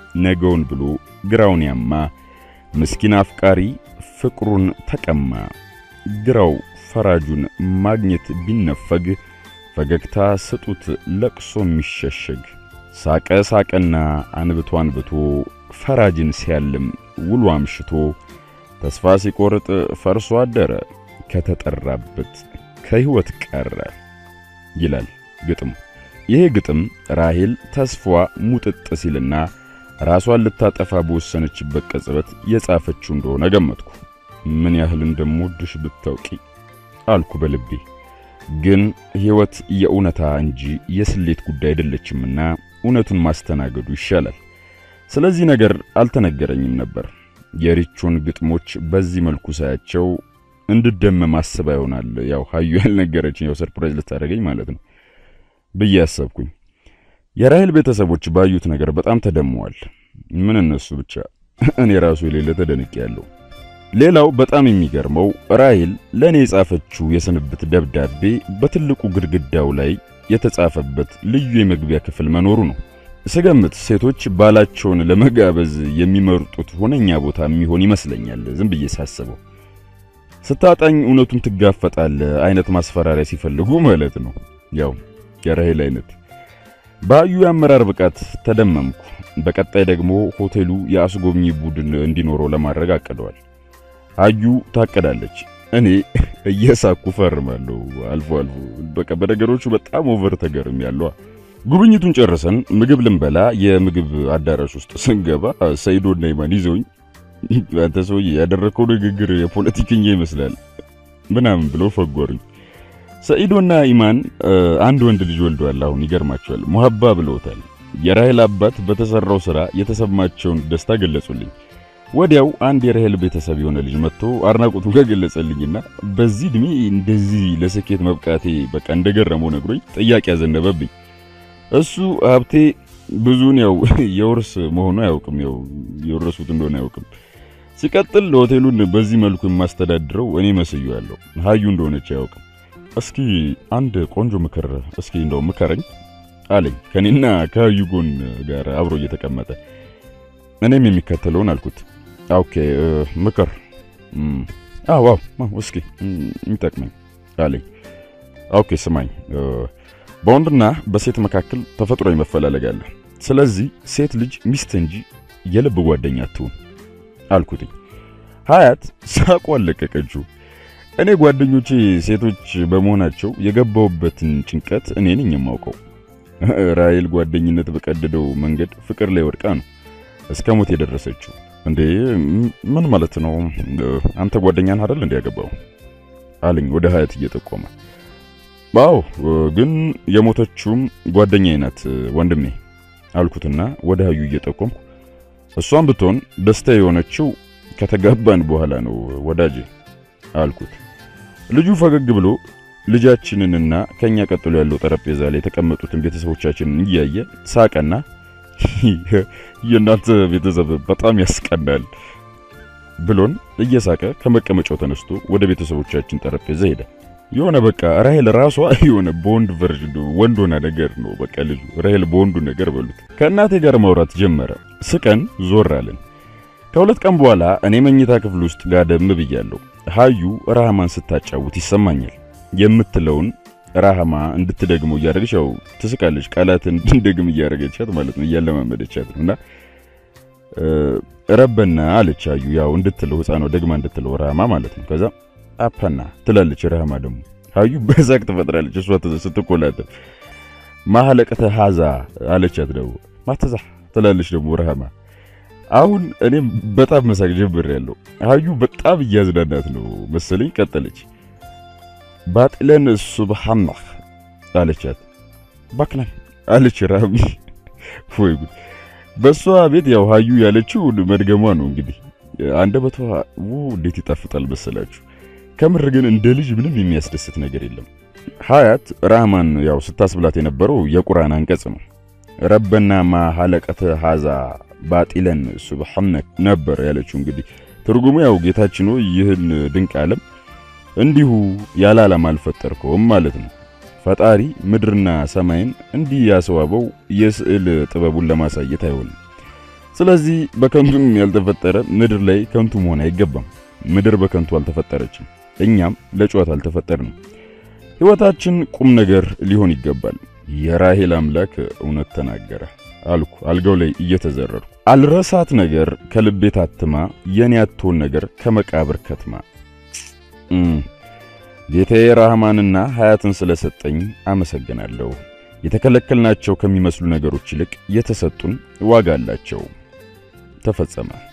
ነገውን ብሎ ግራውን ያማ ምስኪን አፍቃሪ ፍቅሩን ተቀማ ግራው ፈራጁን ማግኘት ቢነፈግ ፈገግታ ስጡት ለቅሶ የሚሸሸግ ሳቀ ሳቀና አንብቶ አንብቶ ፈራጅን ሲያልም ውሎ አምሽቶ ተስፋ ሲቆርጥ ፈርሶ አደረ ከተጠራበት ከሕይወት ቀረ ይላል ግጥሙ። ይሄ ግጥም ራሄል ተስፋ ሙጥጥ ሲልና ራሷን ልታጠፋ በወሰነችበት ቅጽበት የጻፈችው እንደሆነ ገመትኩ። ምን ያህል እንደምወድሽ ብታውቂ አልኩ በልቤ። ግን ሕይወት የእውነታ እንጂ የስሌት ጉዳይ አይደለችምና እውነቱን ማስተናገዱ ይሻላል። ስለዚህ ነገር አልተነገረኝም ነበር። የሪቾን ግጥሞች በዚህ መልኩ ሳያቸው እንድደመም አስባ ይሆናል። ያው ሀዩ ያልነገረችኝ ያው ሰርፕራይዝ ልታደርገኝ ማለት ነው ብዬ አሰብኩኝ። የራሄል ቤተሰቦች ባዩት ነገር በጣም ተደመዋል። ምን እነሱ ብቻ እኔ ራሱ የሌለ ተደንቄ ያለው። ሌላው በጣም የሚገርመው ራሄል ለእኔ የጻፈችው የስንብት ደብዳቤ በትልቁ ግድግዳው ላይ የተጻፈበት ልዩ የመግቢያ ክፍል መኖሩ ነው። ስገምት ሴቶች ባላቸውን ለመጋበዝ የሚመርጡት ሁነኛ ቦታ የሚሆን ይመስለኛል። ዝም ብዬ ሳስበው ስታጣኝ እውነቱን ትጋፈጣለ አይነት ማስፈራሪያ ሲፈልጉ ማለት ነው። ያው የራሄል አይነት በአዩ የአመራር ብቃት ተደመምኩ። በቀጣይ ደግሞ ሆቴሉ የአስጎብኚ ቡድን እንዲኖረው ለማድረግ አቅደዋል። አዩ ታቀዳለች። እኔ እየሳኩ ፈርማለሁ። አልፎ አልፎ በቃ በነገሮቹ በጣም ኦቨር ተገርም ያለው። ጉብኝቱን ጨርሰን ምግብ ልንበላ የምግብ አዳራሽ ውስጥ ስንገባ ሰይዶና ኢማን ይዘውኝ አንተ ሰውዬ ያደረከው ንግግር የፖለቲከኛ ይመስላል ምናምን ብለው ፈጎሩኝ። ሰኢዶና ኢማን አንድ ወንድ ልጅ ወልደዋል። አሁን ይገርማቸዋል። ሙሀባ ብለውታል። የራሄል አባት በተሰራው ስራ የተሰማቸውን ደስታ ገለጹልኝ። ወዲያው አንድ የራሄል ቤተሰብ የሆነ ልጅ መጥቶ አድናቆቱን ከገለጸልኝና በዚህ እድሜ እንደዚህ ለስኬት መብቃቴ በቃ እንደገረመው ነግሮኝ ጥያቄ ያዘነበብኝ። እሱ ሀብቴ ብዙን ያው የውርስ መሆኑ አያውቅም፣ ያው የወረሱት እንደሆነ አያውቅም። ሲቀጥል ሆቴሉን በዚህ መልኩ የማስተዳድረው እኔ መስዬዋለሁ፣ ሀዩ እንደሆነች አያውቅም። እስኪ አንድ ቆንጆ ምክር እስኪ እንደው ምከረኝ አለኝ ከኔና ከሀዩ ጎን ጋር አብሮ እየተቀመጠ እኔም የሚከተለውን አልኩት። ኦኬ ምክር አዎ አዎ እስኪ የሚጠቅመኝ አለኝ። ኦኬ ስማኝ፣ በወንድና በሴት መካከል ተፈጥሯዊ መፈላለግ አለ። ስለዚህ ሴት ልጅ ሚስት እንጂ የልብ ጓደኛ አትሁን አልኩትኝ። ሀያት ሳቋ አለቀቀችው። እኔ ጓደኞቼ ሴቶች በመሆናቸው የገባውበትን ጭንቀት እኔ ነኝ የማውቀው። ራሄል ጓደኝነት በቀደደው መንገድ ፍቅር ላይ ወድቃ ነው እስከ ሞት የደረሰችው። እንዴ ምን ማለት ነው? አንተ ጓደኛን አይደል እንዴ ያገባው አለኝ ወደ ሀያት እየጠቆመ። አዎ ግን የሞተችውም ጓደኛዬ ናት ወንድሜ አልኩትና ወደ ሀዩ እየጠቆምኩ እሷም ብትሆን ደስታ የሆነችው ከተጋባን በኋላ ነው ወዳጄ አልኩት። ልጁ ፈገግ ብሎ ልጃችንንና ከኛ ቀጥሎ ያለው ጠረጴዛ ላይ የተቀመጡትን ቤተሰቦቻችንን እያየ ሳቀና የእናንተ ቤተሰብ በጣም ያስቀናል ብሎን እየሳቀ ከመቀመጫው ተነስቶ ወደ ቤተሰቦቻችን ጠረጴዛ ሄደ። የሆነ በቃ ራሄል ራሷ የሆነ በወንድ ቨርዥን ወንድ ሆና ነገር ነው። በቃ ልጁ ራሄል በወንዱ ነገር በሉት። ከእናቴ ጋር ማውራት ጀመረ። ስቀን ዞር አለን። ከሁለት ቀን በኋላ እኔ መኝታ ክፍል ውስጥ ጋደም ብያለሁ። ሀዩ ራህማን ስታጫውት ይሰማኛል። የምትለውን ራህማ እንድትደግመው እያደረገች ያው ትስቃለች። ቃላትን እንድንደግም እያደረገቻት ማለት ነው፣ እያለማመደቻት ነው። እና ረበና አለች ሀዩ ያው እንድትለው ህፃኗ ደግማ እንድትለው ራህማ ማለት ነው። ከዛ አፓና ትላለች ራህማ ደግሞ ሀዩ በዛቅ ትፈጥራለች። እሷ ስትቆላጠፍ ማህለቀተ ሀዛ አለቻት ደግሞ ማተዛ ትላለች ደግሞ ራህማ አሁን እኔም በጣም መሳቅ ጀምሬያለሁ። ሀዩ በጣም እያዝናናት ነው መሰለኝ። ቀጠለች። ባጥለን ሱብሃናህ አለቻት። ባክለን አለች ራሚ። ወይ ጉድ! በሷ ቤት ያው ሀዩ ያለችው መድገሟ ነው እንግዲህ። አንደበቷ እንዴት ይጣፍጣል መሰላችሁ። ከምር ግን እንደ ልጅ ምንም የሚያስደስት ነገር የለም። ሀያት ራህማን ያው ስታስብላት የነበረው የቁርአን አንቀጽ ነው። ረበና ማ ሀለቀተ ሀዛ ባጢለን ሱብሃነክ ነበር ያለችው። እንግዲህ ትርጉሙ ያው ጌታችን ሆይ ይህን ድንቅ ዓለም እንዲሁ ያለ ዓላማ አልፈጠርከውም ማለት ነው። ፈጣሪ ምድርና ሰማይን እንዲህ ያስዋበው የስዕል ጥበቡን ለማሳየት አይሆንም። ስለዚህ በከንቱም ያልተፈጠረ ምድር ላይ ከንቱ መሆን አይገባም። ምድር በከንቱ አልተፈጠረችም። እኛም ለጨዋታ አልተፈጠርንም። ሕይወታችን ቁም ነገር ሊሆን ይገባል። የራሄል አምላክ እውነት ተናገረ አልኩ አልጋው ላይ እየተዘረርኩ። አልረሳት ነገር ከልቤ ታትማ የኔ አትሆን ነገር ከመቃብር ከትማ። ጌታዬ ራህማንና ሀያትን ስለሰጠኝ አመሰግናለሁ። የተከለከልናቸው ከሚመስሉ ነገሮች ይልቅ የተሰጡን ዋጋ አላቸው። ተፈጸመ።